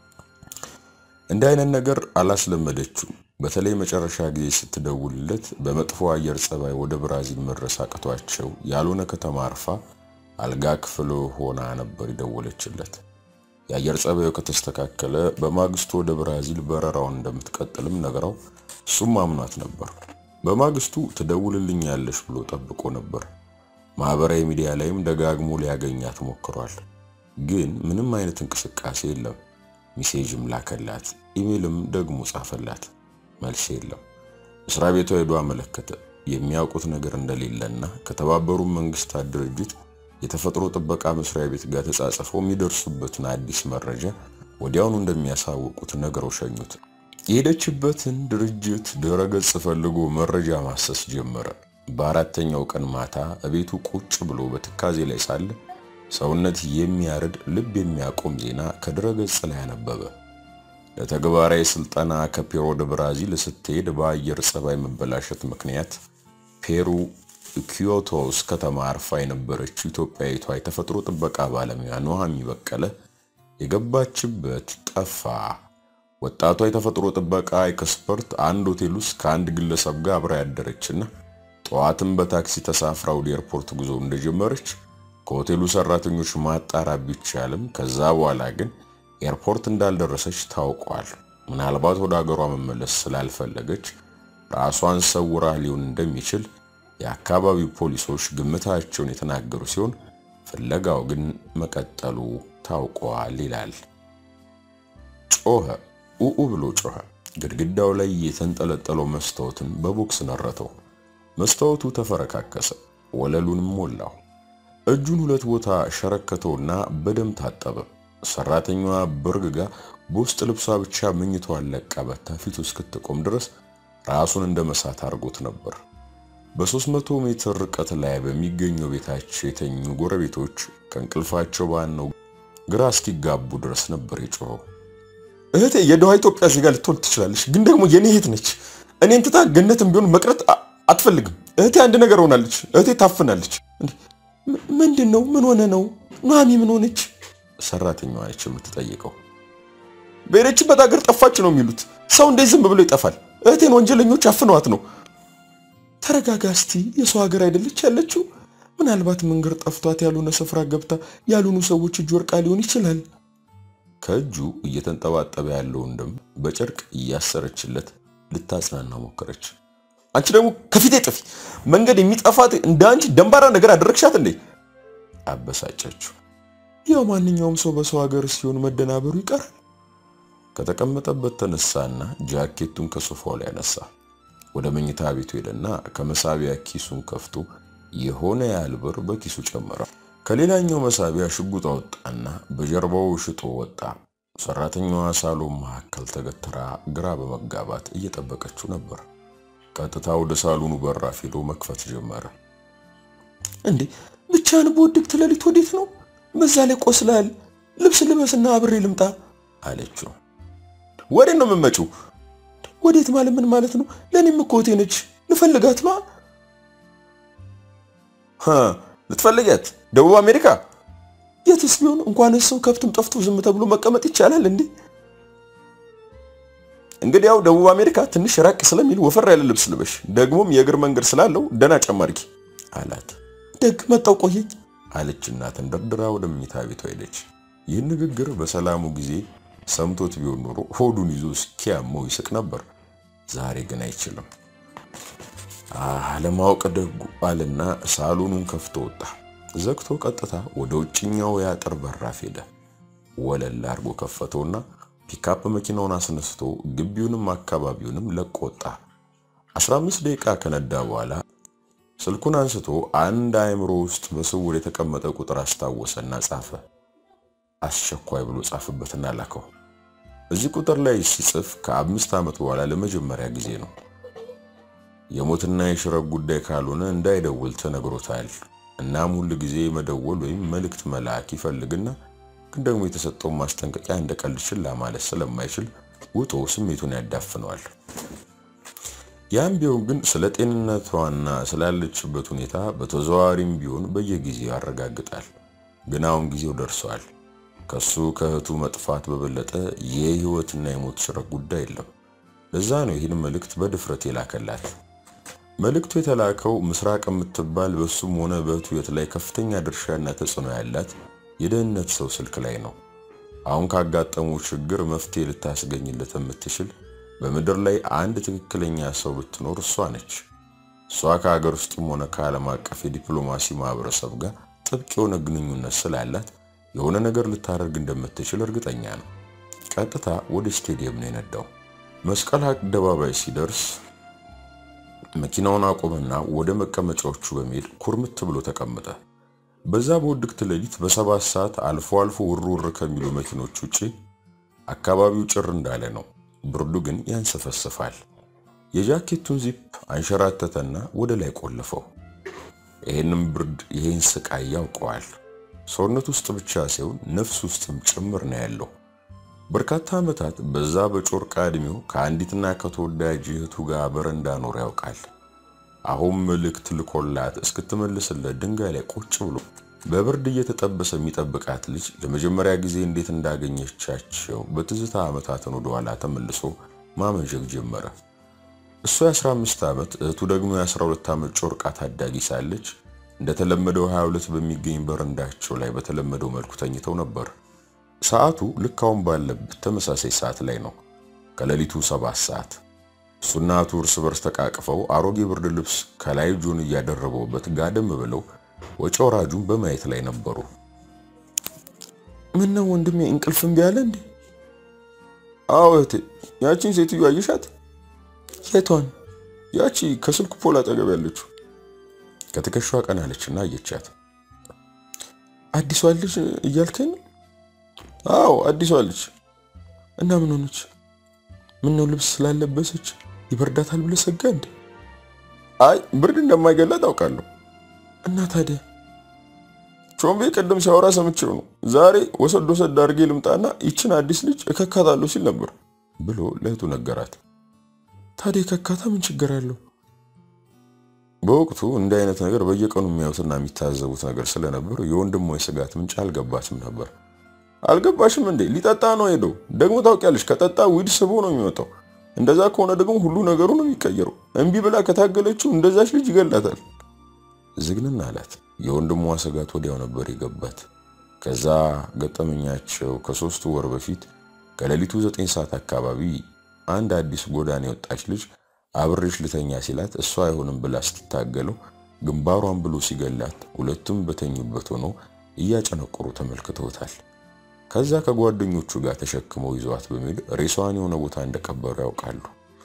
እንዲህ አይነት ነገር አላስለመደችው። በተለይ መጨረሻ ጊዜ ስትደውልለት በመጥፎ አየር ጸባይ ወደ ብራዚል መድረስ አቅቷቸው ያልሆነ ከተማ አርፋ አልጋ ክፍል ሆና ነበር የደወለችለት። የአየር ጸባዩ ከተስተካከለ በማግስቱ ወደ ብራዚል በረራውን እንደምትቀጥልም ነግራው እሱም አምኗት ነበር። በማግስቱ ትደውልልኛለሽ ብሎ ጠብቆ ነበር። ማህበራዊ ሚዲያ ላይም ደጋግሞ ሊያገኛት ሞክሯል። ግን ምንም አይነት እንቅስቃሴ የለም። ሚሴጅም ላከላት፣ ኢሜልም ደግሞ ጻፈላት። መልስ የለም። መስሪያ ቤቷ ሄዶ አመለከተ። የሚያውቁት ነገር እንደሌለና ከተባበሩ መንግስታት ድርጅት የተፈጥሮ ጥበቃ መስሪያ ቤት ጋር ተጻጽፈው የሚደርሱበትን አዲስ መረጃ ወዲያውኑ እንደሚያሳውቁት ነገረው ሸኙት። የሄደችበትን ድርጅት ድረገጽ ፈልጎ መረጃ ማሰስ ጀመረ። በአራተኛው ቀን ማታ እቤቱ ቁጭ ብሎ በትካዜ ላይ ሳለ ሰውነት የሚያርድ ልብ የሚያቆም ዜና ከድረገጽ ላይ አነበበ። ለተግባራዊ ስልጠና ከፔሩ ወደ ብራዚል ስትሄድ በአየር ጸባይ መበላሸት ምክንያት ፔሩ ኪዮቶስ ከተማ አርፋ የነበረችው ኢትዮጵያዊቷ የተፈጥሮ ጥበቃ ባለሙያ ኑሃሚ በቀለ የገባችበት ጠፋ። ወጣቷ የተፈጥሮ ጥበቃ ኤክስፐርት አንድ ሆቴል ውስጥ ከአንድ ግለሰብ ጋር አብራ ያደረችና ጠዋትም በታክሲ ተሳፍራ ወደ ኤርፖርት ጉዞ እንደጀመረች ከሆቴሉ ሰራተኞች ማጣራት ቢቻልም ከዛ በኋላ ግን ኤርፖርት እንዳልደረሰች ታውቋል። ምናልባት ወደ ሀገሯ መመለስ ስላልፈለገች ራሷን ሰውራ ሊሆን እንደሚችል የአካባቢው ፖሊሶች ግምታቸውን የተናገሩ ሲሆን ፍለጋው ግን መቀጠሉ ታውቋል ይላል። ጮኸ፣ ኡኡ ብሎ ጮኸ። ግድግዳው ላይ የተንጠለጠለው መስታወትን በቦክስ ነረተው። መስታወቱ ተፈረካከሰ፣ ወለሉንም ሞላው። እጁን ሁለት ቦታ ሸረከተውና በደም ታጠበ። ሰራተኛዋ በርግጋ በውስጥ ልብሷ ብቻ መኝታዋን ለቃ በታ ፊቱ እስክትቆም ድረስ ራሱን እንደ መሳት አድርጎት ነበር። በ300 ሜትር ርቀት ላይ በሚገኘው ቤታቸው የተኙ ጎረቤቶች ከእንቅልፋቸው ባነው ግራ እስኪጋቡ ድረስ ነበር የጮኸው። እህቴ የደሃ ኢትዮጵያ ዜጋ ልትሆን ትችላለች፣ ግን ደግሞ የኔ እህት ነች። እኔን ትታ ገነትም ቢሆን መቅረት አትፈልግም። እህቴ አንድ ነገር ሆናለች። እህቴ ታፍናለች። ምንድን ነው? ምን ሆነ ነው? ኑሃሚ ምን ሆነች? ሰራተኛዋ ነች የምትጠይቀው። በሄደችበት ሀገር ጠፋች ነው የሚሉት። ሰው እንዴት ዝም ብሎ ይጠፋል? እህቴን ወንጀለኞች አፍነዋት ነው። ተረጋጋ እስቲ። የሰው ሀገር አይደለች ያለችው። ምናልባት መንገድ ጠፍቷት ያልሆነ ስፍራ ገብታ ያልሆኑ ሰዎች እጅ ወርቃ ሊሆን ይችላል። ከእጁ እየተንጠባጠበ ያለውን ደም በጨርቅ እያሰረችለት ልታጽናና ሞከረች። አንቺ ደግሞ ከፊቴ ጥፊ። መንገድ የሚጠፋት እንደ አንቺ ደንባራ ነገር አደረግሻት እንዴ? አበሳጨችው። ያው ማንኛውም ሰው በሰው ሀገር ሲሆን መደናበሩ ይቀራል። ከተቀመጠበት ተነሳና ጃኬቱን ከሶፋው ላይ ያነሳ። ወደ መኝታ ቤቱ ሄደና ከመሳቢያ ኪሱን ከፍቶ የሆነ ያህል ብር በኪሱ ጨመረ። ከሌላኛው መሳቢያ ሽጉጥ አወጣና በጀርባው ሽጦ ወጣ። ሰራተኛዋ ሳሎን መካከል ተገትራ ግራ በመጋባት እየጠበቀችው ነበር። ቀጥታ ወደ ሳሎኑ በራፍ ሄዶ መክፈት ጀመረ። እንዴ ብቻህን በውድቅት ሌሊት ወዴት ነው? በዛ ላይ ቆስላል። ልብስ ልበስና አብሬ ልምጣ አለችው። ወዴት ነው የምመጪው? ወዴት ማለት ምን ማለት ነው? ለእኔም እኮ እህቴ ነች። ልፈልጋት ነዋ። ልትፈልጊያት? ደቡብ አሜሪካ የትስ ቢሆን እንኳን ሰው ከብትም ጠፍቶ ዝም ተብሎ መቀመጥ ይቻላል እንዴ? እንግዲያው ደቡብ አሜሪካ ትንሽ ራቅ ስለሚል ወፈር ያለ ልብስ ልበሽ፣ ደግሞም የእግር መንገድ ስላለው ደህና ጫማ አድርጊ አላት። ደግ መጣው ቆየኝ አለችና ተንደርድራ ወደ መኝታ ቤቷ ሄደች። ይህን ንግግር በሰላሙ ጊዜ ሰምቶት ቢሆን ኖሮ ሆዱን ይዞ እስኪያመው ይስቅ ነበር። ዛሬ ግን አይችልም። አለማወቅ ደጉ አልና ሳሎኑን ከፍቶ ወጣ። ዘግቶ ቀጥታ ወደ ውጭኛው የአጥር በራፍ ሄደ። ወለል አድርጎ ከፈተውና ፒካፕ መኪናውን አስነስቶ ግቢውንም አካባቢውንም ለቆ ወጣ። 15 ደቂቃ ከነዳ በኋላ ስልኩን አንስቶ አንድ አእምሮ ውስጥ በስውር የተቀመጠ ቁጥር አስታወሰና ጻፈ። አስቸኳይ ብሎ ጻፍበትና ላከው። እዚህ ቁጥር ላይ ሲጽፍ ከአምስት ዓመት በኋላ ለመጀመሪያ ጊዜ ነው። የሞትና የሽረት ጉዳይ ካልሆነ እንዳይደውል ተነግሮታል። እናም ሁል ጊዜ መደወል ወይም መልእክት መላክ ይፈልግና ግን ደግሞ የተሰጠውን ማስጠንቀቂያ እንደ ቀልድ ችላ ማለት ስለማይችል ውጦ ስሜቱን ያዳፍነዋል። ያም ቢሆን ግን ስለ ጤንነቷና ስላለችበት ሁኔታ በተዘዋዋሪም ቢሆን በየጊዜው ያረጋግጣል። ግን አሁን ጊዜው ደርሷል። ከሱ ከእህቱ መጥፋት በበለጠ የህይወትና የሞት ሽረት ጉዳይ የለም። ለዛ ነው ይህን መልእክት በድፍረት የላከላት። መልእክቱ የተላከው ምስራቅ የምትባል በሱም ሆነ በእህቱ ሕይወት ላይ ከፍተኛ ድርሻና ተጽዕኖ ያላት የደህንነት ሰው ስልክ ላይ ነው። አሁን ካጋጠመው ችግር መፍትሄ ልታስገኝለት የምትችል በምድር ላይ አንድ ትክክለኛ ሰው ብትኖር እሷ ነች። እሷ ከሀገር ውስጥም ሆነ ከዓለም አቀፍ የዲፕሎማሲ ማህበረሰብ ጋር ጥብቅ የሆነ ግንኙነት ስላላት የሆነ ነገር ልታደርግ እንደምትችል እርግጠኛ ነው። ቀጥታ ወደ ስቴዲየም ነው የነዳው። መስቀል አደባባይ ሲደርስ መኪናውን አቆመና ወደ መቀመጫዎቹ በመሄድ ኩርምት ብሎ ተቀመጠ። በዛ በውድቅት ሌሊት በሰባት ሰዓት አልፎ አልፎ ውር ውር ከሚሉ መኪኖች ውጪ አካባቢው ጭር እንዳለ ነው። ብርዱ ግን ያንሰፈስፋል። የጃኬቱን ዚፕ አንሸራተተና ወደ ላይ ቆለፈው። ይህንም ብርድ ይህን ስቃይ ያውቀዋል። ሰውነት ውስጥ ብቻ ሳይሆን ነፍስ ውስጥም ጭምር ነው ያለው። በርካታ ዓመታት በዛ በጮርቃ ዕድሜው ከአንዲትና ከተወዳጅ እህቱ ጋር በረንዳ ኖር ያውቃል። አሁን መልእክት ልኮላት እስክትመልስለት ድንጋይ ላይ ቁጭ ብሎ በብርድ እየተጠበሰ የሚጠብቃት ልጅ ለመጀመሪያ ጊዜ እንዴት እንዳገኘቻቸው በትዝታ ዓመታትን ወደኋላ ተመልሶ ማመንዠግ ጀመረ። እሱ የ15 ዓመት እህቱ ደግሞ የ12 ዓመት ጮርቃ ታዳጊ ሳለች እንደተለመደው 22 በሚገኝ በረንዳቸው ላይ በተለመደው መልኩ ተኝተው ነበር። ሰዓቱ ልክ አሁን ባለበት ተመሳሳይ ሰዓት ላይ ነው፣ ከሌሊቱ ሰባት ሰዓት። እሱና እህቱ እርስ በርስ ተቃቅፈው አሮጌ ብርድ ልብስ ከላይ ጆን እያደረበውበት ጋደም ብለው ወጪ ወራጁን በማየት ላይ ነበሩ። ምን ነው ወንድሜ እንቅልፍ እምቢ አለ እንዴ? አዎ እህቴ፣ ያቺን ሴትዮ አየሻት? የቷን? ያቺ ከስልክ ፖል አጠገብ ያለችው። ከትከሻዋ ቀና አለችና አየቻት። አዲሷ ልጅ እያልከኝ? አዎ አዲሷ ልጅ። እና ምን ሆነች? ምን ነው ልብስ ስላለበሰች ይበርዳታል ብለህ ሰጋ እንዴ? አይ ብርድ እንደማይገላት አውቃለሁ። እና ታዲያ ቾምቤ ቅድም ሲያወራ ሰምቼው ነው። ዛሬ ወሰድ ወሰድ አድርጌ ልምጣና ይችን አዲስ ልጅ እከካታለሁ ሲል ነበር ብሎ ለእህቱ ነገራት። ታዲያ ከካታ ምን ችግር አለው? በወቅቱ እንዲህ አይነት ነገር በየቀኑ የሚያዩትና የሚታዘቡት ነገር ስለነበር የወንድሟ ስጋት ምንጭ አልገባትም ነበር። አልገባሽም እንዴ? ሊጠጣ ነው ሄደው። ደግሞ ታውቂያለሽ፣ ከጠጣ ዊድ ስቦ ነው የሚመጣው። እንደዛ ከሆነ ደግሞ ሁሉ ነገሩ ነው የሚቀየረው። እምቢ ብላ ከታገለችው እንደዛች ልጅ ይገላታል። ዝግንን አላት። የወንድሟ ስጋት ወዲያው ነበር የገባት። ከዛ ገጠመኛቸው ከሶስቱ ወር በፊት ከሌሊቱ ዘጠኝ ሰዓት አካባቢ አንድ አዲስ ጎዳና የወጣች ልጅ አብሬሽ ልተኛ ሲላት እሷ አይሆንም ብላ ስትታገለው ግንባሯን ብሎ ሲገላት ሁለቱም በተኙበት ሆኖ እያጨነቆሩ ተመልክተውታል። ከዛ ከጓደኞቹ ጋር ተሸክመው ይዘዋት በሚል ሬሷን የሆነ ቦታ እንደቀበሩ ያውቃሉ።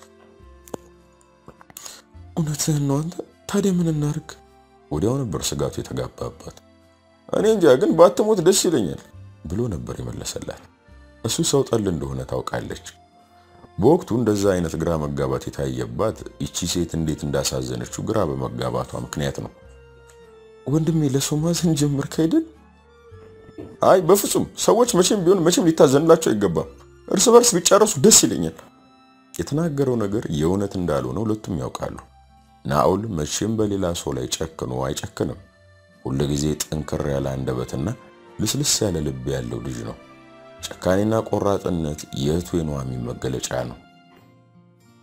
እውነትህን ነው አንተ። ታዲያ ምን እናርግ? ወዲያው ነበር ስጋቱ የተጋባባት። እኔ እንጃ ግን ባትሞት ደስ ይለኛል ብሎ ነበር የመለሰላት። እሱ ሰው ጠል እንደሆነ ታውቃለች። በወቅቱ እንደዛ አይነት ግራ መጋባት የታየባት ይቺ ሴት እንዴት እንዳሳዘነችው ግራ በመጋባቷ ምክንያት ነው። ወንድሜ ለሰው ማዘን ጀመርክ አይደል? አይ በፍጹም ሰዎች መቼም ቢሆን መቼም ሊታዘንላቸው አይገባም። እርስ በርስ ቢጨረሱ ደስ ይለኛል። የተናገረው ነገር የእውነት እንዳልሆነ ሁለቱም ያውቃሉ። ናኦል መቼም በሌላ ሰው ላይ ጨክኖ አይጨክንም። ሁል ጊዜ ጠንከር ያለ አንደበትና ልስልስ ያለ ልብ ያለው ልጅ ነው። ጨካኔና ቆራጥነት የእህቱ የኑሐሚን መገለጫ ነው።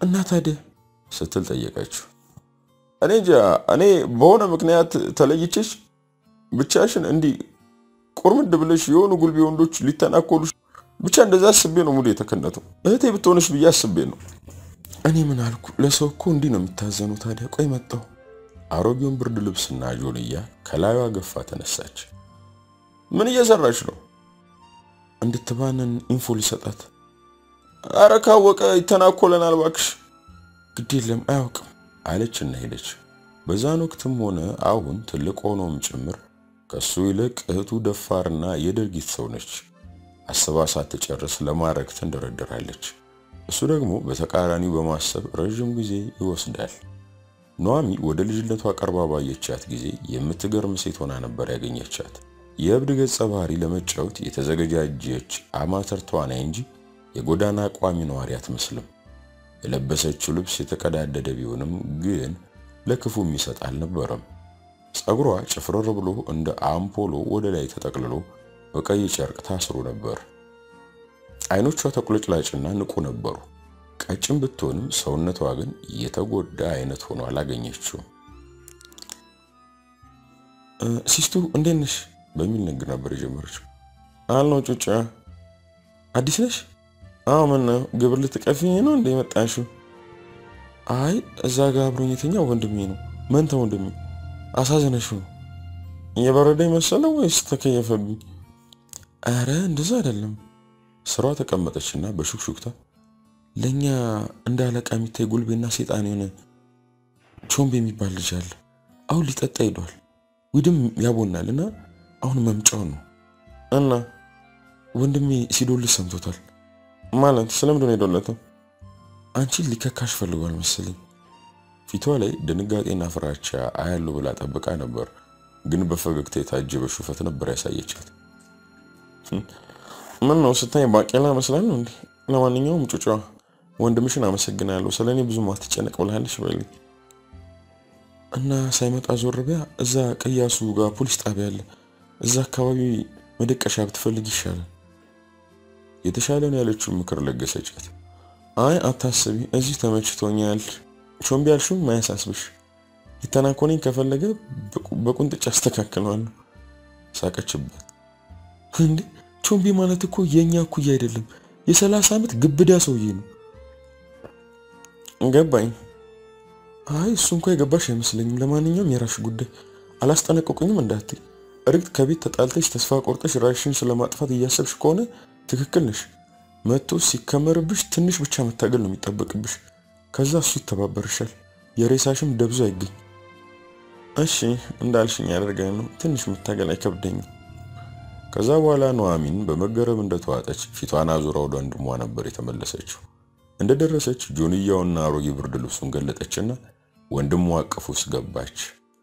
እና ታዲያ ስትል ጠየቀችው። እኔ እንጃ እኔ በሆነ ምክንያት ተለይቼሽ ብቻሽን እንዲህ ቁርምድ ብለሽ የሆኑ ጉልቤ ወንዶች ሊተናኮሉሽ ብቻ እንደዛ አስቤ ነው ሙሉ የተከነተው። እህቴ ብትሆንሽ ብዬ አስቤ ነው። እኔ ምን አልኩ? ለሰው እኮ እንዲህ ነው የሚታዘኑ። ታዲያ ቆይ መጣሁ። አሮጌውን ብርድ ልብስና ጆንያ ከላዩዋ ገፋ ተነሳች። ምን እየሰራች ነው? እንድትባንን ኢንፎ ሊሰጣት። አረ ካወቀ ይተናኮለናል ባክሽ። ግድ የለም አያውቅም አለችና ሄደች። በዛን ወቅትም ሆነ አሁን ትልቅ ሆኖም ጭምር ከሱ ይልቅ እህቱ ደፋርና የድርጊት ሰው ነች። አስባ ሳትጨርስ ለማድረግ ትንደረደራለች። እሱ ደግሞ በተቃራኒው በማሰብ ረዥም ጊዜ ይወስዳል። ኑሐሚ ወደ ልጅነቷ ቀርባ ባየቻት ጊዜ የምትገርም ሴት ሆና ነበር ያገኘቻት። የእብድ ገጸ ባህሪ ለመጫወት የተዘገጃጀች አማተር ተዋናይ እንጂ የጎዳና ቋሚ ነዋሪ አትመስልም። የለበሰችው ልብስ የተቀዳደደ ቢሆንም ግን ለክፉ የሚሰጥ አልነበረም። ጸጉሯ ጭፍርር ብሎ እንደ አምፖሎ ወደ ላይ ተጠቅልሎ በቀይ ጨርቅ ታስሮ ነበር። አይኖቿ ተቁለጭላጭና ንቁ ነበሩ። ቀጭን ብትሆንም ሰውነቷ ግን የተጎዳ አይነት ሆኖ አላገኘችውም። ሲስቱ እንዴት ነሽ በሚል ንግግር ነበር የጀመረችው። አልነው ጩጫ አዲስ ነሽ? አዎ ምን ነው ግብር ልትቀፊኝ ነው እንደ መጣሽው? አይ እዛ ጋር አብሮኝ የተኛው ወንድሜ ነው። መንታ ወንድሜ አሳዘነሽው ነው። እየበረደኝ መሰለው ወይስ ተከየፈብኝ? አረ እንደዛ አይደለም። ስሯ ተቀመጠችና በሹክሹክታ ለኛ እንደ አለቃ የሚታይ ጉልቤና ሴጣን የሆነ ቾምቤ የሚባል ልጅ አለ። አሁን ሊጠጣ ሄዷል። ዊድም ያቦናል እና አሁን መምጫው ነው። እና ወንድሜ ሲዶልስ ሰምቶታል። ማለት ስለምንድን ነው የዶለተው? አንቺን ሊከካሽ ፈልጓል መሰለኝ። ፊቷ ላይ ድንጋጤና ፍራቻ አያሉ ብላ ጠብቃ ነበር፣ ግን በፈገግታ የታጀበ ሹፈት ነበር ያሳየቻት። ምን ነው ስታይ ባቄላ መስላል ነው እንዴ? ለማንኛውም ጩጫዋ ወንድምሽን አመሰግናለሁ። ስለ እኔ ብዙም አትጨነቅ ብላለች በልኝ እና ሳይመጣ ዞር ቢያ እዛ ቀያሱ ጋር ፖሊስ ጣቢያ አለ። እዛ አካባቢ መደቀሻ ብትፈልግ ይሻላል። የተሻለን ያለችውን ምክር ለገሰቻት። አይ አታስቢ፣ እዚህ ተመችቶኛል። ቾምቢ ያልሽውም ማያሳስብሽ። የተናኮነኝ ከፈለገ በቁንጥጭ አስተካክለዋለሁ። ሳቀችበት። እንዴ ቾምቢ ማለት እኮ የእኛ እኩያ አይደለም፣ የሰላሳ ዓመት ግብዳ ሰውዬ ነው። ገባኝ። አይ እሱ እንኳ የገባሽ አይመስለኝም። ለማንኛውም የራሽ ጉዳይ። አላስጠነቀቁኝም እንዳትይ። እርግጥ ከቤት ተጣልተሽ ተስፋ ቆርጠሽ ራሽን ስለማጥፋት እያሰብሽ ከሆነ ትክክል ነሽ። መጥቶ ሲከመርብሽ ትንሽ ብቻ መታገል ነው የሚጠበቅብሽ። ከዛ እሱ ይተባበርሻል። የሬሳሽም ደብዞ አይገኝ። እሺ እንዳልሽኝ ያደርጋኝ ነው። ትንሽ መታገል አይከብደኝም። ከዛ በኋላ ኑሐሚን በመገረም እንደተዋጠች ፊቷን አዙራ ወደ ወንድሟ ነበር የተመለሰችው። እንደደረሰች ጆንያውና አሮጌ ብርድ ልብሱን ገለጠችና ወንድሟ አቅፍ ውስጥ ገባች።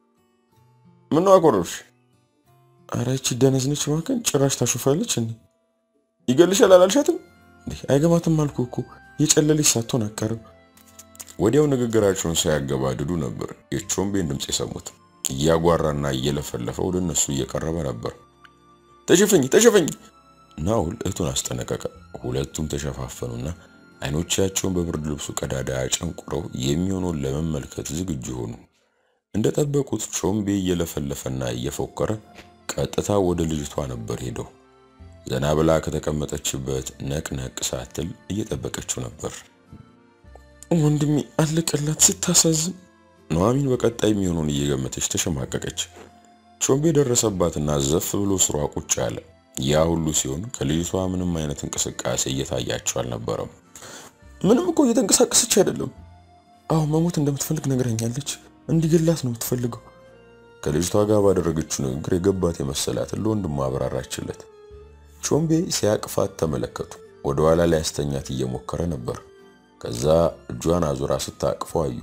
ምነው አኮረፍሽ? ኧረ ይቺ ደነዝነች እባክህን፣ ጭራሽ ታሾፋለች እንዴ! ይገልሻል አላልሻትም? አይገባትም አልኩ እኮ የጨለለች ሳትሆን አቀርብ። ወዲያው ንግግራቸውን ሳያገባድዱ ነበር የቾምቤን ድምፅ የሰሙት። እያጓራና እየለፈለፈ ወደ እነሱ እየቀረበ ነበር። ተሸፈኝ ተሸፈኝ! ናውል እህቱን አስጠነቀቀ። ሁለቱም ተሸፋፈኑና አይኖቻቸውን በብርድ ልብሱ ቀዳዳ አጨንቁረው የሚሆነውን ለመመልከት ዝግጁ ሆኑ። እንደጠበቁት ቾምቤ እየለፈለፈና እየፎከረ ቀጥታ ወደ ልጅቷ ነበር ሄደው። ዘና ብላ ከተቀመጠችበት ነቅነቅ ሳትል እየጠበቀችው ነበር። ወንድሜ አለቀላት፣ ስታሳዝን። ኑሐሚን በቀጣይ የሚሆነውን እየገመተች ተሸማቀቀች። ቾምቤ ደረሰባትና ዘፍ ብሎ ስሯ ቁጭ አለ። ያ ሁሉ ሲሆን ከልጅቷ ምንም አይነት እንቅስቃሴ እየታያቸው አልነበረም። ምንም እኮ እየተንቀሳቀሰች አይደለም። አዎ መሞት እንደምትፈልግ ነግረኛለች። እንዲገላት ነው የምትፈልገው። ከልጅቷ ጋር ባደረገችው ንግግር የገባት የመሰላትን ለወንድሟ አብራራችለት። ቾምቤ ሲያቅፋት ተመለከቱ። ወደ ኋላ ላይ ያስተኛት እየሞከረ ነበር። ከዛ እጇን አዙራ ስታቅፈው አዩ።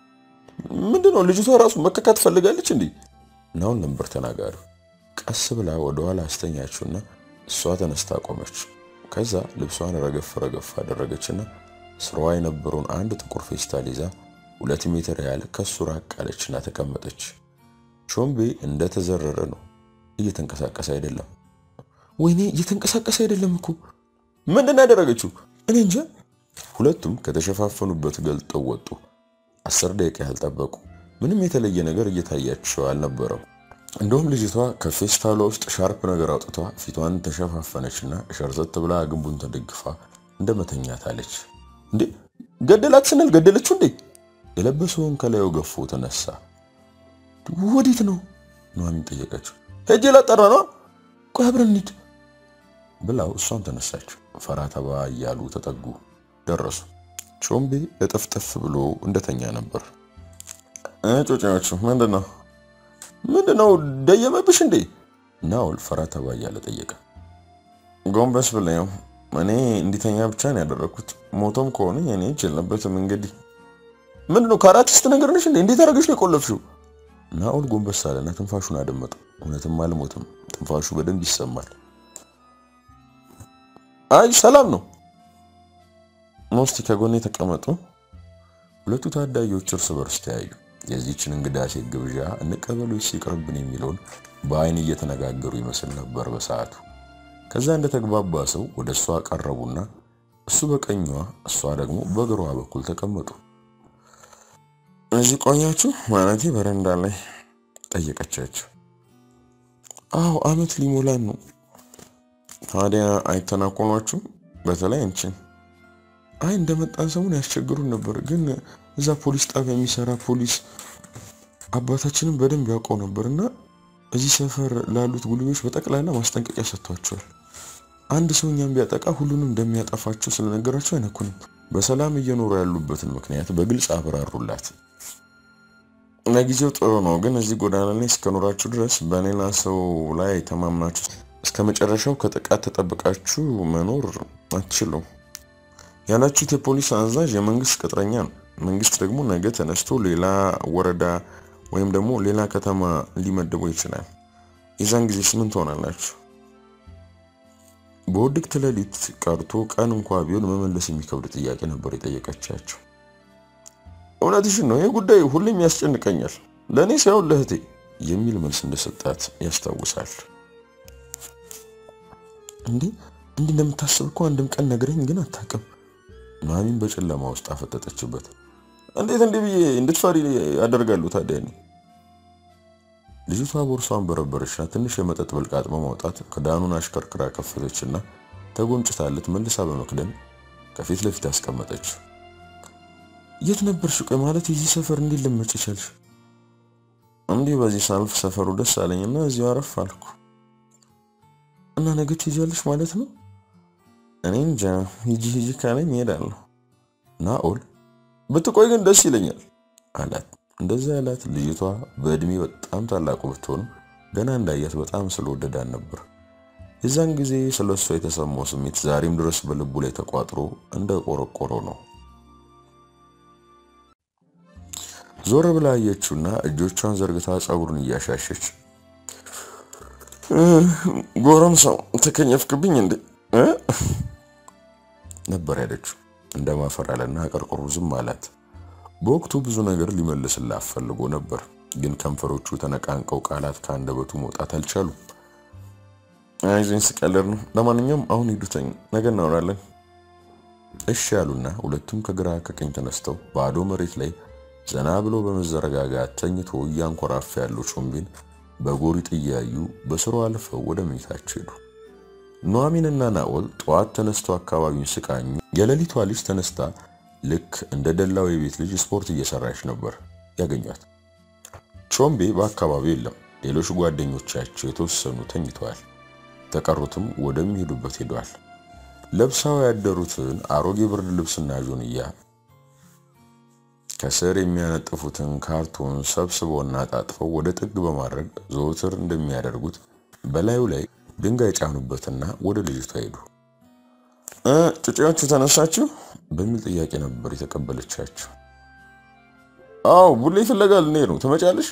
ምንድነው ልጅቷ ራሱ መከካት ትፈልጋለች እንዴ? ናውን ነበር ተናጋሪው። ቀስ ብላ ወደ ኋላ አስተኛችውና እሷ ተነስታ ቆመች። ከዛ ልብሷን ረገፍ ረገፍ አደረገችና ስራዋ የነበረውን አንድ ጥቁር ፌስታል ይዛ ሁለት ሜትር ያህል ከሱ ራቅ አለችና ተቀመጠች። ቾምቤ እንደተዘረረ ነው፣ እየተንቀሳቀሰ አይደለም። ወይኔ እየተንቀሳቀሰ አይደለም እኮ። ምንድን ያደረገችው? እኔ እንጃ። ሁለቱም ከተሸፋፈኑበት ገልጠው ወጡ። አስር ደቂቃ ያህል ጠበቁ። ምንም የተለየ ነገር እየታያቸው አልነበረም። እንደውም ልጅቷ ከፌስታሏ ውስጥ ሻርፕ ነገር አውጥቷ ፊቷን ተሸፋፈነችና ሸርዘት ብላ ግንቡን ተደግፋ እንደ መተኛት አለች። እንዴ ገደላት ስንል ገደለችው እንዴ? የለበሰውን ከላዩ ገፎ ተነሳ። ወዴት ነው ኑሐሚን ጠየቀችው። ሄጄ ላጠራ ነው። ቆይ አብረን እንሂድ ብላው እሷም ተነሳች። ፈራ ተባ እያሉ ተጠጉ። ደረሱ። ቾምቤ እጥፍጥፍ ብሎ እንደተኛ ነበር። ጮጫዎቹ ምንድን ነው ምንድን ነው ደየመብሽ እንዴ? ናኦል ፈራ ተባ እያለ ጠየቀ። ጎንበስ ብለው እኔ እንዲተኛ ብቻ ነው ያደረኩት። ሞቶም ከሆነ እኔ ይችልነበትም እንግዲህ ምንድን ነው ካራቲስት ነገር ነሽ እንዴ? እንዴት አደረገሽ ነው የቆለፍሽው? ናኦል ጎንበስ አለና ትንፋሹን አደመጠ። እውነትም አልሞትም። ትንፋሹ በደንብ ይሰማል። አይ ሰላም ነው። ሞስቲ ከጎኔ ተቀመጡ። ሁለቱ ታዳጊዎች እርስ በርስ ተያዩ። የዚህችን እንግዳ ሴት ግብዣ እንቀበሎች ሲቀርብን የሚለውን በአይን እየተነጋገሩ ይመስል ነበር በሰዓቱ። ከዛ እንደተግባባ ሰው ወደ እሷ ቀረቡና እሱ በቀኟ እሷ ደግሞ በግሯ በኩል ተቀመጡ። እዚህ ቆያችሁ ማለቴ በረንዳ ላይ ጠየቀቻቸው። አዎ አመት ሊሞላን ነው። ታዲያ አይተናኮሏችሁ? በተለይ አንቺን። አይ እንደመጣን ሰሞን ያስቸግሩን ነበር፣ ግን እዛ ፖሊስ ጣቢያ የሚሰራ ፖሊስ አባታችንን በደንብ ያውቀው ነበር እና እዚህ ሰፈር ላሉት ጉልቤዎች በጠቅላላ ማስጠንቀቂያ ሰጥቷቸዋል። አንድ ሰው እኛም ቢያጠቃ ሁሉንም እንደሚያጠፋቸው ስለነገራቸው አይነኩንም። በሰላም እየኖሩ ያሉበትን ምክንያት በግልጽ አብራሩላት። ለጊዜው ጥሩ ነው፣ ግን እዚህ ጎዳና ላይ እስከኖራችሁ ድረስ በሌላ ሰው ላይ ተማምናችሁ እስከ መጨረሻው ከጥቃት ተጠብቃችሁ መኖር አትችሉም። ያላችሁት የፖሊስ አዛዥ የመንግስት ቅጥረኛ ነው። መንግስት ደግሞ ነገ ተነስቶ ሌላ ወረዳ ወይም ደግሞ ሌላ ከተማ ሊመድበው ይችላል። የዛን ጊዜ ምን ትሆናላችሁ? በውድቅት ሌሊት ቀርቶ ቀን እንኳ ቢሆን መመለስ የሚከብድ ጥያቄ ነበር የጠየቀቻቸው። እውነትሽን ነው፣ ይህ ጉዳይ ሁሌም ያስጨንቀኛል፣ ለእኔ ሳይሆን ለእህቴ የሚል መልስ እንደሰጣት ያስታውሳል። እንዴ እንዲህ እንደምታስብ እኮ አንድም ቀን ነግረኝ ግን አታውቅም። ኑሐሚን በጨለማ ውስጥ አፈጠጠችበት። እንዴት እንዲህ ብዬ እንድትፈሪ ያደርጋለሁ ታዲያ? እኔ ልጅቷ ቦርሷን በረበረችና ትንሽ የመጠጥ ብልቃጥ በማውጣት ክዳኑን አሽከርክራ ከፈተችና ተጎንጭታለት መልሳ በመክደን ከፊት ለፊት አስቀመጠች። የት ነበርሽ? ቆይ ማለት የዚህ ሰፈር እንዴት ልመጭ ቻልሽ? እንዲህ በዚህ ሳልፍ ሰፈሩ ደስ አለኝና እዚሁ አረፍ አልኩ። እና ነገ ትሄጃለሽ ማለት ነው? እኔ እንጃ፣ ሂጂ ሂጂ ካለኝ እሄዳለሁ። ናኦል ብትቆይ ግን ደስ ይለኛል አላት። እንደዛ ያላት ልጅቷ በእድሜ በጣም ታላቁ ብትሆንም ገና እንዳያት በጣም ስለወደዳን ነበር። የዛን ጊዜ ስለ እሷ የተሰማው ስሜት ዛሬም ድረስ በልቡ ላይ ተቋጥሮ እንደ ቆረቆረው ነው። ዞር ብላ አየችውና እጆቿን ዘርግታ ፀጉሩን እያሻሸች ጎረምሳው ተከኘፍክብኝ እንዴ ነበር ያለችው። እንደማፈራለና አቀርቅሮ ዝም አላት። በወቅቱ ብዙ ነገር ሊመልስላት ፈልጎ ነበር፣ ግን ከንፈሮቹ ተነቃንቀው ቃላት ከአንደበቱ መውጣት አልቻሉም። አይዞኝ ስቀልድ ነው። ለማንኛውም አሁን ሂዱተኝ፣ ነገ እናወራለን። እሺ ያሉና ሁለቱም ከግራ ከቀኝ ተነስተው ባዶ መሬት ላይ ዘና ብሎ በመዘረጋጋት ተኝቶ እያንኮራፋ ያለው ቾምቤን በጎሪጥ እያዩ በስሩ አልፈው ወደ መኝታቸው ሄዱ። ኑሐሚንና ናኦል ጠዋት ተነስተው አካባቢውን ሲቃኙ የሌሊቷ ልጅ ተነስታ ልክ እንደ ደላው የቤት ልጅ ስፖርት እየሰራች ነበር ያገኟት። ቾምቤ በአካባቢው የለም። ሌሎች ጓደኞቻቸው የተወሰኑ ተኝተዋል። ተቀሩትም ወደሚሄዱበት ሄደዋል። ለብሳው ያደሩትን አሮጌ ብርድ ልብስና ጆንያ ከስር የሚያነጥፉትን ካርቶን ሰብስበውና ጣጥፈው ወደ ጥግ በማድረግ ዘወትር እንደሚያደርጉት በላዩ ላይ ድንጋይ ጫኑበትና ወደ ልጅቷ ሄዱ። ጩጬዎቹ ተነሳችሁ በሚል ጥያቄ ነበር የተቀበለቻቸው። አዎ ቡሌ ፍለጋ ልንሄድ ነው፣ ትመጫለሽ?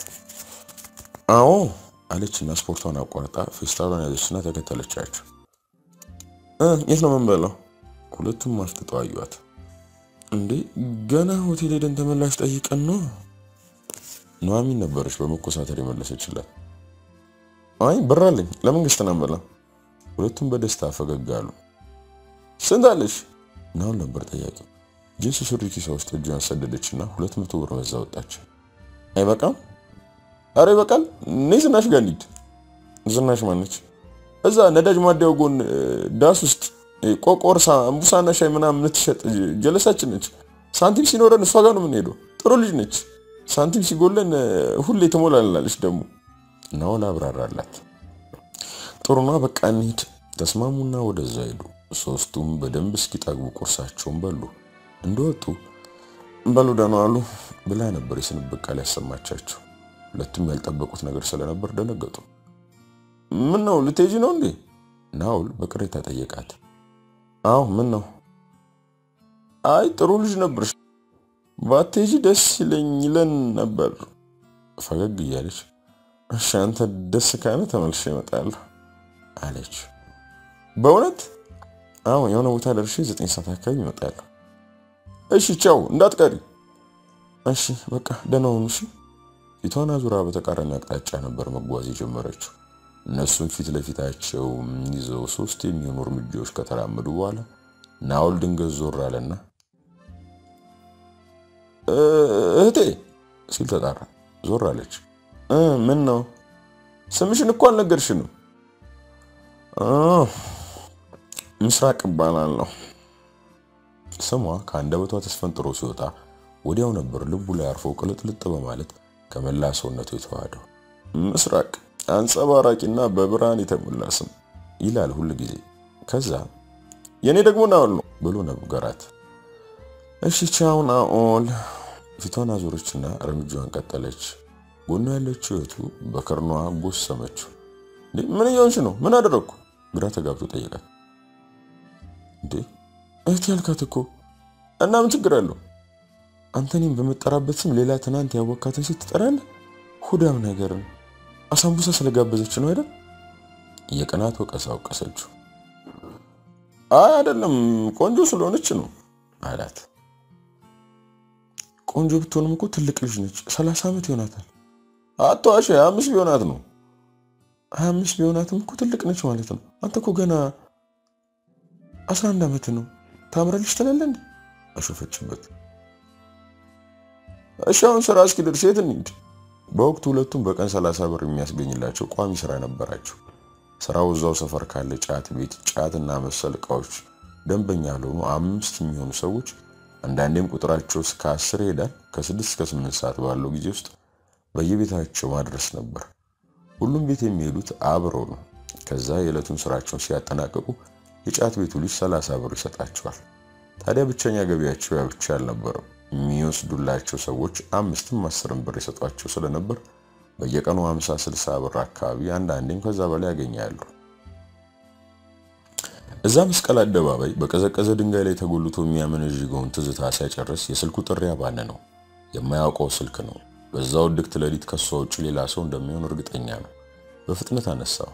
አዎ አለችና ስፖርቷን አቋርጣ ፌስታሏን ያዘችና ተከተለቻቸው። የት ነው የምንበላው? ሁለቱም አፍጥጠው አዩዋት። እንዴ ገና ሆቴል ሄደን ተመላሽ ጠይቀን ነው። ኑሐሚን ነበረች በመኮሳተር የመለሰችላት። አይ ብር አለኝ፣ ለመንግስት ነው የምበላው። ሁለቱም በደስታ ፈገግ አሉ። ስንት አለሽ? ናውል ነበር ጠያቂው። ጂንስ ሱሪ ኪሷ ውስጥ እጇን ሰደደችና ሁለት መቶ ብር በዛ ወጣች። አይበቃም? አረ ይበቃል። እኔ ዝናሽ ጋር እንሂድ። ዝናሽ ማነች? እዛ ነዳጅ ማደያው ጎን ዳስ ውስጥ ቆቆርሳ እምቡሳና ሻይ ምናምን የምትሸጥ ጀለሳችን ነች። ሳንቲም ሲኖረን እሷ ጋር ነው የምንሄደው። ጥሩ ልጅ ነች። ሳንቲም ሲጎለን ሁሌ ትሞላልናለች። ደግሞ ናውል አብራራላት። ጥሩና በቃ እንሂድ ተስማሙና ወደዛ ሄዱ። ሶስቱም በደንብ እስኪጠግቡ ቁርሳቸውን በሉ። እንደወጡ በሉ ደህና ዋሉ ብላ ነበር የስንብት ቃል ያሰማቻቸው። ሁለቱም ያልጠበቁት ነገር ስለነበር ደነገጡ። ምን ነው ልትሄጂ ነው እንዴ? ናውል በቅሬታ ጠየቃት። አዎ ምን ነው? አይ ጥሩ ልጅ ነበርሽ፣ ባትሄጂ ደስ ይለኝ ይለን ነበር። ፈገግ እያለች እሺ አንተ ደስ ካለ ተመልሼ እመጣለሁ አለች። በእውነት አዎ የሆነ ቦታ ደርሼ ዘጠኝ ሰዓት አካባቢ እመጣለሁ። እሺ ቻው እንዳትቀሪ። እሺ በቃ ደህና ሁኑ። እሺ ፊቷን አዙራ በተቃራኒ አቅጣጫ ነበር መጓዝ የጀመረችው። እነሱም ፊት ለፊታቸው ይዘው ሶስት የሚሆኑ እርምጃዎች ከተራመዱ በኋላ ናውል ድንገት ዞር አለና እህቴ ሲል ተጣራ። ዞር አለች። ምን ነው ስምሽን እኮ አልነገርሽንም። ምስራቅ እባላለሁ። ስሟ ከአንደበቷ ተስፈንጥሮ ሲወጣ ወዲያው ነበር ልቡ ላይ አርፎ ቅልጥልጥ በማለት ከመላ ሰውነቱ የተዋሃደው። ምስራቅ አንጸባራቂና በብርሃን የተሞላ ስም ይላል ሁል ጊዜ። ከዛ የኔ ደግሞ ናኦል ነው ብሎ ነገራት። እሺ ቻው ናኦል። ፊቷን አዞረችና እርምጃዋን ቀጠለች። ጎኗ ያለችው እህቱ በከርኗ ጎሰመችው። ምን እየሆንሽ ነው? ምን አደረግኩ? ግራ ተጋብቶ ጠየቃት። እንዴ እህት ያልካት እኮ እና ምን ችግር አለው? አንተ እኔም በምጠራበት ስም ሌላ ትናንት ያወካትን ሴት ትጠራለህ? ሁዳም ነገር ነው። አሳምቡሳ ስለጋበዘች ነው አይደል? የቅናት ወቀሳ ወቀሰችው። አይ አይደለም ቆንጆ ስለሆነች ነው አላት። ቆንጆ ብትሆንም እኮ ትልቅ ልጅ ነች። ሰላሳ ዓመት ይሆናታል። አትዋሽ፣ ሀያ አምስት ቢሆናት ነው። ሀያ አምስት ቢሆናትም እኮ ትልቅ ነች ማለት ነው። አንተ እኮ ገና አስራ አንድ ዓመት ነው። ታምራለች ትላለህ እንዴ? አሾፈችበት። እሺ አሁን ስራ እስኪደርስ የት እንሂድ? በወቅቱ ሁለቱም በቀን ሰላሳ ብር የሚያስገኝላቸው ቋሚ ስራ ነበራቸው። ስራው እዛው ሰፈር ካለ ጫት ቤት ጫትና መሰል እቃዎች ደንበኛ ያልሆኑ አምስት የሚሆኑ ሰዎች አንዳንዴም ቁጥራቸው እስከ አስር ይሄዳል። ከስድስት እስከ ስምንት ሰዓት ባለው ጊዜ ውስጥ በየቤታቸው ማድረስ ነበር። ሁሉም ቤት የሚሄዱት አብረው ነው። ከዛ የዕለቱን ስራቸውን ሲያጠናቅቁ የጫት ቤቱ ልጅ ሰላሳ ብር ይሰጣቸዋል። ታዲያ ብቸኛ ገቢያቸው ያ ብቻ አልነበረም። የሚወስዱላቸው ሰዎች አምስትም አስርም ብር ይሰጧቸው ስለነበር በየቀኑ 50 60 ብር አካባቢ አንዳንዴም ከዛ በላይ ያገኛሉ። እዛ መስቀል አደባባይ በቀዘቀዘ ድንጋይ ላይ ተጎልቶ የሚያመነዥገውን ትዝታ ሲያጨርስ የስልኩ ጥሪ አባነ ነው። የማያውቀው ስልክ ነው። በዛው ድክት ሌሊት ከሷ ውጭ ሌላ ሰው እንደሚሆን እርግጠኛ ነው። በፍጥነት አነሳው።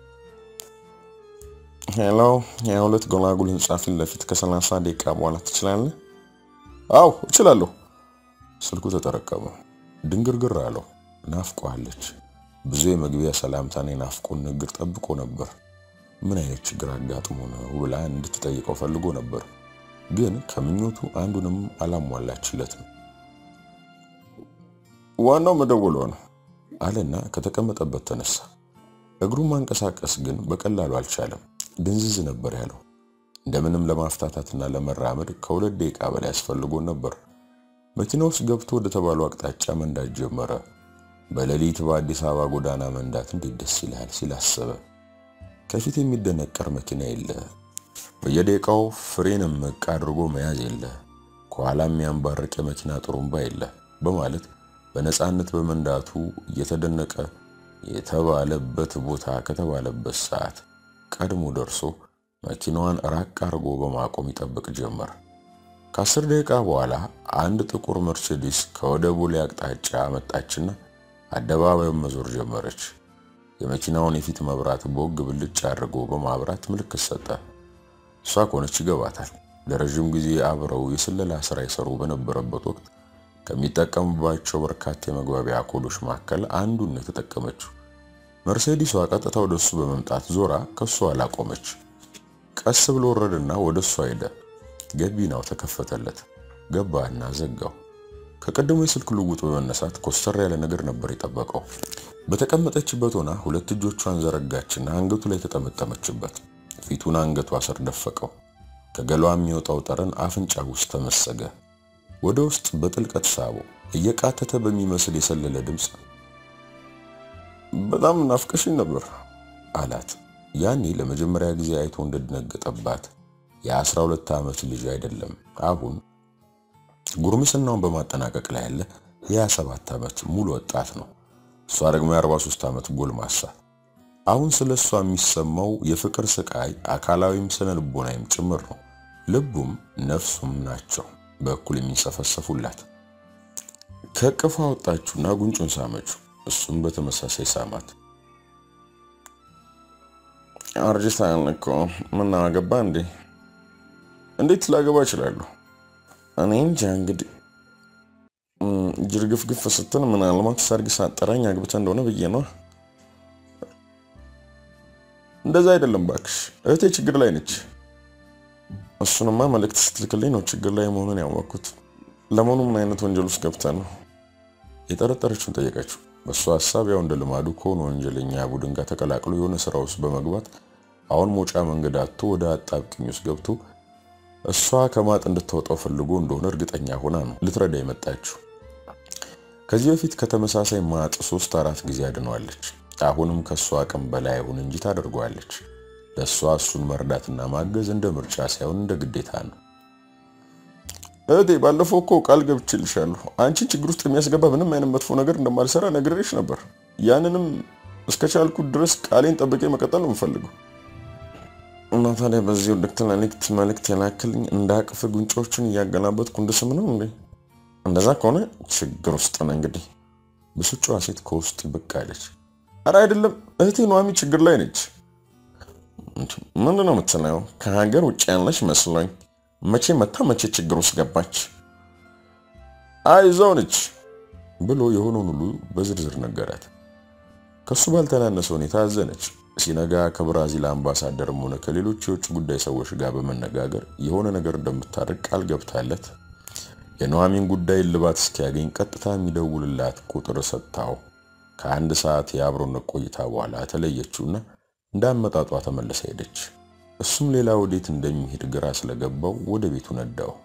ሄሎ፣ የሁለት ጎላጉል ህንጻ ፊት ለፊት ከሰላሳ ደቂቃ በኋላ ትችላለህ? አው እችላለሁ። ስልኩ ተጠረቀመ። ድንግርግር አለው። ናፍቋለች። ብዙ የመግቢያ ሰላምታና የናፍቆን ንግግር ጠብቆ ነበር። ምን አይነት ችግር አጋጥሞ ነው ብላ እንድትጠይቀው ፈልጎ ነበር፣ ግን ከምኞቱ አንዱንም አላሟላችለትም። ዋናው መደወሏ ነው አለና ከተቀመጠበት ተነሳ። እግሩን ማንቀሳቀስ ግን በቀላሉ አልቻለም። ድንዝዝ ነበር ያለው። እንደምንም ለማፍታታትና ለመራመድ ከሁለት ደቂቃ በላይ ያስፈልጎን ነበር። መኪና ውስጥ ገብቶ ወደ ተባለው አቅጣጫ መንዳት ጀመረ። በሌሊት በአዲስ አበባ ጎዳና መንዳት እንዴት ደስ ይላል ሲል አሰበ። ከፊት የሚደነቀር መኪና የለ፣ በየደቂቃው ፍሬንም መቅ አድርጎ መያዝ የለ፣ ከኋላ የሚያንባርቅ የመኪና ጥሩምባ የለ በማለት በነፃነት በመንዳቱ እየተደነቀ የተባለበት ቦታ ከተባለበት ሰዓት ቀድሞ ደርሶ መኪናዋን ራቅ አድርጎ በማቆም ይጠብቅ ጀመር። ከአስር ደቂቃ በኋላ አንድ ጥቁር መርሴዲስ ከወደ ቦሌ አቅጣጫ መጣችና አደባባዩን መዞር ጀመረች። የመኪናውን የፊት መብራት ቦግ ብልጭ አድርጎ በማብራት ምልክት ሰጠ። እሷ ከሆነች ይገባታል። ለረዥም ጊዜ አብረው የስለላ ስራ ይሰሩ በነበረበት ወቅት ከሚጠቀሙባቸው በርካታ የመግባቢያ ኮዶች መካከል አንዱን ነው የተጠቀመችው። መርሴዲሷ ቀጥታ ወደ እሱ በመምጣት ዞራ ከእሱ አላቆመች። ቀስ ብሎ ወረደና ወደ እሷ ሄደ። ገቢናው ተከፈተለት። ገባና ዘጋው። ከቀደሙ የስልክ ልውውጥ በመነሳት ኮስተር ያለ ነገር ነበር የጠበቀው። በተቀመጠችበት ሆና ሁለት እጆቿን ዘረጋችና አንገቱ ላይ ተጠመጠመችበት። ፊቱን አንገቷ ስር ደፈቀው። ከገሏ የሚወጣው ጠረን አፍንጫ ውስጥ ተመሰገ። ወደ ውስጥ በጥልቀት ሳበው። እየቃተተ በሚመስል የሰለለ ድምፅ በጣም ናፍቀሽኝ ነበር አላት። ያኔ ለመጀመሪያ ጊዜ አይቶ እንደደነገጠባት የአስራ ሁለት ዓመት ልጅ አይደለም፣ አሁን ጉርምስናውን በማጠናቀቅ ላይ ያለ የ27 ዓመት ሙሉ ወጣት ነው። እሷ ደግሞ የ43 ዓመት ጎልማሳ። አሁን ስለ እሷ የሚሰማው የፍቅር ስቃይ አካላዊም ስነ ልቦናዊም ጭምር ነው። ልቡም ነፍሱም ናቸው በእኩል የሚንሰፈሰፉላት። ከእቅፏ ወጣችሁና ጉንጩን ሳመችው። እሱም በተመሳሳይ ሳማት። አርጅታል እኮ ምን አገባ እንዴ? እንዴት ላገባ እችላለሁ? እኔ እንጃ እንግዲህ ጅርግፍግፍ ስትል ምናልባት ሰርግ ሳጠራኝ አግብተ እንደሆነ ብዬ ነው። እንደዛ አይደለም ባክሽ፣ እህቴ ችግር ላይ ነች። እሱንማ መልእክት ስትልክልኝ ነው ችግር ላይ መሆኑን ያወቅኩት። ለመሆኑ ምን አይነት ወንጀል ውስጥ ገብታ ነው? የጠረጠረችውን ጠየቀችው። በእሱ ሀሳብ ያው እንደ ልማዱ ከሆነ ወንጀለኛ ቡድን ጋር ተቀላቅሎ የሆነ ስራ ውስጥ በመግባት አሁን መውጫ መንገድ አጥቶ ወደ አጣብቅኝ ውስጥ ገብቶ እሷ ከማጥ እንድታወጣው ፈልጎ እንደሆነ እርግጠኛ ሆና ነው ልትረዳ የመጣችው። ከዚህ በፊት ከተመሳሳይ ማጥ ሶስት አራት ጊዜ አድነዋለች። አሁንም ከእሷ አቅም በላይ አይሁን እንጂ ታደርገዋለች። ለእሷ እሱን መርዳትና ማገዝ እንደ ምርጫ ሳይሆን እንደ ግዴታ ነው። እህቴ ባለፈው እኮ ቃል ገብቼልሻለሁ። አንቺን ችግር ውስጥ የሚያስገባ ምንም አይነት መጥፎ ነገር እንደማልሰራ ነግሬሽ ነበር። ያንንም እስከቻልኩት ድረስ ቃሌን ጠብቄ መቀጠል ነው የምፈልገው። እና ታዲያ በዚህ ውድቅት ለሊክት መልእክት የላክልኝ እንደ አቅፍ ጉንጮችን እያገላበጥኩ እንድስም ነው እንዴ? እንደዛ ከሆነ ችግር ውስጥ ነው እንግዲህ። ብስጫዋ ሴት ከውስጥ ብቅ አለች። አረ አይደለም እህቴ ኑሐሚ ችግር ላይ ነች። ምንድን ነው የምትለው? ከሀገር ውጭ ያለች መስሎኝ። መቼ መታ መቼ ችግር ውስጥ ገባች? አይ እዛው ነች ብሎ የሆነውን ሁሉ በዝርዝር ነገራት። ከሱ ባልተናነሰ ሁኔታ አዘነች። ሲነጋ ከብራዚል አምባሳደርም ሆነ ከሌሎች የውጭ ጉዳይ ሰዎች ጋር በመነጋገር የሆነ ነገር እንደምታደርግ ቃል ገብታለት የኑሐሚን ጉዳይ እልባት እስኪያገኝ ቀጥታ የሚደውልላት ቁጥር ሰጥታው ከአንድ ሰዓት የአብሮነት ቆይታ በኋላ ተለየችውና እንዳመጣጧ ተመልሳ ሄደች። እሱም ሌላ ወዴት እንደሚሄድ ግራ ስለገባው ወደ ቤቱ ነዳው።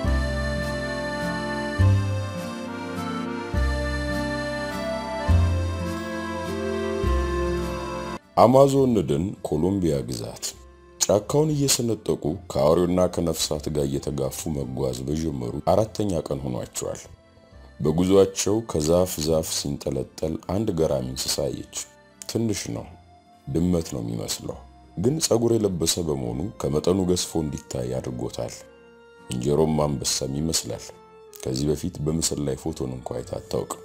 አማዞን ደን ኮሎምቢያ ግዛት ጫካውን እየሰነጠቁ ከአውሬውና ከነፍሳት ጋር እየተጋፉ መጓዝ በጀመሩ አራተኛ ቀን ሆኗቸዋል። በጉዟቸው ከዛፍ ዛፍ ሲንጠለጠል አንድ ገራሚ እንስሳ አየች። ትንሽ ነው፣ ድመት ነው የሚመስለው፣ ግን ፀጉር የለበሰ በመሆኑ ከመጠኑ ገዝፎ እንዲታይ አድርጎታል። እንጀሮም አንበሳም ይመስላል። ከዚህ በፊት በምስል ላይ ፎቶን እንኳ አይታ አታውቅም።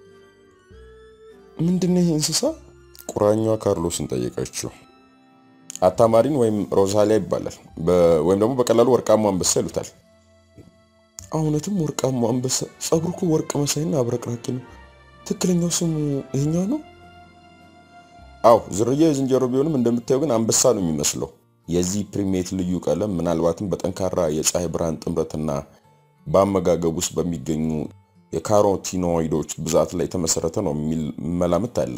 ምንድነው ይሄ እንስሳ? ቁራኛዋ ካርሎስን ጠየቀችው። አታማሪን ወይም ሮዛሊያ ይባላል። ወይም ደግሞ በቀላሉ ወርቃማ አንበሳ ይሉታል። እውነትም ወርቃማ አንበሳ። ጸጉሩ እኮ ወርቅ መሳይና አብረቅራቂ ነው። ትክክለኛው ስሙ ይሄኛው ነው? አው ዝርያ የዝንጀሮ ቢሆንም እንደምታየው ግን አንበሳ ነው የሚመስለው። የዚህ ፕሪሜት ልዩ ቀለም ምናልባትም በጠንካራ የፀሐይ ብርሃን ጥምረትና በአመጋገብ ውስጥ በሚገኙ የካሮቲኖይዶች ብዛት ላይ የተመሰረተ ነው የሚል መላምት አለ።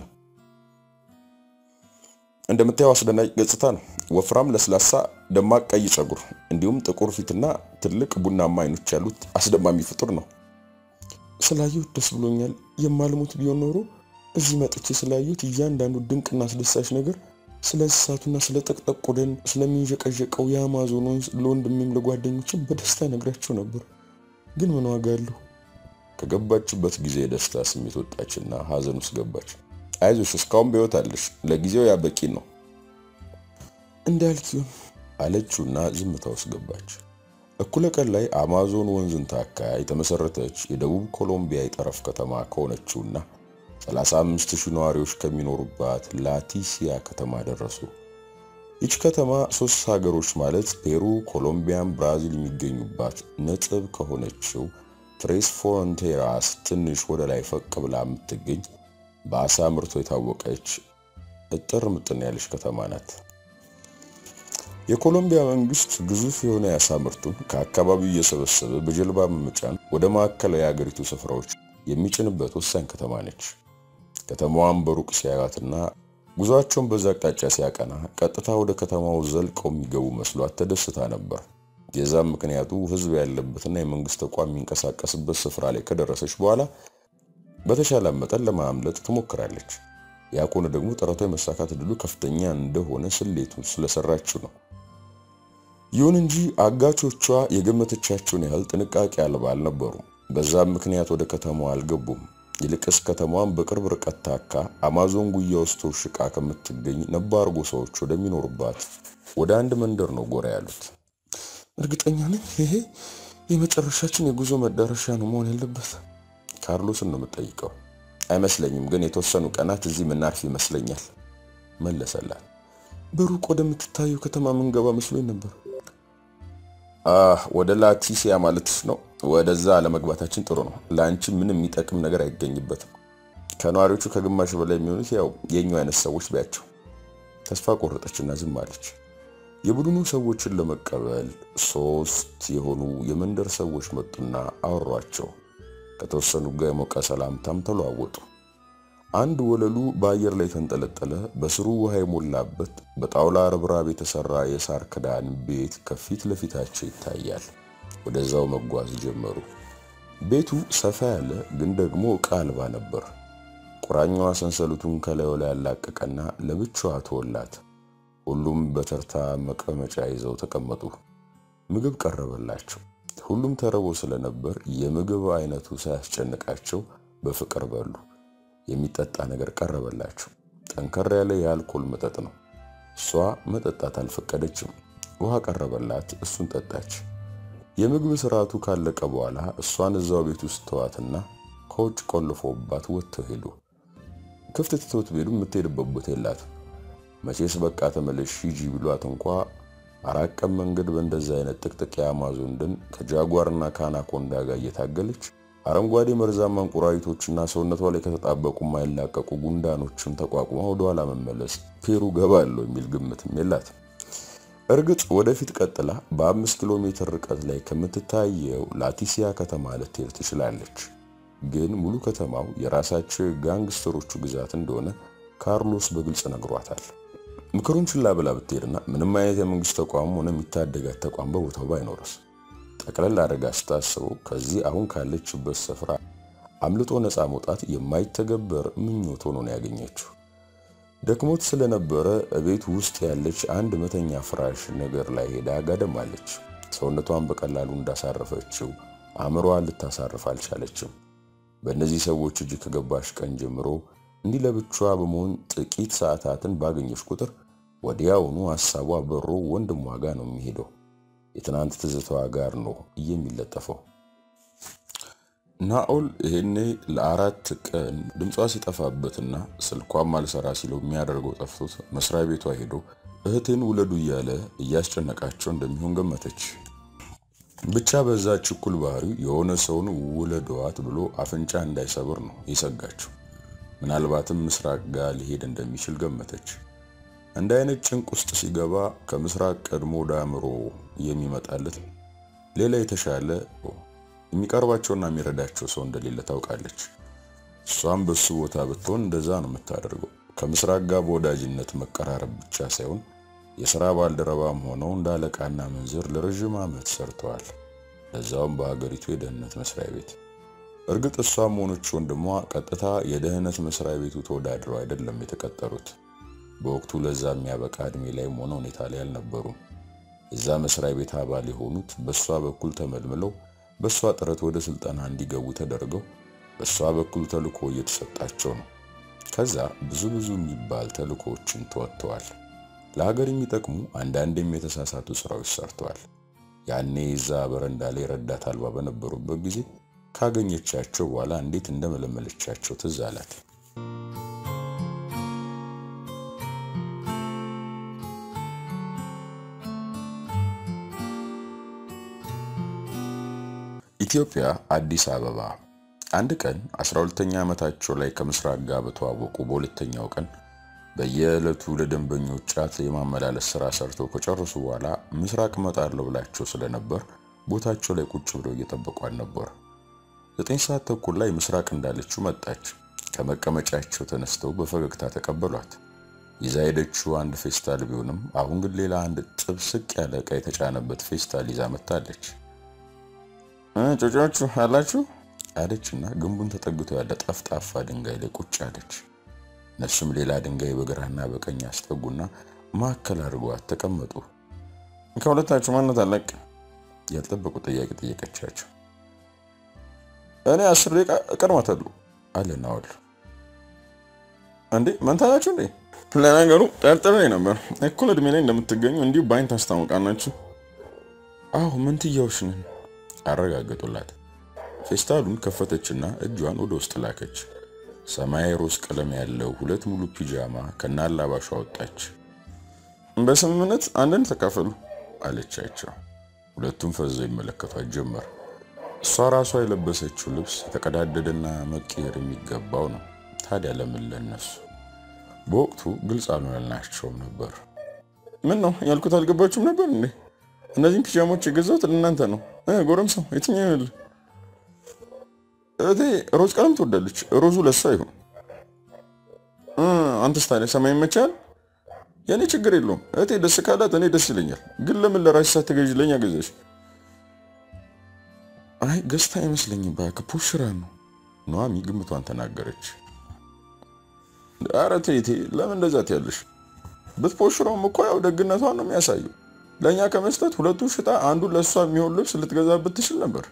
እንደምታየው አስደናቂ ገጽታ ነው። ወፍራም፣ ለስላሳ፣ ደማቅ ቀይ ፀጉር እንዲሁም ጥቁር ፊትና ትልቅ ቡናማ አይኖች ያሉት አስደማሚ ፍጡር ነው። ስላየሁት ደስ ብሎኛል። የማልሞት ቢሆን ኖሮ እዚህ መጥቼ ስላየሁት እያንዳንዱ ድንቅና አስደሳች ነገር ስለ እንስሳቱና ስለ ጠቅጠቅ ቆደን ስለሚንዠቀዠቀው የአማዞን ወንዝ ለወንድሜም ለጓደኞችም በደስታ ነግራቸው ነበር። ግን ምን ዋጋ አለው? ከገባችበት ጊዜ የደስታ ስሜት ወጣችና ሀዘን ውስጥ ገባች። አይዞሽ እስካሁን በሕይወት አለሽ። ለጊዜው ያ በቂ ነው እንዳልክ ይሁን አለችውና ዝምታ ውስጥ ገባች። እኩለ ቀን ላይ አማዞን ወንዝን ታካ የተመሰረተች የደቡብ ኮሎምቢያ የጠረፍ ከተማ ከሆነችውና 35 ሺህ ነዋሪዎች ከሚኖሩባት ላቲሲያ ከተማ ደረሱ። ይች ከተማ ሶስት ሀገሮች ማለት ፔሩ፣ ኮሎምቢያን፣ ብራዚል የሚገኙባት ነጥብ ከሆነችው ትሬስ ፍሮንቴራስ ትንሽ ወደ ላይ ፈቅ ብላ የምትገኝ በአሳ ምርቶ የታወቀች እጥር ምጥን ያለች ከተማ ናት። የኮሎምቢያ መንግስት ግዙፍ የሆነ የአሳ ምርቱን ከአካባቢው እየሰበሰበ በጀልባ በመጫን ወደ ማዕከላዊ የአገሪቱ ስፍራዎች የሚጭንበት ወሳኝ ከተማ ነች። ከተማዋን በሩቅ ሲያዩትና ጉዟቸውን በዛ አቅጣጫ ሲያቀና ቀጥታ ወደ ከተማው ዘልቀው የሚገቡ መስሏት ተደስታ ነበር። የዛም ምክንያቱ ህዝብ ያለበትና የመንግስት ተቋም የሚንቀሳቀስበት ስፍራ ላይ ከደረሰች በኋላ በተሻለ መጠን ለማምለጥ ትሞክራለች። ያ ከሆነ ደግሞ ጥረቷ የመሳካት ዕድሉ ከፍተኛ እንደሆነ ስሌቱ ስለሰራችው ነው። ይሁን እንጂ አጋቾቿ የገመተቻቸውን ያህል ጥንቃቄ አልባ አልነበሩም። በዛም ምክንያት ወደ ከተማዋ አልገቡም። ይልቅስ ከተማዋን በቅርብ ርቀት ታካ አማዞን ጉያ ውስጥ ተውሽቃ ከምትገኝ ነባር ጎሳዎች ወደሚኖሩባት ወደ አንድ መንደር ነው ጎራ ያሉት። እርግጠኛ ነኝ ይሄ የመጨረሻችን የጉዞ መዳረሻ ነው መሆን ያለበት። ካርሎስን ነው የምጠይቀው። አይመስለኝም፣ ግን የተወሰኑ ቀናት እዚህ ምናርፍ ይመስለኛል መለሰላት። በሩቅ ወደምትታየው ከተማ ምንገባ መስሎኝ ነበር። አህ ወደ ላቲሲያ ማለት ነው። ወደዛ አለመግባታችን ጥሩ ነው። ለአንቺ ምንም የሚጠቅም ነገር አይገኝበትም። ከነዋሪዎቹ ከግማሽ በላይ የሚሆኑት ያው የኛው አይነት ሰዎች ቢያቸው። ተስፋ ቆረጠችና ዝም አለች። የቡድኑ ሰዎችን ለመቀበል ሶስት የሆኑ የመንደር ሰዎች መጡና አወሯቸው። ከተወሰኑ ጋር የሞቀ ሰላምታም ተለዋወጡ። አንድ ወለሉ በአየር ላይ የተንጠለጠለ በስሩ ውሃ የሞላበት በጣውላ ርብራብ የተሰራ የሳር ክዳን ቤት ከፊት ለፊታቸው ይታያል። ወደዛው መጓዝ ጀመሩ። ቤቱ ሰፋ ያለ ግን ደግሞ ዕቃ አልባ ነበር። ቁራኛዋ ሰንሰለቱን ከላዩ ላይ ያላቀቀና ለብቻዋ ተወላት። ሁሉም በተርታ መቀመጫ ይዘው ተቀመጡ። ምግብ ቀረበላቸው። ሁሉም ተርበው ስለነበር የምግብ አይነቱ ሳያስጨንቃቸው በፍቅር በሉ። የሚጠጣ ነገር ቀረበላቸው። ጠንከር ያለ የአልኮል መጠጥ ነው። እሷ መጠጣት አልፈቀደችም። ውሃ ቀረበላት፣ እሱን ጠጣች። የምግብ ስርዓቱ ካለቀ በኋላ እሷን እዛው ቤት ውስጥ ተዋትና ከውጭ ቆልፎባት ወጥተው ሄዱ። ክፍት ትተውት ቢሄዱ የምትሄድበት ቦታ የላትም። መቼስ በቃ ተመለሽ ሂጂ ቢሏት እንኳ አራት ቀን መንገድ በእንደዛ አይነት ጥቅጥቅ የአማዞን ደን ከጃጓርና ከአናኮንዳ ጋር እየታገለች አረንጓዴ መርዛማ እንቁራሪቶችና ሰውነቷ ላይ ከተጣበቁ የማይላቀቁ ጉንዳኖችን ተቋቁማ ወደኋላ መመለስ ፔሩ ገባለሁ የሚል ግምትም የላትም። እርግጥ ወደፊት ቀጥላ በአምስት ኪሎ ሜትር ርቀት ላይ ከምትታየው ላቲሲያ ከተማ ልትሄድ ትችላለች። ግን ሙሉ ከተማው የራሳቸው ጋንግስተሮቹ ግዛት እንደሆነ ካርሎስ በግልጽ ነግሯታል። ምክሩን ችላ ብላ ብትሄድና ምንም አይነት የመንግስት ተቋም ሆነ የሚታደጋት ተቋም በቦታው ባይኖርስ? ጠቅለል አድርጋ ስታስበው ከዚህ አሁን ካለችበት ስፍራ አምልጦ ነፃ መውጣት የማይተገበር ምኞት ሆኖ ነው ያገኘችው። ደክሞት ስለነበረ ቤት ውስጥ ያለች አንድ መተኛ ፍራሽ ነገር ላይ ሄዳ ጋደማለች። ሰውነቷን በቀላሉ እንዳሳረፈችው አእምሮዋን ልታሳርፍ አልቻለችም። በእነዚህ ሰዎች እጅ ከገባሽ ቀን ጀምሮ እንዲህ ለብቻዋ በመሆን ጥቂት ሰዓታትን ባገኘች ቁጥር ወዲያውኑ ሀሳቧ በሮ ወንድሟ ጋር ነው የሚሄደው። የትናንት ትዝታዋ ጋር ነው የሚለጠፈው። ናኦል ይሄኔ ለአራት ቀን ድምጿ ሲጠፋበትና ስልኳም አልሰራ ሲለው የሚያደርገው ጠፍቶት መስሪያ ቤቷ ሄዶ እህቴን ውለዱ እያለ እያስጨነቃቸው እንደሚሆን ገመተች። ብቻ በዛ ችኩል ባህሪው የሆነ ሰውን ውለዷት ብሎ አፍንጫ እንዳይሰብር ነው የሰጋችው። ምናልባትም ምስራቅ ጋር ሊሄድ እንደሚችል ገመተች። እንደ አይነት ጭንቅ ውስጥ ሲገባ ከምስራቅ ቀድሞ ወደ አእምሮ የሚመጣለት ሌላ የተሻለ የሚቀርባቸውና የሚረዳቸው ሰው እንደሌለ ታውቃለች። እሷም በሱ ቦታ ብትሆን እንደዛ ነው የምታደርገው። ከምስራቅ ጋር በወዳጅነት መቀራረብ ብቻ ሳይሆን የሥራ ባልደረባም ሆነው እንደ አለቃና መንዝር ለረዥም ዓመት ሰርተዋል። ለዛውም በሀገሪቱ የደህንነት መስሪያ ቤት። እርግጥ እሷም ሆነች ወንድሟ ቀጥታ የደህንነት መስሪያ ቤቱ ተወዳድረው አይደለም የተቀጠሩት። በወቅቱ ለዛ የሚያበቃ እድሜ ላይም ሆነ ሁኔታ ላይ አልነበሩም። የዛ መስሪያ ቤት አባል የሆኑት በእሷ በኩል ተመልምለው በእሷ ጥረት ወደ ስልጠና እንዲገቡ ተደርገው በእሷ በኩል ተልኮ እየተሰጣቸው ነው። ከዛ ብዙ ብዙ የሚባል ተልኮዎችን ተወጥተዋል። ለሀገር የሚጠቅሙ አንዳንድም የተሳሳቱ ስራዎች ሰርተዋል። ያኔ እዛ በረንዳ ላይ ረዳት አልባ በነበሩበት ጊዜ ካገኘቻቸው በኋላ እንዴት እንደመለመለቻቸው ትዝ አላት። ኢትዮጵያ አዲስ አበባ። አንድ ቀን 12ኛ ዓመታቸው ላይ ከምስራቅ ጋር በተዋወቁ በሁለተኛው ቀን በየዕለቱ ለደንበኞች ጫት የማመላለስ ስራ ሰርተው ከጨረሱ በኋላ ምስራቅ እመጣለሁ ብላቸው ስለነበር ቦታቸው ላይ ቁጭ ብለው እየጠበቋል ነበር። ዘጠኝ ሰዓት ተኩል ላይ ምስራቅ እንዳለችው መጣች። ከመቀመጫቸው ተነስተው በፈገግታ ተቀበሏት። ይዛ ሄደችው አንድ ፌስታል ቢሆንም አሁን ግን ሌላ አንድ ጥብስቅ ያለ ዕቃ የተጫነበት ፌስታል ይዛ መጥታለች። ጮጫችሁ አላችሁ አለችና ግንቡን ተጠግቶ ያለ ጠፍጣፋ ድንጋይ ላይ ቁጭ አለች። እነሱም ሌላ ድንጋይ በግራና በቀኝ አስጠጉና ማዕከል አድርገዋት ተቀመጡ። ከሁለታችሁ ማነት አለቅ ያልጠበቁ ጥያቄ ጠየቀቻቸው። እኔ አስር ደቂቃ እቀድማታለሁ አለ ናኦል። እንዴ መንታ ናችሁ እንዴ? ለነገሩ ጠርጥሬ ነበር። እኩል እድሜ ላይ እንደምትገኙ እንዲሁ በአይን ታስታውቃናችሁ። አዎ መንትያዎች ነን አረጋገጡላት። ፌስታሉን ከፈተችና እጇን ወደ ውስጥ ላከች። ሰማያዊ ሮዝ ቀለም ያለው ሁለት ሙሉ ፒጃማ ከናላባሹ አወጣች። በስምምነት አንድን ተካፈሉ አለቻቸው። ሁለቱም ፈዘው ይመለከቷት ጀመር። እሷ ራሷ የለበሰችው ልብስ የተቀዳደደና መቀየር የሚገባው ነው። ታዲያ ለምን ለነሱ? በወቅቱ ግልጽ አልሆነላቸውም ነበር። ምን ነው ያልኩት አልገባችሁም ነበር እንዴ? እነዚህም ፒጃሞች የገዛሁት ለእናንተ ነው። ጎረምሳው የትኛው ይሆንልህ? እህቴ ሮዝ ቀለም ትወዳለች። ሮዙ ለሷ ይሁን። አንተስ ታዲያ ሰማይ ይመቻል? የእኔ ችግር የለውም። እህቴ ደስ ካላት እኔ ደስ ይለኛል። ግን ለምን ለራስሽ ሳትገዢ ለእኛ ገዛሽ? አይ ገዝታ አይመስለኝም። እባክህ ፖሽራ ነው። ኑሐሚ ግምቷን ተናገረች። ኧረ ተይ ተይ፣ ለምን እንደዛ ትያለሽ? ብትፖሽረውም እኮ ያው ደግነቷን ነው የሚያሳየው። ለእኛ ከመስጠት ሁለቱን ሽጣ አንዱን ለእሷ የሚሆን ልብስ ልትገዛበት ትችል ነበር።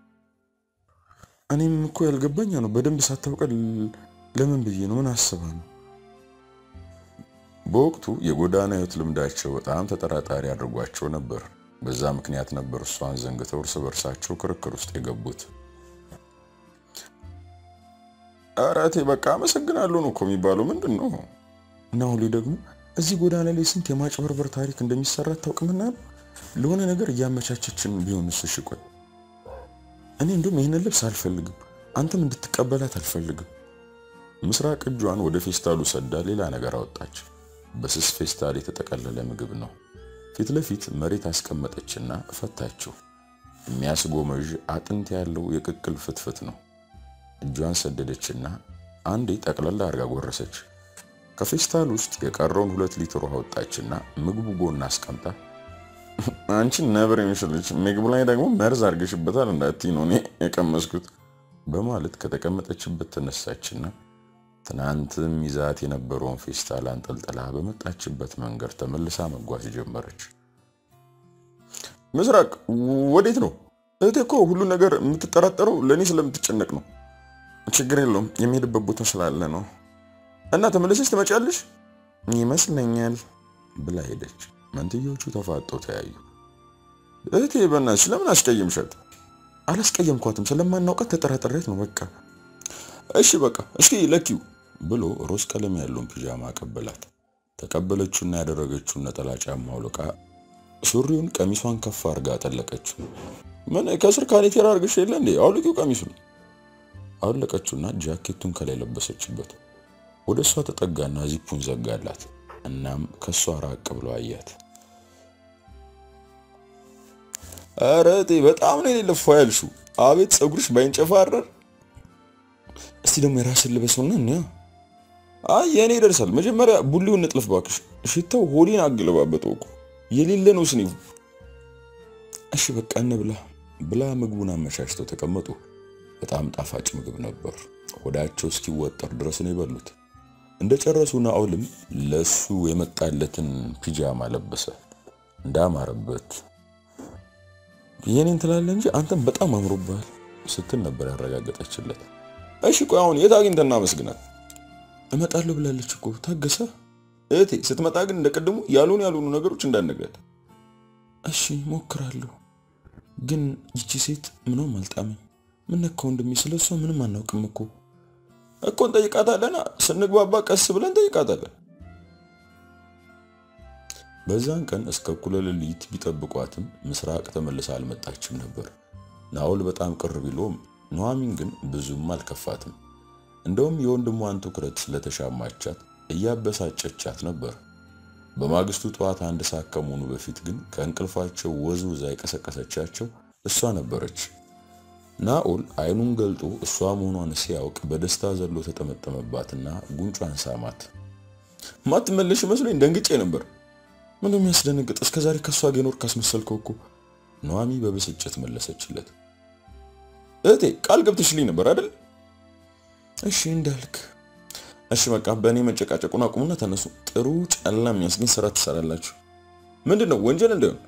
እኔም እኮ ያልገባኛ ነው። በደንብ ሳታውቀ ለምን ብዬ ነው? ምን አስባ ነው? በወቅቱ የጎዳና ሕይወት ልምዳቸው በጣም ተጠራጣሪ አድርጓቸው ነበር። በዛ ምክንያት ነበር እሷን ዘንግተው እርስ በርሳቸው ክርክር ውስጥ የገቡት። ኧረ እቴ በቃ አመሰግናለሁ ነው እኮ የሚባለው። ምንድን ነው ናሁሌ ደግሞ እዚህ ጎዳና ላይ ስንት የማጭበርበር ታሪክ እንደሚሰራ አታውቅምና ነው ለሆነ ነገር እያመቻቸችን ቢሆንስ? እሺ ቆይ እኔ እንዲሁም ይህንን ልብስ አልፈልግም፣ አንተም እንድትቀበላት አልፈልግም። ምስራቅ እጇን ወደ ፌስታሉ ሰዳ ሌላ ነገር አወጣች። በስስ ፌስታል የተጠቀለለ ምግብ ነው። ፊት ለፊት መሬት አስቀመጠችና ፈታችው። የሚያስጎመዥ አጥንት ያለው የቅቅል ፍትፍት ነው። እጇን ሰደደችና አንዴ ጠቅለላ አድርጋ ጎረሰች። ከፌስታል ውስጥ የቀረውን ሁለት ሊትር ውሃ ወጣችና ምግቡ ጎን አስቀምጣ አንቺን ነብር የሚመስልሽ ምግቡ ላይ ደግሞ መርዝ አድርገሽበታል እንዳትዪ ነው እኔ የቀመስኩት በማለት ከተቀመጠችበት ተነሳችና ትናንትም ይዛት የነበረውን ፌስታል አንጠልጥላ በመጣችበት መንገድ ተመልሳ መጓዝ ጀመረች። ምስራቅ ወዴት ነው? እህቴ እኮ ሁሉ ነገር የምትጠራጠረው ለእኔ ስለምትጨነቅ ነው። ችግር የለውም የሚሄድበት ቦታ ስላለ ነው። እና ተመለሰች ትመጫለሽ ይመስለኛል ብላ ሄደች። መንትዮቹ ተፋጠው ተያዩ። እህቴ በእናትሽ ለምን አስቀየምሻት? አላስቀየምኳትም፣ ስለማናውቃት ተጠራጥሬት ነው በቃ። እሺ በቃ እስኪ ለኪው ብሎ ሮዝ ቀለም ያለውን ፒጃማ አቀበላት። ተቀበለችውና ያደረገችውን ነጠላ ጫማ አውልቃ ሱሪውን ቀሚሷን ከፍ አድርጋ አጠለቀችው። ምን ከስር ካኔቴራ አድርገሽ የለ እንዴ? አውልቂው ቀሚሱን። አውለቀችውና ጃኬቱን ከላይ ለበሰችበት። ወደ እሷ ተጠጋና ዚፑን ዘጋላት። እናም ከእሷ ራቅ ብሎ አያት። ኧረ እቴ በጣም ነው የሌለ ፏ ያልሽው። አቤት ፀጉርሽ ባይንጨፋረር። እስቲ ደግሞ የራስን ልበሰውና እንያ። አይ የእኔ ይደርሳል። መጀመሪያ ቡሊውን ንጥልፍ ባክሽ። ሽታው ሆዴን አገለባበጠው እኮ የሌለ ነው ስኒፉ። እሺ በቃ እንብላ ብላ ምግቡን አመቻችተው ተቀመጡ። በጣም ጣፋጭ ምግብ ነበር። ሆዳቸው እስኪወጠር ድረስ ነው የበሉት። እንደጨረሱ ናኦልም ለሱ የመጣለትን ፒጃማ ለበሰ። እንዳማረበት የኔን ትላለህ እንጂ አንተም በጣም አምሮብሃል ስትል ነበር ያረጋገጠችለት። እሺ ቆይ አሁን የት አግኝተን እናመስግናት? እመጣለሁ ብላለች እኮ ታገሰ። እህቴ ስትመጣ ግን እንደቀድሙ ያልሆኑ ያልሆኑ ነገሮች እንዳነግረት። እሺ ሞክራለሁ። ግን ይቺ ሴት ምንም አልጣመኝ። ምን ነካው እንደሚስለ እሷ ምንም አናውቅም እኮ እኮ እንጠይቃታለና ስንግባባ ቀስ ብለን እንጠይቃታለን። በዛን ቀን እስከ እኩለ ሌሊት ቢጠብቋትም ምስራቅ ተመልሳ አልመጣችም ነበር። ናኦል በጣም ቅር ቢሎም ኑሐሚን ግን ብዙም አልከፋትም። እንደውም የወንድሟን ትኩረት ስለተሻማቻት እያበሳጨቻት ነበር። በማግስቱ ጠዋት አንድ ሰዓት ከመሆኑ በፊት ግን ከእንቅልፋቸው ወዝውዛ የቀሰቀሰቻቸው እሷ ነበረች። ናኦል አይኑን ገልጦ እሷ መሆኗን ሲያውቅ በደስታ ዘሎ ተጠመጠመባትና ጉንጯን ሳማት። ማትመለሽ መስሎኝ ደንግጬ ነበር። ምን የሚያስደነግጥ እስከ ዛሬ ከእሷ ጋር የኖርክ ካስመሰልከው እኮ ኑሐሚ በብስጭት መለሰችለት። እህቴ ቃል ገብተሽልኝ ነበር አይደል? እሺ እንዳልክ። እሺ በቃ በእኔ መጨቃጨቁን አቁሙና ተነሱ። ጥሩ ጨላ የሚያስገኝ ስራ ትሰራላችሁ። ምንድን ነው ወንጀል እንዳይሆን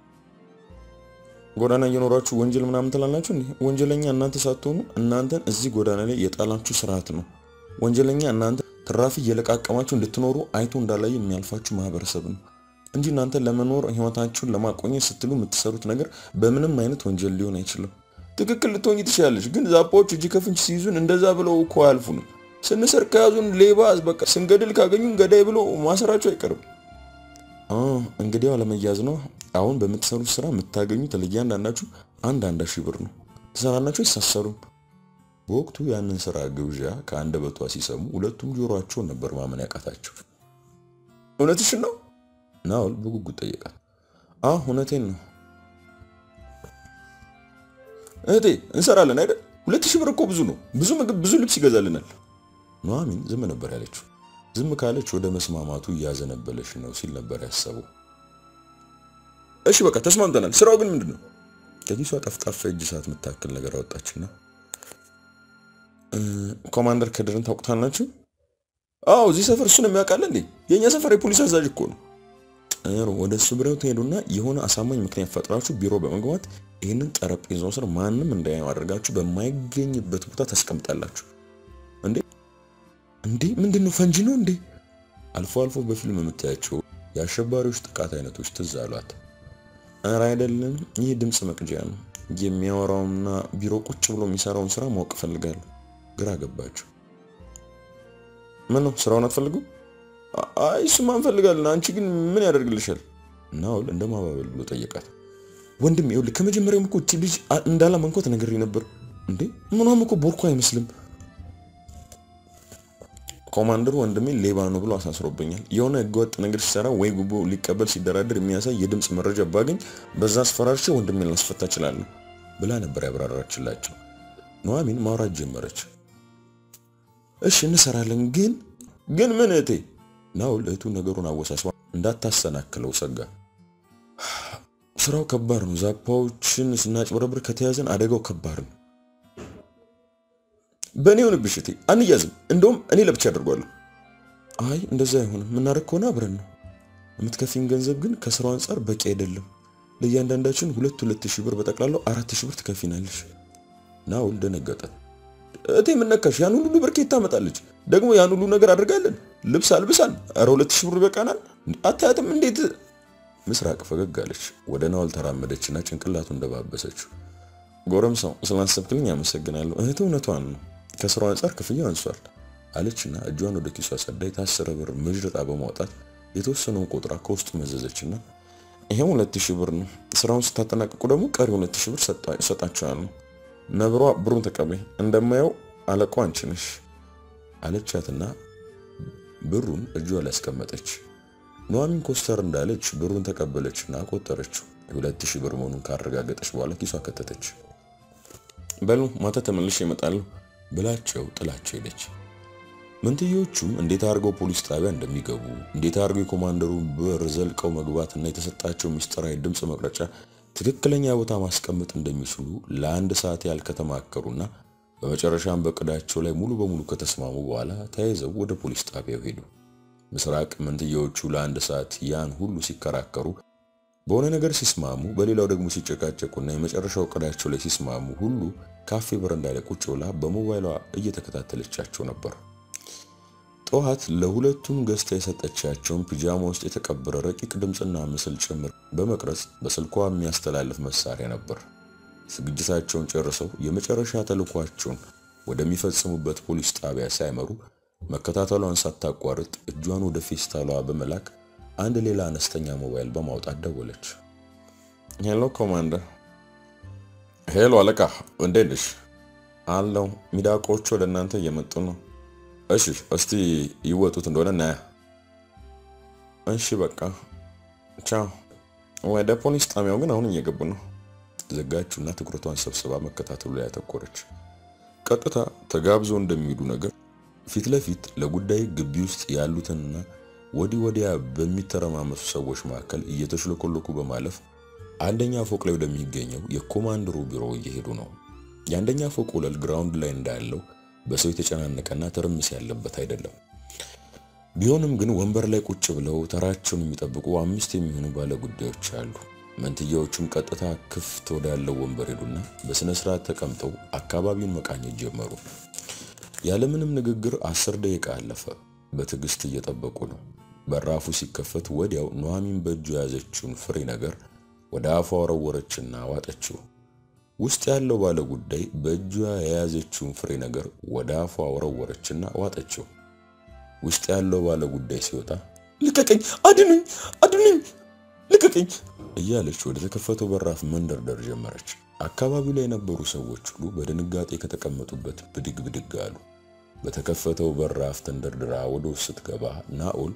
ጎዳና እየኖራችሁ ወንጀል ምናምን ትላላችሁ እንዴ? ወንጀለኛ እናንተ ሳትሆኑ እናንተን እዚህ ጎዳና ላይ የጣላችሁ ስርዓት ነው። ወንጀለኛ እናንተ ትራፊ እየለቃቀማችሁ እንድትኖሩ አይቶ እንዳላይ የሚያልፋችሁ ማህበረሰብ ነው እንጂ እናንተ ለመኖር ህይወታችሁን ለማቆየት ስትሉ የምትሰሩት ነገር በምንም አይነት ወንጀል ሊሆን አይችልም። ትክክል ልትሆኝ ትችላለች፣ ግን ዛፓዎች እጅ ከፍንጅ ሲይዙን እንደዛ ብለው እኮ አያልፉንም። ስንሰርቅ ከያዙን ሌባ፣ በቃ ስንገድል ካገኙን ገዳይ ብሎ ማሰራቸው አይቀርም። እንግዲህ አለመያዝ ነው። አሁን በምትሰሩት ስራ የምታገኙት ለእያንዳንዳችሁ አንድ አንድ ሺህ ብር ነው። ትሰራላችሁ፣ አይሳሰሩም። በወቅቱ ያንን ስራ ግብዣ ከአንደበቷ ሲሰሙ ሁለቱም ጆሮአቸውን ነበር ማመን ያቃታቸው። እውነትሽን ነው? ናኦል በጉጉት ጠየቃት። አዎ እውነቴን ነው እህቴ። እንሰራለን አይደል? ሁለት ሺህ ብር እኮ ብዙ ነው። ብዙ ምግብ፣ ብዙ ልብስ ይገዛልናል። ኑሐሚን ዝም ነበር ያለችው። ዝም ካለች ወደ መስማማቱ እያዘነበለች ነው ሲል ነበር ያሰበው። እሺ በቃ ተስማምተናል። ስራው ግን ምንድን ነው? ከኪሷ ጠፍጣፋ እጅ ሰዓት የምታክል ነገር አወጣችና ኮማንደር ከድርን ታውቁታላችሁ? አዎ እዚህ ሰፈር እሱን የሚያውቃል እንዴ? የእኛ ሰፈር የፖሊስ አዛዥ እኮ ነው። ጥሩ ወደ እሱ ቢሮ ትሄዱና የሆነ አሳማኝ ምክንያት ፈጥራችሁ ቢሮ በመግባት ይህንን ጠረጴዛው ስር ማንም እንዳያየው አድርጋችሁ በማይገኝበት ቦታ ታስቀምጣላችሁ። እንዴ እንዴ ምንድን ነው? ፈንጂ ነው እንዴ? አልፎ አልፎ በፊልም የምታያቸው የአሸባሪዎች ጥቃት አይነቶች ትዝ አሏት። ኧረ አይደለም፣ ይህ ድምፅ መቅጃ ነው። የሚያወራውና ቢሮ ቁጭ ብሎ የሚሰራውን ስራ ማወቅ እፈልጋለሁ። ግራ ገባቸው። ምን ነው ስራውን አትፈልጉም? አይ እሱማ እንፈልጋለን። አንቺ ግን ምን ያደርግልሻል? ናኦል እንደ ማባበል ብሎ ጠየቃት። ወንድም ይኸውልህ ከመጀመሪያውም እኮ እቺ ልጅ እንዳላመንኳት ነግሬ ነበር። እንዴ ምኗም እኮ ቦርኮ አይመስልም። ኮማንደሩ ወንድሜ ሌባ ነው ብሎ አሳስሮብኛል። የሆነ ህገወጥ ነገር ሲሰራ ወይ ጉቦ ሊቀበል ሲደራደር የሚያሳይ የድምፅ መረጃ ባገኝ በዛ አስፈራርቼ ወንድሜን ላስፈታ እችላለሁ ብላ ነበር ያብራራችላቸው። ኑሐሚን ማውራት ጀመረች። እሺ እንሰራለን፣ ግን ግን ምን እህቴ? ናኦል እህቱ ነገሩን አወሳስባ እንዳታሰናክለው ሰጋ። ስራው ከባድ ነው። ዛፓዎችን ስናጭበረብር ከተያዘን አደጋው ከባድ ነው። በእኔ ሆንብሽ እህቴ፣ አንያዝም። እንደውም እኔ ለብቻ አድርጓለሁ። አይ እንደዛ አይሆንም። የምናደርግ ከሆነ አብረን ነው። የምትከፊን ገንዘብ ግን ከስራው አንጻር በቂ አይደለም። ለእያንዳንዳችን ሁለት ሁለት ሺህ ብር በጠቅላላው አራት ሺህ ብር ትከፊናለሽ። ናኦል ደነገጠ። እህቴ የምነካሽ ያን ሁሉ ብር ከየት ታመጣለች? ደግሞ ያን ሁሉ ነገር አድርጋለን፣ ልብስ አልብሳን፣ ኧረ ሁለት ሺህ ብር በቃናል። አታያትም እንዴት? ምስራቅ ፈገግ አለች። ወደ ናኦል ተራመደችና ጭንቅላቱ እንደባበሰችው ጎረምሳው ስላሰብክልኝ አመሰግናለሁ። እህት እውነቷን ነው ከስራው አንጻር ክፍያ አንሷል አለችና እጇን ወደ ኪሷ ሰዳ የታሰረ ብር ምዥርጣ በማውጣት የተወሰነውን ቆጥራ ከውስጡ መዘዘችና ይሄው ሁለት ሺህ ብር ነው። ስራውን ስታጠናቅቁ ደግሞ ቀሪ ሁለት ሺህ ብር ሰጣችኋለሁ። ነብሯ ብሩን ተቀበይ፣ እንደማየው አለቋ አንቺ ነሽ አለቻትና ብሩን እጇ ላይ አስቀመጠች። ኑሐሚን ኮስተር እንዳለች ብሩን ተቀበለችና ቆጠረችው። የሁለት ሺህ ብር መሆኑን ካረጋገጠች በኋላ ኪሷ ከተተች። በሉ ማታ ተመልሼ እመጣለሁ ብላቸው ጥላቸው ሄደች። መንትዮቹም እንዴት አድርገው ፖሊስ ጣቢያ እንደሚገቡ እንዴት አድርገው የኮማንደሩን በር ዘልቀው መግባትና የተሰጣቸው ምስጢራዊ ድምፅ መቅረጫ ትክክለኛ ቦታ ማስቀመጥ እንደሚችሉ ለአንድ ሰዓት ያህል ከተማከሩና በመጨረሻም በቅዳቸው ላይ ሙሉ በሙሉ ከተስማሙ በኋላ ተያይዘው ወደ ፖሊስ ጣቢያው ሄዱ። ምስራቅ መንትዮቹ ለአንድ ሰዓት ያን ሁሉ ሲከራከሩ በሆነ ነገር ሲስማሙ፣ በሌላው ደግሞ ሲጨቃጨቁና የመጨረሻው እቅዳቸው ላይ ሲስማሙ ሁሉ ካፌ በረንዳ ላይ ቁጭ ብላ በሞባይሏ እየተከታተለቻቸው ነበር። ጠዋት ለሁለቱም ገዝታ የሰጠቻቸውን ፒጃማ ውስጥ የተቀበረ ረቂቅ ድምፅና ምስል ጭምር በመቅረጽ በስልኳ የሚያስተላልፍ መሳሪያ ነበር። ዝግጅታቸውን ጨርሰው የመጨረሻ ተልኳቸውን ወደሚፈጽሙበት ፖሊስ ጣቢያ ሳይመሩ መከታተሏን ሳታቋርጥ እጇን ወደ ፌስታሏ በመላክ አንድ ሌላ አነስተኛ ሞባይል በማውጣት ደወለች። ሄሎ ኮማንደር። ሄሎ አለቃ፣ እንዴት ነሽ? አለው ሚዳቆቹ ወደ እናንተ እየመጡ ነው። እሺ እስቲ ይወጡት እንደሆነ እናያ። እሺ በቃ ቻው። ወደ ፖሊስ ጣቢያው ግን አሁን እየገቡ ነው። ዘጋችውና ትኩረቷን ሰብስባ መከታተሉ ላይ ያተኮረች። ቀጥታ ተጋብዘው እንደሚሄዱ ነገር ፊት ለፊት ለጉዳይ ግቢ ውስጥ ያሉትንና ወዲህ ወዲያ በሚተረማመሱ ሰዎች መካከል እየተሽለኮለኩ በማለፍ አንደኛ ፎቅ ላይ ወደሚገኘው የኮማንደሩ ቢሮ እየሄዱ ነው። የአንደኛ ፎቅ ወለል ግራውንድ ላይ እንዳለው በሰው የተጨናነቀና ትርምስ ያለበት አይደለም። ቢሆንም ግን ወንበር ላይ ቁጭ ብለው ተራቸውን የሚጠብቁ አምስት የሚሆኑ ባለ ጉዳዮች አሉ። መንትያዎቹም ቀጥታ ክፍት ወዳለው ወንበር ሄዱና በስነ ስርዓት ተቀምጠው አካባቢውን መቃኘት ጀመሩ። ያለምንም ንግግር አስር ደቂቃ አለፈ። በትዕግስት እየጠበቁ ነው። በራፉ ሲከፈት ወዲያው ኑሐሚን በእጁ የያዘችውን ፍሬ ነገር ወደ አፏ ወረወረችና ዋጠችው። ውስጥ ያለው ባለ ጉዳይ በእጇ የያዘችውን ፍሬ ነገር ወደ አፏ ወረወረችና ዋጠችው። ውስጥ ያለው ባለ ጉዳይ ሲወጣ ልቀቀኝ፣ አድኑኝ፣ አድኑኝ፣ ልቀቀኝ እያለች ወደ ተከፈተው በራፍ መንደርደር ጀመረች። አካባቢው ላይ የነበሩ ሰዎች ሁሉ በድንጋጤ ከተቀመጡበት ብድግ ብድግ አሉ። በተከፈተው በራፍ ተንደርድራ ወደ ውስጥ ስትገባ ናኦል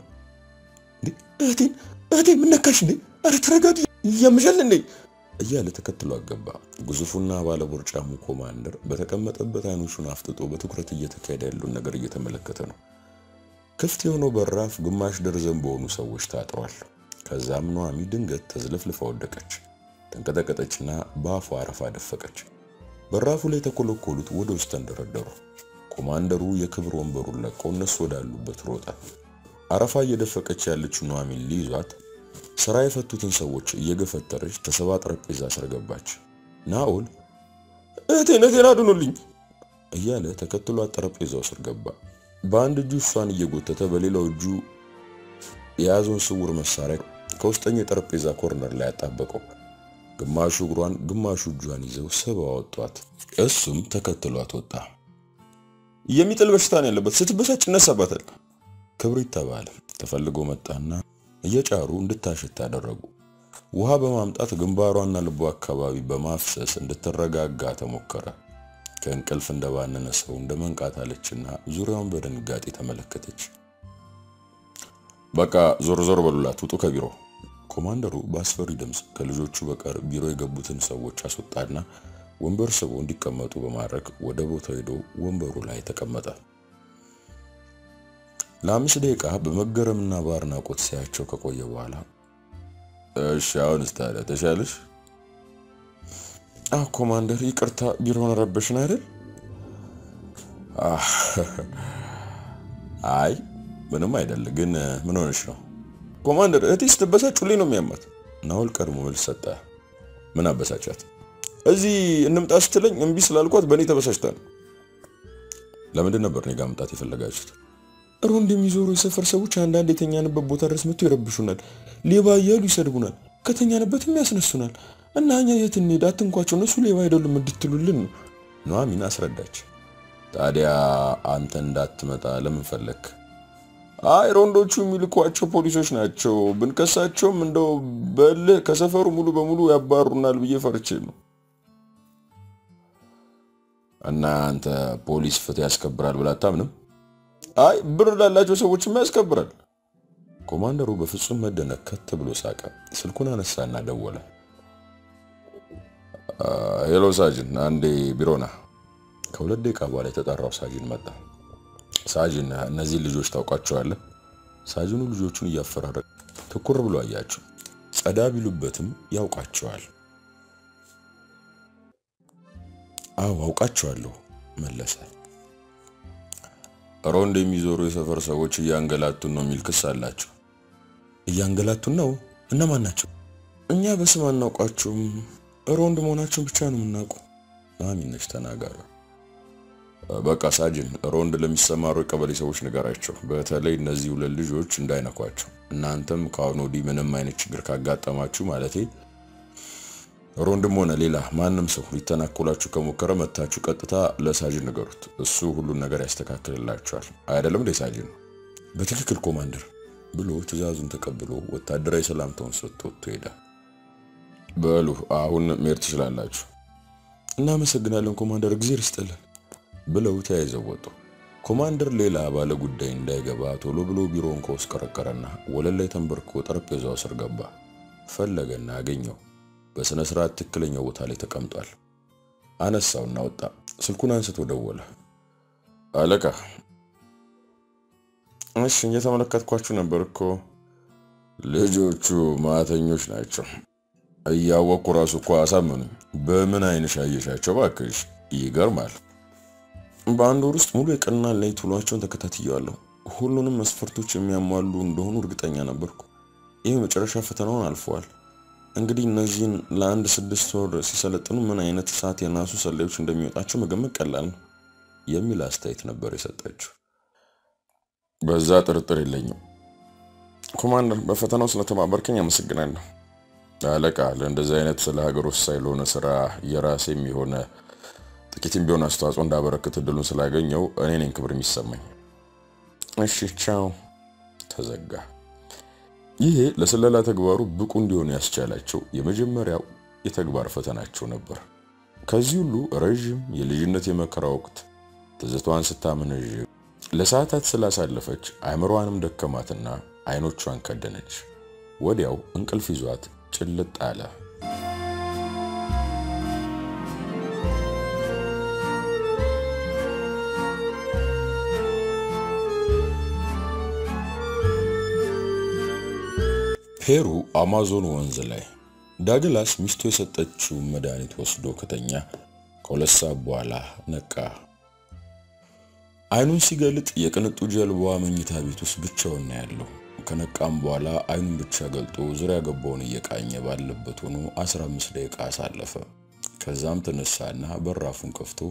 እህቴን እህቴን ምን ነካሽ እንዴ? አረ ተረጋጊ፣ እያመሻል እንዴ እያለ ተከትሎ አገባ። ግዙፉና ባለቦርጫሙ ኮማንደር በተቀመጠበት አይኖቹን አፍጥጦ በትኩረት እየተካሄደ ያለውን ነገር እየተመለከተ ነው። ክፍት የሆነው በራፍ ግማሽ ደርዘን በሆኑ ሰዎች ታጥሯል። ከዛም ኑሐሚ ድንገት ተዝለፍልፋ ወደቀች። ተንቀጠቀጠችና በአፏ አረፋ ደፈቀች። በራፉ ላይ የተኮለኮሉት ወደ ውስጥ ተንደረደሩ። ኮማንደሩ የክብር ወንበሩን ለቆ እነሱ ወዳሉበት ሮጠ። አረፋ እየደፈቀች ያለችው ኑሐሚን ሊይዟት ስራ የፈቱትን ሰዎች እየገፈተረች ተሰባ ጠረጴዛ ስር ገባች። ናኦል እህቴን እህቴን አድኑልኝ እያለ ተከትሏት ጠረጴዛው ስር ገባ። በአንድ እጁ እሷን እየጎተተ በሌላው እጁ የያዘውን ስውር መሳሪያ ከውስጠኛው የጠረጴዛ ኮርነር ላይ ያጣበቀው። ግማሹ እግሯን ግማሹ እጇን ይዘው ስበው አወጧት። እሱም ተከትሏት ወጣ። የሚጥል በሽታ ነው ያለበት፣ ስትበሳጭ ይነሳባታል። ክብሪት ተባለ። ተፈልጎ መጣና እየጫሩ እንድታሸት አደረጉ። ውሃ በማምጣት ግንባሯና ልቧ አካባቢ በማፍሰስ እንድትረጋጋ ተሞከረ። ከእንቅልፍ እንደባነነ ሰው እንደ መንቃት አለችና ዙሪያውን በድንጋጤ ተመለከተች። በቃ ዞር ዞር በሉላት፣ ውጡ ከቢሮ። ኮማንደሩ በአስፈሪ ድምፅ ከልጆቹ በቀር ቢሮ የገቡትን ሰዎች አስወጣና ወንበር ስቦ እንዲቀመጡ በማድረግ ወደ ቦታው ሄዶ ወንበሩ ላይ ተቀመጠ። ለአምስት ደቂቃ በመገረምና በአድናቆት ሲያቸው ከቆየ በኋላ እሺ አሁንስ ታዲያ ተሻለሽ? አዎ ኮማንደር፣ ይቅርታ ቢሮውን ረበሽን አይደል? አይ ምንም አይደል። ግን ምን ሆነሽ ነው? ኮማንደር፣ እህቴ ስትበሳጭ ሁሌ ነው የሚያማት። ናኦል ቀድሞ መልስ ሰጠ። ምን አበሳጫት? እዚህ እንምጣ ስትለኝ እምቢ ስላልኳት በእኔ ተበሳጭታ ነው። ለምንድን ነበር እኔ ጋር መምጣት የፈለጋችሁት? ሮንድ የሚዞሩ የሰፈር ሰዎች አንዳንድ የተኛንበት ቦታ ድረስ መጥተው ይረብሹናል፣ ሌባ እያሉ ይሰድቡናል፣ ከተኛንበትም ያስነሱናል እና እኛ የት እንሄድ? አትንኳቸው፣ እነሱ ሌባ አይደሉም እንድትሉልን ነው። ኑሐሚን አስረዳች። ታዲያ አንተ እንዳትመጣ ለምን ፈለክ? አይ ሮንዶቹ የሚልኳቸው ፖሊሶች ናቸው፣ ብንከሳቸውም እንደው በልህ ከሰፈሩ ሙሉ በሙሉ ያባሩናል ብዬ ፈርቼ ነው። እና አንተ ፖሊስ ፍትህ ያስከብራል ብለህ አታምንም? አይ ብር ላላቸው ሰዎችም ያስከብራል። ኮማንደሩ በፍጹም መደነቅ ከት ብሎ ሳቀ። ስልኩን አነሳና ደወለ። ሄሎ ሳጅን፣ አንዴ ቢሮና። ከሁለት ደቂቃ በኋላ የተጠራው ሳጅን መጣ። ሳጅን፣ እነዚህ ልጆች ታውቋቸዋለህ? ሳጅኑ ልጆቹን እያፈራረቀ ትኩር ብሎ አያቸው። ጸዳ ቢሉበትም ያውቃቸዋል። አዎ አውቃቸዋለሁ መለሰ። ሮንድ የሚዞሩ የሰፈር ሰዎች እያንገላቱን ነው የሚል ክስ አላቸው። እያንገላቱን ነው? እነማን ናቸው? እኛ በስም አናውቃቸውም። ሮንድ መሆናቸውን ብቻ ነው የምናውቀው። ማሚነች ተናጋሪ። በቃ ሳጅን፣ ሮንድ ለሚሰማሩ የቀበሌ ሰዎች ንገራቸው፣ በተለይ እነዚህ ሁለት ልጆች እንዳይነኳቸው። እናንተም ከአሁን ወዲህ ምንም አይነት ችግር ካጋጠማችሁ ማለቴ ሮንድም ሆነ ሌላ ማንም ሰው ሊተናኮላችሁ ከሞከረ መታችሁ ቀጥታ ለሳጅን ንገሩት። እሱ ሁሉን ነገር ያስተካክልላችኋል። አይደለም እንዴ ሳጅን? በትክክል ኮማንደር ብሎ ትዕዛዙን ተቀብሎ ወታደራዊ ሰላምታውን ሰጥቶ ወጥቶ ሄደ። በሉ አሁን መሄድ ትችላላችሁ። እናመሰግናለን ኮማንደር፣ እግዜር ይስጥልን ብለው ተያይዘው ወጡ። ኮማንደር ሌላ ባለ ጉዳይ እንዳይገባ ቶሎ ብሎ ቢሮውን ከውስጥ ቀረቀረና ወለል ላይ ተንበርክኮ ጠረጴዛው ስር ገባ። ፈለገና አገኘው። በሥነ ሥርዓት ትክክለኛው ቦታ ላይ ተቀምጧል። አነሳውና ወጣ። ስልኩን አንስቶ ደወለ። አለቃ። እሺ፣ እየተመለከትኳችሁ ነበር እኮ። ልጆቹ ማተኞች ናቸው። እያወቅኩ ራሱ እኮ አሳመኑኝ። በምን አይንሽ አየሻቸው? እባክሽ ይገርማል። በአንድ ወር ውስጥ ሙሉ የቀንና ሌሊት ውሏቸውን ተከታትየዋለሁ። ሁሉንም መስፈርቶች የሚያሟሉ እንደሆኑ እርግጠኛ ነበርኩ። ይህ መጨረሻ ፈተናውን አልፈዋል። እንግዲህ እነዚህን ለአንድ ስድስት ወር ሲሰለጥኑ ምን አይነት እሳት የናሱ ሰላዮች እንደሚወጣቸው መገመት ቀላል ነው የሚል አስተያየት ነበር የሰጠችው። በዛ ጥርጥር የለኝም ኮማንደር። በፈተናው ስለተባበርከኝ አመሰግናለሁ። አለቃ፣ ለእንደዚህ አይነት ስለ ሀገር ወሳኝ ለሆነ ስራ የራሴም የሆነ ጥቂትም ቢሆን አስተዋጽኦ እንዳበረክት እድሉን ስላገኘው እኔ ነኝ ክብር የሚሰማኝ። እሺ ቻው። ተዘጋ። ይሄ ለስለላ ተግባሩ ብቁ እንዲሆኑ ያስቻላቸው የመጀመሪያው የተግባር ፈተናቸው ነበር። ከዚህ ሁሉ ረዥም የልጅነት የመከራ ወቅት ትዝቷን ስታመነዥ ለሰዓታት ስላሳለፈች አእምሮዋንም ደከማትና አይኖቿን ከደነች። ወዲያው እንቅልፍ ይዟት ጭልጥ አለ። ፔሩ አማዞን ወንዝ ላይ ዳግላስ ሚስቱ የሰጠችውን መድኃኒት ወስዶ ከተኛ ከሁለት ሰዓት በኋላ ነቃ። አይኑን ሲገልጥ የቅንጡ ጀልባዋ መኝታ ቤት ውስጥ ብቻውን ነው ያለው። ከነቃም በኋላ አይኑን ብቻ ገልጦ ዙሪያ ገባውን እየቃኘ ባለበት ሆኖ 15 ደቂቃ አሳለፈ። ከዛም ተነሳና በራፉን ከፍቶ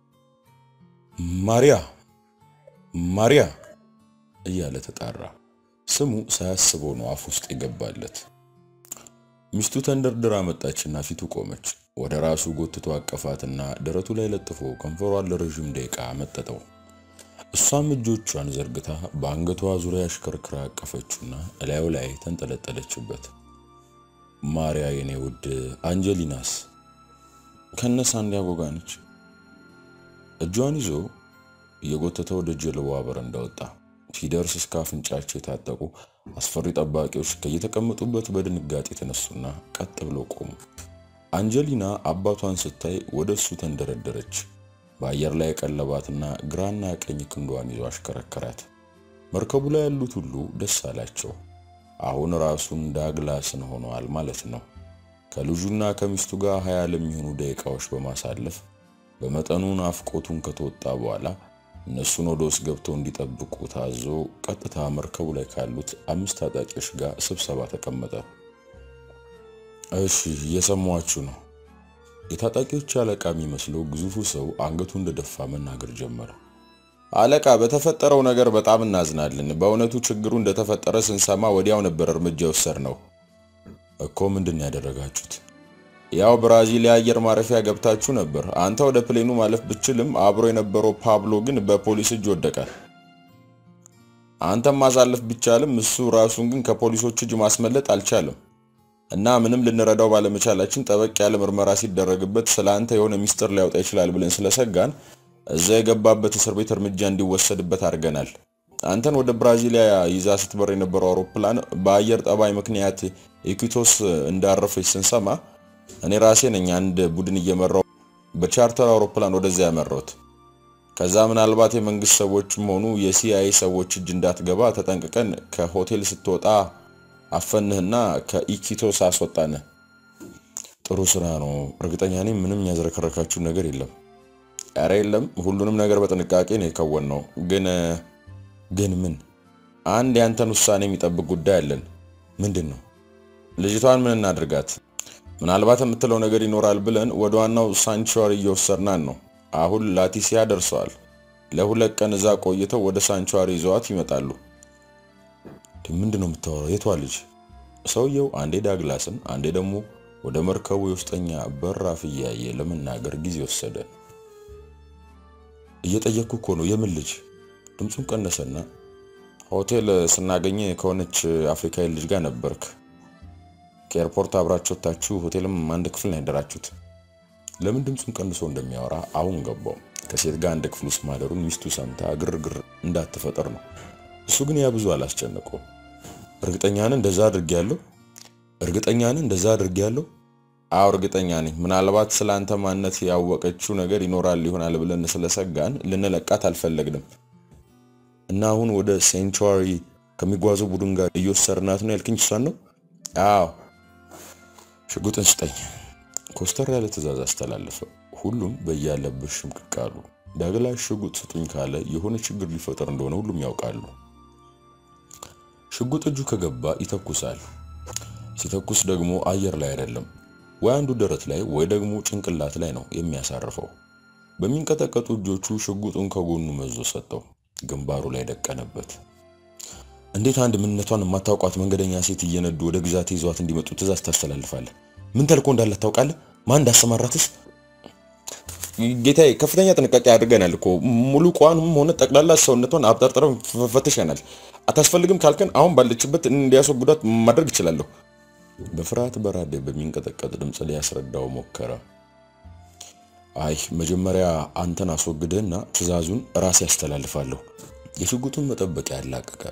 ማሪያ ማሪያ እያለ ተጣራ። ስሙ ሳያስበው ነው አፍ ውስጥ የገባለት። ሚስቱ ተንደርድራ መጣችና ፊቱ ቆመች። ወደ ራሱ ጎትቶ አቀፋትና ደረቱ ላይ ለጥፎ ከንፈሯን ለረዥም ደቂቃ መጠጠው። እሷም እጆቿን ዘርግታ በአንገቷ ዙሪያ አሽከርክራ አቀፈችውና እላዩ ላይ ተንጠለጠለችበት። ማሪያ የኔ ውድ አንጀሊናስ ከነ ሳንዲያጎ ጋር ነች። እጇን ይዞ እየጎተተ ወደ ጀልባዋ በረንዳ ወጣ። ሲደርስ እስከ አፍንጫቸው የታጠቁ አስፈሪ ጠባቂዎች ከየተቀመጡበት በድንጋጤ የተነሱና ቀጥ ብለው ቆሙ። አንጀሊና አባቷን ስታይ ወደ እሱ ተንደረደረች። በአየር ላይ የቀለባትና ግራና ቀኝ ክንዷን ይዞ አሽከረከራት። መርከቡ ላይ ያሉት ሁሉ ደስ አላቸው። አሁን ራሱን ዳግላስን ሆነዋል ማለት ነው። ከልጁና ከሚስቱ ጋር ሀያ ለሚሆኑ ደቂቃዎች በማሳለፍ በመጠኑ ናፍቆቱን ከተወጣ በኋላ እነሱን ወደ ውስጥ ገብተው እንዲጠብቁ ታዞ ቀጥታ መርከቡ ላይ ካሉት አምስት ታጣቂዎች ጋር ስብሰባ ተቀመጠ። እሺ እየሰማችሁ ነው። የታጣቂዎች አለቃ የሚመስለው ግዙፉ ሰው አንገቱ እንደደፋ መናገር ጀመረ። አለቃ፣ በተፈጠረው ነገር በጣም እናዝናለን። በእውነቱ ችግሩ እንደተፈጠረ ስንሰማ ወዲያው ነበር እርምጃ የወሰድነው። እኮ ምንድን ያደረጋችሁት? ያው ብራዚል የአየር ማረፊያ ገብታችሁ ነበር። አንተ ወደ ፕሌኑ ማለፍ ብችልም አብሮ የነበረው ፓብሎ ግን በፖሊስ እጅ ወደቀ። አንተም ማሳለፍ ቢቻልም እሱ ራሱን ግን ከፖሊሶች እጅ ማስመለጥ አልቻለም እና ምንም ልንረዳው ባለመቻላችን ጠበቅ ያለ ምርመራ ሲደረግበት ስለ አንተ የሆነ ሚስጥር ሊያወጣ ይችላል ብለን ስለሰጋን እዛ የገባበት እስር ቤት እርምጃ እንዲወሰድበት አድርገናል። አንተን ወደ ብራዚሊያ ይዛ ስትበር የነበረው አውሮፕላን በአየር ጠባይ ምክንያት ኢኩቶስ እንዳረፈች ስንሰማ እኔ ራሴ ነኝ አንድ ቡድን እየመራው በቻርተር አውሮፕላን ወደዚያ ያመራሁት። ከዛ ምናልባት የመንግስት ሰዎችም ሆኑ የሲአይኤ ሰዎች እጅ እንዳትገባ ተጠንቅቀን ከሆቴል ስትወጣ አፈንህና ከኢኪቶስ አስወጣንህ። ጥሩ ስራ ነው። እርግጠኛ ነኝ ምንም ያዝረከረካችሁ ነገር የለም። ኧረ የለም፣ ሁሉንም ነገር በጥንቃቄ ነው የከወንነው። ግን ግን ምን? አንድ ያንተን ውሳኔ የሚጠብቅ ጉዳይ አለን። ምንድን ነው? ልጅቷን ምን እናድርጋት? ምናልባት የምትለው ነገር ይኖራል ብለን ወደ ዋናው ሳንቹዋሪ እየወሰድናን ነው። አሁን ላቲሲያ ደርሰዋል። ለሁለት ቀን እዛ ቆይተው ወደ ሳንቹዋሪ ይዘዋት ይመጣሉ። ምንድን ነው የምታወራው? የቷ ልጅ? ሰውየው አንዴ ዳግላስን አንዴ ደግሞ ወደ መርከቡ የውስጠኛ በራፍ እያየ ለመናገር ጊዜ ወሰደ። እየጠየቅኩ እኮ ነው። የምን ልጅ? ድምፁን ቀነሰና ሆቴል ስናገኘ ከሆነች አፍሪካዊ ልጅ ጋር ነበርክ። ከኤርፖርት አብራችሁ ወጥታችሁ ሆቴልም አንድ ክፍል ነው ያደራችሁት። ለምን ድምፁን ቀንሶ እንደሚያወራ አሁን ገባው። ከሴት ጋር አንድ ክፍል ውስጥ ማደሩን ሚስቱ ሰምታ ግርግር እንዳትፈጠር ነው። እሱ ግን ያ ብዙ አላስጨነቀውም። እርግጠኛ ነህ እንደዛ አድርጌያለሁ? እርግጠኛ ነህ እንደዛ አድርጌያለሁ? አዎ እርግጠኛ ነኝ። ምናልባት ስለ አንተ ማንነት ያወቀችው ነገር ይኖራል ይሆናል ብለን ስለሰጋን ልንለቃት አልፈለግንም እና አሁን ወደ ሴንቹሪ ከሚጓዘው ቡድን ጋር እየወሰድናት ነው ያልክኝ እሷን ነው? አዎ። ሽጉጥን ስጠኝ። ኮስተር ያለ ትዕዛዝ አስተላለፈ። ሁሉም በያለበት ሽምቅቅ አሉ። ዳግላሽ ሽጉጥ ስጡኝ ካለ የሆነ ችግር ሊፈጠር እንደሆነ ሁሉም ያውቃሉ። ሽጉጥ እጁ ከገባ ይተኩሳል። ሲተኩስ ደግሞ አየር ላይ አይደለም፣ ወይ አንዱ ደረት ላይ ወይ ደግሞ ጭንቅላት ላይ ነው የሚያሳርፈው። በሚንቀጠቀጡ እጆቹ ሽጉጡን ከጎኑ መዞ ሰጠው፣ ግንባሩ ላይ ደቀነበት። እንዴት አንድ ምንነቷን የማታውቋት መንገደኛ ሴት እየነዱ ወደ ግዛት ይዟት እንዲመጡ ትእዛዝ ታስተላልፋለህ? ምን ተልኮ እንዳላት ታውቃለህ? ማን እንዳሰማራትስ? ጌታዬ፣ ከፍተኛ ጥንቃቄ አድርገናል እኮ ሙሉ ቋንም ሆነ ጠቅላላ ሰውነቷን አብጠርጥረን ፈትሸናል። አታስፈልግም ካልከን አሁን ባለችበት እንዲያስወግዷት ማድረግ እችላለሁ። በፍርሃት በራዴ በሚንቀጠቀጥ ድምፅ ሊያስረዳው ሞከረ። አይ መጀመሪያ አንተን አስወግደህና ትዕዛዙን ራሴ ያስተላልፋለሁ። የሽጉጡን መጠበቂያ ያላቀቀ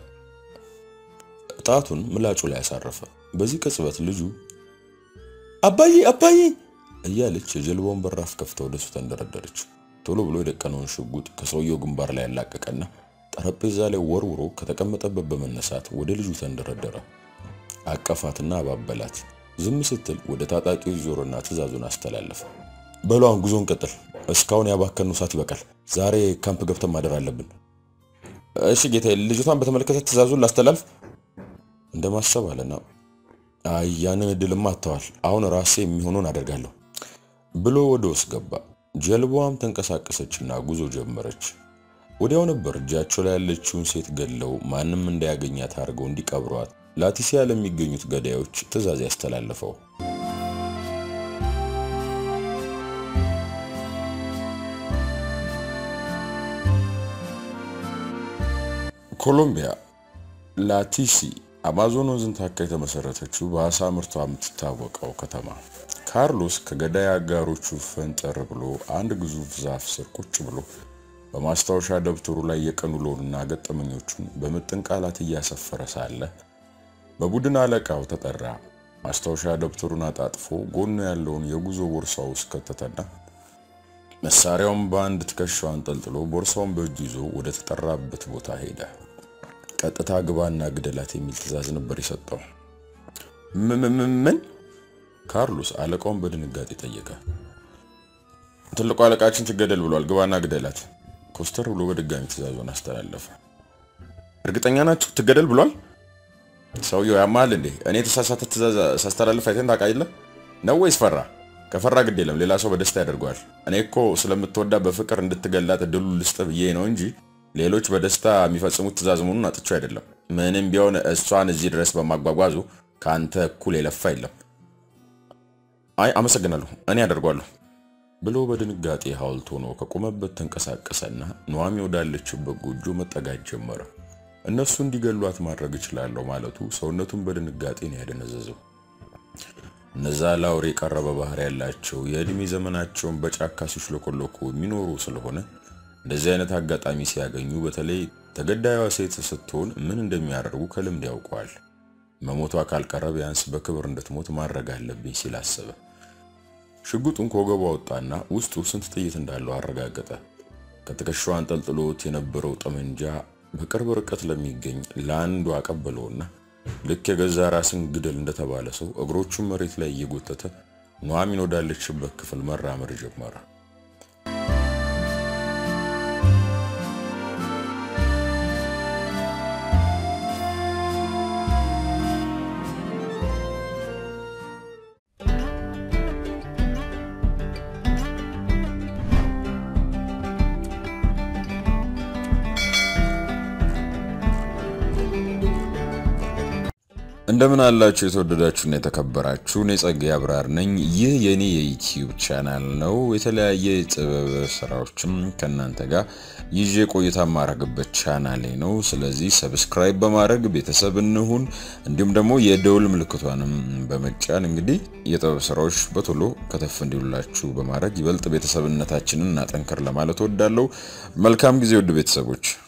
ጣቱን ምላጩ ላይ ያሳረፈ። በዚህ ቅጽበት ልጁ አባዬ አባዬ እያለች የጀልባውን በራፍ ከፍታ ወደሱ ተንደረደረች። ቶሎ ብሎ የደቀነውን ሽጉጥ ከሰውየው ግንባር ላይ ያላቀቀና ጠረጴዛ ላይ ወርውሮ ከተቀመጠበት በመነሳት ወደ ልጁ ተንደረደረ። አቀፋትና አባበላት። ዝም ስትል ወደ ታጣቂዎች ዞሮና ትዕዛዙን አስተላለፈ። በሏን ጉዞን ቀጥል። እስካሁን ያባከኑ ሰዓት ይበቃል። ዛሬ ካምፕ ገብተን ማደር አለብን። እሺ ጌታዬ፣ ልጅቷን በተመለከተ ትዕዛዙን ላስተላልፍ እንደማሰብ አለና አይ ያንን እድልማ አጥተዋል። አሁን ራሴ የሚሆነውን አደርጋለሁ ብሎ ወደ ውስጥ ገባ። ጀልባዋም ተንቀሳቀሰችና ጉዞ ጀመረች። ወዲያው ነበር እጃቸው ላይ ያለችውን ሴት ገድለው ማንም እንዳያገኛት አድርገው እንዲቀብሯት ላቲሲያ ለሚገኙት ገዳዮች ትዕዛዝ ያስተላለፈው። ኮሎምቢያ ላቲሲ አማዞን ወንዝን ታካ የተመሰረተችው በአሳ ምርቷ የምትታወቀው ከተማ። ካርሎስ ከገዳይ አጋሮቹ ፈንጠር ብሎ አንድ ግዙፍ ዛፍ ስር ቁጭ ብሎ በማስታወሻ ደብተሩ ላይ የቀን ውሎንና ገጠመኞቹን በምጥን ቃላት እያሰፈረ ሳለ በቡድን አለቃው ተጠራ። ማስታወሻ ደብተሩን አጣጥፎ ጎኑ ያለውን የጉዞ ቦርሳ ውስጥ ከተተና መሳሪያውን በአንድ ትከሻው አንጠልጥሎ ቦርሳውን በእጁ ይዞ ወደ ተጠራበት ቦታ ሄደ። ቀጥታ ግባና ግደላት የሚል ትዕዛዝ ነበር የሰጠው። ምን? ካርሎስ አለቃውን በድንጋጤ ጠየቀ። ትልቁ አለቃችን ትገደል ብሏል፣ ግባና ግደላት። ኮስተር ብሎ በድጋሚ ትዕዛዙን አስተላለፈ። እርግጠኛ ናችሁ ትገደል ብሏል? ሰውየው ያማል እንዴ? እኔ የተሳሳተ ትዕዛዝ ሳስተላልፍ አይተን ታውቃለህ ነው ወይስ ፈራ? ከፈራ ግድ የለም ሌላ ሰው በደስታ ያደርገዋል። እኔ እኮ ስለምትወዳ በፍቅር እንድትገላት እድሉ ልስጥ ብዬ ነው እንጂ ሌሎች በደስታ የሚፈጽሙት ትዕዛዝ መሆኑን አጥቼው አይደለም። ምንም ቢሆን እሷን እዚህ ድረስ በማጓጓዙ ከአንተ እኩል የለፋ የለም። አይ አመሰግናለሁ፣ እኔ አደርጓለሁ ብሎ በድንጋጤ ሐውልት ሆኖ ከቆመበት ተንቀሳቀሰና ኑዋሚ ወዳለችበት ጎጆ መጠጋት ጀመረ። እነሱ እንዲገሏት ማድረግ እችላለሁ ማለቱ ሰውነቱን በድንጋጤ ነው ያደነዘዘው። እነዛ ላውሬ የቀረበ ባህሪ ያላቸው የዕድሜ ዘመናቸውን በጫካ ሲሽለኮለኩ የሚኖሩ ስለሆነ እንደዚህ አይነት አጋጣሚ ሲያገኙ በተለይ ተገዳዩዋ ሴት ስትሆን ምን እንደሚያደርጉ ከልምድ ያውቀዋል። መሞቷ ካልቀረ ቢያንስ በክብር እንድትሞት ማድረግ አለብኝ ሲል አሰበ። ሽጉጡን ከወገቡ አወጣና ውስጡ ስንት ጥይት እንዳለው አረጋገጠ። ከትከሻው አንጠልጥሎት የነበረው ጠመንጃ በቅርብ ርቀት ለሚገኝ ለአንዱ አቀበለውና ልክ የገዛ ራስን ግደል እንደተባለ ሰው እግሮቹን መሬት ላይ እየጎተተ ኑሐሚን ወዳለችበት ክፍል መራመድ ጀመረ። እንደምን አላችሁ የተወደዳችሁና የተከበራችሁ፣ እኔ ጸጋዬ አብራር ነኝ። ይህ የኔ የዩቲዩብ ቻናል ነው። የተለያየ የጥበብ ስራዎችም ከእናንተ ጋር ይዤ ቆይታ የማረግበት ቻናሌ ነው። ስለዚህ ሰብስክራይብ በማድረግ ቤተሰብ እንሁን። እንዲሁም ደግሞ የደውል ምልክቷንም በመጫን እንግዲህ የጥበብ ስራዎች በቶሎ ከተፍ እንዲሉላችሁ በማድረግ ይበልጥ ቤተሰብነታችንን እናጠንከር ለማለት ወዳለው መልካም ጊዜ ውድ ቤተሰቦች